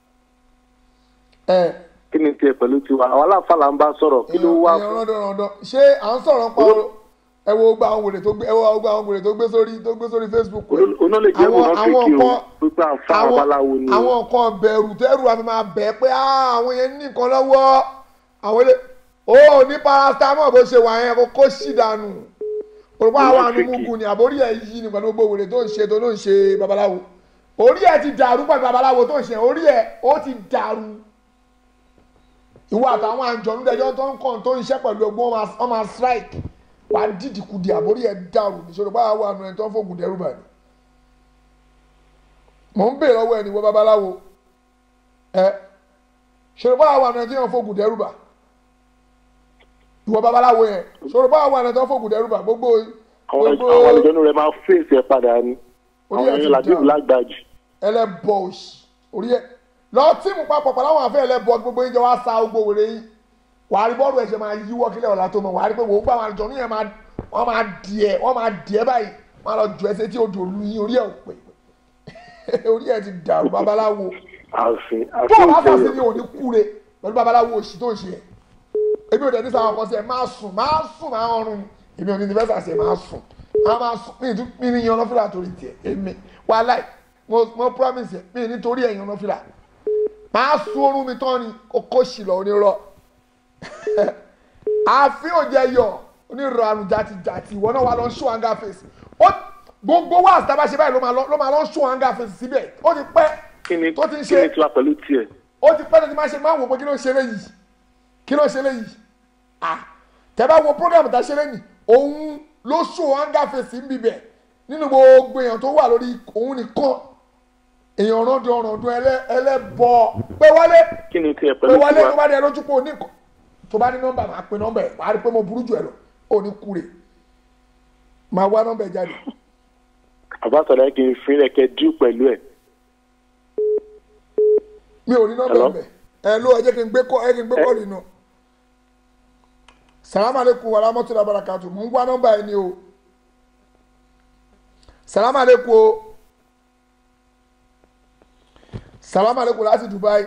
ẹ kí ni tiẹ̀ pẹ̀lú tiwa àwọn aláǹfààní là ń bá sọ̀rọ̀ kí ló wá èèyàn fún rọ́ndọ̀ rọ́ndọ̀ ṣé à ń sọ̀rọ̀ pa o ẹ wo gba àwọn wèrè tó gbé ẹ wo gba àwọn wèrè tó gbé sórí tó gbé sórí facebook rẹ̀. oná lè jẹ́ àwọn ìwòrán àwọn fíkì o nǹkan pípẹ́ àǹfà àwọn babaláwo ni o àwọn nǹkan bẹ̀rù tẹ́rù àfi máa bẹ̀ pé "Ah, àwọn yẹn ní nǹkan lọ́wọ́ àwọn ilé ó ní paracetamol bó ṣe wà yẹn kó kó sì dànù òrùka àwọn àánú mugun ni àbórí ẹ̀ yí ni pẹ̀lú gbogbo wèrè tó ń ṣe tó ló ń ṣe babaláwo orí ẹ̀ ti dàrú pẹ̀lú babaláwo tó ń ṣe orí ẹ̀ ó ti dàrú ìwọ àtàwọn àjọ̀nú dẹjọ́ tó ń kàn tó ń ṣe pẹ̀lú ọgbọ́n wọn máa- wọn máa strike wà á dìdìkudì àbórí ẹ̀ dàrú níṣòro báwa wà nù ẹ̀ tó ń fògùn dẹ́rù bàní mò ń bèèrè ọwọ́ ẹni wọ babaláwo ẹ ṣòro báwa wà náà tí wọn fògùn dẹrùbà ìwọ babaláwo yẹn ṣòro báwa wà náà tí wọn fògùn dẹrùbà gbogbo àwọn gbogbo àwọn àlejò rẹ̀ máa fèsì ẹ̀ padà ni Orí àwọn ẹ̀ ti èèyàn làbíbù dà. lágbàjì ẹlẹbọ òsì orí ẹ lọ tíìmù papọ̀ pẹ̀lú àwọn àfẹ́ ẹlẹbọ gbogbo yín jẹ́ wá sa gbogbo wèrè yín wàá rí bọ́ọ̀lù ẹ̀ṣẹ̀ máa yíwọ́ kílẹ̀ ọ̀la tó mọ̀ wàá rí pé wò ó gbà wọn àjọ níyẹn máa wọ́n máa dìẹ̀ wọ́n máa dìẹ̀ báyìí wọ́n á lọ jù ẹsẹ̀ tí odò lu yín orí ẹ̀ ò pé orí ẹ̀ ti dàrú babaláwo àfin tó o àfin bá fà sí ìjẹyọ ni ò ní kúre pẹ̀lú babaláwo òsì tó ń ṣe ẹ̀ èmi ò dẹ̀ ní sáwọn kan sí ẹ̀ máa sùn máa sùn máa ọrùn èmi ò ní ní fẹ́sà sí ẹ̀ máa sùn máa máa sùn mí ìtú mí ní yan lọ́fíìlà torí tiẹ̀ èmi wàláì mo mo promise ẹ̀ mí nítorí ẹ̀ yan lọ́fíìlà máa sùn oorun mi tán ni kókó sì lọ onírọ̀ àfi òjẹ yọ onírọ̀ àrùn jàtijàti ìwọ náà wà lọ ṣó hanga face ó gbogbo wa àtàbà ṣe báyìí ló máa lọ ló máa lọ ṣó hanga face síbẹ̀ ó ti pẹ́ kí ni tó ti ń kí ni ṣe tiwa pẹ̀lú tiẹ̀ ó ti pẹ́ tó ti máa ṣe máa wò pé kí ló ń ṣe léyìí kí ló ń ṣe léyìí ah tẹ́ bá wo program tá a ṣe lẹ́yìn òun ló ṣó hanga face ń bibẹ̀ nínú gbogbo èèyàn tó wà lórí òun nìkan èèyàn rọ́ndún ọ̀rọ̀ndún ẹlẹ́bọ pé wálé kí ni tiẹ̀ pé pẹ̀lú wálé tó tiwa bá dé lójú pé òní kọ tó bá ní nọ́mbà máa pe nọ́mbà ẹ̀ wàá rí pé mo burú jù ẹ lọ òní kúre máa wá nọ́mbà ẹ̀ jáde àbátọ̀lá kì í fi lẹ̀kẹ́ dú pẹ̀lú ẹ̀ mi ò ní nọ́mbà Hello? ẹ̀ bẹ̀ ẹ ló ẹ jẹ́ kí n gbé kọ́ ẹ kí n gbé kọ́ nínú salamu aleykum wa rahmatulah barakatu mo ń wá nọ́mbà ẹ ní o salamu aleykum o salamu aleykum láti dubai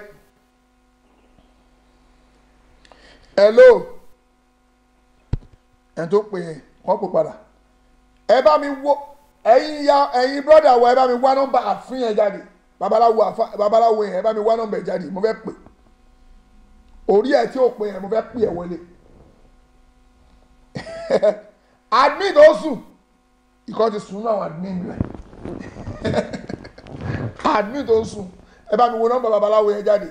hello ẹ tó pè yẹn wọ́n pè padà ẹ bá mi wo ẹ̀yin ya ẹ̀yin brọ́dà wa ẹ bá mi wá nọ́mbà àfin yẹn jáde babaláwo àfa babaláwo yẹn ẹ bá mi wá nọ́mbà ẹ jáde mo fẹ́ pè orí ẹ tí ò pè yẹn mo fẹ́ pè ẹ wọlé admin tó sùn ìkọ́ ti sùn náà àwọn admin rẹ̀ admin tó sùn ẹ bá mi wo nọ́mbà babaláwo yẹn jáde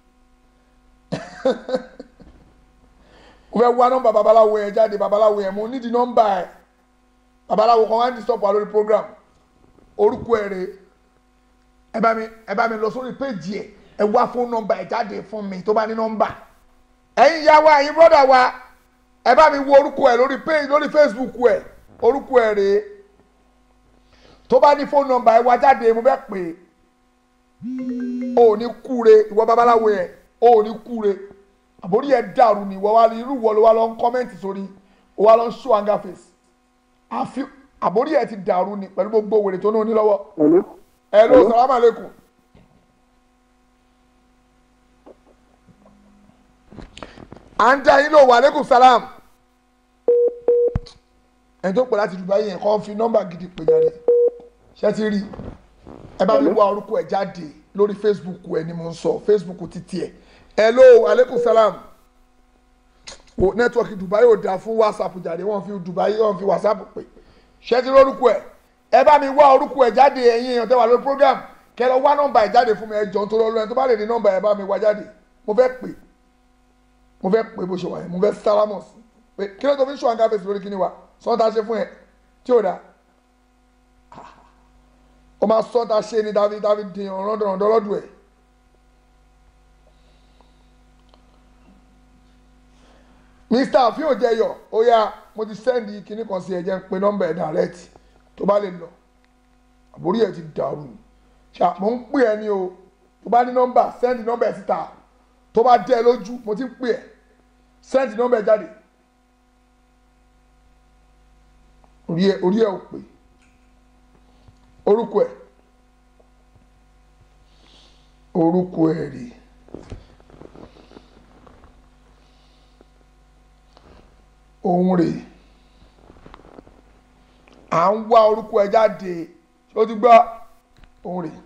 mo fẹ́ wá nọ́mbà babaláwo yẹn jáde babaláwo yẹn mo nídìí nọ́mbà ẹ̀ babaláwo kan wá ń disturb wa lórí program orúkọ ẹ̀ rèé ẹ bá mi ẹ bá mi lọ sórí péjì ẹ ẹ wá fóònù nọ́mbà ẹ jáde fún mi tó bá ní nọ́mbà ẹ̀yin ìyá wa ẹ̀yin brọdà wa ẹ bá mi wo orúkọ ẹ lórí péjì lórí facebook ẹ orúkọ ẹ rèé tó bá ní fóònù nọ́mbà ẹ wá jáde mo fẹ́ pè é o ò ní kúre ìwọ babaláwo yẹn o ò ní kúre àbórí ẹ dàrú ni ìwọ wa irú ìwọ ló wá lọ ń kọ́mẹ́ǹtì sórí o wá lọ ń show anger face àfi àbórí ẹ ti dàrú ni pẹ̀lú gbogbo wèrè tó ní onílọ́wọ́ hello salaam aleykum. à ń dá yín lò wà aleykum salam. ẹni tó pè láti dubai yẹn kọ́ fi nọ́mbà gidi pè jáde ṣé ti rí ẹ bá mi wá orúkọ ẹ jáde lórí facebook ẹ ni mo ń sọ facebook títí ẹ hello aleykum salam o nẹ́tíwọ́kì dubai ò dáa fún whatsapp jáde wọ́n fi dubai wọ́n fi whatsapp pè ṣé ti rí orúkọ ẹ ẹ bá mi wá orúkọ ẹ jáde ẹ̀yin èèyàn tẹ́ wà lórí program kẹ́ lọ wá nọ́mbà ẹ jáde fún mi ẹ jọ nítorí Ọlọ́run tó bá lè ní nọ́mbà ẹ bá mi wá jáde mo fẹ́ pè mo fẹ́ pè bó ṣe wà yẹn mo fẹ́ sálámọ̀ sí pé kí ló tó fi ń ṣọ́ àǹkà fèsì lórí kíní wa sọ́ńtà ṣe fún ẹ tí ò dáa ó máa sọ́ńtà ṣe ni david david dín ọ̀rọ̀ dọ̀rọ̀ lọ́dún ẹ̀ mr àfihàn jẹyọ ó yá mo ti sẹ́ndì kíní kan sí ẹ jẹ́ ń pe nọ́mbà ẹ̀ direct tó bá lè lọ àbórí ẹ̀ ti dàrú ni ṣá mo ń pè ẹ ní o tó bá ní nọ́mbà sẹ́ndì nọ́mbà ẹ̀ síta tó bá dẹ́ ẹ lójú mo ti ń pè ẹ sẹ́ndì nọ́mbà ẹ̀ jáde orí ẹ orí ẹ ò pè orúkọ ẹ orúkọ ẹ rè òun rè à ń wá orúkọ ẹ jáde ó ti gbọ́ òun rè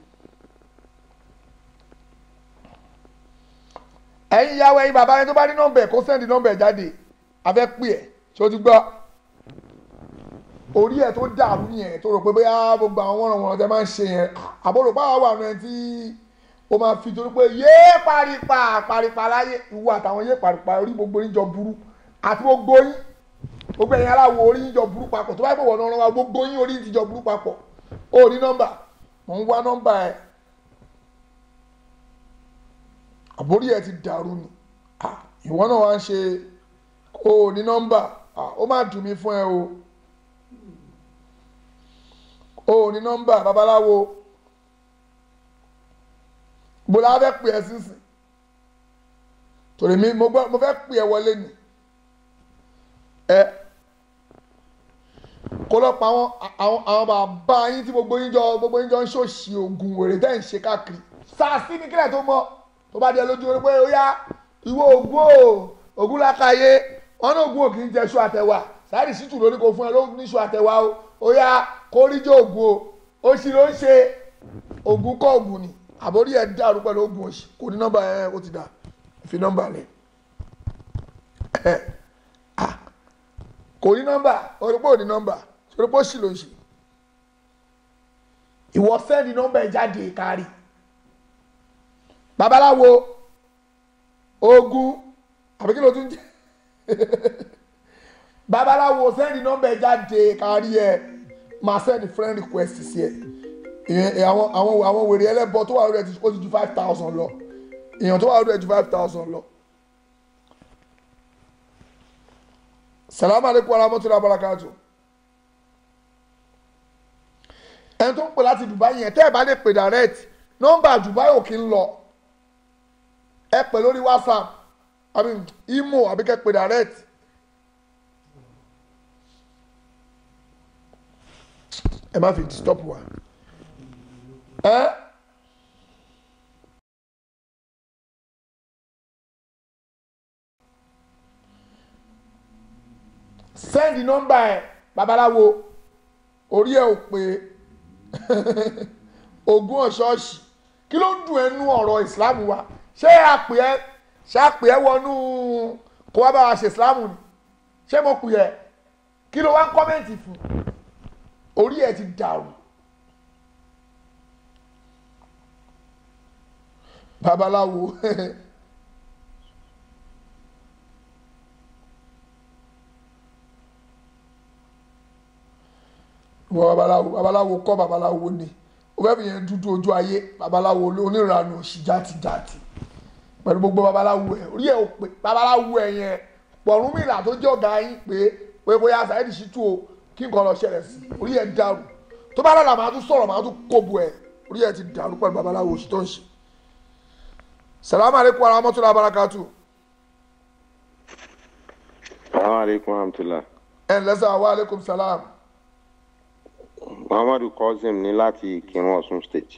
ẹ̀yin ìyàwó ẹ̀yin bàbá yẹn tó bá ní nọ́mbà ẹ̀ kó sẹ́ndì nọ́mbà ẹ̀ jáde abẹ́ pè ẹ̀ ṣé ó ti gbọ́ orí ẹ̀ tó dàrú yẹn tó rò pé bóyá gbogbo àwọn wọ́nrán wọ́nrán tẹ máa ń ṣe yẹn àbúrò báwa wà nù ẹ̀ tí o máa fi torí pé yéé paripa paripa láyé ìwọ àtàwọn yéé paripa orí gbogbo yín jọ burú àti gbogbo yín gbogbo ẹ̀yin aláwọ̀ orí yín jọ burú papọ̀ tó bá yẹ kó wọ̀ náà wá gbogbo yín orí yín ti jọ burú papọ̀ ó ní nọ́mbà mò ń wá nọ́mbà ẹ̀ àbórí ẹ̀ ti dàrú ni Ah, ìwọ náà wá ń ṣe ó ní nọ́mbà Ah, ó má dùn mí fún ẹ o ó ní nọ́mbà babaláwo bọ́lá fẹ́ pè ẹ́ sísìn torí mi mo gbọ́ mo fẹ́ pè ẹ́ wọlé ni ẹ kó lọ pa àwọn àwọn àwọn bàbá yín tí gbogbo yín jọ gbogbo yín jọ ń ṣòṣì oògùn wèrè tẹ́ ń ṣe káàkiri sàásì ní kílẹ̀ tó mọ́ tó bá di ẹ lójú pé ó yá ìwọ ògùn o ògùn lákàyè wọn náà ògùn òkì ń jẹ ṣu àtẹwà sáàrì sítù lórí kò fún ẹ ló ní ṣu àtẹwà o ó yá kórìjọ ògùn o ó sì ló ń ṣe ògùn kọ́ ògùn ni àbórí ẹ̀ dàrú pẹ̀lú ògùn òṣì kò ní nọ́mbà ẹ̀ ó ti dà fi nọ́mbà rẹ̀ ẹ̀ ah kò ní nọ́mbà orípò ò ní nọ́mbà orípò sì ló ń ṣe ìwọ sẹ́ndì nọ́mbà ẹ̀ jáde kárí babaláwo ogun àbí kí ló tún jẹ́ babaláwo sẹ́ndì nọ́mbà ẹ̀ jáde kárí ẹ̀ máa sẹ́ndì friend request sí ẹ̀ ìyẹn àwọn àwọn àwọn wèrè ẹlẹ́bọ tó wà lórí ẹ̀ ti- ó ti ju five thousand lọ èèyàn tó wà lórí ẹ̀ ju five thousand lọ. salamu aleykum wa rahmatulah barakatu. ẹni tó ń pè láti dubai yẹn tẹ́ ẹ bá lè pè direct nọ́mbà dubai ò kí ń lọ ẹ pè lórí whatsapp àbí imo àbí kẹ́ pè direct. ẹ má fi disturb wa. ẹ. send nọ́mbà ẹ babaláwo orí ẹ ò pé ogún ọ̀ṣọ́ọ̀ṣì kí ló ń dùn ẹnu ọ̀rọ̀ islam wa ṣé àpè ẹ ṣé àpè ẹ wọnú kó wá bá wa ṣe islam ni ṣé mo pè ẹ kí ló wá ń kọ́mẹ̀ntì fún orí ẹ ti dàrú babaláwo wọ babaláwo babaláwo kọ́ babaláwo ni o fẹ́ fi yẹn dúdú ojú ayé babaláwo onírànù òsì játijàti pẹ̀lú gbogbo babaláwo ẹ̀ orí ẹ̀ ò pé babaláwo ẹ̀ yẹn Ọ̀rúnmìlà tó jẹ́ ọ̀gá yín pé pé bóyá Saheed Shittu o kí nǹkan lọ ṣẹlẹ̀ sí orí ẹ̀ dàrú tó bá dàda màá tún sọ̀rọ̀ màá tún kóbu ẹ̀ orí ẹ̀ ti dàrú pẹ̀lú babaláwo òsì tó ń ṣe. salamu aleykum wa rahmatulah barakatu Assalamu alaikum warahmatullah. ẹ̀ ǹlẹ́sà wa aleykum salam Muhammadu Kozim ní láti Ìkírun Ọ̀ṣun State.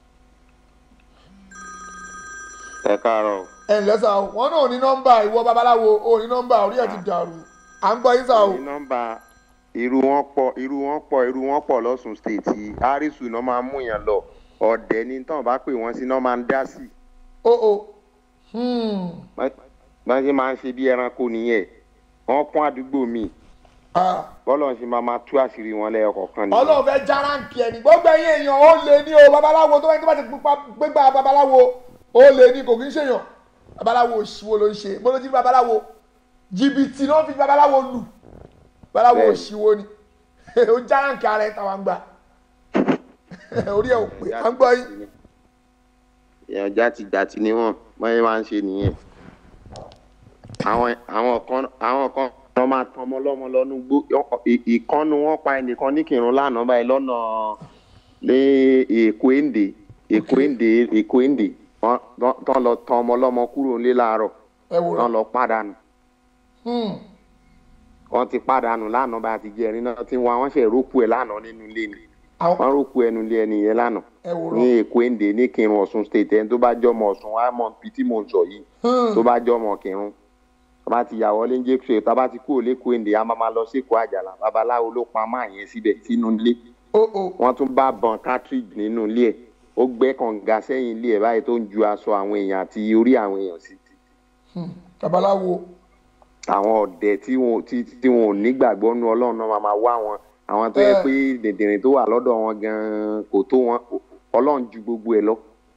Ẹ káàárọ̀. o. ẹ̀ ǹlẹ́sà wọn náà ò ní nọ́mbà ìwọ babaláwo ò ní nọ́mbà orí ẹ̀ ti dàrú à ń gbọ́ yín sà o. Ní nọ́mbà irú wọn pọ̀ irú wọn pọ̀ irú wọn pọ̀ lọ́sùn State yìí. Arisu náà máa mú yàn lọ. Ọ̀dẹ̀ ni tán bá pè wọ́n sí náà máa ń dá sí. o o hmm. Bá ṣe máa ń ṣe bí ẹranko nìyẹn. Wọ́n kún àdúgbò mi. ah. Bọ́lọ̀ ṣe máa máa tú àṣírí wọn lẹ́yọ kọ̀ọ̀kan nìyẹn. ọlọ́run fẹ́ járáǹkì ẹni gbogbo ẹ̀yin èèyàn ó lè ní o babaláwo tó bá tó bá ti pupa gbégbá babaláwo ó lè ní kò kí ń ṣèyàn babaláwo òṣìwò ló ń ṣe mo ló ti rí babaláwo jìbìtì ló ń fi babaláwo lù babaláwo Bẹ́ẹ̀ni. òṣìwò ni ó járáǹkì ara ẹ̀ táwa ń gbà orí ẹ̀ ò pé à ń gbọ́ yín èèyàn játijàti ni wọn báyìí máa ń ṣe nìyẹn àwọn àwọn kan àwọn kan wọn máa tan ọmọ lọmọ lọnú gbó ì- ìkànnù wọn pa ẹnìkan ní kírun lánàá báyìí lọ́nà ní èkó èndè èkó èndè èkó èndè wọn tán- tán lọ tan ọmọ lọmọ kúrò nílé láàárọ̀ ẹ wò tán rán lọ pàdánù Hmm. wọn ti pàdánù lánàá bá ti jẹrin náà tí wọn àwọn ṣe rókù ẹ lánàá nínú ilé ni àwọn wọn rókù ẹnu ilé ẹni yẹn lánàá ẹ wò ní rán èkó èndè ní kírun Ọ̀ṣun state ẹni tó bá jọmọ Ọ̀ṣun wa mọ ibi tí mò ń sọ yìí tó bá jọmọ kírun tó bá ti yàwọ lé ń jẹ ṣe tó bá ti kúrò lẹkọọ èndè a máa ma lọ sí èkó àjàlá babaláwo ló pa máa yẹn síbẹ̀ sínú ilé o o wọn tún bá bọn cartridge nínú ilé ẹ̀ ó gbẹ́ kànga sẹ́yìn ilé ẹ̀ báyìí tó ń ju aṣọ àwọn èèyàn àti orí àwọn èèyàn sí Hmm. babaláwo àwọn ọ̀dẹ̀ tí wọn tí tí wọn ò nígbàgbọ́ nu ọlọ́run náà máa ma wá wọn àwọn tó yẹ Eh. pé dèdèrè tó wà lọ́dọ̀ wọn gan-an kò tó wọn ọlọ́run ju gbogbo ẹ̀ lọ.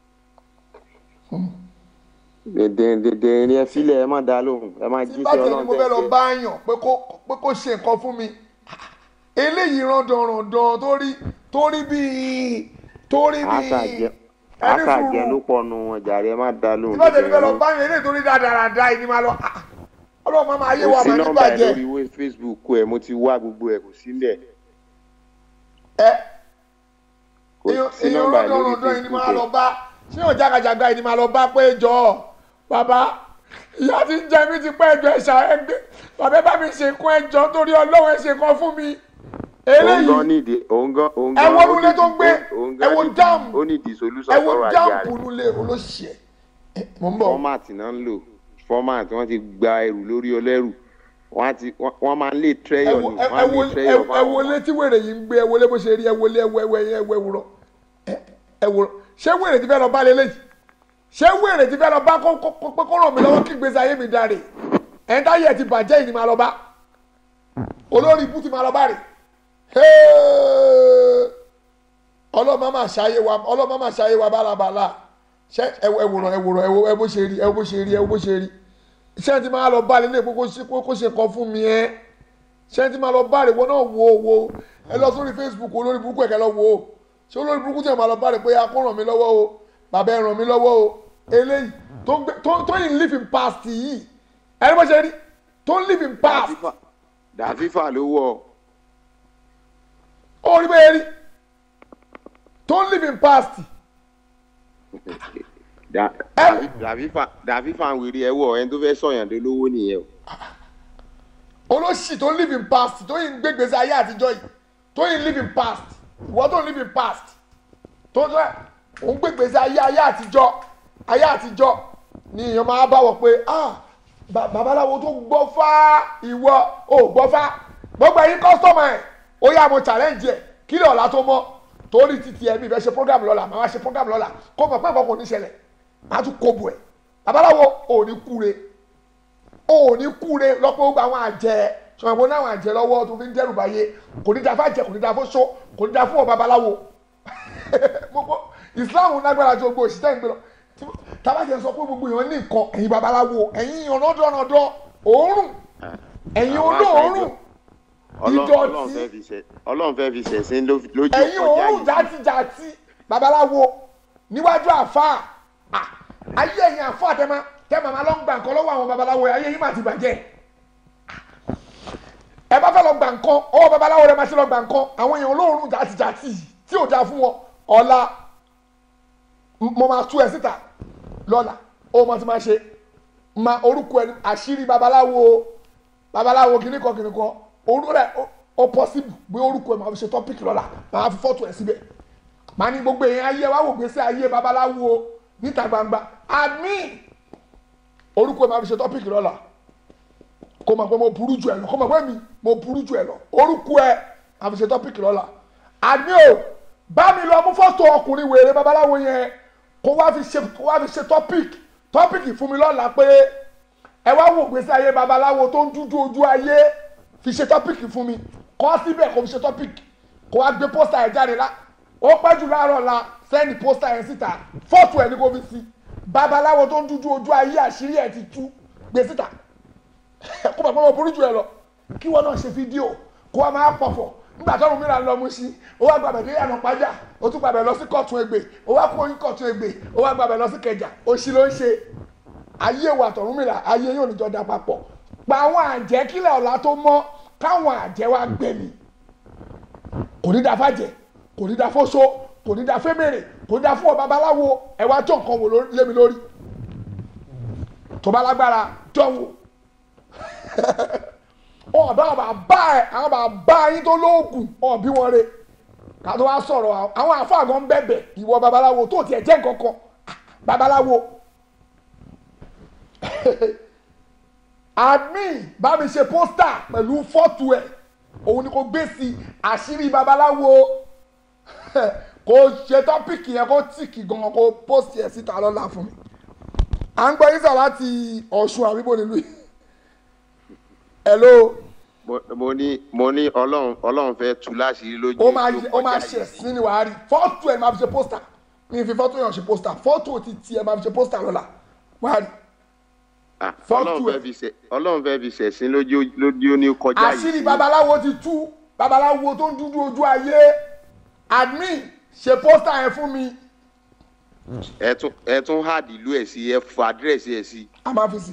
dèdè ni ẹ filẹ̀ ẹ má dá lóhùn ẹ má tí jí bá sí tẹ̀lé ọlọ́run mo fẹ́ lọ tẹ̀ bá yàn pé kó pé kó ṣe nǹkan fún mi eléyìí rándanrandan tó rí tó rí bíi tó rí bíi àṣàjẹ ẹni àṣàjẹ fún ló pọ̀ nu wọn jàre ẹ má dá tí lóhùn. bá tẹ̀lé fẹ́ lọ dèdè bá yàn eléyìí tó rí dáadáa yìí ni máa lọ ah, ọlọ́run máa máa yé wa kò sí máa nọ́mbà ẹ nígbàjẹ́ lórí wé- facebook ẹ mo ti wá gbogbo ẹ kò sí mbẹ ẹ kò èèyàn sí èèyàn nọ́mbà ẹ lórí rándanrandan yìí ni facebook máa lọ ẹ. bá ṣé yàn jágajàgba yìí ni máa lọ bá pé jọ bàbá ìyá ti ń jẹ mí ti pẹ́ ẹjọ́ ẹ̀ṣà ẹgbẹ́ bàbá ẹ bá mi ṣe kún ẹjọ́ torí ọlọ́run ẹ ṣe kan fún mi òun gan eléyìí nídìí òun gan òun ẹ gan wo ó nulẹ̀ tó ń nídìí- gbé òun ẹ gan wo nídìí- dáàmù ó nídìí solution ẹ wo sọ̀rọ̀ ayé jáàmù rẹ̀ nulẹ̀ olóṣìṣẹ́ mò ń bọ̀ fọ́màtì náà ń lò fọ́màtì wọ́n ti gba ẹrù lórí ọlẹ́rù wọ́n á ti wọ́n wọ́n máa ń lè ẹ trẹ́yọ̀ wo ni ẹ wọ́n á wo lè trẹ́yọ̀ ẹ wo létí wèrè yìí ń gbé ẹ wo lé bó ṣe rí ẹ wo lé ẹwọ ẹwọ ẹyẹ ẹwọ ẹwúrọ ẹ wo ṣé wèrè ti fẹ́ lọ bá lélẹ́yìí ṣé wèrè ti fẹ́ lọ bá kó kó kó pé kó ràn mí lọ́wọ́ kí gbèsè ayé mi dáre ẹ̀ ń táyé ẹ̀ ti bàjẹ́ yìí ni máa lọ bá olórí ibú ti máa lọ bá rè ọlọ́mọ máa ṣayé wa ọlọ́mọ máa ṣayé wa bálabàlà ṣé ẹwòrán ẹwòrán ẹwò ẹ bó ṣe rí ẹ bó ṣe rí ẹ bó ṣe rí ṣé ti máa lọ bá lélẹ̀ pé kó ṣe kó ṣe nǹkan fún mi ẹ́ ṣé ti máa lọ bá rè wọ́n náà wo wo ẹ lọ sórí Facebook olórí burúkú ẹ̀kẹ́ lọ wo ṣé olórí burúkú tí ẹ̀ máa lọ bá rẹ̀ pé akó ràn mí lọ́wọ́ o bàbá ẹ̀ ràn mí lọ́wọ́ o eléyìí tó ń gbé tó tó yìí ń live in past yìí ẹni bó ṣe rí tó ń live in past dàfífà dàfífà ló wọ̀ ó rí bẹ́ẹ̀ rí tó ń live in past Dà- Dàfí- dàfífà dàfífà ń wèrè ẹ wọ̀ ẹni tó fẹ́ sọ̀yàn dé lówó nìyẹn o. olóṣì tó ń live in past tó yìí ń gbé gbèsè ayé àtijọ́ yìí tó yìí ń live in past ìwọ tó ń live in past tó ń sọ òun gbé gbèsè ayé ayé àtijọ́ ayé àtijọ́ ni èèyàn máa bá wọ pé ah ba- babaláwo tó gbọ́ fá ìwọ ò gbọ́ fá gbogbo ẹ̀yin kọ́sítọ́mù ẹ̀ ó yá mo challenge ẹ̀ kí lè ọ̀la tó mọ́ torí títí ẹ̀mí ìfẹ́ ṣe program lọ́la màá wá ṣe program lọ́la kó mọ̀ pé nǹkan kò ní ṣẹlẹ̀ màá tún kó bu ẹ̀ babaláwo ò ní kúre o ò ní kúre lọ́pọ̀ gbogbo àwọn àjẹ́ ṣọ̀rọ̀ ìbọn náà àwọn àjẹ́ lọ́wọ́ tó fi ń dẹ́rù báyé kò ní da fún àjẹ́ kò ní da fún ṣó kò ní da fún ọba babaláwo gbogbo islam lágbára tí gbogbo òṣìṣẹ́ ìgbé lọ Tí- tábàjẹ́ sọ pé gbogbo èèyàn ní nǹkan ẹ̀yin babaláwo ẹ̀yin ọ̀nàdọ̀nàdọ̀ òórùn ẹ̀yin Àwọn olóòórùn Ọlọ́run Ọlọ́run ìdọ̀tí fẹ́ fi ṣẹ̀ Ọlọ́run fẹ́ fi ṣẹ̀sìn ló- lójú ẹ̀yin ọjà òórùn yìí. játijàti babaláwo níwájú àfáà Ah, ayé ẹ̀yin àfáà tẹ́ máa tẹ́ màmá lọ ń gbà nǹkan lọ́wọ́ àwọn babaláwo ayé yín mà ti bàjẹ́ ẹ bá fẹ́ lọ gbà nǹkan ọwọ́ babaláwo rẹ máa ṣe lọ gbà nǹkan àwọn èèyàn olóòórùn játijàti yìí tí ò dáa fún wọn ọ̀la m- mo máa tú ẹ síta lọ́la ó mọ tí máa ṣe ma orúkọ ẹni àṣírí babaláwo babaláwo kìnnìkan kìnnìkan orúkọ rẹ ó- ó possible bí orúkọ ẹ máa fi ṣe topic lọ́la máa fi fọ́tò ẹ síbẹ̀ máa ní gbogbo èèyàn ayé wa wò gbèsè ayé babaláwo níta gbangba àmì orúkọ ẹ máa fi ṣe topic lọ́la kó mọ̀ pé mo burú jù ẹ lọ kó mọ̀ pé mi mo burú jù ẹ lọ orúkọ ẹ máa fi ṣe topic lọ́la àmì o bá mi lọ mú fọ́tò ọkùnrin wèrè babaláwo yẹn kó wá fi ṣe kó wá fi ṣe topic topic fún mi lọ́la pé ẹ wá wò gbèsè ayé babaláwo tó ń dúdú ojú ayé fi ṣe topic fún mi kọ́ síbẹ̀ kó fi ṣe topic kó wá gbé pósítà ẹ̀ jáde lá ó pẹ́ jù láàárọ̀ la sẹ́ni pósítà ẹ̀ síta fọ́tò ẹ̀ ní kó fi sí babaláwo tó ń dúdú ojú ayé àṣírí ẹ̀ ti tú gbé síta kó bàbá wọn burú jù ẹ lọ kí wọn náà ṣe fídíò kó wọn máa pọ̀fọ̀ nígbà tó ọ̀run mìíràn lọ mú sí ó wá gbàgbẹ́ dé yànnà pàjá ó tún gbàgbẹ́ lọ sí kọ̀tún egbè ó wá kó yín kọ̀tún egbè ó wá gbàgbẹ́ lọ sí kẹjà òṣì ló ń ṣe ayé wa tọ̀run mìíràn ayé yóò níjọ da papọ̀ pa àwọn àjẹ́ kílẹ̀ ọ̀la tó mọ́ káwọn àjẹ́ wa gbẹ̀mí kò ní da fàjẹ́ kò ní da fóso kò ní da fẹ́mẹ̀rẹ̀ kò ní da fún ọ babaláwo ẹ wá tó nǹkan wò ló- lé mi lórí tó bá lágbára jọ̀wọ́ ọ̀dọ́ àwọn bàbá ẹ̀ àwọn bàbá yín tó lóògùn ọ̀bí wọn re ká tó wá sọ̀rọ̀ àwọn àfáàgọ́ ń bẹ̀bẹ̀ ìwọ babaláwo tó tiẹ̀ jẹ́ nǹkankan babaláwo admin bá mi ṣe pósítà pẹ̀lú fọ́tò ẹ̀ òun ni kò gbé sí àṣírí babaláwo kò ṣe tọ́pìkì yẹn kó tìkì gan kó pósìtì ẹ̀ síta lọ́la fún mi à ń gbọ́ yín sọ láti ọ̀ṣun àbíbò nílùú yìí hello Mo- mo ní mo ní Ọlọ́run Ọlọ́run fẹ́ tú láṣìírí lójú ó máa ló ó máa kọjá ṣe yìí. sí ni wàá rí fọ́tò ẹ̀ máa fi ṣe pósítà mi fi fọ́tò yàn ṣe pósítà fọ́tò ti tiẹ̀ máa fi ṣe pósítà lọ́la wàá rí Ah, fọ́tò Ọlọ́run ẹ̀. fẹ́ fi ṣe Ọlọ́run fẹ́ fi ṣẹ̀sìn lójú lójú ní kọjá yìí. àṣírí sí. babaláwo ti tú babaláwo tó ń dúdú ojú ayé admin ṣe pósítà yẹn fún mi ẹ tún ẹ tún háàdì ìlú ẹ̀ sí ẹ fọ àdírẹ́sì ẹ̀ sí. a máa fi sí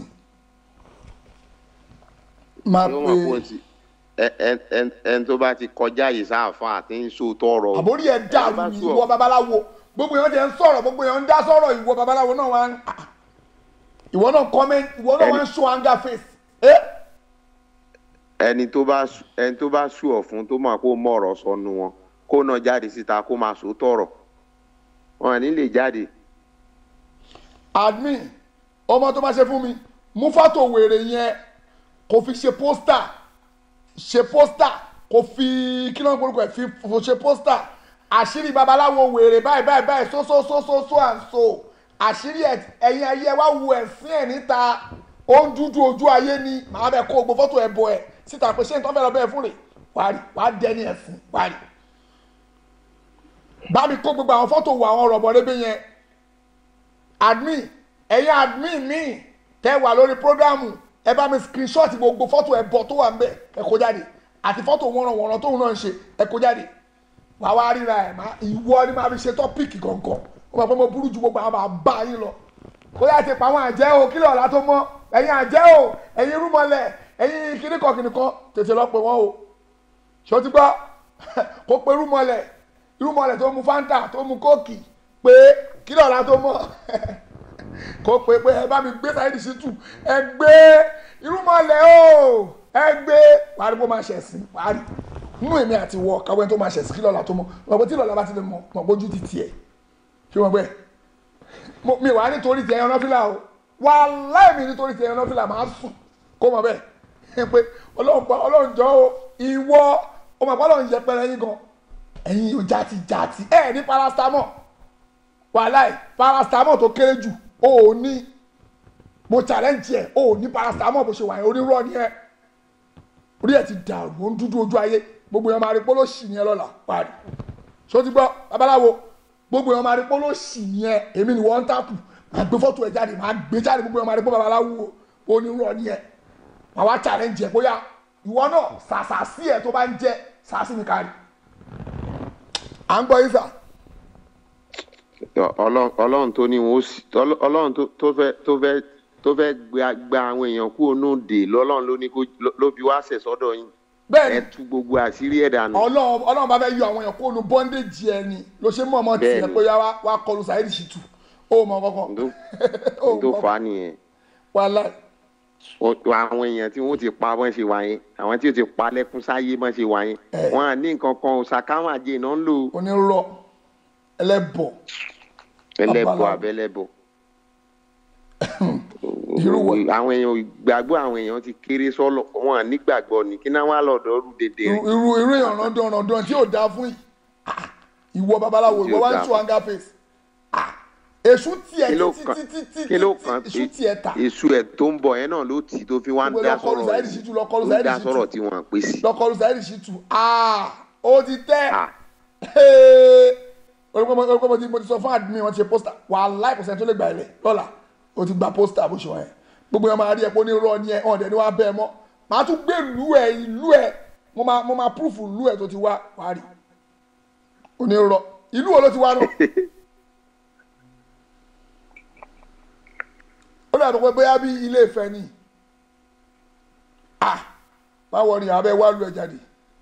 máa yóò mọ̀ fún pe ti ẹ ẹ ẹ ẹni tó bá ti kọjá yìí sáàfà àti ń so tọrọ. àbórí ẹ̀ Ẹni tó bá dàrú sú ọ. ìwọ babaláwo gbogbo èèyàn jẹ́ ń sọ̀rọ̀ gbogbo èèyàn ń dá sọ̀rọ̀ ìwọ babaláwo náà wá ń ah, ìwọ náà comment ìwọ náà wá ń show anger face eh? ẹni tó bá sú- ẹni tó bá sú ọ fún tó máa kó mọ ọ̀rọ̀ sọnù wọn kó náà jáde síta kó máa so tọrọ wọn à ní lè jáde. admin ọmọ tó bá ṣe fún mi mú fọ́tò wèrè yẹn kò fi ṣe pósítà ṣe pósítà kò fi kí ló ń gbórúkọ ẹ̀ fi fò ṣe pósítà àṣírí babaláwo wèrè báyìí báyìí báyìí so so so so so and so àṣírí ẹ̀ ẹ̀yin ayé ẹ wá wu ẹ̀sìn ẹ̀ níta ó ń dúdú ojú ayé ni màá bẹ kó gbogbo fọ́tò ẹ̀ bọ̀ ẹ̀ síta pé ṣé n tó fẹ́ lọ bẹ́ẹ̀ fún rè wàá rí wàá dẹni ẹ̀sìn wàá rí bá mi kó gbogbo àwọn fọ́tò wo àwọn rọ̀bọ̀rẹ́bẹ̀ yẹn admin ẹ̀yin admin mi tẹ́ wà lórí programu ẹ bá mi screenshot gbogbo fọ́tò ẹ̀bọ tó wà ń bẹ̀ ẹ kó jáde àti fọ́tò wọ́nranwọ̀nran tóun náà ń ṣe ẹ kó jáde wàá wá ríra ẹ̀ máa ìwọ ni máa fi ṣe tọ́pìkì gangan ó máa pẹ́ mo burú ju gbogbo àwọn bàbá yín lọ kó yá ti pa àwọn àjẹ́ o kílẹ̀ ọ̀la tó mọ́ ẹ̀yin àjẹ́ o ẹ̀yin irúmọlẹ̀ ẹ̀yin kìnnìkan kìnnìkan tètè lọ pè wọ́n o ṣó ti gbọ́ kó pe irúmọlẹ̀ irúmọlẹ̀ tó mu fanta tó mu kóòkì pé kílẹ̀ ọ̀la tó mọ́ kó pe pé ẹ bá mi gbé sáyẹ́dì sí tù ẹ gbé irúmọlẹ̀ o ẹ gbé wàá rí bó máa ṣẹ̀sìn wàá rí nínú èmi àti wọ káwé tó máa ṣẹ̀sìn kílẹ̀ ọ̀la tó mọ́ mọ̀ pé tí lọ́la bá ti lè mọ̀ mọ̀ bójú ti tiẹ̀ ṣé wọ́n gbẹ́ mo- mi wà nítorí ti ẹyan nọfìlà o wàláì mi nítorí ti ẹyan nọfìlà máa sùn kó mọ bẹ́ẹ̀ ẹ pé Ọlọ́run pa Ọlọ́run jọ o ìwọ ọmọ àpá Ọlọ́run yẹpẹrẹ yín gan ẹ̀yin ò jàti jàti ẹ ní paracetamol wàláì paracetamol tó kéré jù o ò ní mo challenge ẹ o ò ní paracetamol bó ṣe wà yẹn onírọ́ ni ẹ orí ẹ ti dàrú ó ń dúdú ojú ayé gbogbo yẹn máa rí pólóṣì ni ẹ lọ́la parí ṣó ti gbọ́ babaláwo gbogbo yẹn máa rí pọ́ ló sì yẹn èmi ni wọ́n ń tàkù máa gbé fọ́tò ẹ̀ jáde máa gbé jáde gbogbo yẹn máa rí pọ́ babaláwo onírọ̀ ni ẹ̀ máa wá challenge ẹ̀ bóyá ìwọ náà sàṣà sí ẹ̀ tó bá ń jẹ́ sàṣì mi kárí. à ń gbọ́ yín sà Ọlọ́run Ọlọ́run tó ní wọn ó sì Ọlọ́- Ọlọ́run tó- tó fẹ́ tó fẹ́ tó fẹ́ gba gba àwọn èèyàn kúrò náà dè lọ́lọ́run ló ní kó ló fi wá sẹ̀ sọ́dọ̀ yín bẹ́ẹ̀ ni ẹ tú gbogbo àṣírí ẹ̀ dànù. ọlọ́run ọlọ́run bá fẹ́ yọ àwọn èèyàn kó nu bondage ẹ̀ ni ló ṣe mọ̀ ọmọ tiẹ̀ Bẹ́ẹ̀ ni. pé yá wá- wá kọlu Saheed Shittu ó mọ kankan Ǹdó- ó n tó mọ fà á nìyẹn wàhálà O- àwọn èèyàn tí wọ́n ti pa bọ́n ṣe wà yẹn àwọn tí ó ti pa lẹ́kún sáyé bọ́n ṣe wà yẹn Eh. wọn à ní nǹkan kan ṣàkáwọn àjẹ náà ń lò onírọ̀ ẹlẹ́bọ̀ ẹlẹ́bọ Babaláwo. àbẹ́lẹ́bọ. Irú wo- àwọn èèyàn ìgbàgbọ́ àwọn èèyàn ti kéré sọ́lọ̀ wọn à nígbàgbọ́ ni kí náà wà lọ́dọ̀ ọdún dédé irú irú irú èèyàn rándan rándan tí yóò dáa fún yìí Ah, ìwọ babaláwo Tí ìwọ ò wá ń dáa tú anga face Ah, èṣù tiẹ̀ kí ló títí kàn títí títí kí ló kàn èṣù tiẹ̀ ta èṣù ẹ̀ tó ń bọ̀ yẹn náà ló tì í tó fi wá ń Gbogbo dá lọ kọlu sọ̀rọ̀ Saheed yìí Shittu, lọ kọlu ó ń Saheed dá Shittu. sọ̀rọ̀ tí wọ́n pè sí. lọkọlù Saheed Shittu Ah, ó ti tẹ́ Ah. orúkọ mo ti mo ti sọ fún admin wọn ti ṣe pósítà wàhálà ìkọsẹ̀ tó lè gbà ilẹ̀ lọ́la o ti gba pósítà bó ṣe wọ̀nyẹn gbogbo yẹn máa rí ẹ pé ó ní rọ ni ẹ ọ̀n dẹ̀ ni wàá bẹ́ẹ̀ mọ́ màá tún gbé ìlú ẹ ìlú ẹ mo máa mo máa púrúfù ìlú ẹ tó ti wá wàá rí ó ní rọ ìlú wo ló ti wá náà ó dàbí pé bóyá bí ilé Ifẹ̀ ni ah báwo ni abẹ́ wá lu ẹ jáde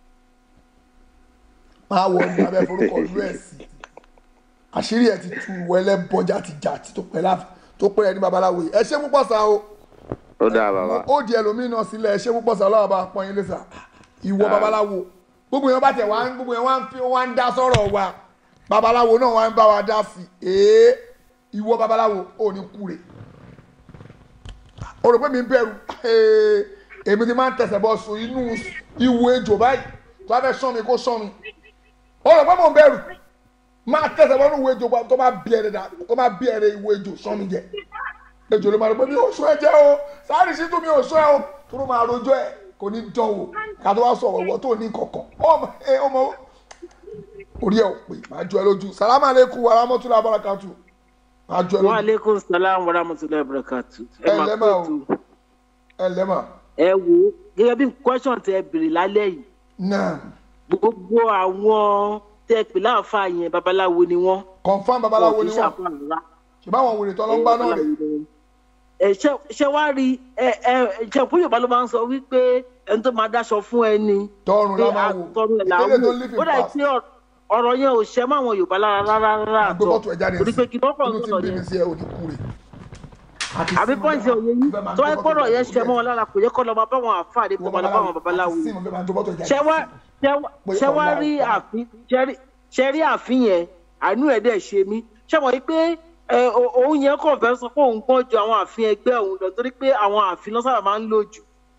máa wọ ní abẹ́ forúkọ lu ẹ̀ sí àṣírí ẹ̀ ti tu wẹlẹ́ bọ́jà ti jà tí tó pẹ́ láfi tó pẹ́ ẹni babaláwo yìí ẹ ṣé púpọ̀ sá o ó dáa bàbá ó di ẹlòmíín náà sílẹ̀ ẹ ṣé púpọ̀ sá ọlọ́wọ́ bá pọ́n yín lé sá ìwọ babaláwo gbogbo yẹn bá tẹ̀ wá gbogbo yẹn wá ń fi wá ń dá sọ̀rọ̀ wa babaláwo náà wá ń bá wa dá sí i ee ìwọ babaláwo ò ní kúre o rò pé mi ń bẹ̀rù ee èmi ti máa ń tẹ̀sẹ̀ bọ́ sùn inú ìwo ejò báyìí tó bá fẹ́ sán mi kó sán mi o rò pé mò ń bẹ̀rù máa tẹ̀sẹ̀ bọ́ nínú ìwo ejò tó bá bí ẹ̀rẹ̀ dà tó bá bí ẹ̀rẹ̀ ìwo ejò sán mi jẹ ejò ló máa rò pé mi ò sún ẹ jẹ́ o Saheed Shittu mi ò sún ẹ o tó ló máa rojọ́ ẹ kò ní dán o ká tó wá sọ̀rọ̀ ìwọ tó ní kankan ọmọ ẹ ọmọ orí ẹ ò pè máa jọ ẹ lójú salamu aleykum wa rahmatulah barakatu máa jọ ẹ wa lójú aleykum salaam wa rahmatulahi wa barakatu. ẹ máa lẹ́mà kó o tu. ẹ lẹ́mà ẹ wo gẹ́gẹ́ bí question tẹ bèrè lálẹ́ yìí náà gbogbo àwọn tẹ pè láàfà yẹn babaláwo ni wọ́n. confam babaláwo Wọn ni kì í wọn ṣàfihàn rárá. ṣùgbọ́n àwọn wèrè tán ló ń bá náà rè ẹ ṣe ṣe wá rí ẹ ẹ ṣe fún yorùbá ló máa ń sọ wípé ẹni tó máa dáṣọ fún ẹni tọrùn la pé máa wò àtọrun ẹ̀ là ń ìdílé tó wò ń live ó in dà past pé ọ̀rọ̀- ọ̀rọ̀ yẹn ò ṣe mọ́ àwọn yorùbá lára rárá rárá àgbẹ̀ àtọ̀ bọ́tù ẹ̀ jáde torí pé kí lọ́kọ̀ inú ń ti sọ̀rọ̀ bí mi yẹn sí ẹ ò ní kúre àbí pọ́ǹsì òye yín tó wáyé pọ́rọ̀ yẹn ṣe mọ́ wọn lára kò yẹ kọ́ lọ́ọ́ máa bá wọn àfáà dé kó máa lọ bá wọn babaláwo sí mo fẹ́ máa jó bọ́tù ẹ̀ jáde ṣé wá ṣé wá- Pé ṣé wá ọ̀la rí ọ̀la. àfin ṣé rí- ṣé rí àfin yẹn àánú ẹ̀ dẹ̀ ṣe mí ṣé wọ́n yí pé ẹ, o- òun yẹn kàn fẹ́ sọ pé òun gbọ́n ju àwọn àfin ẹgbẹ́ òun lọ torí pé àwọn àfin lọ́sàbà máa ń lò jù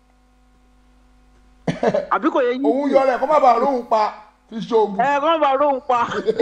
àbí kò yẹ yín òun yọ rẹ̀ kó má bàa róhùn pa fi ṣoògùn ẹ kàn bá róhùn pa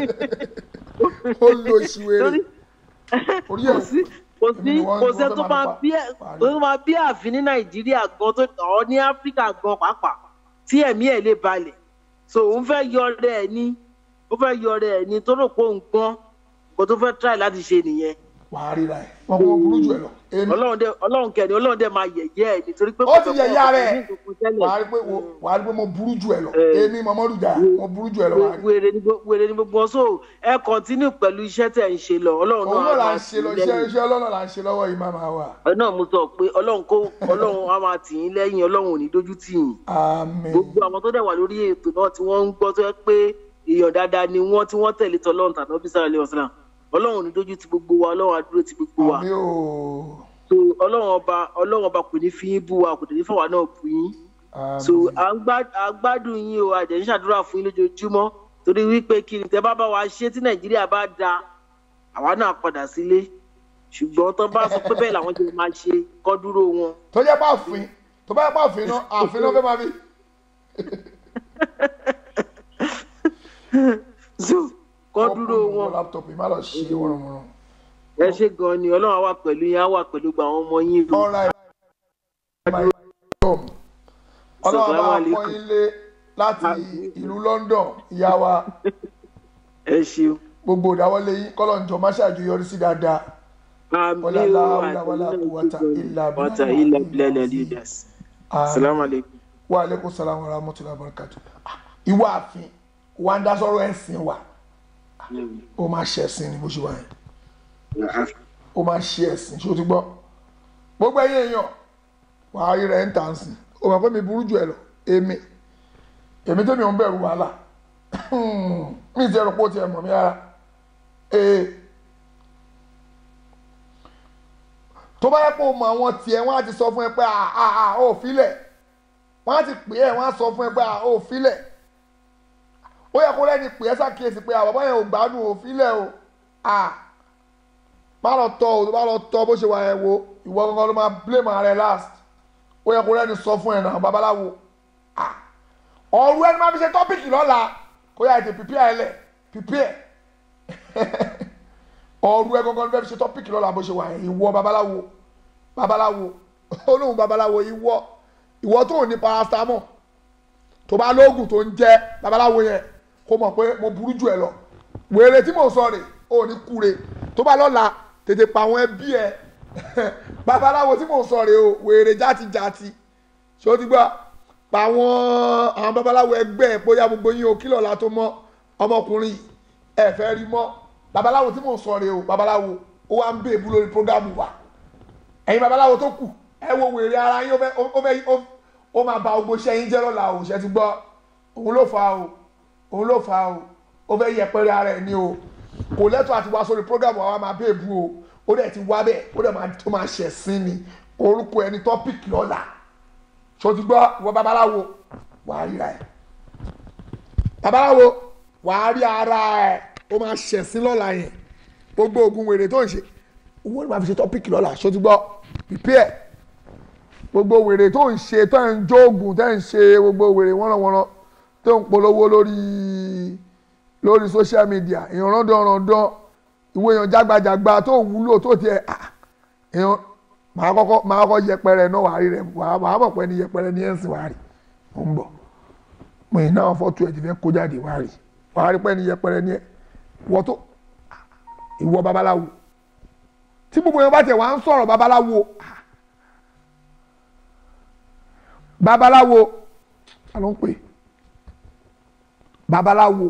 ó lo ìṣúwèrè torí orí ẹ̀ kò sí kò sí Èmi ni wọ́n- kò wọ́n sẹ́ fẹ́ tó máa máa pa. bí ẹ̀ Parí. tó máa bí àfin ní nàìjíríà gan tó ọ̀ ní áfíríkà gan pàápàá tí ẹ̀mí ẹ̀ lè balẹ̀ so òun fẹ́ yọ ọ̀rẹ́ ẹ̀ ní ó fẹ́ yọ ọ̀rẹ́ ẹ̀ ní tó rò pé òun gbọ́n kó tó fẹ́ try láti ṣe nìyẹn wàá ríra ẹ̀ wọn kò burú jù ẹ lọ èmi ọlọ́run dẹ ọlọ́run kẹ́ni ọlọ́run dẹ máa yẹ̀yẹ́ ẹ̀ nítorí pé ó ti yẹ̀yẹ́ ara ẹ̀ ní nǹkan kan wàá tẹ́lẹ̀. rí pé wo- wàá rí pé mo burú jù ẹ lọ Eh. èmi Muhammadu Jaya mo burú jù ẹ lọ wàá rí. wèrè ni gbogbo- wèrè ni gbogbo wọn so ẹ kọ́ntínú pẹ̀lú iṣẹ́ tẹ̀ ń ṣe lọ ọlọ́run òun náà là máa ń ṣe lọ tì í iṣẹ́ lẹ́yìn. iṣẹ́ ọlọ́nà là ń ṣe lọ́wọ́ yìí máa wà. ẹ náà mo sọ pé ọlọ́run kó ọlọ́run á máa tì yín lẹ́yìn ọlọ́run ò ní dójú tì yín àmín gbogbo àwọn tó dẹ̀ wà lórí ètò náà tí wọ́n ń gbọ́ tó yẹ pé èèyàn dáadáa ni wọ́n tí wọ́n tẹ̀lé tọ́lọ́run tàbí ọ́fíìsà alẹ́ ọ̀sán ọlọ́run ò ní dójú ti gbogbo wa ọlọ́run á dúró ti gbogbo wa àmín o so ọlọ́run ọba ọlọ́run ọba kò ní fi yín bú wa kò dẹ̀ ní fọwọ́ náà bú yín so àmín à ń gbá- à ń gbádùn yín o àjẹ́ ń ṣàdúrà fún yín lójoojúmọ́ torí wípé kí ni tẹ́ bá bá wa ṣe tí nàìjíríà bá da àwa náà padà sílé ṣùgbọ́n tó bá sọ pé bẹ́ẹ̀ làwọn jẹ́ máa ṣe kọ́ dúró wọn. tó jẹ́ pé àfin tó bá yẹ pé àfin náà àfin náà fẹ́ máa fi so kọ́ dúró wọn. láptọ̀pù yìí má lọ ṣe wọ́nrọ̀wọ́nrọ̀. ẹ ṣe gan ni ọlọ́run á wà pẹ̀lú yín á wà pẹ̀lú gba àwọn ọmọ yín o. ọ̀rọ̀ ọlọ́run bá Assalamu alaikum. pọ́n yín lé láti ìlú London ìyá wa ẹ ṣeun. gbogbo ìdáwọ́lé yín kọ́lọ̀ ń jọ má ṣàjọyọrí sí dáadáa àmì Wala o hawla wala quwwata illa billah. wata ilà bilẹ̀ leaders. salamu aleykum. wa aleykum salaam wa rahmatullahi wa barakatuh Ah, ìwà àfin wa ń dá sọ́rọ̀ ẹ̀sìn wa ó máa ṣe ẹ̀sìn ni bó ṣe wà yẹn ó máa ṣe ẹ̀sìn ṣé o ti gbọ́ gbogbo ẹ̀yin èèyàn wàá rí rẹ̀ ń tà ń sìn ó máa pẹ́ mi burú jù ẹ lọ èmi èmi tẹ́mi ò ń bẹ̀rù wàhálà mi ti ẹ̀rọ pé ó ti ẹ̀ mọ̀ mí rárá ee tó bá yẹ kó mọ àwọn tiẹ̀ wọ́n á ti sọ fún ẹ pé à à à ó filẹ̀ wọ́n á ti pè é wọ́n á sọ fún ẹ pé à ó filẹ̀ ó yẹ kó lẹ́ni pè é ṣàkíyèsí pé à bàbá yẹn ò gbádùn ò filẹ̀ o à má lọ tọ o tó bá lọ tọ bó ṣe wà yẹn wo ìwọ gangan ló máa blame ara ẹ last ó yẹ kó lẹ́ni sọ fún ẹ náà babaláwo à ọ̀rọ̀ ẹni máa fi ṣe tọ́pìkì lọ́la kó yà ètè pípí ẹ lẹ̀ pípí ẹ ọ̀rọ̀ ẹ gangan ló fẹ́ fi ṣe tọ́pìkì lọ́la bó ṣe wà yẹn ìwọ babaláwo babaláwo olóhùn babaláwo ìwọ ìwọ tó ní paracetamol tó bá lóògùn tó ń jẹ babaláwo yẹn kó mọ̀ pé mo burú jù ẹ lọ wèrè tí mò ń sọ rè ó ní kúre tó bá lọ́la tètè pa àwọn ẹbí ẹ babaláwo tí mò ń sọ rè o wèrè játijàti ṣé o ti gbọ́ pa àwọn àwọn babaláwo ẹgbẹ́ ẹ bóyá gbogbo yín o kílọ̀ la tó mọ́ ọmọkùnrin ẹ fẹ́ rí mọ́ babaláwo tí mò ń sọ rè o babaláwo ó wá ń bèèbú lórí prógámù wa ẹ̀yin babaláwo tó kù ẹ wo wèrè ara yín ó fẹ́ ó fẹ́ ó- ó máa ba gbogbo iṣẹ́ yín jẹ́ lọ́la o ṣe ti gbọ́ òun ló fa o òun ló fa o ó fẹ́ yẹpẹrẹ ara ẹ̀ ní o kò lẹ́tọ̀ àti wá sórí program wa máa bẹ́ẹ̀ bú o ó dẹ̀ ti wá bẹ́ẹ̀ ó dẹ̀ máa ó máa ṣẹ̀ sí ni orúkọ ẹni topic lọ́la ṣó ti gbọ́ ìwọ babaláwo wàá ríra ẹ̀ babaláwo wàá rí ara ẹ̀ ó máa ṣẹ̀ sí lọ́la yẹn gbogbo oògùn wèrè tó ń ṣe owó ni màá fi ṣe topic lọ́la ṣó ti gbọ́ prepare gbogbo wèrè tó ń ṣe tó ń jó oògùn tó ń ṣe gbogbo wèrè wọ́nrọ̀wọ́nrọ̀ tó ń polówó lórí lórí social media èèyàn rọ́ndọ̀rọ̀ndọ̀ ìwé èèyàn jágbajàgba tó wúlò tó tiẹ̀ ah, èèyàn màá kọ́kọ́ màá kọ́kọ́ yẹpẹrẹ náà wàá rí rẹ wàá wàá mọ̀ pé ní yẹpẹrẹ ní ẹ̀sìn wàá rí ó ń bọ̀ mo yìí náà fọ́tò ẹ̀ ti fẹ́ kó jáde wàá rí wàá rí pé ní yẹpẹrẹ ní ẹ̀ wọ́ tó ìwọ babaláwo tí gbogbo yẹn bá tẹ̀ wá ń sọ̀rọ̀ babaláwo ah, babaláwo ta ló ń pè babaláwo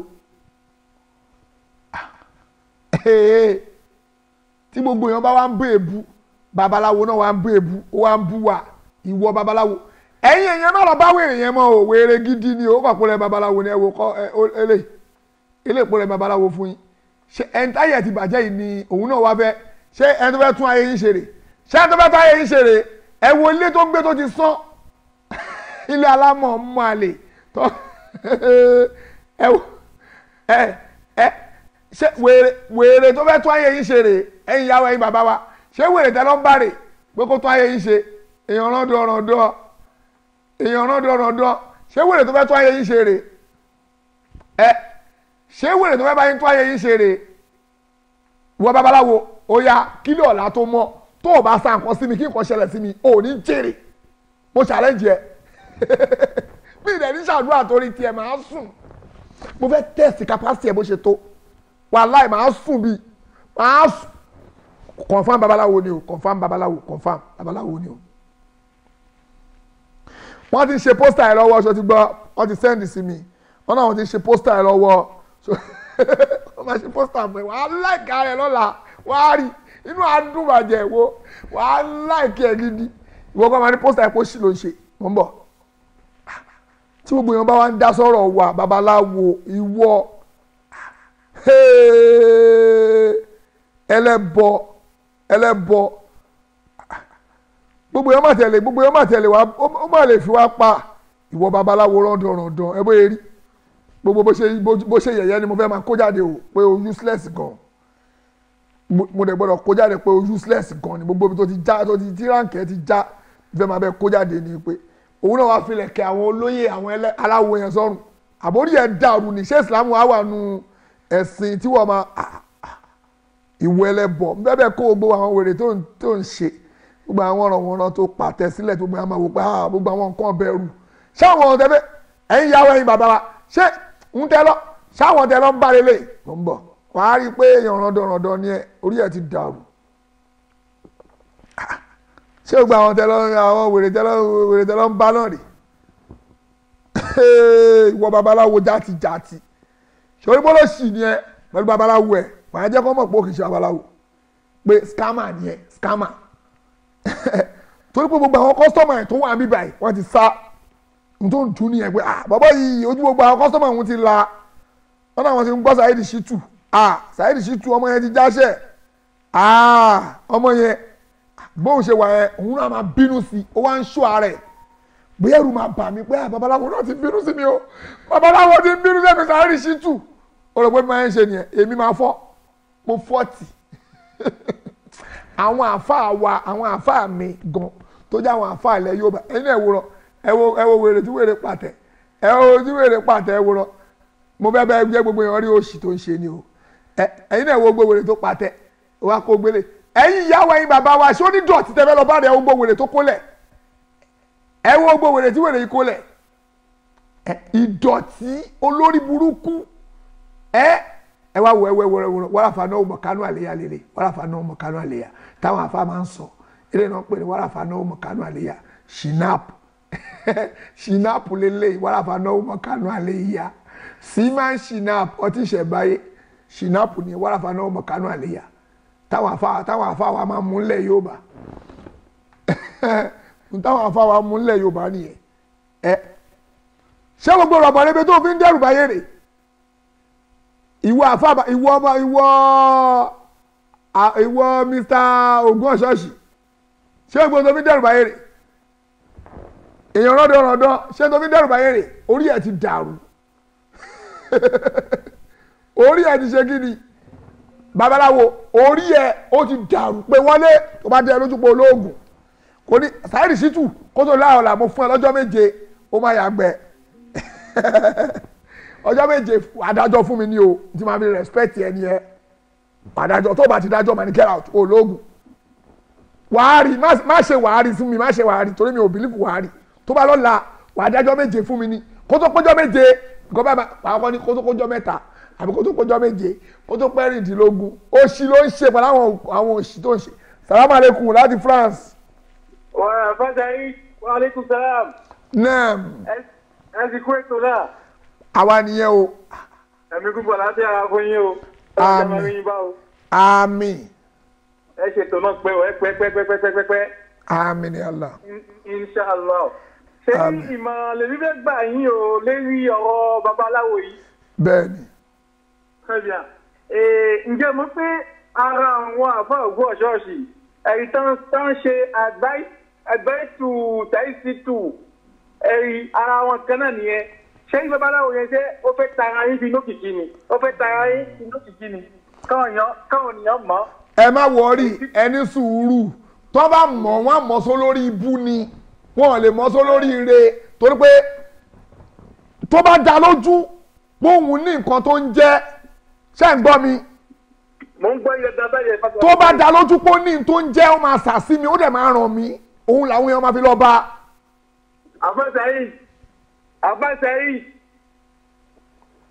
ee tí gbogbo èèyàn bá wá ń bú èbú babaláwo náà wá ń bú èbú ó wá ń bú wa ìwọ babaláwo ẹ̀yin èèyàn náà lọ bá wèrè yẹn mọ́ o wèrè gidi ni ó kàpọ̀ lẹ́ babaláwo ni ẹ wò kọ́ ẹ ó- eléyìí eléyìí pọ̀ lẹ́ babaláwo fún yín ṣé ẹni táyà ti bàjẹ́ yìí ni òun náà wá fẹ́ ṣé ẹni tó fẹ́ tún ayé yín ṣe rè ṣé ẹni tó fẹ́ tún ayé yín ṣe rè ẹ wo ilé tó gbé tó ti sán ilé alámọ̀ mọ́ àlè tó ẹ wò ẹ ẹ ṣé wèrè wèrè tó fẹ́ tún ayé yín ṣe rè ẹ̀yin yàwó ẹ̀yin bàbá wa ṣé wèrè tẹ́ ló ń bá rè pé kó tún ayé yín ṣe èèyàn rọ́ndọ̀ rọ́ndọ̀ èèyàn rọ́ndọ̀ rọ́ndọ̀ ṣé wèrè tó fẹ́ tún ayé yín ṣe rè ẹ ṣé wèrè tó fẹ́ bá yín tún ayé yín ṣe rè wọ babaláwo ó yá kílò ọ̀la tó mọ́ tó o bá sa nǹkan sí mi kí nǹkan ṣẹlẹ̀ sí mi ò ní jèrè mo challenge ẹ mi ìdẹ̀ ní ṣàdúrà torí tiẹ̀ máa sùn mo fẹ́ test capacity ẹ̀ bó ṣe tó wàláì máa sùn bí máa sùn confam babaláwo ni o confam babaláwo confam babaláwo ni o wọ́n ti ṣe pósítà ẹ̀ lọ́wọ́ ṣo ti gbọ́ wọ́n ti sẹ́ndì sí mi wọ́n náà wọ́n ti ṣe pósítà ẹ̀ lọ́wọ́ so wọ́n máa ṣe pósítà mọ́ ẹ̀ wàá láìka rẹ̀ lọ́la wàá rí inú àdúbàjẹ́ wo wàá láìka ẹ̀ gidi ìwọ kọ́ máa ní pósítà ẹ̀ kó sì ló ń ṣe mọ́ ń bọ̀ tí gbogbo èèyàn bá wá ń dá sọ̀rọ̀ wà babaláwo ìwọ ẹlẹ́bọ ẹlẹ́bọ gbogbo èèyàn máa tẹ̀lé gbogbo èèyàn máa tẹ̀lé wa ó máa lè fi wá pa ìwọ babaláwo rọ́ndọ̀rọ̀ndọ̀ ẹ bóyá rí gbogbo bó ṣe bó ṣe yẹ̀yẹ́ ni mo fẹ́ máa kó jáde o pé o useless gan mo dẹ̀ gbọ́dọ̀ kó jáde pé o useless gan ni gbogbo ibi tó ti já tó ti tí ránkì ẹ ti já fẹ́ máa bẹ kó jáde ni pé òun náà wá filẹ̀ kẹ àwọn olóyè àwọn aláwo yẹn sọ́run àbórí ẹ̀ dàrú ni ṣé Islam wà wà nù ẹ̀sìn tí wọ́n máa ìwọ ẹlẹ́bọ bẹ́ẹ̀ kó gbogbo àwọn wèrè tó ń ṣe gbogbo àwọn ọ̀rọ̀ wọn tó pàtẹ sílẹ̀ tó gbogbo àwọn wò pé gbogbo àwọn nǹkan bẹ̀rù ṣáwọn ọ̀tẹ̀ bẹ́ẹ̀ ẹ̀yin yàwó ẹ̀yin bàbá wa ṣé ń tẹ́ lọ ṣáwọn ọ̀tẹ̀ lọ ń bá lélẹ̀ ló ń bọ̀ wàá rí i pé èèyàn rọ̀dọ̀rọ̀dọ̀ ni ẹ orí ẹ̀ ti dàrú ṣé gbogbo àwọn tẹ lọ àwọn wèrè tẹ lọ wèrè tẹ lọ ń bá náà rè ìwọ babaláwo játi játi ṣòrí bọ́lá sì ni ẹ pẹ̀lú babaláwo ẹ wàá jẹ́ kó mọ̀ pé ó kì í ṣe babaláwo pé scammer ni ẹ scammer torí pé gbogbo àwọn kọ́sítọ́mà ẹ̀ tó wà níbí báyìí wọ́n ti sá n tó ń tún nìyẹn pé ah bàbá yìí ojú gbogbo àwọn kọ́sítọ́mà òun ti la wọ́n náà wọ́n ti ń gbọ́ Saheed Shittu ah Saheed Shittu ọmọ yẹn ti jáṣẹ́ ah ọmọ yẹn bóun ṣe wà yẹn òun náà máa bínú sí i ó wá ń ṣó ara ẹ̀ bóyá ẹrù máa bà mí pé ah babaláwo náà ti bínú sí mi o babaláwo ti bínú sí mi Saheed Shittu ó rò pé bí máa ń ṣe nìyẹn èmi máa fọ́ mo fọ́ọ̀tì àwọn àáfàá wa àwọn àáfàá mi gan tó jẹ́ àwọn àáfàá ilẹ̀ Yorùbá ẹ̀yin ẹ̀ wòrán ẹ wo ẹ wo wèrè tí wèrè pàtẹ ẹ wo tí wèrè pàtẹ ẹ wòrán mo fẹ́ bẹ́ẹ̀ jẹ́ gbogbo èèyàn rí òṣì tó ń ṣe ni o ẹ̀yin ẹ̀ wo gbogbo wèrè tó pàtẹ wa kó gbélé ẹ̀yin ìyàwó ẹ̀yin bàbá wa ṣé ó ní dọ̀tí tẹ́fẹ́ lọ bá rẹ̀ ẹ wo gbogbo wèrè tó kólẹ̀ ẹ wo gbogbo wèrè tí wèrè yìí kólẹ̀ ìdọ̀tí olórí burúkú ẹ ẹ wá wọ ẹwẹ wọrẹ wọrẹ wàràfà náà ọmọ kánú àléyà lélẹ wàràfà náà ọmọ kánú àléyà táwọn afa máa ń sọ eré náà pè ní wàràfà náà ọmọ kánú àléyà shinap shinap lélẹ wàràfà náà ọmọ kánú àléyà siman shinap ọtí ìṣẹ̀báyé shinap ní wàràfà náà ọmọ kánú àléyà táwọn afa táwọn afa wa máa mú nílẹ̀ Yorùbá táwọn afa wa mú nílẹ̀ Yorùbá nìyẹn ẹ ṣé gbogbo rọ̀bọ̀ rẹ tó fi ń dẹ́rù báyé rè ìwọ àfàbà ìwọ ọmọ ìwọ ìwọ mr ogun ọ̀ṣọ́ọ̀ṣì ṣé gbogbo tó fi dẹ́rù báyé rè èèyàn rọ́dọ̀ rọ́dọ̀ ṣé tó fi dẹ́rù báyé rè orí ẹ̀ ti dàrú orí ẹ̀ ti ṣe kí ni babaláwo orí ẹ̀ ó ti dàrú pé wọlé tó bá dé lójú pé olóògùn kò ní Saheed Shittu kó tó láàrọ̀ là mo fún ẹ lọ́jọ́ méje ó máa yàgbẹ́ ọjọ́ méje adájọ́ fún mi ní o tí màá fi respect ẹni ẹ adájọ́ tó bá ti dájọ́ màá ní get out ológun wàhálì má ṣe wàhálì fún mi má ṣe wàhálì torí mi ò believe wàhálì tó bá lọ́la wàá dájọ́ méje fún mi ní kó tó péjọ́ méje nǹkan bá wàá kọ́ ní kó tó péjọ́ mẹ́ta àbí kó tó péjọ́ méje kó tó pẹ́rìndínlógún òṣì ló ń ṣe pẹ̀lú àwọn àwọn òṣì tó ń ṣe salamu aleykum láti France. wàá fàjà yìí wa aleykum salam. naam. ẹ ti kú ètò náà àwa nìyẹn o. ẹ̀mí gbogbo láti ara fún yín o. àmín àmín. ẹ ṣètò náà pé ẹ pẹ́ pẹ́ pẹ́ pẹ́ pẹ́ pẹ́. àmín ni Allah. inshallah. ṣé ìmọ̀ lèmi fẹ́ gbà yín o lérí ọ̀rọ̀ babaláwo yìí. bẹ́ẹ̀ni. kẹ́bíà ǹjẹ́ mo pé ara àwọn àfa ògùn ọ̀ṣọ́ọ̀ṣì ẹ̀rí tán tán ṣe àgbáìtù tàìsítù ẹ̀rí ara wọn kan náà nìyẹn ṣé babaláwo yẹn ṣe ó fẹ́ tara yín bí lókìkí ni ó fẹ́ tara yín bí lókìkí ni káwọn ènìyàn mọ̀. ẹ má wọrí ẹni sùúrù tó bá mọ̀ wọ́n mọ̀ só lórí ibú ni wọ́n lè mọ̀ só lórí ire torí pé tó bá dá lójú póun ní nǹkan tó ń jẹ́ ṣé ń gbọ́ mi. mo ń gbọ́ iye dáadáa yẹn. tó bá dá lójú pé ó ní tó ń jẹ́ ó máa sà sí mi ó dẹ̀ máa ràn mí òun làwọn èèyàn máa fi lọ bá. àfẹ́sẹ̀ yìí àbáṣe yìí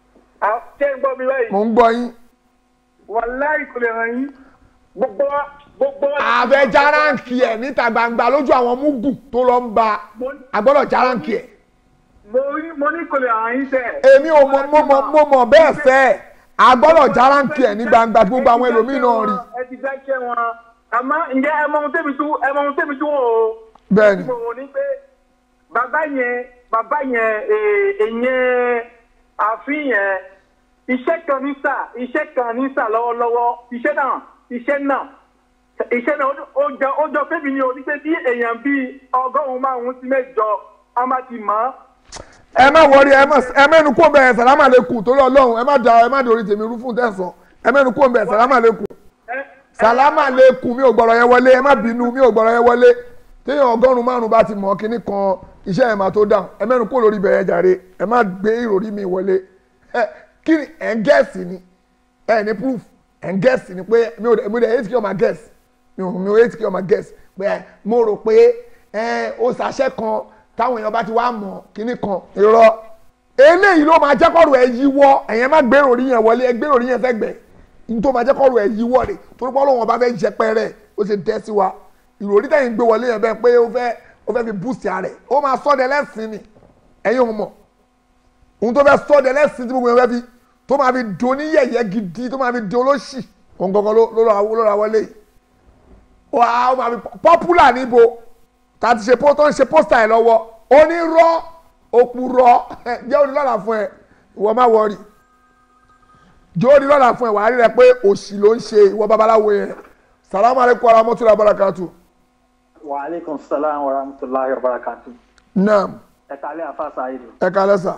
ṣé ń gbọ́ mi báyìí. mo ń gbọ́ yín. wàláì kò lè ràn yín gbogbo gbogbo wa- àfẹ́ járáǹkì ẹ̀ níta gbangba lójú àwọn múgù tó lọ ń ba agbọ́dọ̀ járáǹkì ẹ̀ mo ní- mo ní kò lè hàn yín sẹ́. èmi ò mọ mo mọ mo mọ bẹ́ẹ̀ fẹ́ agbọ́dọ̀ járáǹkì ẹ̀ ní gbangba gbogbo àwọn ẹlòmíì náà rí ẹ ti dákẹ́ wọn àmọ́ ǹjẹ́ ẹ mọ ohun tẹ́mi tú ẹ mọ ohun tẹ́mi tú wọn o. Bẹ́ẹ̀ni. mo wò ní pé bàbá yẹn bàbá yẹn ee, èyàn àfin yẹn iṣẹ́ kan ní sà iṣẹ́ kan ní sà lọ́wọ́lọ́wọ́ iṣẹ́ náà iṣẹ́ náà iṣẹ́ náà ó- ó jọ ó jọ fẹ́mi ni o ní pé bí èèyàn bíi ọgọ́rùn-ún márùn-ún sí mẹ́jọ a máa ti mọ̀ ọ́ ẹ má wọrí ẹ má ẹ mẹ́nu kó bẹ́ẹ̀ sàlámà lẹ́kùn torí ọlọ́run ẹ má da ẹ má dorí tèmi rú fún tẹ̀sán ẹ mẹ́nu kó bẹ́ẹ̀ sàlámà lẹ́kùn sàlámà lẹ́kùn mi ò gbọ́dọ̀ yẹn wọlé ẹ má bínú mi ò gbọ́dọ̀ yẹn wọlé téèyàn ọgọ́rùn-ún márùn-ún bá ti mọ̀ kínní kan iṣẹ́ ẹ̀ máa tó dáhùn ẹ mẹ́nu kó lórí bẹ̀rẹ̀ jàre ẹ má gbé ìròrí mi wọlé ẹ kí ni ẹ̀ ń gẹ̀ẹ́sì ni ẹ ní proof ẹ̀ ń gẹ̀ẹ́sì ni pé mi ò mi ò dẹ̀ hate kí ọmọ gẹ̀ẹ́sì mi ò mi ò hate kí ọmọ gẹ̀ẹ́sì pé mo rò pé ẹ ó ṣàṣẹ kan táwọn èèyàn bá ti wá mọ̀ kínní kan irọ́ eléyìí ló máa jẹ́kọ̀rọ̀ ẹ̀ yíwọ́ ẹ̀yẹn má gbé ìròrí yẹn wọlé ẹ gbé ìròrí yẹn sẹ́gbẹ̀ẹ́ ní tó máa jẹ́kọ̀rọ̀ ẹ̀ yíwọ́ rẹ̀ torí pé Ọlọ́run bá fẹ́ jẹpẹrẹ ó ṣe tẹ́ sí wa ìròrí tẹ̀yìn gbé wọlé yẹn bẹ́ẹ̀ pé ó fẹ́ ó fẹ́ fi boost ara rẹ̀ ó máa sọ́dẹ lẹ́sìn ni ẹ̀yin ò mọ̀ ohun tó fẹ́ sọ́dẹ lẹ́sìn tí gbogbo yẹn fẹ́ fi tó máa fi do ní yẹ̀yẹ́ gidi tó máa fi do olóṣì òun gangan ló ló ra ló ra wọlé yìí wà á ó máa fi popular níbo tá a ti ṣe tó ń ṣe pósítà ẹ̀ lọ́wọ́ onírọ́ òpùrọ́ jẹ́ onílọ́la fún ẹ ìwọ má wọrí jẹ́ onílọ́la fún ẹ wàá rí rẹ pé òṣì ló ń ṣe ìwọ babaláwo yẹn salamu aleykum warahmatulahi wabarakatuh wa aleykum salaam wa rahmatulahi wa barakatu. naam ẹ kálẹ̀ afa sayidu. ẹ kálẹ́ sà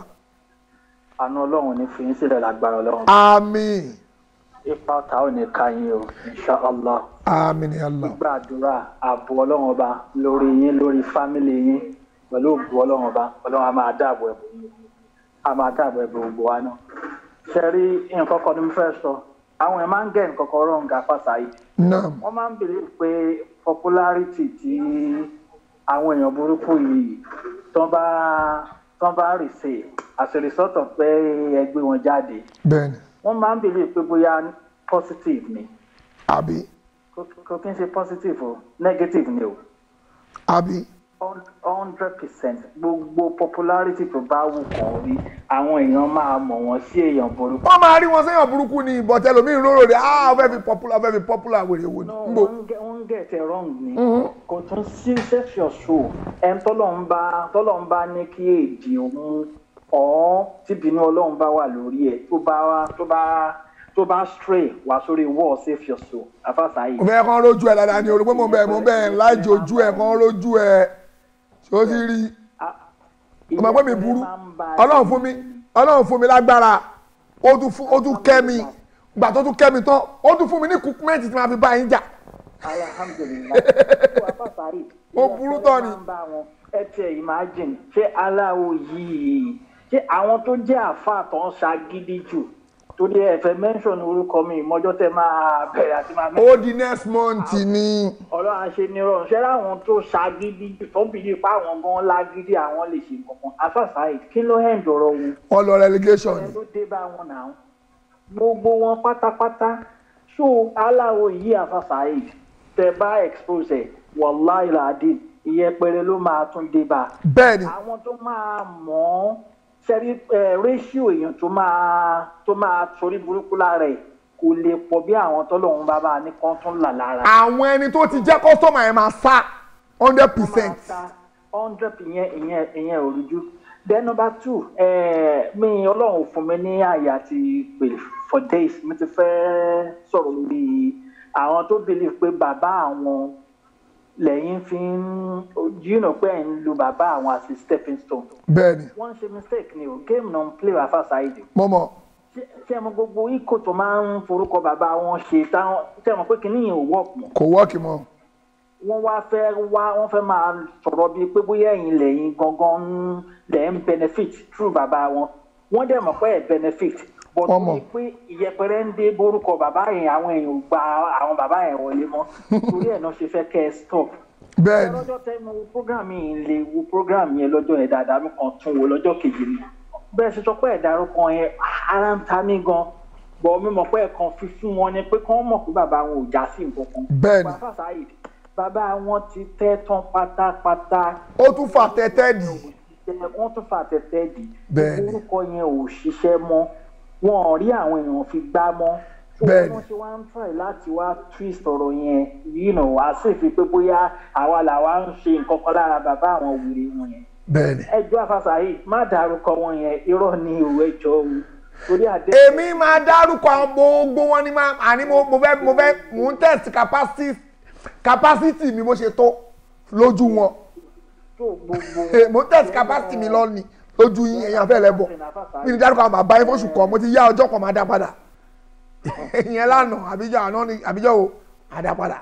àánú ọlọ́run ní fi yín sílẹ̀ lágbára ọlọ́run. àmín ipa ọ̀tá ò ní ká yín o insha allah. àmín ya Allah gbàdúrà ààbò ọlọ́run ọba lórí yín lórí fámìlì yín pẹ̀lú ògbó ọlọ́run ọba ọlọ́run a máa dáàbò ẹ̀bùn yín a máa dáàbò ẹ̀bùn gbogbo wa náà. ṣe rí nǹkan kan ní mo fẹ́ sọ àwọn ẹ̀ máa ń gẹ̀ nǹkan kan rọ̀ nga fàṣàyè. naam wọ́n máa ń bèrè pé popularity tí àwọn èèyàn burúkú yìí tán bá tán bá rì sí as a result of pé ẹgbẹ́ wọn jáde bẹ́ẹ̀ni wọ́n máa ń bèrè pé bóyá positive ni àbí kò kò kí n ṣe positive o negative ni o àbí hundred percent gbogbo popularity tó bá wù kàn rí àwọn èèyàn máa mọ̀ wọ́n sí èèyàn burúkú. wọ́n máa rí wọn sẹ́yìn burúkú ni ìbọ̀tẹ́ lómi ìróró rẹ̀ ah ó fẹ́ fi popular ó fẹ́ fi popular wèrè wò ni nbọ wọ́n ń get it wrong ni kò tún sí self your show ẹn tọ́lọ́run bá tọ́lọ́run bá ní kí èdè òun ọ̀ tíbínú ọlọ́run bá wà lórí ẹ̀ tó bá tó bá tó bá stray wá sórí wall save your soul afásáyé. mo fẹ́ kán rójú ẹ dáadáa ni olùgbé mo bẹ̀ mo bẹ̀ láìjì ojú ẹ kán rójú ẹ ṣé ó ti rí ọmọ pé mi burú ọlọ́run fún mi ọlọ́run fún mi lágbára ó tún fún ó tún kẹ́ mi gbà tó tún kẹ́ mi tán ó tún fún mi ní kúkúmẹ́ǹtì tí màá fi bá yín jà alhamdulilayi tó afásáyé. ó burú tán ni. ẹ tiẹ̀ imagine ṣé aláwo yìí ṣé àwọn tó jẹ́ àáfàá tó ń ṣagídí jù torí ẹ fẹ́ mention orúkọ mi ìmọ̀jọ́ tẹ máa bẹ̀rẹ̀ àti máa ó di next month ni ọlọ́run àṣẹ nírọ̀rùn ṣẹ́ láwọn tó ṣagídí jù tó ń bìí pa àwọn gan lágídí àwọn lè ṣe kankan afásáyé kí ló hẹ̀ ń dọ̀rọ̀ wọn wọ́n lọ relegation ẹ ni ló dé bá wọn náà gbogbo wọn pátápátá ṣó aláwo yìí àfàsáyé tẹ bá expose ẹ wàláì làdí ìyẹpẹrẹ ló máa tún dé bá bẹ́ẹ̀ ni àwọn tó máa mọ̀ ọ́ sẹ́rí ratio èèyàn tó máa tó máa torí burúkú lára ẹ̀ kò lè pọ̀ bí àwọn tọ́lọ́run bá bá ní kán tún là lára. àwọn ẹni tó ti jẹ́ kọ́sọ́mà ẹ̀ máa sá hundred percent hundred ìyẹn ìyẹn ìyẹn ò rújú then number two eh, mi ọlọ́run ò fún mi ní àyè àti pè for days mi ti fẹ́ sọ̀rọ̀ lórí àwọn tó believe pé bàbá àwọn lẹ́yìn fi ń you know pé ẹ̀ ń lu bàbá àwọn as a stepping stone bẹ́ẹ̀ ni wọ́n ṣe mistake ni o game non play wà fàṣàìdì mo mọ̀ ṣé ẹ mọ gbogbo ikọ̀ tó máa ń forúkọ bàbá wọn ṣe táwọn ṣé ẹ mọ pé kìnìún yẹn ò work mọ́ kò wọ́ọ̀kì mọ́ wọ́n wá fẹ́ wá wọ́n fẹ́ máa sọ̀rọ̀ bíi pé bóyá ẹ̀yin lẹ́yìn gangan ń lẹ̀ ń benefit through bàbá wọn wọ́n dẹ̀ mọ̀ pé ẹ̀ benefit but Wọ́n mọ̀. ní pé ìyẹpẹrẹ ń dé borúkọ bàbá yẹn àwọn èèyàn ò gba àwọn bàbá yẹn wọlé mọ́ torí ẹ̀ náà ṣe fẹ́ kẹ́ ẹ stop bẹ́ẹ̀ ni lọ́jọ́ tẹ́ mo wo program yìí lè wo program yẹn lọ́jọ́ yẹn dáadáa mi kàn tún wo lọ́jọ́ kejì ni bẹ́ẹ̀ ṣe sọ pé ẹ̀dá arúgbó yẹn ara ń ta mí gan bọ̀ mi mọ̀ pé ẹ̀kan fi fún wọn ni pé kí wọ́n mọ̀ pé bàbá wọn ò já sí nǹkan kan. Bẹ́ẹ̀ni. bàbá Saheed bàbá wọn ti tẹ́ tán pátápátá. ó tún fà tẹ́tẹ́ dì. wọ́n tún fà tẹ́tẹ́ dì. Bẹ́ẹ̀ni. orúkọ yẹn ò ṣiṣẹ́ mọ́ wọn ò rí àwọn èèyàn fi gbá mọ́. So Bẹ́ẹ̀ni. wọ́n ṣe wá ń try láti wá twist ọ̀rọ̀ yẹn you know wá sì fi pé bóyá àwa làwa ń ṣe nǹkan kan lára bàbá àwọn wèrè wọn yẹn bẹ́ẹ̀ni. ẹjọ́ afasahi má dárúkọ wọn yẹn irọ́ ni òwe ẹjọ́ o torí àdé. èmi máa dárúkọ àwọn gbogbo wọn ni máa àní mo mo fẹ́ mo fẹ́ mo ń test capacity capacity mi bó ṣe tó lójú wọn mo ń test capacity mi lọ ni lójú yín ẹ̀yin afẹ́ lẹ́bọ̀ mi ní dárúkọ àwọn bàbá yín fóṣù kan mo ti yá ọjọ́ kan máa dá padà ìyẹn lánàá àbíjọ àná ni àbíjọ wo máa dá padà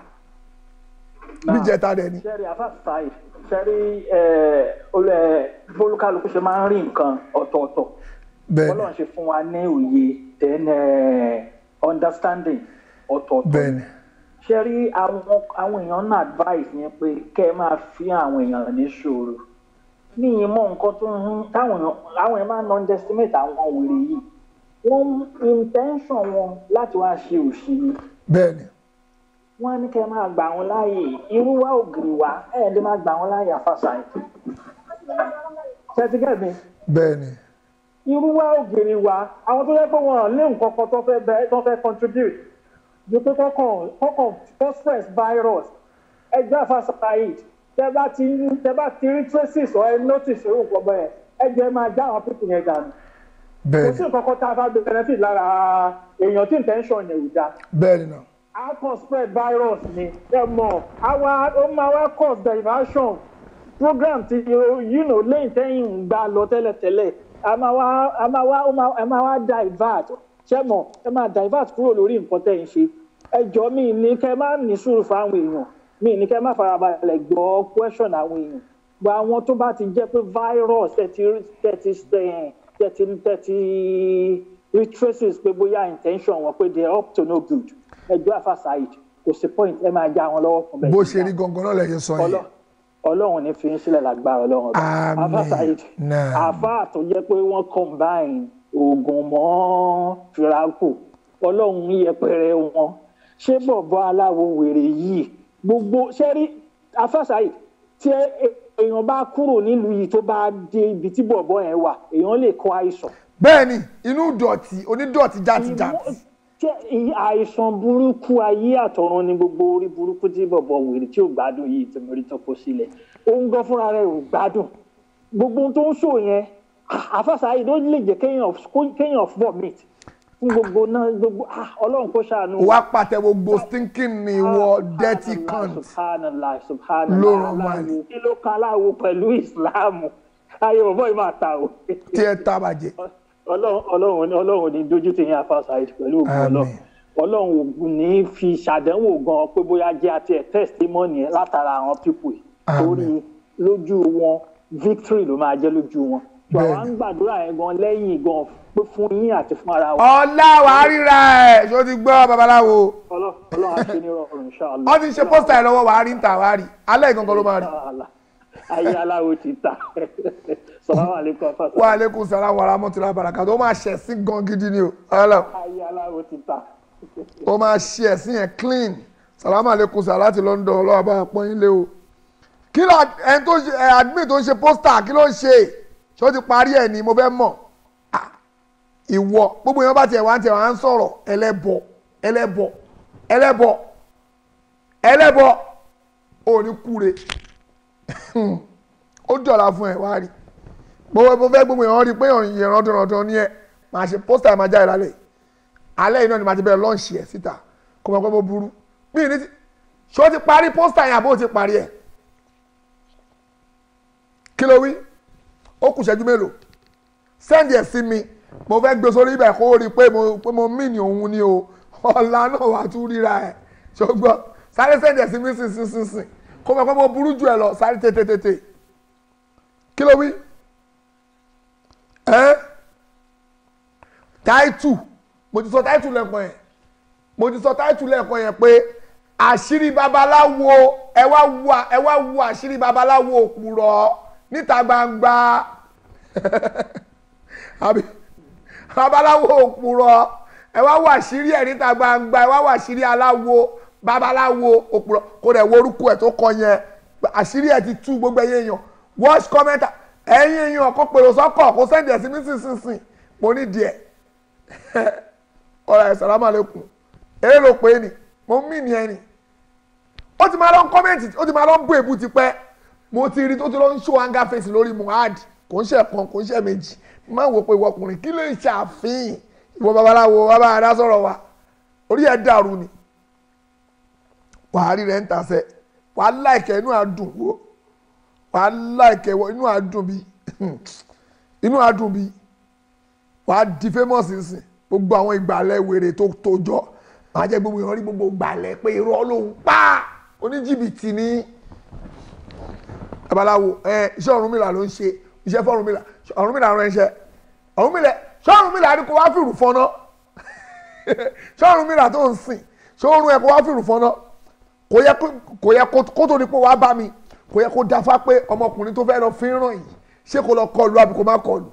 bí jẹta dẹ ni. sẹ́rí afasahi sẹ́rí olè bólúkálukú ṣe máa ń rí nǹkan ọ̀tọ̀ọ̀tọ̀ Bẹ́ẹ̀ni. Ọlọ́run ṣe fún wa ní òye then eh, understanding ọ̀tọ̀ọ̀tọ̀ bẹ́ẹ̀ni ṣe rí àwọn àwọn èèyàn náà advice yẹn pé kẹ́ ẹ máa fi àwọn èèyàn ní ṣòro ní ìmọ̀ nǹkan tó ń táwọn èèyàn àwọn èèyàn máa ń underestimate àwọn wèrè yìí wọ́n intention wọn láti wá ṣe òṣì ni bẹ́ẹ̀ni wọ́n á ní kẹ́ ẹ máa gbà wọ́n láàyè irú wa ògiri wa ẹ̀ ẹ́ lè máa gbà wọ́n láàyè àfàṣàyè ṣe ti gẹ̀ mi bẹ́ẹ̀ni irú wa ògiri wa àwọn tó yẹ pé wọn ò ní nǹkan kan tó fẹ́ bẹ tó fẹ́ contribute ju pé kọ́kàn kọ́kàn phosphorus virus ẹjọ́ àfàṣàyè tẹ bá ti tẹ bá ti rí traces or ẹ notice irú nǹkan bẹ́ẹ̀ ẹ jẹ́ máa já àwọn pípìn yẹn dànù kò bẹ́ẹ̀ni sí nǹkan kan tá a bá gbé benefit lára èèyàn tí intention yẹn ò dáa bẹ́ẹ̀ni náà a kàn spread virus ni ẹ mọ̀ àwa ó máa wá cause diversion program ti you know lẹ́yìn tẹ́yìn ń gbà lọ tẹ́lẹ̀tẹ́lẹ̀ a máa wá a máa wá ó máa ẹ máa wá divert ṣé mọ̀ ẹ máa divert kúrò lórí nǹkan tẹ́ ń ṣe ẹ jọ mí ní kẹ́ má ní sùúrù fáwọn èèyàn mí ní kẹ́ má farabalẹ̀ gbọ́ question àwọn èèyàn gba àwọn tó bá ti jẹ́ pé virus tẹ̀tí tẹ̀tí tẹ̀tí tẹ̀tí rí traces pé bóyá intention wọn pé they are up to no good ẹjọ́ àfàṣàyè kò sí point ẹ máa já wọn lọ́wọ́ fún bẹ́ẹ̀ bó ṣe rí gangan náà lẹ́yìn sọ yẹn Ọlọ́- ọlọ́run ní fi ń sílẹ̀ lágbára ọlọ́run ọba Àmín. àfàṣàyè Náà. àfà tó jẹ́ pé wọ́n combine oògùn mọ́ firaku ọlọ́run yẹpẹrẹ wọn ṣé bọ̀bọ̀ aláwo wèrè yìí gbogbo ṣẹ́rí àfàṣàyè tí ẹ- ẹ- èèyàn bá kúrò nílùú yìí tó bá dé ibi tí bọ̀bọ̀ yẹn wà èèyàn lè kó àìsàn bẹ́ẹ̀ni inú dọ̀tí onídọ̀tí játijàti ṣé ìyí- àìsàn burúkú ayé àtọ̀run ni gbogbo orí burúkú tí bọ̀bọ̀ wèrè tí ò gbádùn yìí tí mo rí tó kó sílẹ̀ ó ń gan fúnra rẹ̀ ò gbádùn gbogbo ohun tó ń sọ yẹn àfàṣàyè ló lè jẹ́ kéèyàn kéèyàn vomit fún gbogbo náà gbogbo ah, ọlọ́run kó ṣàánú. wá pàtẹ gbogbo stinking ni wọ dirty cunt subhanallah subhanallah Ló ràn wá aláwo kí ló kan aláwo pẹ̀lú ìsìláàmù ayé bọ̀bọ̀ yìí máa ta o tí ẹ tá bàjẹ́ ọlọ́run ọlọ́run ní ọlọ́run ní dojú ti yín afáṣáìd pẹ̀lú ògùn ọlọ́run ọlọ́run ò ní fi ṣàdánwò gan pé bóyá jẹ́ àti ẹ̀ testimony ẹ̀ látara àwọn pípò yìí torí lójú wọn victory ló máa jẹ́ lójú wọn tó àwọn ń gbàdúrà yẹn gan lẹ́yìn gan pé fún yín àti fún ara wa ọlá wàá ríra ẹ ṣó ti gbọ́ babaláwo Ọlọ́- ọlọ́run á ṣe ní rọrùn ṣáàlú. wọ́n ti ṣe pósítà ẹ̀ lọ́wọ́ wàá rí ń tà wàá rí alẹ́ ìgangan ló máa rí. ayé aláwo ti ta sọláwà lẹkọọ afáṣáìd wa aleykum salaam wa rahmatulah barakatu ó máa ṣe ẹ̀sìn gan gidi ni o ọlọ ayé aláwo ti ta. ó máa ṣe ẹ̀sìn yẹn clean salaam aleykum salaam láti London ọlọ́wọ́ bá pọ́n yín lé o kí ló ẹni tó ṣe ẹ admin tó ń ṣe pósítà kí ló ń ṣe ṣé ó ti parí ẹ̀ ni mo fẹ́ mọ̀ Ah, ìwọ gbogbo èèyàn bá tiẹ̀ wá ń tiẹ̀ wá ń sọ̀rọ̀ ẹlẹ́bọ ẹlẹ́bọ ẹlẹ́bọ ẹlẹ́bọ ò ní kúre ó dọ̀la fún ẹ wá rí gbogbo mo fẹ́ gbogbo èèyàn rí i pé ìran dandan ni ẹ máa ṣe pósítà ẹ máa jáde lálẹ́ alẹ́ yìí náà ni màá ti bẹ̀rẹ̀ lọ́ọ̀ṣì ẹ̀ síta kó mọ̀ pé mo burú bí ní ti ṣé ó ti parí pósítà yẹn àbó ó ti parí ẹ̀ kí ló wí ó kù ṣẹ́jú mélòó sẹ́ndì ẹ̀ sí mi mo fẹ́ gbé sórí ibẹ̀ kó rí i pé mo pé mo mí ní òun ni o ọ̀la náà wàá tún ríra ẹ̀ ṣùgbọ́n sáré sẹ́ndì ẹ̀ sí mi sínsínsínsìn kó mọ̀ pé mo burú jù ẹ lọ sáré tètè kí ló wí ẹ́ táìtù mo ti sọ táìtù lẹ́ẹ̀kan yẹn mo ti sọ táìtù lẹ́ẹ̀kan yẹn pé àṣírí babaláwo ẹ wá wo ẹ wá wo àṣírí babaláwo òpùrọ̀ níta gbangba àbí babaláwo òpùrọ̀ ẹ wá wà sírí ẹ̀ níta gbangba ẹ wá wà sírí aláwo babaláwo òpùrọ̀ kó dẹ̀ wo orúkọ ẹ̀ tó kọ yẹn àṣírí ẹ̀ ti tú gbogbo ẹ̀yẹ èèyàn watch commenter ẹ̀yin èèyàn kó pèrò sọ́kọ̀ kó sẹ́ndì ẹ̀ sí mi sínsìnsìn mo ní díẹ̀ ọ̀rọ̀ ẹ̀ sàlámù àlékún eré ló pé ni mo mí ni ẹni ó ti máa lọ ń kọ́mẹ́ǹtì ó ti máa lọ ń bú èbú ti pẹ́ mo ti rí tó ti lọ ń ṣó anger face lórí Mohbad kò ń ṣe kan kò ń ṣe méjì máa wò pé ìwọ ọkùnrin kí ló ń ṣàfihàn ìwọ babaláwo bàbá adá sọ̀rọ̀ wa orí ẹ̀ dàrú ni wàá rí rẹ̀ ń tasẹ̀ wàá láìkẹ́ inú àdùn wo wàá láìkẹ́ inú àdùn bí inú àdùn bí wàá di famous nsìn gbogbo àwọn ìgbàlẹ̀ wèrè tó tó jọ màá jẹ́ gbogbo ìrántí gbogbo ìgbàlẹ̀ pé irọ́ ló ń pa oníjìbìtì ní babaláwo ẹ iṣẹ́ Ọ̀rúnmìlà ló ń ṣe iṣẹ́ fọ́rúnmìlà Ọ̀rúnmìlà rán iṣẹ́ Ọ̀rúnmìlà ṣọ́ọ̀rúnmìlà ni kò wá fìrù fọ́nà ṣọ́ọ̀rúnmìlà tó ń sìn ṣọ́ọ̀rún ẹ kò wá fìrù fọ́nà kò yẹ kò yẹ kó tó di pé wàá bá mi kò yẹ kó dáfá pé ọmọkùnrin tó fẹ́ lọ fi ń ràn yìí ṣé kò lọ kọlu àbí kò má kọlu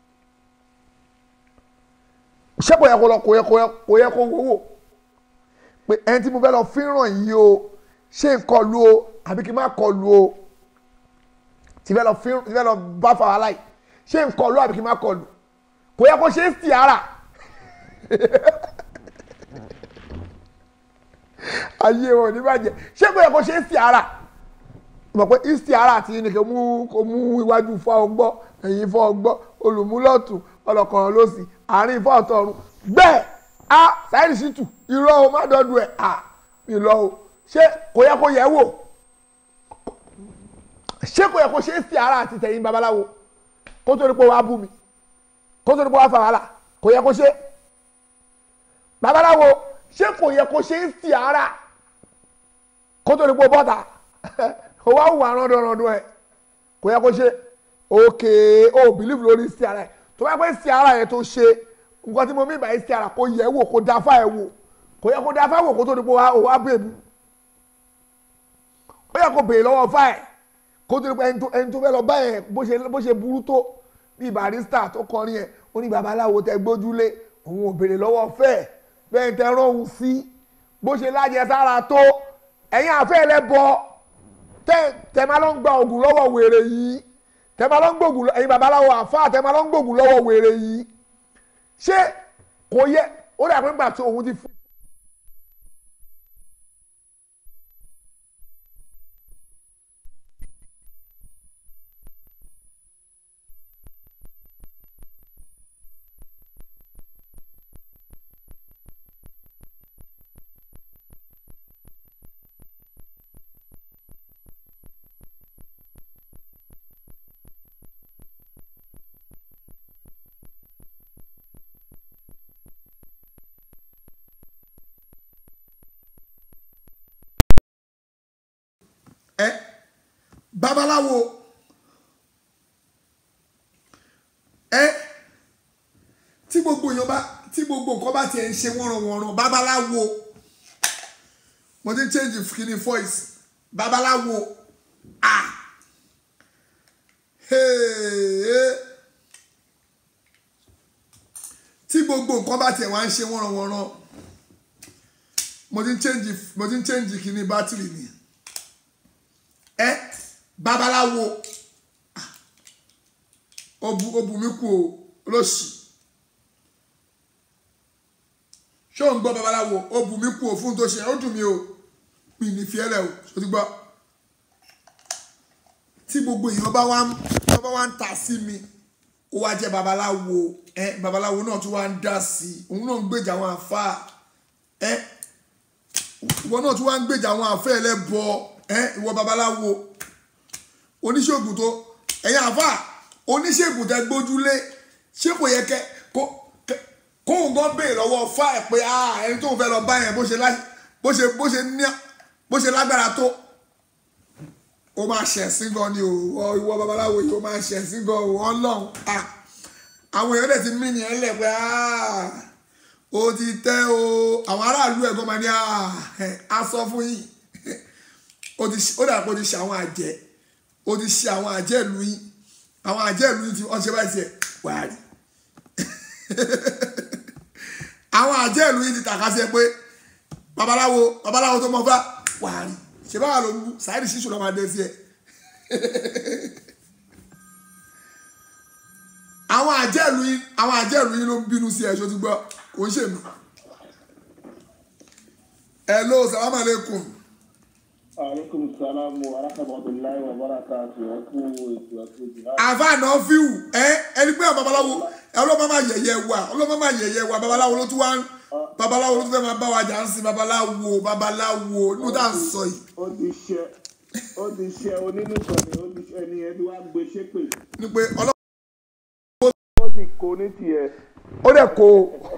ṣé kò yẹ kó lọ kò yẹ kò yẹ kó wówó pé ẹni tí mo fẹ́ lọ fi ń ràn yìí o ṣé n kọlu o àbí kí n má kọlu o tí fẹ́ lọ fi tí fẹ́ lọ bá fa wàhálà yìí ṣé n kọlu àbí kí n má kọlu kò yẹ kó ṣe é sí ara ayé wọn ní bàjẹ́ ṣé kò yẹ kó ṣe é sí ara mọ̀ pé ìsì ara àti ní kò mú kò mú iwájú fọ́ ọgbọ́ ẹ̀yìn fọ́ ọgbọ́ olùmúlọ̀tún ọlọ́kọ̀ọ̀rọ̀ lọ́sì àárín fọ́ ọ̀tọ̀ọ̀run bẹ́ẹ̀ a sáyẹ́nì sí tù irọ́ o má dọ́dún ẹ̀ à ìlọ o ṣé kò yẹ kó yẹ wò ṣé kò yẹ kó ṣe é sí ara àti tẹ̀yìn babaláwo kó tó ní pé wàá bú mi kó tó ní pé wàá fà wàhálà kò yẹ kó ṣe babaláwo ṣé kò yẹ kó ṣe é sí ara kó tó ní pé bọ́tà o wá wù àrùn ọdọọdún ẹ kò yẹ kó ṣe òkè o believe lórí sí ara ẹ tó bá pẹ́ sí ara yẹn tó ṣe nǹkan tí mo mí báyìí sí ara kó yẹ wò kó dáfá ẹ wò kò yẹ kó dáfá wò kó tó ní pé o wá bèbú ó yẹ kó béèrè lọ́wọ́ fáì kó tó ní pé ẹni tó fẹ́ lọ bá yẹn bó ṣe burú tó bí barista tó kọrin yẹn ó ní babaláwo tẹ gbójúlé òun ò béèrè lọ́wọ́ fẹ́ bẹ́ẹ̀ tẹ rán òun sí bó ṣe lájẹ sára tó ẹ̀yin àfẹ́ ẹlẹ́bọ tẹ tẹ máa lọ ń gba ògùn lọ́wọ́ wèrè yìí tẹ máa lọ ń gbògùn ẹ̀yin babaláwo àfa tẹ máa lọ ń gbògùn lọ́wọ́ wèrè yìí ṣé kò yẹ ó dà pé nígbà tí òun ti fún. ẹ babaláwo ẹ tí gbogbo èèyàn bá tí gbogbo nǹkan bá tiẹ̀ ń ṣe wọ́nranwọ̀nran babaláwo mo ti ń change kini voice babaláwo ah hey, tí gbogbo nǹkan bá tiẹ̀ wá ń ṣe wọ́nranwọ̀nran mo ti ń change mo ti ń change kini bátìrì nìyẹn ẹ babaláwo obu obùnmi kù o lóṣì ṣé ò ń gbọ́ babaláwo obùnmi kù o fún tó ṣe ó dùn mí o mi ní fiẹ́lẹ̀ o ṣó ti gbọ́ tí gbogbo èèyàn bá wá ń bá wá ń ta sí mi ó wá jẹ́ babaláwo ẹ babaláwo náà tún wá ń dá sí i òun náà ń gbèjà àwọn àfáà ẹ ìwọ náà tún wá ń gbèjà àwọn àfẹ́ ẹlẹ́bọ ẹ ìwọ babaláwo oníṣègùn tó ẹ̀yin àfà oníṣègùn tẹ gbójúlé ṣé kò yẹ kẹ kó kóun gan béèrè lọ́wọ́ fà ẹ̀ pé ẹni tóun fẹ́ lọ bá yẹn bó ṣe bó ṣe bó ṣe ní bó ṣe lágbára tó ó máa ṣẹ̀sìn gan ni o ìwọ babaláwo yìí ó máa ṣẹ̀sìn gan o ọlọ́run àwọn èèyàn dẹ̀ ti mí ni ẹ lẹ̀ pé ó ti tẹ́ o àwọn aráàlú ẹ̀gbọ́n máa ní a sọ fún yìí ó dà pé ó ti ṣe àwọn àjẹ́ ó ti ṣe àwọn àjẹ́ ìlú yín àwọn àjẹ́ ìlú yín tí wọ́n ṣe báyìí tiẹ̀ wàá rí àwọn àjẹ́ ìlú yìí ti tàka sí ẹ pé babaláwo babaláwo tó mọ fá wà á rí ṣe báwa ló ń bú sáyẹ́dì ṣíṣù lọ́ọ́ máa dé sí ẹ. àwọn àjẹ́ ìlú yìí àwọn àjẹ́ ìlú yìí ló ń bínú sí ẹ ṣó ti gbọ́ kò ń ṣèmi. hello salaam aleykum. aleykum salaam wa rahmatulahi wa barakatu ẹ kú ètò ẹkú jìnnà. àfààná fíwù ẹ ẹni pé babaláwo ọlọ́mọ máa yẹ̀yẹ́ wa ọlọ́mọ máa yẹ̀yẹ́ wa babaláwo ló tún wá ń babaláwo ló tún fẹ́ máa bá wa jà ń sin babaláwo babaláwo inú tá à ń sọ yìí. ó ti ṣe ó ti ṣe onínúkọ̀ọ́ni ó ti ṣe ẹni ẹni wá gbé ṣépè. ni pé ọlọ́mọ ó ti kó ní tiẹ̀. ó dẹ̀ kó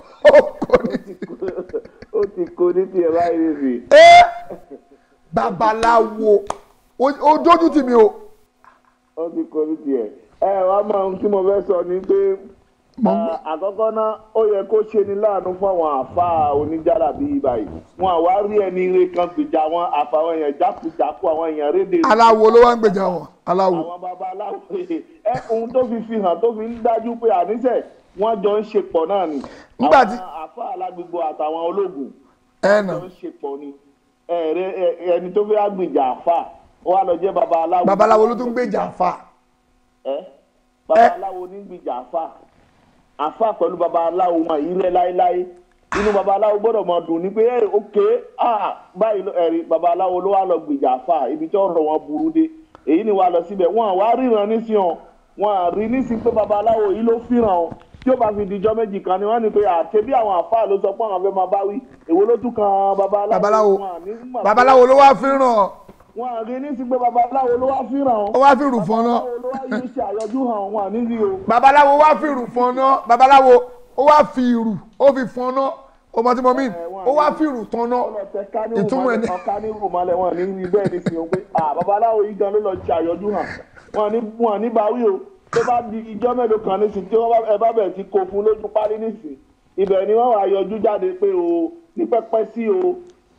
ó ti kó ní tiẹ̀ báyìí rí. ẹ babaláwo ó dójú tì mí o. ó ti kó ní tiẹ̀. ẹ wá máa ń tí mo fẹ́ sọ ni pé àkọ́kọ́ náà ó yẹ kó ṣe ni láàánú fún àwọn àáfàá oníjàrá bíi báyìí wọn àwa rí ẹni ire kan gbèjà wọn àfàwọn èèyàn jákujàku àwọn èèyàn rédè. aláwo ló wá ń gbèjà wọn aláwo. àwọn babaláwo ẹ ohun tó fi fi hàn tó fi ń dájú pé àníṣe wọn jọ ń ṣe pọ̀ náà ni. nígbà tí àwọn àáfàá alágbègbè àtàwọn ológun ẹ nà jọ ń ṣe pọ̀ ni ẹni tó fẹ́ gbèjà àáfàá ó wá lọ jẹ́ babaláwo. babaláwo ló tún gbèjà àáfàá. ẹ babaláwo ní gbèjà àáfàá àfa pẹ̀lú babaláwo wọn yìí rẹ láéláé inú babaláwo gbọ́dọ̀ máa dùn ní pé ẹ òkè báyìí ẹ̀rí babaláwo ló wà lọ gbèjà àfa ibi tí ọ̀rọ̀ wọn burú dé èyí ni wà lọ síbẹ̀ wọn wá ríran nísìnyàn wọn rí nísìnyí pé babaláwo yìí ló fìràn o tí ó bá fi dijọ́ méjì kan ni wọ́n ní pé àti bí àwọn àfa ló sọ pé àwọn fẹ́ máa bá wí èwo ló tún kan babaláwo. babaláwo ló wá fìràn wọn rí ní sí pé babaláwo ló wá fìràn o. ó wá fìrù fọ́nà. babaláwo ló wá yóò ṣe àyọjú hàn wọn níbi o. babaláwo wá fìrù fọ́nà babaláwo ó wá fi ìrù ó fi fọ́nà ọmọ tí mo mí ó wá fìrù tọ́nà ìtumọ̀ ẹni. ọ̀ka ní rùmọ̀lẹ̀ wọn ní ní bẹ́ẹ̀ ní fi hàn pé babaláwo yìí gan ló lọ ṣe àyọjú hàn wọn ní wọn ní báwí o tó bá di ijọ́ mélòó kan nísìn tí ẹ bá bẹ̀rẹ̀ sí kó fún lójú párí nísìn ibẹ̀ ni wọ́n wá yọjú jáde pé o ní pẹ́pẹ́ sí o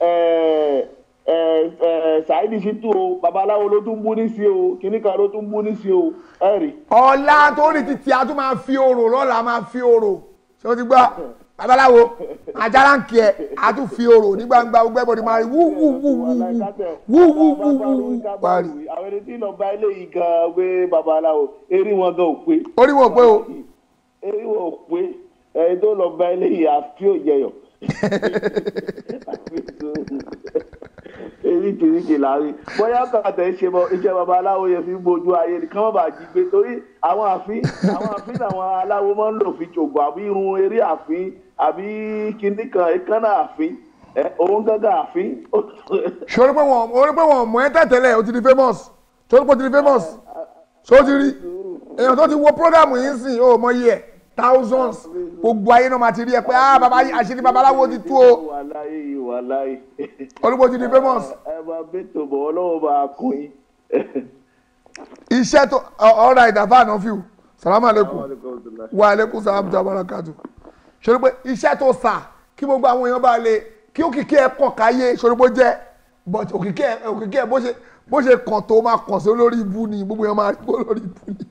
ṣáìdì ṣìtú o babaláwo ló tún bú ní sí o kìnnìkan ló tún bú ní sí o ẹ rí. ọ̀la tó ní títí a tún máa fi orò lọ́la máa fi orò ṣé o ti gbọ́ babaláwo ajara ń kí ẹ a tún fi orò ní gbangba gbogbo ẹbọdì máa rí wú wú wú wú wú wú wú wú wú parí. àwọn ẹni tí lọ́ọ́ bá eléyìí gan pé babaláwo eré wọn gan ò pé. orí wọn ò pé o. eré wọn ò pé ẹni tó lọ́ọ́ bá eléyìí àfi òjẹyọ eríkìríkì láàrin bóyá kàtà ṣe mọ iṣẹ́ babaláwo yẹn fi ń bójú ayé ni kán má bàa jí gbé torí àwọn àfin àwọn àfin làwọn aláwo máa ń lò fi ṣògùn àbí irun eré àfin àbí kinní kan èékánná àfin òun gángan àfin. sori pé wọn orí pé wọn mọ ẹ tẹ̀tẹ̀lẹ̀ o ti di famous sori pé o ti di famous so ti rí èèyàn tó ti wo program yìí sìn o mọ iye ẹ thousands gbogbo ayé náà máa ti rí ẹ pé ah baba àṣírí babaláwo ti tú o wàláyé wàláyé. olùkọ́ ti di famous. ẹ máa bẹ tó bọ̀ ọlọ́wọ́ máa kún yín. iṣẹ́ tó ọ̀rọ̀ ìdàfà àná fíw salamu aleykum wa aleykum salam tó abarakatu ṣòro pé iṣẹ́ tó sà kí gbogbo àwọn èèyàn bá lè kí òkìkí ẹ kàn káyé ṣòro pé jẹ́ but òkìkí ẹ òkìkí ẹ bó ṣe bó ṣe kàn tó máa kàn sí olórí ibu ni gbogbo èèyàn máa rí olórí ibu ni.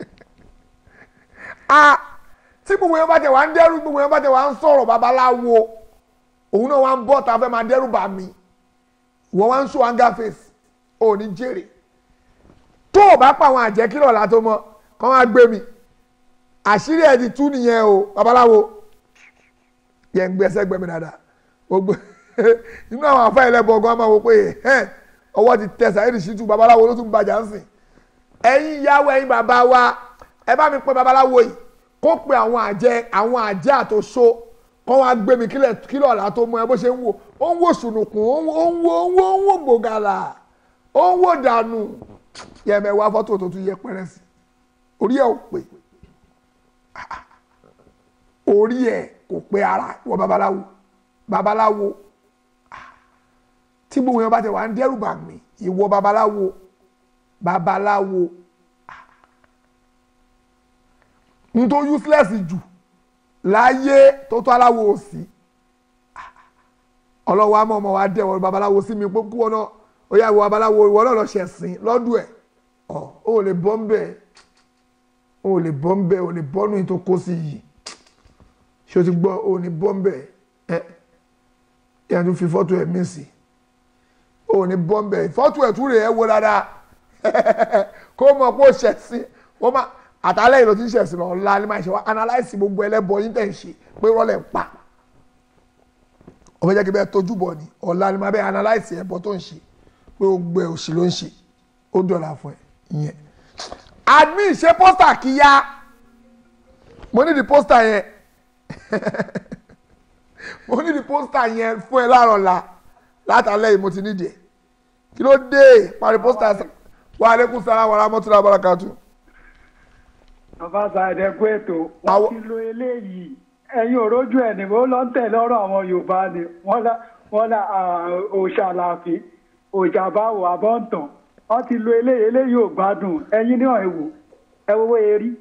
tí gbogbo èèyàn bá tẹ̀ wá ń dẹ́rù gbogbo èèyàn bá tẹ̀ wá ń sọ̀rọ̀ babaláwo òun náà wá ń bọ̀ tá a fẹ́ máa dẹ́rù bà mí wọ́n wá ń sọ anger face ò ní jèrè tó o bá pa àwọn àjẹ́ kí lọ́la tó mọ kọ́ máa gbé mi àṣírí ẹ̀ ti tú nìyẹn o babaláwo yẹn ń gbẹ́sẹ̀ gbẹ́mi dáadáa gbogbo inú àwọn afá ẹlẹ́bọ̀ ọgọ́ máa wò pé ọwọ́ ti tẹ Saheed Shittu babaláwo ló tún bàjá ń sìn ẹ̀yin ìyàwó ẹ̀yin bàbá wa ẹ bá mi pè babaláwo yìí kó pe àwọn àjẹ́ àwọn àjẹ́ àtòṣó kọ́ wá gbé mi kílọ̀ ọ̀la tó mọ ẹ bó ṣe ń wò ó ń wò sùnùkùn ó ń wò ó ń wò ó ń wò gbògàlà ó ń wò dànù yẹmẹ wá fọ́tò tó tún yẹ pẹ́rẹ́ sí orí ẹ̀ ò pé orí ẹ̀ kò pé ara wọ babaláwo babaláwo tí gbogbo yẹn bá tẹ wà ń dẹ́rù bà mí ìwọ babaláwo babaláwo n tó useless jù láyé tó tó aláwo òsì ọlọ́wọ́ àmọ́ ọmọ wa dẹ̀ wọ́n babaláwo sí mi pé kú ọ náà ó yà wọ babaláwo ìwọ náà lọ ṣẹ̀sìn lọ́dún ẹ̀ ọ̀ ó lè bọ́ ń bẹ̀ ó lè bọ́ ń bẹ̀ ó lè bọ́ nù tó kó sí yìí ṣé o ti gbọ́ ó ní bọ́ ń bẹ̀ ẹ̀ yẹn tún fi fọ́tò ẹ̀ mí sí ò ní bọ́m̀bẹ̀ fọ́tò ẹ̀ tún rè é wo dáadáa kó mọ̀ pé ó ṣẹ̀ sí ó má àtàlẹ́ ìlò tí ń ṣẹ̀ sí lọ ọ̀la ni máa ṣe wá analyse gbogbo ẹlẹ́bọ yín tẹ̀ ń ṣe pé rọ́lẹ̀ ń pa ó fẹ́ jẹ́ kí bẹ́ẹ̀ tójú bọ̀ ni ọ̀la ni máa bẹ́ẹ̀ analyse ẹ̀bọ tó ń ṣe pé gbogbo ẹ̀ òṣì ló ń ṣe ó dọ̀là fún ẹ ìyẹn admin ṣe pósítà kíyá mo ní di pósítà yẹn mo ní di pósítà yẹn fún ẹ láàárọ̀ la látàlẹ́ yìí mo ti nídìí ẹ̀ kí ló dé parí pósítà wa aleykum salaam wa rahmatulah wa barakatu. bàbá sàdé kú ètò wọn ti lo eléyìí ẹ̀yin òrójú ẹ̀ ní wọ́n lọ ń tẹ̀lé ọ̀rọ̀ àwọn yorùbá ni wọ́n lá wọ́n lá òòṣà làáfin òòṣà báwo àbọ̀ǹtàn wọ́n ti lo eléyìí eléyìí ò gbádùn ẹ̀yin ní ọ̀hún wò ẹ wo erí.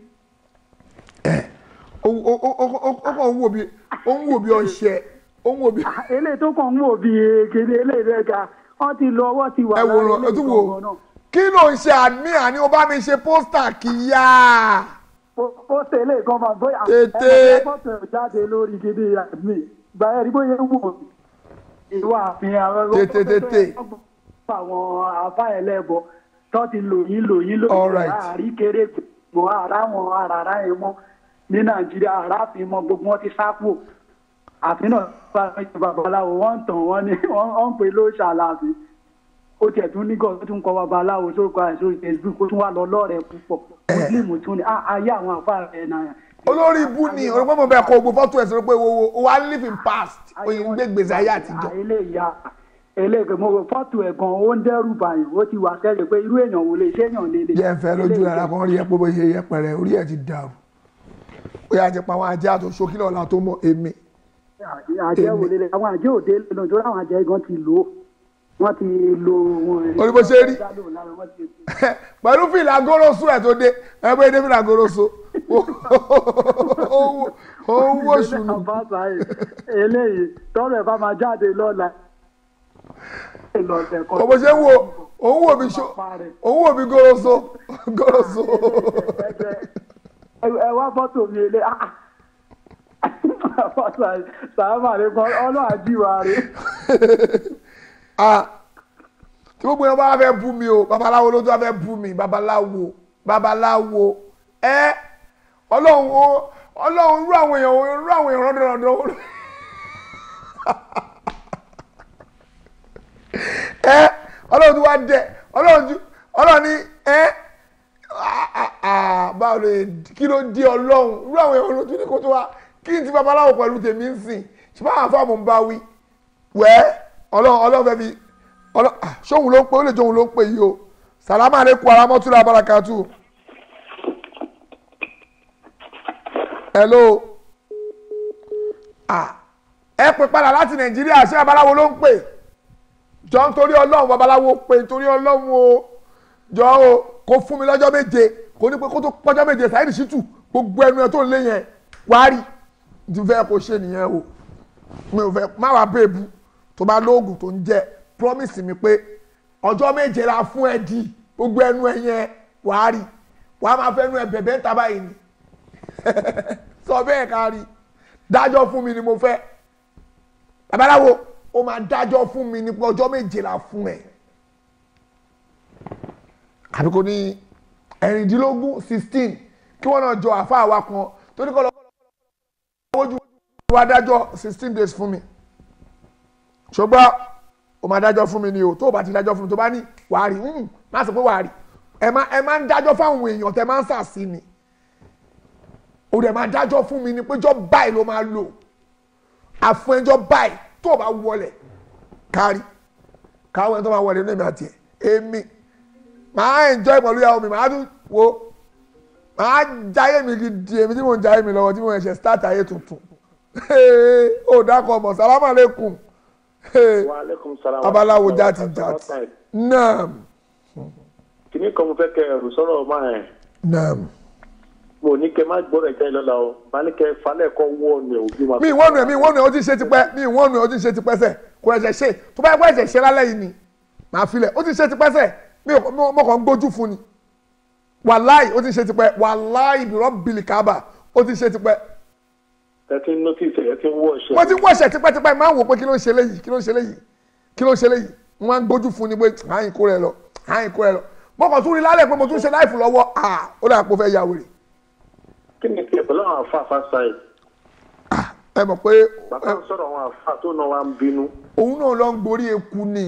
ó kàn ń wò bí ó ń wò bí ọṣẹ ó ń wò bí. eléyìí tó kàn ń wò bí kéde eléyìí rẹ̀ ga wọ́n ti lo ọwọ́ ti wà ẹ wò ó tún wò kí ló ń ṣe àmì àní o bá mi ṣe pósítà kíyà. pósítà eléyìí kan máa bóyá tètè ẹ fọ́tò ẹ̀ jáde lórí kéde àmì gba ẹ̀rí bóyá ń wò ìwà àfihàn tètè tètè àwọn afáyẹlẹ́bọ tó ti lò yín lò yín lò All yín right. àárí kéré gbogbo ara wọn arara yẹn mọ ní nàìjíríà aráàfin mọ gbogbo wọn ti sápò àfihàn babaláwo wọn ń tàn wọn ní wọn ń pè ló ṣàlàyé ó tiẹ̀ tún ní gọ́ọ̀ tó tún kọ́ babaláwo sórúkọ àìsí orí facebook ó tún wà lọ lọ́ọ̀rẹ́ púpọ̀ muslim tún ní ah, ayé àwọn afáàrẹ náà olórí ibú ni olùkọ́ mọ̀ bẹ́ẹ̀ kọ́ ogun fọ́tò ẹ̀ sọ pé wo wo wa live in past oyin gbé gbèsè ayé àtijọ́. eléyà eléyà mo rò fọ́tò ẹ̀ gan ó ń dẹ́rù bàyàn ó ti wà sẹ́lẹ̀ pé irú èèyàn wò lè ṣé èèyàn lè lè. jẹ́ ń fẹ́ lójú rẹ̀ kan rí ẹ pé bó ṣe yẹ pẹ̀rẹ̀ orí ẹ̀ ti dàrú ó yà ti pa àwọn ajá àti oṣù kílọ̀ ọ̀la tó mọ̀ èmi. àjẹ́ wò lè lè àwọn àjẹ́ òde lónà tó láwọn àjẹ́ gan ti lò ó wọ́n ti lo wọn. orí bó ṣe rí pẹ̀lú fìlà goroso ẹ̀ tó dé ẹ bóyá dé fìlà goroso òun wò ṣùnú. eléyìí tọrọ ẹ bá máa jáde lọ́la. kò bó ṣe ń wo òun wò mí ṣó òun wò mí goroso goroso. ẹ wá fọ́tò mi ilé sàmà rẹ kọ́ ọlọ́run àjíwá rẹ. tí gbogbo yẹn bá fẹ́ bú mi o babaláwo ló tó fẹ́ bú mi babaláwo babaláwo ẹ ọlọ́run o ọlọ́run rú àwọn èèyàn rú àwọn èèyàn rọ́dọ̀rọ̀dọ̀ ẹ ọlọ́run tó wá dẹ ọlọ́run tó ọlọ́run ní ẹ báwo lè kí ló di ọlọ́run rú àwọn èèyàn ló tún ní kó tó wá kí n ti babaláwo pẹ̀lú tèmi ń sìn ṣé báwọn afáàmù ń bá wí wẹ́ ọlọ́run ọlọ́run fẹ́ fi ọlọ́ sóhun ló ń pè ó lè jóhun ló ń pè yìí o sàlámà àlékún aramọ́túrà barakatu. hello ah ẹ pè padà láti nàìjíríà ṣé babaláwo ló ń pè jọ nítorí ọlọ́run babaláwo pè nítorí ọlọ́run o jọ o kò fún mi lọ́jọ́ méje kò ní pé kó tó pọ́jọ́ méje Saheed Shittu gbogbo ẹnu ẹ tó ń lé yẹn wá rí ti fẹ́ kó ṣe nìyẹn o mi ò fẹ́ má wàá bèbú tó bá lóògùn tó ń jẹ promise mi pé ọjọ́ méje la fún ẹ di gbogbo ẹnu ẹ yẹn wàá rí wàá máa fẹ́ nu ẹ bẹ̀bẹ̀ ń ta báyìí ni sọ bẹ́ẹ̀ ká rí dájọ́ fún mi ni mo fẹ́ babaláwo ó máa dájọ́ fún mi ní pé ọjọ́ méje la fún ẹ àbí kò ní ẹ̀rìndínlógún sixteen kí wọ́n náà jọ àfa àwa kan tó ní kọ́ lọ́kọ́ lọ́wọ́ ojú wa dájọ́ sixteen days fún mi ṣùgbọ́n o máa dájọ́ fún mi ni o tó o bá ti dájọ́ fún mi tó bá ní wàá rí má sọ pé wàá rí ẹ má ẹ má ń dájọ́ fáwọn èèyàn tẹ máa ń sàsí ni o dẹ̀ máa dájọ́ fún mi ni pé jọ́ báyìí ló máa lò àfún ẹjọ́ báyìí tó o bá wọlé kárí káwọn ẹni tó máa wọlé ní èmi àti ẹ èmi màá enjoy pẹ̀lú ìyàwó mi màá tún wo màá jayé mi gidi èmi tí mò ń jayé mi lọ́wọ́ tí mò ń ṣe start ayé tuntun ó dákọ̀ mọ̀ sálámù aleykum waaleykum salaam. babaláwo jáde jáde naam kìnnì kan mo fẹ́ kẹ ẹrù sọ̀rọ̀ máa ẹ̀ naam. mo ní kẹ má gbọ́dọ̀ ẹ̀jẹ̀ lọ́la o bá ní kẹ falẹ̀ kọ́ wọ́ ni òbí ma. mi ìwọ́nu ẹ̀ mi ìwọ́nu ẹ̀ ó ti ṣe tipẹ́ mi ìwọ́nu ẹ̀ ó ti ṣe tipẹ́ sẹ̀ kò ẹ̀ṣẹ̀ ṣe tó bá yẹ kó ẹ̀ṣẹ̀ ṣe lálẹ́ yìí ni màá filẹ̀ ó ti ṣe tipẹ́ sẹ̀ mi ò mo kàn ń gbójú fún ni wàláì ó ti ṣe tipẹ́ wàláì bìrọ̀ bìlì kábà ó ti ṣe tipẹ́ tẹ́tí notice ẹ̀ tí ń wọ̀ ṣẹ̀. wọ́n ti wọ́ṣẹ̀ tipẹ́tipẹ́ máa ń wò pé kí ló ń ṣe léyìí kí ló ń ṣe léyìí kí ló ń ṣe léyìí wọ́n á gbójú fún ni pé àyìn kó rẹ lọ àyìn kó rẹ lọ mo kàn tún rí lálẹ́ pé mo tún ṣe láìfù lọ́wọ́ à ó dà pé ó fẹ́ ya wèrè kí ni tiẹ̀ pẹ̀lú àwọn àfa àfa sáyẹ̀. ẹ mọ̀ pé bàbá ń sọ̀rọ̀ àwọn àfa tó náà wá ń bínú. òun náà lọ ń gborí eku ni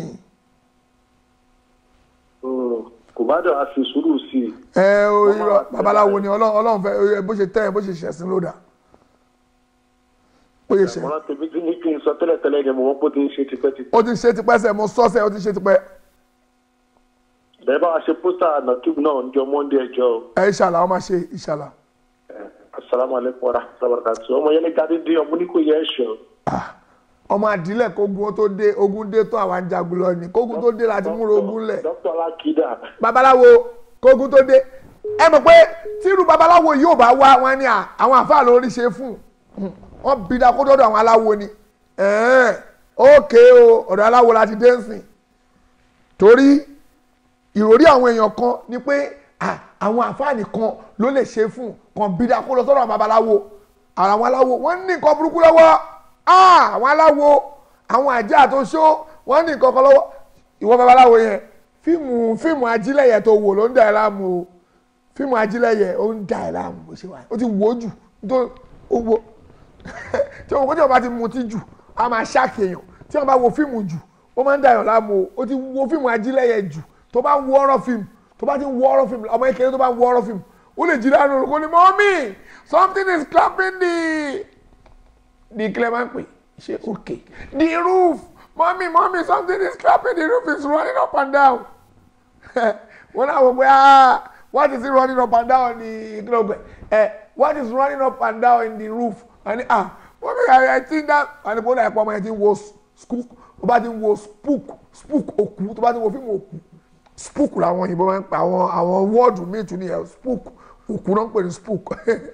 Mm, kò bá dọ̀ a fi sùúrù sí i. ẹ o irọ́ babaláwo ni Ọlọ́run Ọlọ́run fẹ́ ẹ, bó ṣe tẹ́ ẹ bó ṣe ṣẹ̀sìn ló dà bó ṣe ṣẹ̀ àmọ́ tèmi tí ní kí n sọ tẹ́lẹ̀tẹ́lẹ̀ ni mo mọ̀ pé ó ti ń ṣe tipẹ́tipẹ́. ó ti ṣe tipẹ́ sẹ́ mo sọ́ sẹ́ ó ti ṣe tipẹ́ bẹ́ẹ̀ bá wa ṣe pósítà nàkíb náà ń jọ mọ́ndé ẹjọ́ o. ẹ ìṣàlà ọ máa ṣe ìṣàlà asalaamualeykum wa rahmatulahi wa barakatuh ọmọ yẹn ní gadi dín ọmọ ní kò yẹ ẹ ṣọ. ọmọ àdílẹ̀ kógun ó tó dé ogun dé tó àwọn ajagun lọ ni kógun tó dé láti múra ogun lẹ̀ dókítà alákìdá. babaláwo kógun tó dé ẹ mọ̀ pé tírú babaláwo yóò bá wá wọn ni à- àwọn àfáà lórí ṣe fún un wọn bí da kó dọ́dọ̀ àwọn aláwo ni ẹ̀ẹ́n, ókè o ọ̀dọ̀ aláwo láti dé ń sìn torí ìròrí àwọn èèyàn kan ni pé à, àwọn àfáà nìkan ló lè ṣe fún kan bí da kó lọ sọ́dọ̀ àwọn babaláwo àwọn aláwo wọ́n ní nǹkan burúkú lọ́wọ́ Ah, àwọn aláwo àwọn àjẹ́ àtúnṣó wọ́n ní nǹkan kan lọ́wọ́ ìwọ babaláwo yẹn fíìmù fíìmù ajílẹ̀yẹ tó wò ló ń dà ẹ́ láàmú o fíìmù ajílẹ̀yẹ ó ń dà ẹ́ láàmú bó ṣe wà ó ti wò ó jù tó ó wo tí wọn kó tí wọn bá ti mutí jù á máa ṣáàkì èèyàn tí wọn bá wo fíìmù jù ó máa ń dà ẹ́ láàmú o ó ti wo fíìmù ajílẹ̀yẹ jù tó bá ń wo ọ̀rọ̀ fíìmù tó bá ti ń wo ọ̀rọ̀ fíìmù ọmọ kékeré tó bá ń wo ọ̀rọ̀ fíìmù ó lè jí dáná orúkọ ni mọ́mí something is clapping the the kílẹ̀ máa ń pè ṣe okay the roof mọ́mí mọ́mí something is clapping the roof is running up and down wọ́n náà wọ pé ah what is it running up and down in the kílọ̀gbẹ̀ ẹ what is running up and down in the roof wọ́n ní ah mọ́mí I, I think that wọ́n ní kó náà ẹ̀pọ̀ ọmọ yẹn ti ń wo spook tó bá ti ń wo spook spook òkú tó bá ti ń wo fíìmù òkú spook làwọn òyìnbó máa ń pa àwọn àwọn wọ́ọ̀dù míì tún nìyẹn spook òkú náà ń pè ní spook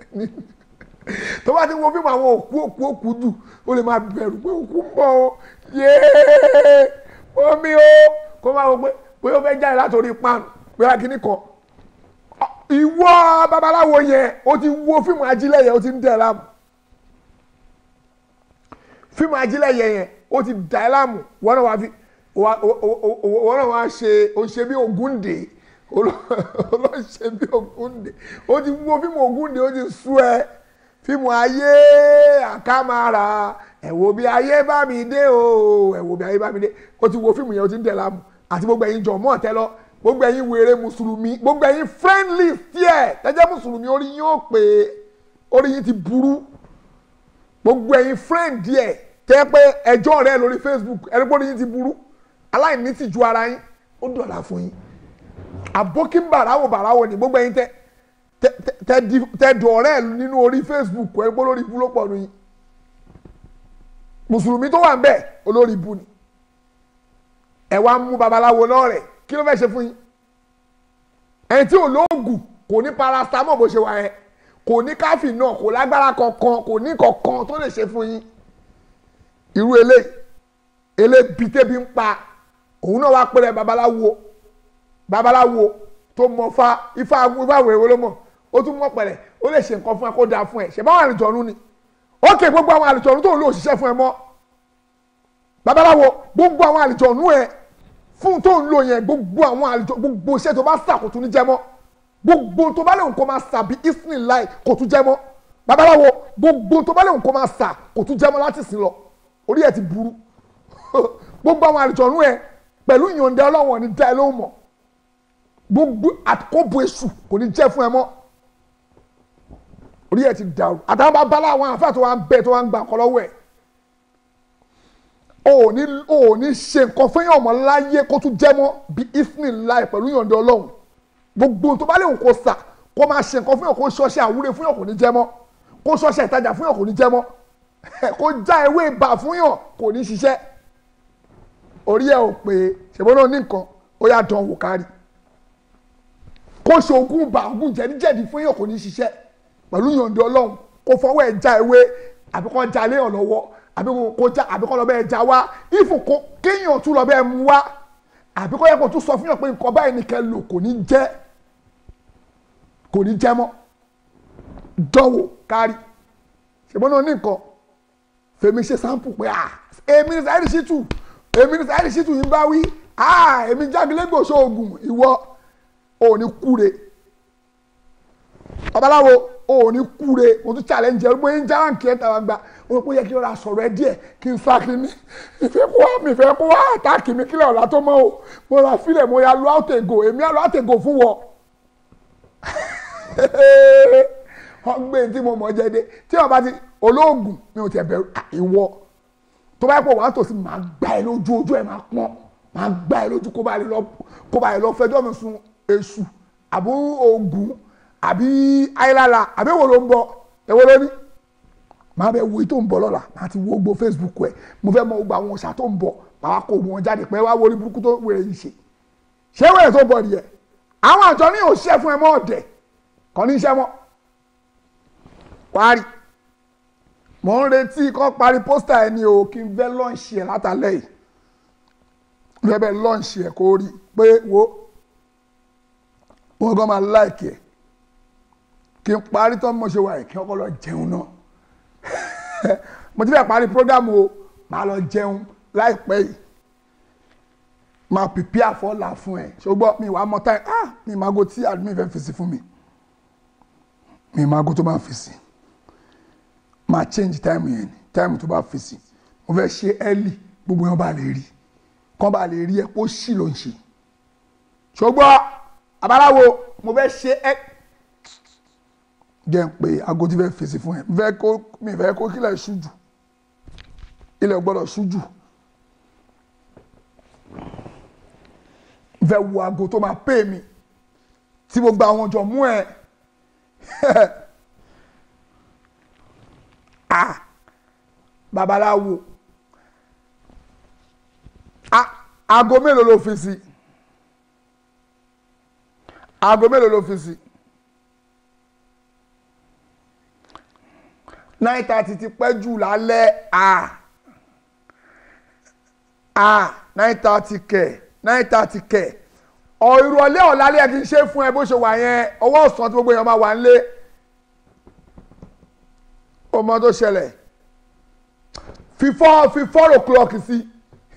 tó bá ti wo fíìmù àwọn òkú òkú òkú jù ó lè máa bẹ̀rù pé òkú ń bọ̀ o yéé omi o kó máa wọ pé bóyá ó fẹ́ jáde látòrí pan bóyá kíní kan ìwọ babaláwo yẹn ó ti wo fíìmù ajílẹ̀ yẹn ó ti ń dẹ̀ láàmú fíìmù ajílẹ̀ yẹn yẹn ó ti dà ẹ́ láàmú wọ́n náà wá fi wọ́n náà wá ṣe ó ṣe bí Ògúndé olóṣè bí Ògúndé ó ti wo fíìmù Ògúndé ó ti sú ẹ fíìmù ayé àkàmàrà ẹ wo bí ayé bá mi dé o ẹ wo bí ayé bá mi dé ó ti wo fíìmù yẹn ó ti ń dẹ̀ láàmú àti gbogbo ẹ̀yin jọ̀mọ́ ọ̀tẹ́ lọ gbogbo ẹ̀yin wèrè mùsùlùmí gbogbo ẹ̀yin friendly tiẹ̀ tẹ́jẹ́ mùsùlùmí orí yín ó pè é orí yín ti burú gbogbo ẹ̀yin friend díẹ̀ tẹ́ pé ẹjọ́ rẹ lórí Facebook ẹni pé orí yín ti burú aláìní ti ju ara yín ó dọ̀là fún yín àbókí bàràwò bàràwò ni gbogbo ẹ̀yin tẹ́ tẹ́ dọ̀rẹ́ nínú orí Facebook ẹni pé olórí ibú ló pọ̀ nù yín mùsùlùmí tó wà ń bẹ̀ olórí ibú ni ẹ wá mú babaláwo náà rẹ̀ kí ló fẹ́ ṣe fún yín ẹni tí ò lóògùn kò ní paracetamol bó ṣe wà yẹn kò ní káfí náà kò lágbára kankan kò ní kankan tó lè ṣe fún yín irú eléyìí elébi tẹ́bi ń pa òun náà wá pẹ́rẹ́ babaláwo babaláwo tó mọ fa ifá ifá wèrè ló mọ̀ ó tún mọ̀ pẹ̀lẹ́ ó lè ṣe nǹkan fún ẹ kó dáa fún ẹ ṣe báwọn àlùjọ̀nù ni ó kè gbogbo àwọn àlùjọ̀nù tó ń lò òṣìṣẹ́ fún ẹ mọ́ babaláwo gbogbo àwọn àlùjọ̀nù ẹ fún tó ń lò yẹn gbogbo àwọn àlùjọ gbogbo iṣẹ́ tó bá sà kò tún ní jẹ́ mọ́ gbogbo tó bá lè nǹkan máa sà bí isnin láì kò tún jẹ́ mọ́ babaláwo gbogbo tó bá lè nǹkan máa sà kò tún jẹ́ mọ́ láti sìn lọ orí ẹ̀ ti burú gbogbo àwọn àlùjọ̀nù ẹ pẹ̀lú ìyọ̀ǹda ọlọ́wọ̀n ní dá ẹ lóhùn mọ́ gbogbo àkóbò èṣù kò ní jẹ́ fún ẹ mọ́ orí ẹ̀ ti dàrú àtàwọn babalá àwọn àfáà tó wà ń bẹ tó wà ń gbà kọ́ lọ́wọ́ ẹ̀ o ò ní o ò ní ṣe nǹkan fún yàn mọ́ láyé kó tún jẹ́ mọ́ bí isnin láì pẹ̀lú ìyọ̀ǹda ọlọ́run gbogbo tó bá lè wò kó sà kó máa ṣe nǹkan fún yàn kó ṣọṣẹ́ àwúre fún yàn kò ní jẹ́ mọ́ kó ṣọṣẹ́ ìtajà fún yàn kò ní jẹ́ mọ́ kó já ewé ibà fún yàn kò ní ṣiṣẹ́ orí ẹ̀ ò pé ṣèbọn náà ní nǹkan ó yà dán wò kárí kó ṣe ogún ibà ogún jẹ̀díjẹ̀dí fún yàn kò ní ṣiṣẹ́ pẹ̀lú ìyọ̀ǹda ọlọ́run kó fọwọ́ ẹ̀ já ewé àbí kó já léèyàn lọ́wọ́ àbí kó já àbí kó lọ bẹ́ẹ̀ já wá ìfò kó kéèyàn tún lọ bẹ́ẹ̀ mú wá àbí kó yẹ kó tún sọ fún yàn pé nǹkan báyìí nìkan lò kò ní jẹ́ kò ní jẹ́ mọ́ dánwò kárí ṣùgbọ́n náà ní nǹkan fèmi ṣe sample pé ah èmi ní Saheed Shittu èmi ní Saheed Shittu yìí bá wí ah èmi jágilégbò ṣoògùn ìwọ ò ní kúre babaláwo ò ní kúre mo tún challenge ẹ mo ń já ránkì ẹ tàwa gba mo rò pé ó yẹ kí n ra sọ̀rọ̀ ẹ díẹ̀ kí n sá kí ni ìfẹ́ kó wá mi ìfẹ́ kó wá àtàkì mi kílẹ̀ ọ̀la tó mọ́ o mo ra fílẹ̀ mo ya lu àtẹ̀gò èmi á lu àtẹ̀gò fún wọ wọ́n gbé tí mo mọ̀ jẹ́ dé tí wọ́n bá ti olóògùn mi ò tẹ̀ bẹ̀rù ìwọ tó bá yẹ pé wàá tòsí máa gbá ẹ lójú ojú ẹ máa pọ́n máa gbá ẹ lójú kó bá lè lọ kó bá lè lọ fẹjọ́ mi sun èṣù àbí oògùn àbí ayélujára àbí èwo ló ń bọ̀ èwo ló ní máa bẹ wo èyí tó ń bọ̀ lọ́la máa ti wo gbogbo Facebook ẹ mo fẹ́ mọ gbogbo àwọn òṣà tó ń bọ̀ máa wá kó wọn jáde pé wá wọlé burúkú tó wèrè yìí ṣe ṣé wèrè tó bọ̀ nìyẹn àwọn àjọ ní òṣìṣẹ́ fún ẹ mọ́ ọ̀dẹ̀ kọ́ ní iṣẹ́ mọ́ parí mò ń retí kọ́ parí pósítà ẹni o kí n fẹ́ lọ́ọ̀ṣì ẹ̀ látàlẹ́ yìí fẹ́ bẹ́ẹ̀ lọ́ọ̀ṣì ẹ̀ kó rí pé wo wọ́n gan máa láìkì ẹ̀ kí n parí tán mo ṣe wà yìí kí ọkọ lọ jẹun náà mo ti fẹ́ parí prógámù o máa lọ jẹun láìpẹ́ yìí máa pìpì àfọlà fún ẹ ṣùgbọ́n mi wàá mọ táyì ah mi máa go tí admin fẹ́ fèsì fún mi mi máa go tó máa fèsì máa change time yẹn ni time tó bá fèsì mo fẹ́ ṣe early gbogbo yẹn bá lè rí kán bá lè rí ẹ kó sì ló ń ṣe ṣùgbọ́n abaláwo mo fẹ́ ṣe ẹ jẹ́ ń pé aago tí fẹ́ fèsì fún ẹ mi fẹ́ kó mi fẹ́ kó kílẹ̀ ṣújù ilẹ̀ gbọ́dọ̀ ṣújù fẹ́ wo aago tó máa pè mí tí mo gba àwọn jọ mú ẹ ah babaláwo ah aago mélòó ló fi sí aago mélòó ló fi sí nine thirty ti pẹ́ jù lálẹ́ ah ah nine thirty kẹ̀ nine thirty kẹ̀ ọ̀ ìrọ̀lẹ́ ọ̀lálẹ́ ẹ̀ ti ṣe fún ẹ bó ṣe wà yẹn ọwọ́ ọ̀sán tí gbogbo èèyàn máa wà ń lé ọmọ tó ṣẹlẹ̀ fi four fi four o'clock sí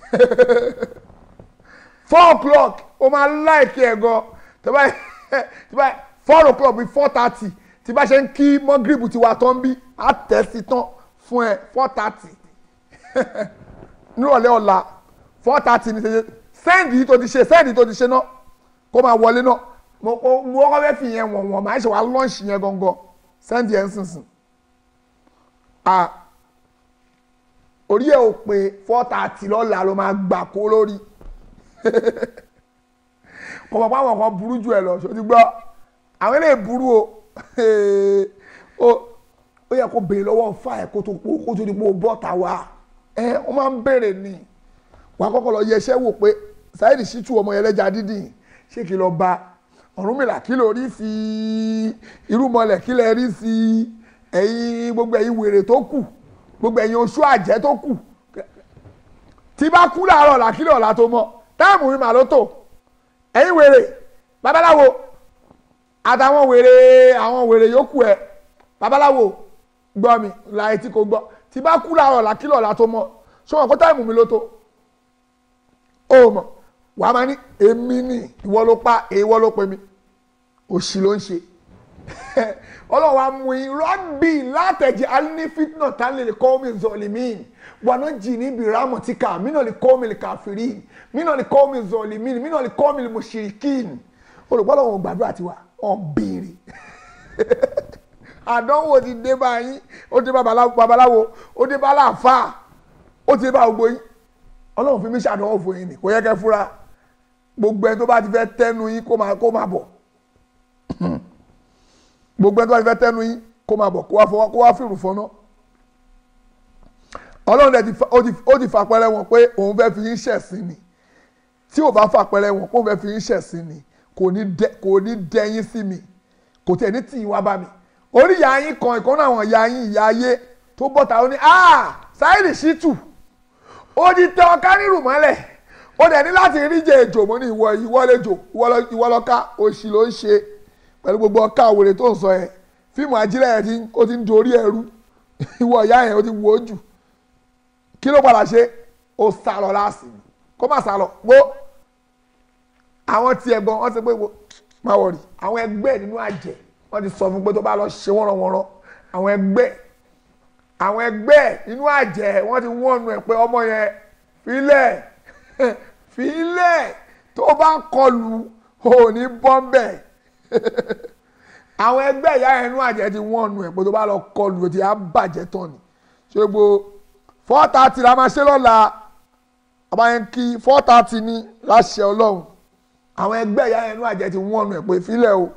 four o'clock o máa láìkí ẹ̀ gan tó bá tó bá four o'clock bí four thirty tí bá ṣe ń kí mọ́gìrìbù ti wà tán bí á tẹ̀ sí tán fún ẹ four thirty nírọ̀lẹ́ ọ̀la four thirty ní ṣe sẹ́ǹdì yìí tó ti ṣe sẹ́ǹdì tó ti ṣe náà kó máa wọlé náà mo mo kọ́ fẹ́ fi yẹn wọ̀n wọ̀n máa ṣe wá lọ́ọ̀ṣì yẹn gangan sẹ́ǹdì yẹn sísìn à orí ẹ̀ ò pé four thirty lọ́la ló máa gbà kó lórí kò mọ̀ pé àwọn kan burú jù ẹ lọ ṣó ti gbọ́ àwọn eléyìí burú o ó yẹ kó béèrè lọ́wọ́ fà ẹ̀ kó tó kó tó di pé o bọ́ ta wá ẹ wọ́n máa ń béèrè ni wà á kọ́kọ́ lọ yẹ iṣẹ́ wò pé Saheed Shittu ọmọ yẹn lẹ́jà dídì ṣé kí lọ bá Ọ̀rúnmìlà kí ló rí sí irúmọlẹ̀ kí lẹ rí sí ẹ̀yin gbogbo ẹ̀yin wèrè tó kù gbogbo ẹ̀yin oṣù àjẹ́ tó kù tí bá kú láàárọ̀ làkílẹ̀ ọ̀la tó mọ́ táàmù mi mà ló tò ẹ̀yin wèrè babaláwo àtàwọn wèrè àwọn wèrè yòókù ẹ̀ babaláwo gbọ́ mi láì tí kò gbọ́ tí bá kú láàárọ̀ làkílẹ̀ ọ̀la tó mọ́ ṣé wọn kó táàmù mi ló tó ó mọ̀ wà á máa ní èmi ni ìwọ ló pa ìwọ ló pe mi òṣì ló ń ṣe ọlọ́run wa mú in rọ́bì látẹ̀jẹ̀ alínifitná tánlẹ̀ lè kọ́ mi zọlímìn wọnà jì níbi rámọ̀tíkà mínà lè kọ́ mi lè kàfírí mínà lè kọ́ mi zọlímìn mínà lè kọ́ mi lè mọ̀ṣirikìn olùgbọ́dọ̀ wọn gbàdúrà tiwa wọn béèrè àdánwò ti dé báyìí ó dé bá babaláwo ó dé bá láàfáà ó ti dé bá gbogbo yín ọlọ́run fi mí ṣàdánwò fún yín ni kò yẹ kẹ́ fúra gbogbo ẹni tó bá ti fẹ́ tẹ́nu yín kó máa kó máa bọ̀ gbogbo ẹni tó bá ti fẹ́ tẹ́nu yín kó máa bọ̀ kó wá fọwọ́ kó wá fìrù fọ́nà ọlọ́run dẹ̀ ó ti fàpẹrẹ wọn pé òun fẹ́ fi yín ṣẹ̀sín ni tí ò bá fàpẹrẹ wọn pé òun fẹ́ fi yín ṣẹ̀sín ni kò ní dẹ́yìn sí mi kò tẹ̀ ní tì í wá bá mi orí ìyá yín kan ìkànnì àwọn ìyá yín ìyá ayé tó bọ́ta ó ní ah Saheed Shittu ó ti tẹ ọká nírù mọ́lẹ̀ ó dẹ̀ ní láti rí jẹ èjò mọ́ ní ìwọ ìwọlẹ́jò ìwọlọ́ká òṣì ló ń ṣe pẹ̀lú gbogbo ọká òwèrè tó ń sọ yẹn fíìmù ajílẹ̀ yẹn ó ti ń dorí ẹrú ìwọ ìyá yẹn ó ti wò ó jù kí ló padà ṣe ó sá lọ láàsì ni kó má sá lọ wo àwọn tiẹ̀ gan wọ́n ti pé wo má wọ̀rì àwọn ẹgbẹ́ nínú àjẹ́ wọ́n ti sọ fún pé tó bá lọ ṣe wọ́n rànwọ́rán àwọn ẹgbẹ́ àwọn ẹgbẹ́ nínú àjẹ́ wọ́n ti wọ́n nu ẹ̀ pé ọmọ yẹn filẹ̀ filẹ̀ tó bá kọlù ò ní bọ́m̀bẹ̀ àwọn ẹgbẹ́ ìyá ẹnu àjẹ́ ti wọ́n nu ẹ̀ pé tó bá lọ kọlù ó ti á bàjẹ́ tán ni ṣé gbogbo four thirty la máa ṣe lọ́la àbáyẹn kí four thirty ní láṣẹ ọlọ́run àwọn ẹgbẹ́ ìyá ẹnu àjẹ́ ti wọ́n nu ẹ̀ pé filẹ̀ o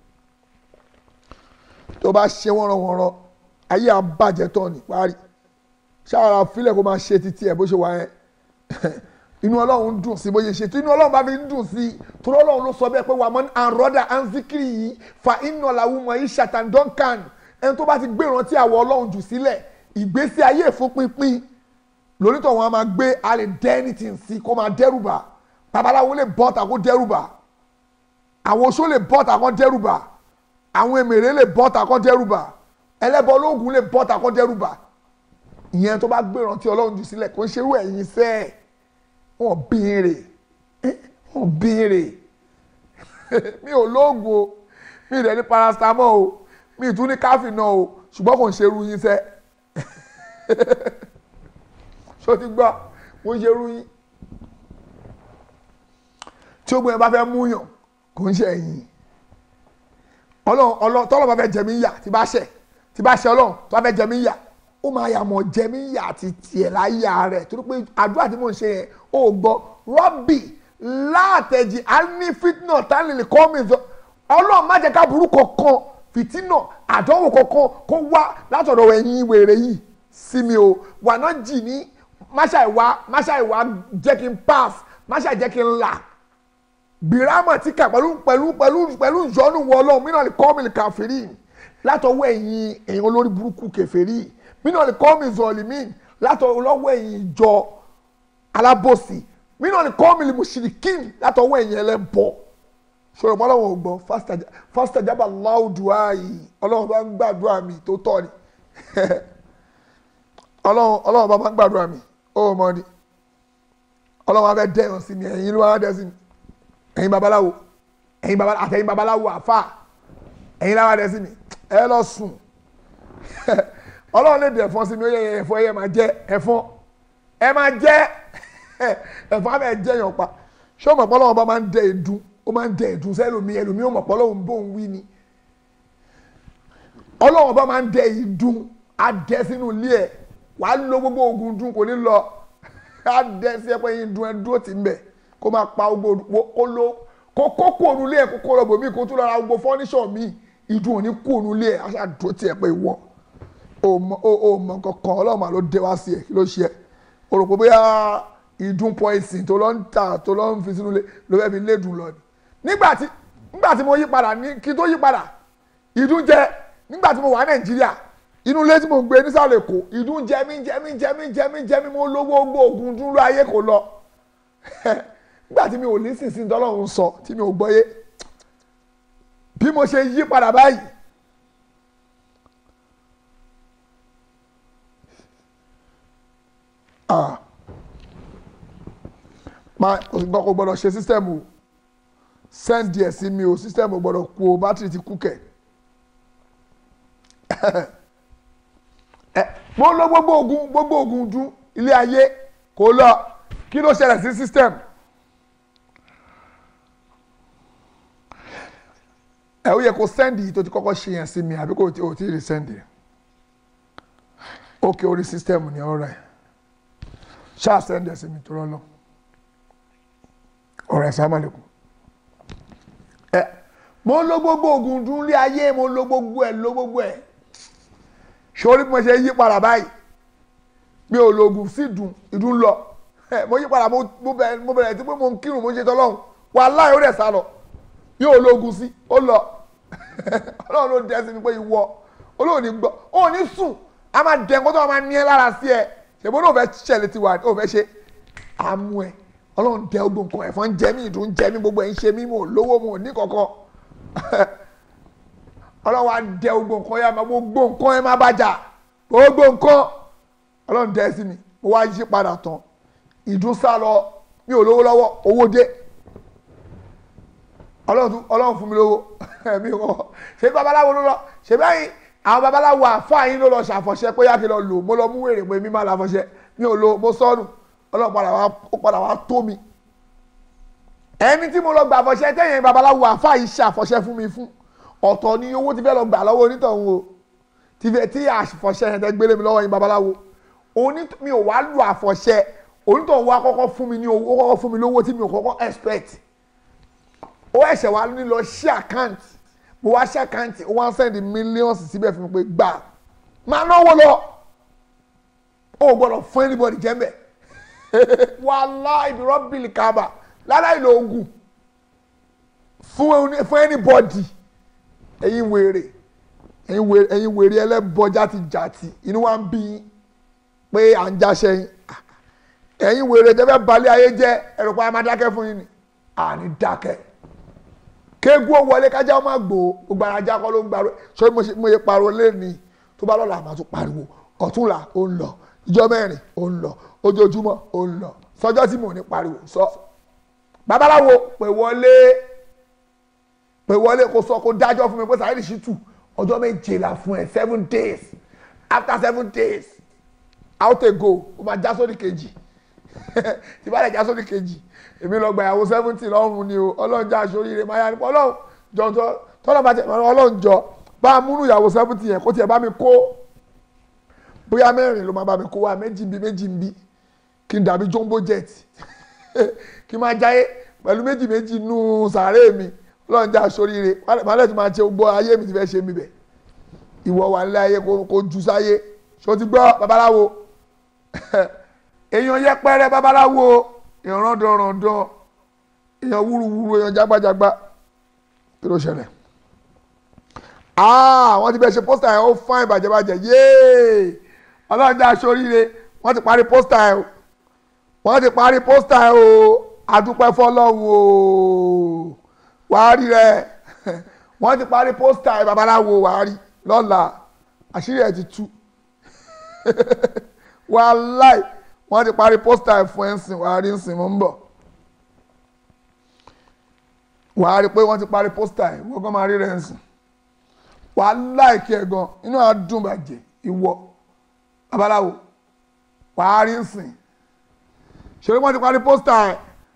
tó bá ṣe wọ́nrọ̀wọ́nrọ̀ ayé àbàjẹ́ tán ni parí ṣáàrà filẹ̀ kó máa ṣe títí ẹ̀ bó ṣe wà yẹn inú ọlọ́run dùn sí bóyá ṣe tí inú ọlọ́run bá fi ń dùn sí torí ọlọ́run ló sọ bẹ́ẹ̀ pé wàá mọ́ àrọ́dà anzikiri yìí fa iná làwọn ọmọ yìí ṣàtàn duncan ẹni tó bá ti gbé ìrántí àwọ̀ ọlọ́run jù sílẹ̀ ìgbésí ayé ìfúnpinpin lórítọ̀ wọn a máa gbé a lè dẹ́ anything sí kó máa dẹ́rùbà babaláwo lè bọ́ta kó dẹ́rùbà àwọn oṣó lè bọ́ta kó dẹ́rùbà àwọn èmèrè lè bọ́ta kó dẹ́rùbà ẹlẹ́bọ ológun lè bọ́ta kó dẹ́rùbà ìyẹn tó bá gbé ìrántí ọlọ́run jù sílẹ̀ kó ń ṣerú ẹ̀yìn sẹ́ẹ̀ wọ́n béèrè wọ́n béèrè mi ò lóògùn o mi ì dẹ̀ ní paracetamol o mi ì tún ní káfíìnà o ṣùgbọ́n kò ń ṣerú yín sẹ́ ṣó ti gbọ́ mo ń ṣerú yín tí ó gbé yẹn bá fẹ́ múyàn kò ń ṣe ẹ̀yìn ọlọ́run ọlọ́run tọ́lọ́ bá fẹ́ jẹ mí yà tí bá ṣẹ̀ tí bá ṣẹ̀ ọlọ́run tó bá fẹ́ jẹ mí yà ó máa yà mọ̀ jẹ mí yà àti tiẹ̀ láyà rẹ̀ torí pé àdúrà tí mò ń ṣe yẹn ó gbọ́ rọ́bì látẹ̀jì alifitna tánilì kọ́mìnsọ ọlọ́run má jẹ́ ká burú kankan fìtínà àdánwò kankan kó wá látọ̀dọ̀ ẹ̀yin wèrè yìí sí mi o wà náà jì ní máṣá ìwà máṣá ìwà jẹ́ kí n pass máṣá jẹ́ kí n là bìrámà tí kà pẹ̀lú pẹ̀lú pẹ̀lú pẹ̀lú ìyọnu wọ ọlọ́run mí náà lè kọ́ mi lè kàfírí látọwọ́ ẹ̀yin ẹ̀yin olórí burúkú kẹfẹ́rí mí náà lè kọ́ mi zọlímì látọwọ́ lọ́wọ́ ẹ̀yin ìjọ alábòsí mí náà lè kọ́ mi lè mùsùlùkìn látọwọ́ ẹ̀yin ẹlẹ́bọ ṣòro mọ́ ọlọ́run ò gbọ́ fásitì jábà láwùdùá yìí ọlọ́run bá ń gbàdúrà mi tó tọ́ ni ọlọ́run ọlọ́run bá máa ń gbàdúrà mi ó mọ ni ọlọ́run á fẹ́ dẹ́yàn sí mi ẹ̀yin ló wá dẹ́ sí mi ẹ̀yin babaláwo ẹ̀yin babaláwo àtẹ̀yin babaláwo àfà ẹ̀yin láwa dẹ́ sí mi ẹ lọ sùn ọlọ́run lè dẹ̀ ẹ̀fọn sí mi ó yẹ ẹ̀fọn ẹ̀yẹ máa jẹ ẹ̀fọn ẹ máa jẹ ẹ̀fọn abẹ́ jẹ yàn pa ṣé o mọ̀ pọ́lọ́wọ́n bá máa ń dẹ ẹ̀dùn ó máa ń dẹ ẹ̀dùn sẹ́lómi ẹlòmí ó mọ̀ pọ́lọ́wọ́n bó ń wí ni ọlọ́wọ́n bá máa ń dẹ ìdùn á dẹ sínú ilé ẹ̀ wàá lo gbogbo oògùn dùn kò ní lọ á dẹ sí ẹpẹ yín dùn ẹ dúró tì ń bẹ̀ kó máa pa gbogbo kó ló kó kó kó ònú ilé ẹ̀ kó kó lọ bòmí kó tún lọ ra gbogbo fọ́níṣọ̀ mi ìdùn ò ní kó ònú ilé ẹ̀ á ṣáà dúró tì ẹ̀ pé ìwọ o mọ o mọ kankan ọlọ́run máa ló dé wá sí ẹ̀ kí ló ṣe ẹ̀ o rò pé bóyá ìdun poison tó lọ ń tà tó lọ ń fi sínú ilé ló fẹ́ fi lédùn lọ ni nígbà tí nígbà tí mo yí padà ní kí tó yí padà ìdun jẹ nígbà tí mo wà nàìjíríà inú ilé tí mo ń gbé nísàlẹ̀ èkó ìdun jẹ mí jẹ mí jẹ mí jẹ mí jẹ mí mo lówó gbó ogun dúró ayé kò lọ nígbà tí mi ò ní sísìn tọ́lọ́run sọ tí mi ò gbọ́yé bí mo ṣe yí padà báyìí ah ma nǹkan kò gbọdọ̀ ṣe sísítẹ́ẹ̀mù send díẹ̀ sí mi o sísítẹ́ẹ̀mù gbọdọ̀ kú o bátìrì ti kú kẹ̀ ẹ mo lọ gbogbo ogun gbogbo ogun dún ilé ayé kò lọ kí ló ṣẹlẹ̀ sí sísítẹ́ẹ̀mù ẹ ó yẹ kó send yìí tó ti kọ́kọ́ ṣe yẹn sí mi àbí kò tí ò tí ì rí send yẹn ókè orí sísítẹ́ẹ̀mù ni ọ̀rẹ́ ṣáà send ẹ̀ sí mi tó rọ́ lọ ọ̀rọ̀ ẹ̀ sáà màlẹ́kùn. ẹ mo lo gbogbo oògùn dún lé ayé mo lo gbogbo ẹ̀ lo gbogbo ẹ̀ sórí bí mo ṣe yí padà báyìí mi ò lo oògùn sí ìdùn ìdùn lọ ẹ mo yí padà mo bẹ̀rẹ̀ tí pé mo ń kírun mo ń ṣe tọ́lọ́hún wàláhì ó dẹ̀ sá lọ mi ò lo oògùn sí ó lọ ọlọ́run ló dẹ́ sí mi pé ìwọ olóò ní gbọ́ ó ní sùn a máa dẹ̀ nǹkan tó máa ní ẹ lára sí ẹ ṣèbó náà ò fẹ́ ṣẹlẹ̀ tiwa ò fẹ́ ṣe àmú ẹ ọlọ́run dẹ ogbó nǹkan ẹ̀fọn ń jẹ mí ìdùn ń jẹ mí gbogbo ẹ̀ ń ṣe mí mo lówó mo ní kankan ọlọ́run wa dẹ ogbó nǹkan yẹn máa gbogbo nǹkan yẹn máa bàjá gbogbo nǹkan ọlọ́run dẹ́ sí mi mo wá yí padà tán ìdún sá lọ mi ò lówó lọ́wọ́ owó dé ọlọ́run tún- ọlọ́run fún mi lówó mi ò ṣe babaláwo ló lọ ṣe báyìí àwọn babaláwo àfáà yín ló lọ ṣàfọ̀ṣẹ́ pé yáàkì lọ lò mo lọ mú wèrè pé mi máa láfọ̀ṣẹ́ mi ò lo mo sọnù ọlọ́run padà wá ó padà wá tó mi ẹni tí mo lọ gbà àfọ̀ṣẹ́ tẹ̀yìn babaláwo àfáà yìí ṣàfọ̀ṣẹ́ fún mi fún ọ̀tọ̀ ni owó ti fẹ́ lọ gbà lọ́wọ́ onítọ̀hún o ti fẹ́ tí àfọ̀ṣẹ́ yẹn tẹ́ gbélé mi lọ́wọ́ yín babaláwo oní mi ò wá lu àfọ̀ṣẹ́ onítọ̀hún wa kọ́kọ́ fún mi ní owó ó kọ́kọ́ fún mi lówó tí mi ò kọ́kọ́ expect ó ẹ̀ṣẹ̀ wa ní lọ ṣí àkáǹtì mo wá ṣí àkáǹtì ó wá ń sẹ́ndì mílíọ̀nsì síbẹ̀ fún mi pé gbà máa náwó lọ ó ò gbọ́dọ̀ fún anybody jẹ́mbẹ̀ wàhálà ìdúró bìlì kaba lára ìlò ogun fún ẹni- fún anybody ẹ̀yin wèrè ẹ̀yin wèrè ẹ̀yin wèrè ẹlẹ́bọ játijàti inú wa ń bí yín pé à ń jáṣẹ́ yín ẹ̀yin wèrè tẹ́fẹ́ balẹ̀ ayé jẹ́ ẹ̀rọ pa máa dákẹ́ fún yín ni àní dákẹ́ kéegun ó wọlé kájá ó má gbò ó gbogbo ara ajá kọ́ ló ń gbàrú ṣé mo ṣe mo ṣe pariwo lẹ́ni tó bá lọ́la àmọ́ tó pariwo ọ̀túnla ó ń lọ ìjọ mẹ́rin ó ń lọ ojoojúmọ́ ó ń lọ sọjọ́ tí mò ní pariwo sọ babaláwo pè wọlé pè wọlé kó sọ kó dájọ́ fún mi pé Saheed Shittu ọjọ́ méje la fún ẹ seven days after seven days out a go ó máa já sórí kejì tí bá lè já sórí kejì èmi lọ gba ìyàwó seventy lọ́rùn ni o ọlọ́run já aṣọ oríire máa yá nípa ọlọ́run jọ tọ́ tọ́lá bá tẹ̀ ọlọ́run jọ bá a múnú ìyàwó seventy yẹn kó tiẹ̀ bá mi kó bóyá mẹ́rin ló máa bá mi kó wa méjì ń bí méjì ń bí kí n dàbí jumbo jet kí n máa jáyé pẹ̀lú méjì méjì nù sàárè mi ọlọ́run já aṣọ oríire màálẹ̀ tí máa ṣe gbọ́ ayé mi ti fẹ́ ṣe mi bẹ̀ ìwọ wà nílé ayé kó kó ju sáyé ṣó ti gbọ́ babaláwo èèyàn yẹpẹrẹ babaláwo èèyàn rọ́ndọ̀rọ̀ndọ̀ èèyàn wúruwúru èèyàn jágbájágbá kí ló ṣẹlẹ̀ ah wọ́n ti bẹ̀ ṣe pósítà yẹn ó fáìn bàjẹ́bàjẹ́ yéé ọlọ́run dá aṣọ oríire wọ́n ti parí pósítà yẹn o wọ́n ti parí pósítà yẹn o adúpẹ́ fọlọ́run o wàá rí rẹ wọ́n ti parí pósítà yẹn babaláwo wàá rí lọ́la àṣírí ẹ̀ ti tú wàláì wọ́n ti parí pósítà ẹ̀ fún ẹ̀ ń sìn wàá rí ń sìn mọ́ ń bọ̀ wàá rí pé wọ́n ti parí pósítà ẹ̀ wọ́n kàn máa rí rẹ̀ ń sìn wàá láìkí ẹ̀ gan inú àdùn bàjẹ́ ìwọ babaláwo wàá rí ń sìn ṣòrí wọ́n ti parí pósítà ẹ̀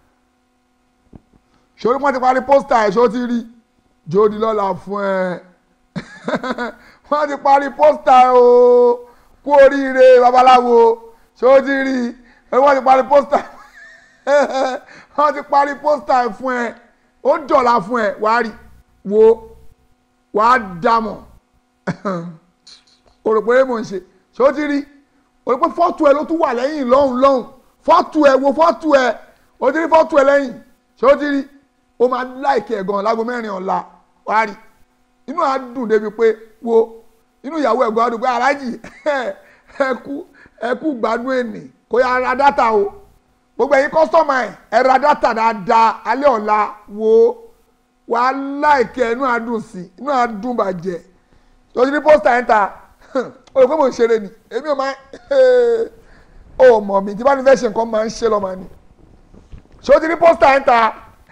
ṣòrí wọ́n ti parí pósítà ẹ̀ ṣó ti rí jóòdì lọ́la fún ẹ wọ́n ti parí pósítà ẹ̀ o kú oríire babaláwo ṣé ó ti rí i wọ́n ti parí pósítà wọ́n ti parí pósítà ẹ̀ fún ẹ ó dọ̀la fún ẹ wàá rí wo wàá dàmọ̀ o rò pé mò ń ṣe ṣé ó ti rí o rò pé fọ́tò ẹ ló tún wà lẹ́yìn lọ́hùn lọ́hùn fọ́tò ẹ wo fọ́tò ẹ o ti rí fọ́tò ẹ lẹ́yìn ṣé ó ti rí o máa láìkẹ́ ẹ̀ gan lágbo mẹ́rin ọ̀la wàá rí inú á dùn débi pé wo inú ìyàwó ẹ̀gbọ́n àdúgbò aláàjì ẹ̀kú ẹ̀kú gbádùn ènì kò yà ra dátà o gbogbo ẹ̀yin kọ́sọ́mà ẹ̀ ẹ̀ ra dátà dáadáa alẹ́ ọ̀la wo wà á láìkẹ́ inú á dùn sí inú á dùn bàjẹ́ lọ́sí ní pósítà ẹ̀ ń ta o rò pé mò ń ṣeré ni èmi ò máa ó mọ̀ mi tí bá ní fẹ́ ṣe nǹkan máa ń ṣe lọ́mọ ni ṣé o ti ní pósítà ẹ̀ ń ta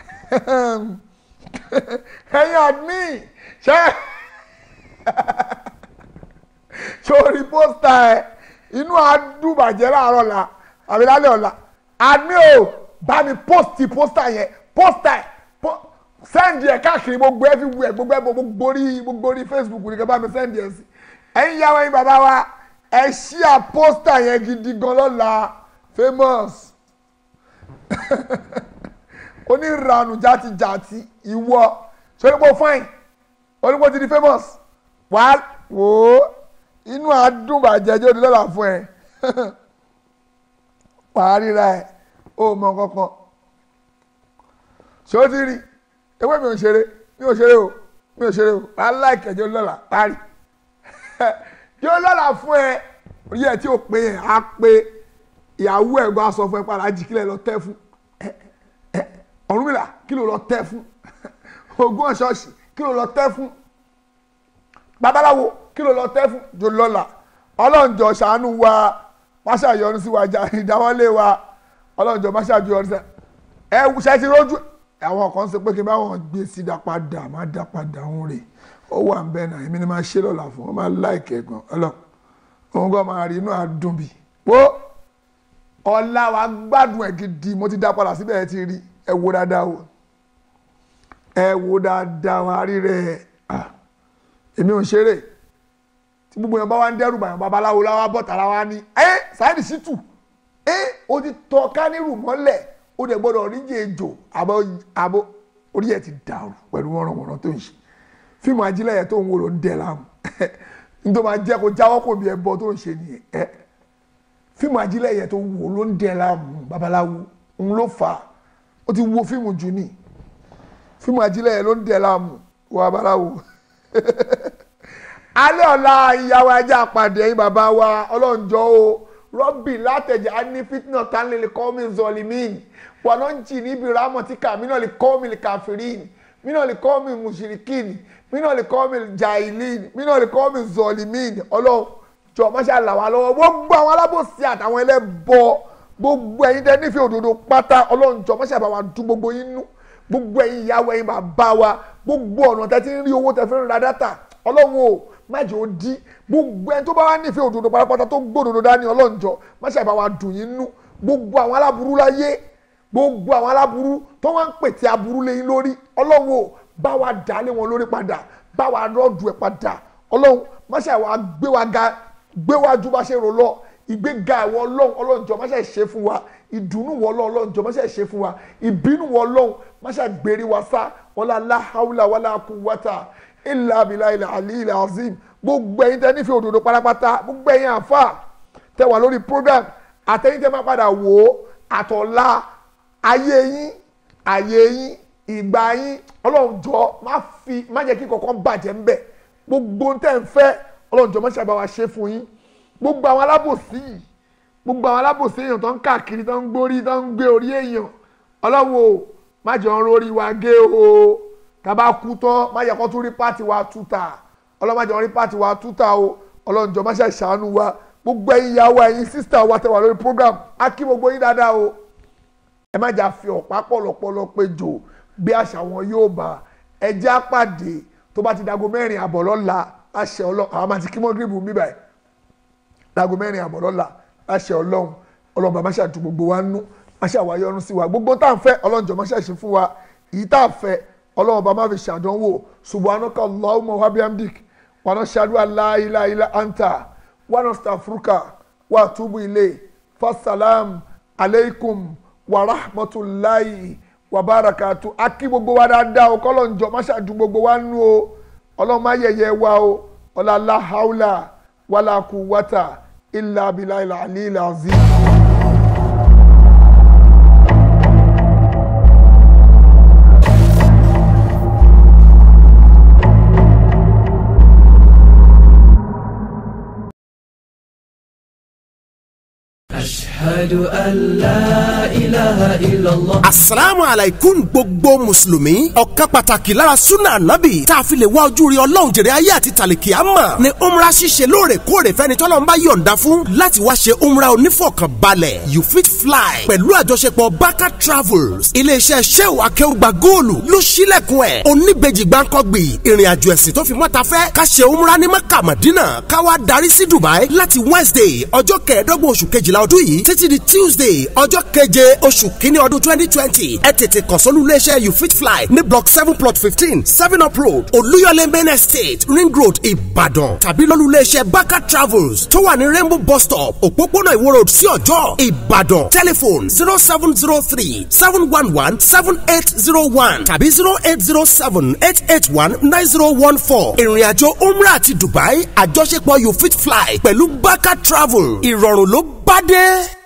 ẹ̀yin admin ṣe sórí pósítà ẹ inú àdúbàjẹ́ láàárọ̀ la àbí lálẹ́ ọ̀la àmì ò bá mi pósìtì pósítà yẹn pósítà ẹ sẹ́ǹdì ẹ̀ káàkiri gbogbo ẹ fi wù ẹ gbogbo ẹ gbogbo orí gbogbo orí Facebook nìkan bá mi sẹ́ǹdì ẹ sí ẹ̀yin yàwó ẹ̀yin bàbá wa ẹ ṣí à pósítà yẹn gidi gan lọ́la famous onírànù játijàti ìwọ sọ́dọ̀ pọ̀ fine onígbò ti di famous wàá wò ó inú àdùnbàjẹ́ jẹ́ òdìlọ́là fún ẹ wàá ríra ẹ ó mọ kankan ṣé ó ti rí ewé mi ò ṣeré mi ò ṣeré o mi ò ṣeré o wàá láìkẹ́ jẹ́ òdìlọ́là parí jẹ́ òdìlọ́là fún ẹ orí ẹ tí ò pé yẹn á pé ìyàwó ẹ̀ gbọ́ aṣọ fún ẹ padà jí kílẹ̀ lọ tẹ́ fún Ọ̀rúnmìlà kí ló lọ tẹ́ fún ogún ọ̀ṣọ́ọ̀ṣì kí ló lọ tẹ́ fún babaláwo kí ló lọ tẹ́ fún jòlọ́là ọlọ́njọ́ ṣàánú wa máṣá yọ́nú sí wa jà ìdáwọ́lé wa ọlọ́njọ́ máṣá yọ́nú sí ẹ ṣe ti rójú àwọn kan sọ pé kí n bá wọn gbé sí dá padà má dá padà òun rè ó wà ń bẹ́ẹ̀ náà èmi ni máa ṣe lọ́la fún wọn máa láìkẹ́ gan ọlọ́ òun gan máa rí inú àdùn bì pó ọ̀la wa gbádùn ẹ̀ gidi mo ti dá padà síbẹ̀ ẹ ti rí ẹ wo dáadáa o ẹ wo dáadáa wa rí rẹ̀ èmi ò ń ṣeré tí gbogbo yẹn bá wá ń dẹ́rù bàyàn babaláwo láwa bọ̀ tàrà wa ní ẹ Saheed Shittu ẹ o ti tọ́ kánírù mọ́lẹ̀ o dẹ̀ gbọ́dọ̀ oríjì ejò àbọ̀ àbọ̀ orí ẹ̀ ti dàrú pẹ̀lú wọ́nrọ̀wọ́nrọ̀ tó ń ṣe fíìmù ajílẹ̀ yẹn tó ń wo ló ń dẹ̀ láàmú nítorí máa jẹ́ kó jáwọ́ kò bí ẹbọ tó ń ṣe nìyẹn ẹ fíìmù ajílẹ̀ yẹn tó ń wo ló ń dẹ̀ láàmú babaláwo òun ló fà á ó ti wo fíìmù jù ní fíìmù ajílẹ̀ yẹn ló ń dẹ̀ láàmú wọ babaláwo alẹ́ ọ̀la ìyàwó ajá pàdé ẹ̀yin bàbá wa ọlọ́njọ́ o rọ́bì látẹ̀jẹ̀ á ní fitna tánlẹ̀ lè kọ́ mi zọlímìn wà náà ń jì níbi rámọ̀tíkà mí náà lè kọ́ mi lè kàfírìn mí náà lè kọ́ mi mùsùlùkìn mí náà lè kọ́ mi jàìlín mí náà lè kọ́ mi zọlímìn ọlọ́njọ́ máṣá là wá lọ́wọ́ gbogbo àwọn alábòsí àtàwọn ẹlẹ́bọ gbogbo ẹ̀yin tẹ́ nífẹ̀ẹ́ òdodo pátá ọlọ́njọ́ máṣá bá wa dùn gbogbo yín nú gbogbo ẹ̀yin ìyàwó ẹ̀yin bàbá wa gbogbo ọ̀nà tẹ́ ti ń rí owó tẹ́ fi ń ra dátà ọlọ́run o májè ó di gbogbo ẹni tó bá wá nífẹ̀ẹ́ òdodo pátápátá tó gbódodo dání ọlọ́njọ́ máṣe àbá wa dùn yín nú gbogbo àwọn aláburú láyé gbogbo àwọn aláburú tó wá ń pètè aburú lẹ́yìn lórí ọlọ́run o bá wa dà lé wọn lórí padà bá wa rọ́ọ̀dù ẹ̀ padà ọlọ́run máṣe àwa gbé wa ga gbé wa ju bá ṣe rò lọ ìgbéga ìwọ ọlọ́run ọlọ́njọ́ máṣe ṣe fún wa ìdùnnú wọ ọlọ́run ọlọ́njọ́ máṣe ṣe fún wa ìbínú wọ ọlọ́run máṣe gbèrè wa sá wọlá láhàúlà wọlá kúwátà ilà abilà ilà àlì ilà azim gbogbo ẹ̀yin tẹ́ nífẹ̀ẹ́ òdodo pátápátá gbogbo ẹ̀yin àfa tẹ́ wà lórí program àtẹ̀yin tẹ́ máa padà wò ó àtọ̀la ayé yín ayé yín ìgbà yín ọlọ́run jọ má fi má jẹ́ kí kankan bàjẹ́ ńbẹ̀ gbogbo tẹ́ ń fẹ́ ọlọ́run jọ má ṣàbà wá ṣe fún yín gbogbo àwọn alábòsí yìí gbogbo àwọn alábòsí èèyàn tó ń káàkiri tó ń gbórí tó ń gbé orí èèyàn ọlọ́run o má jọ ń rórí wa gé o tàbá kú tán má yẹ kó tún rí pàtì wa túta ọlọ́mọdé wọn rí pàtì wa túta o ọlọ́njọ́ má ṣe ṣàánú wa gbogbo ẹ̀yin ìyàwó ẹ̀yin sísítà wa tẹ́ wà lórí program á kí gbogbo yín dáadáa o ẹ má jà fi ọ̀pá pọ̀lọpọ̀lọ péjọ bí àṣà wọn yóò bá ẹ jẹ́ àpàdé tó bá ti dago mẹ́rin àbọ̀ lọ́la àṣẹ ọlọ́run àwọn máa ti kí mọ́ gíríbù mi báyìí dago mẹ́rin àbọ̀ lọ́la àṣẹ ọlọ́run ọlọ́run bá má ṣàtú gbogbo wa nú má ṣàwáyé ọrùn sí wa gbogbo tá à ń fẹ́ ọlọ́njọ́ má ṣàṣe fún wa èyí tá à fẹ́ ọlọ́run bá má fi ṣàdánwò subhanaka allahumma wa bihamdik wa nashhadu an la ilaha illa anta wa nastaghfiruka wa atubu ilayk fasalam aleikum wa rahmatulahi wa barakatu akí gbogbo wa dáadáa o kọ́lọ́njọ́ má ṣàdùn gbogbo wa nú o ọlọ́run má yẹ̀yẹ́ wa o ọ̀làlá haúlà wàlà quwwata illa billahi al-aliyyil azim. أشهد أن لا إله إلا الله asalaamu alaykum gbogbo mùsùlùmí ọ̀kan pàtàkì lára sunna anabi tá a fi lè wá ojú rí ọlọ́run jèrè ayé àti tàlìkì àmà ni umra ṣíṣe lóòrèkóòrè fẹ́ni tọ́lọ́run bá yọ̀ǹda fún láti wá ṣe umra onífọ̀kànbalẹ̀ you fit fly pẹ̀lú àjọṣepọ̀ baka travels iléeṣẹ́ sheu akéwùgbà góòlù ló ṣílẹ̀kùn ẹ̀ oníbejì gbáǹkọ́gbì ìrìn àjò ẹ̀sìn tó fi mọ́ta fẹ́ ká ṣe umra ní maka madina ká wá darí sí dubai láti wednesday ọjọ́ kẹẹ̀ẹ́dọ́gbọ̀n oṣù kejìlá ọdún yìí títí di tuesday ọjọ́ keje oṣù kínní ọdún twenty twenty ẹ tètè kàn sólú iléeṣẹ́ you fit fly ní block seven plot fifteen seven up road olúyọlé main estate ring road ìbàdàn tàbí lólú iléeṣẹ́ baka travels tó wà ní rainbow bus stop òpópónà ìwó road sí ọjọ́ ìbàdàn telephone zero seven zero three seven one one seven eight zero one tàbí zero eight zero seven eight eight one nine zero one four ìrìn àjò umrah àti dubai àjọṣepọ̀ you fit fly pẹ̀lú baka travel ìrọ̀rùn ló bá dé.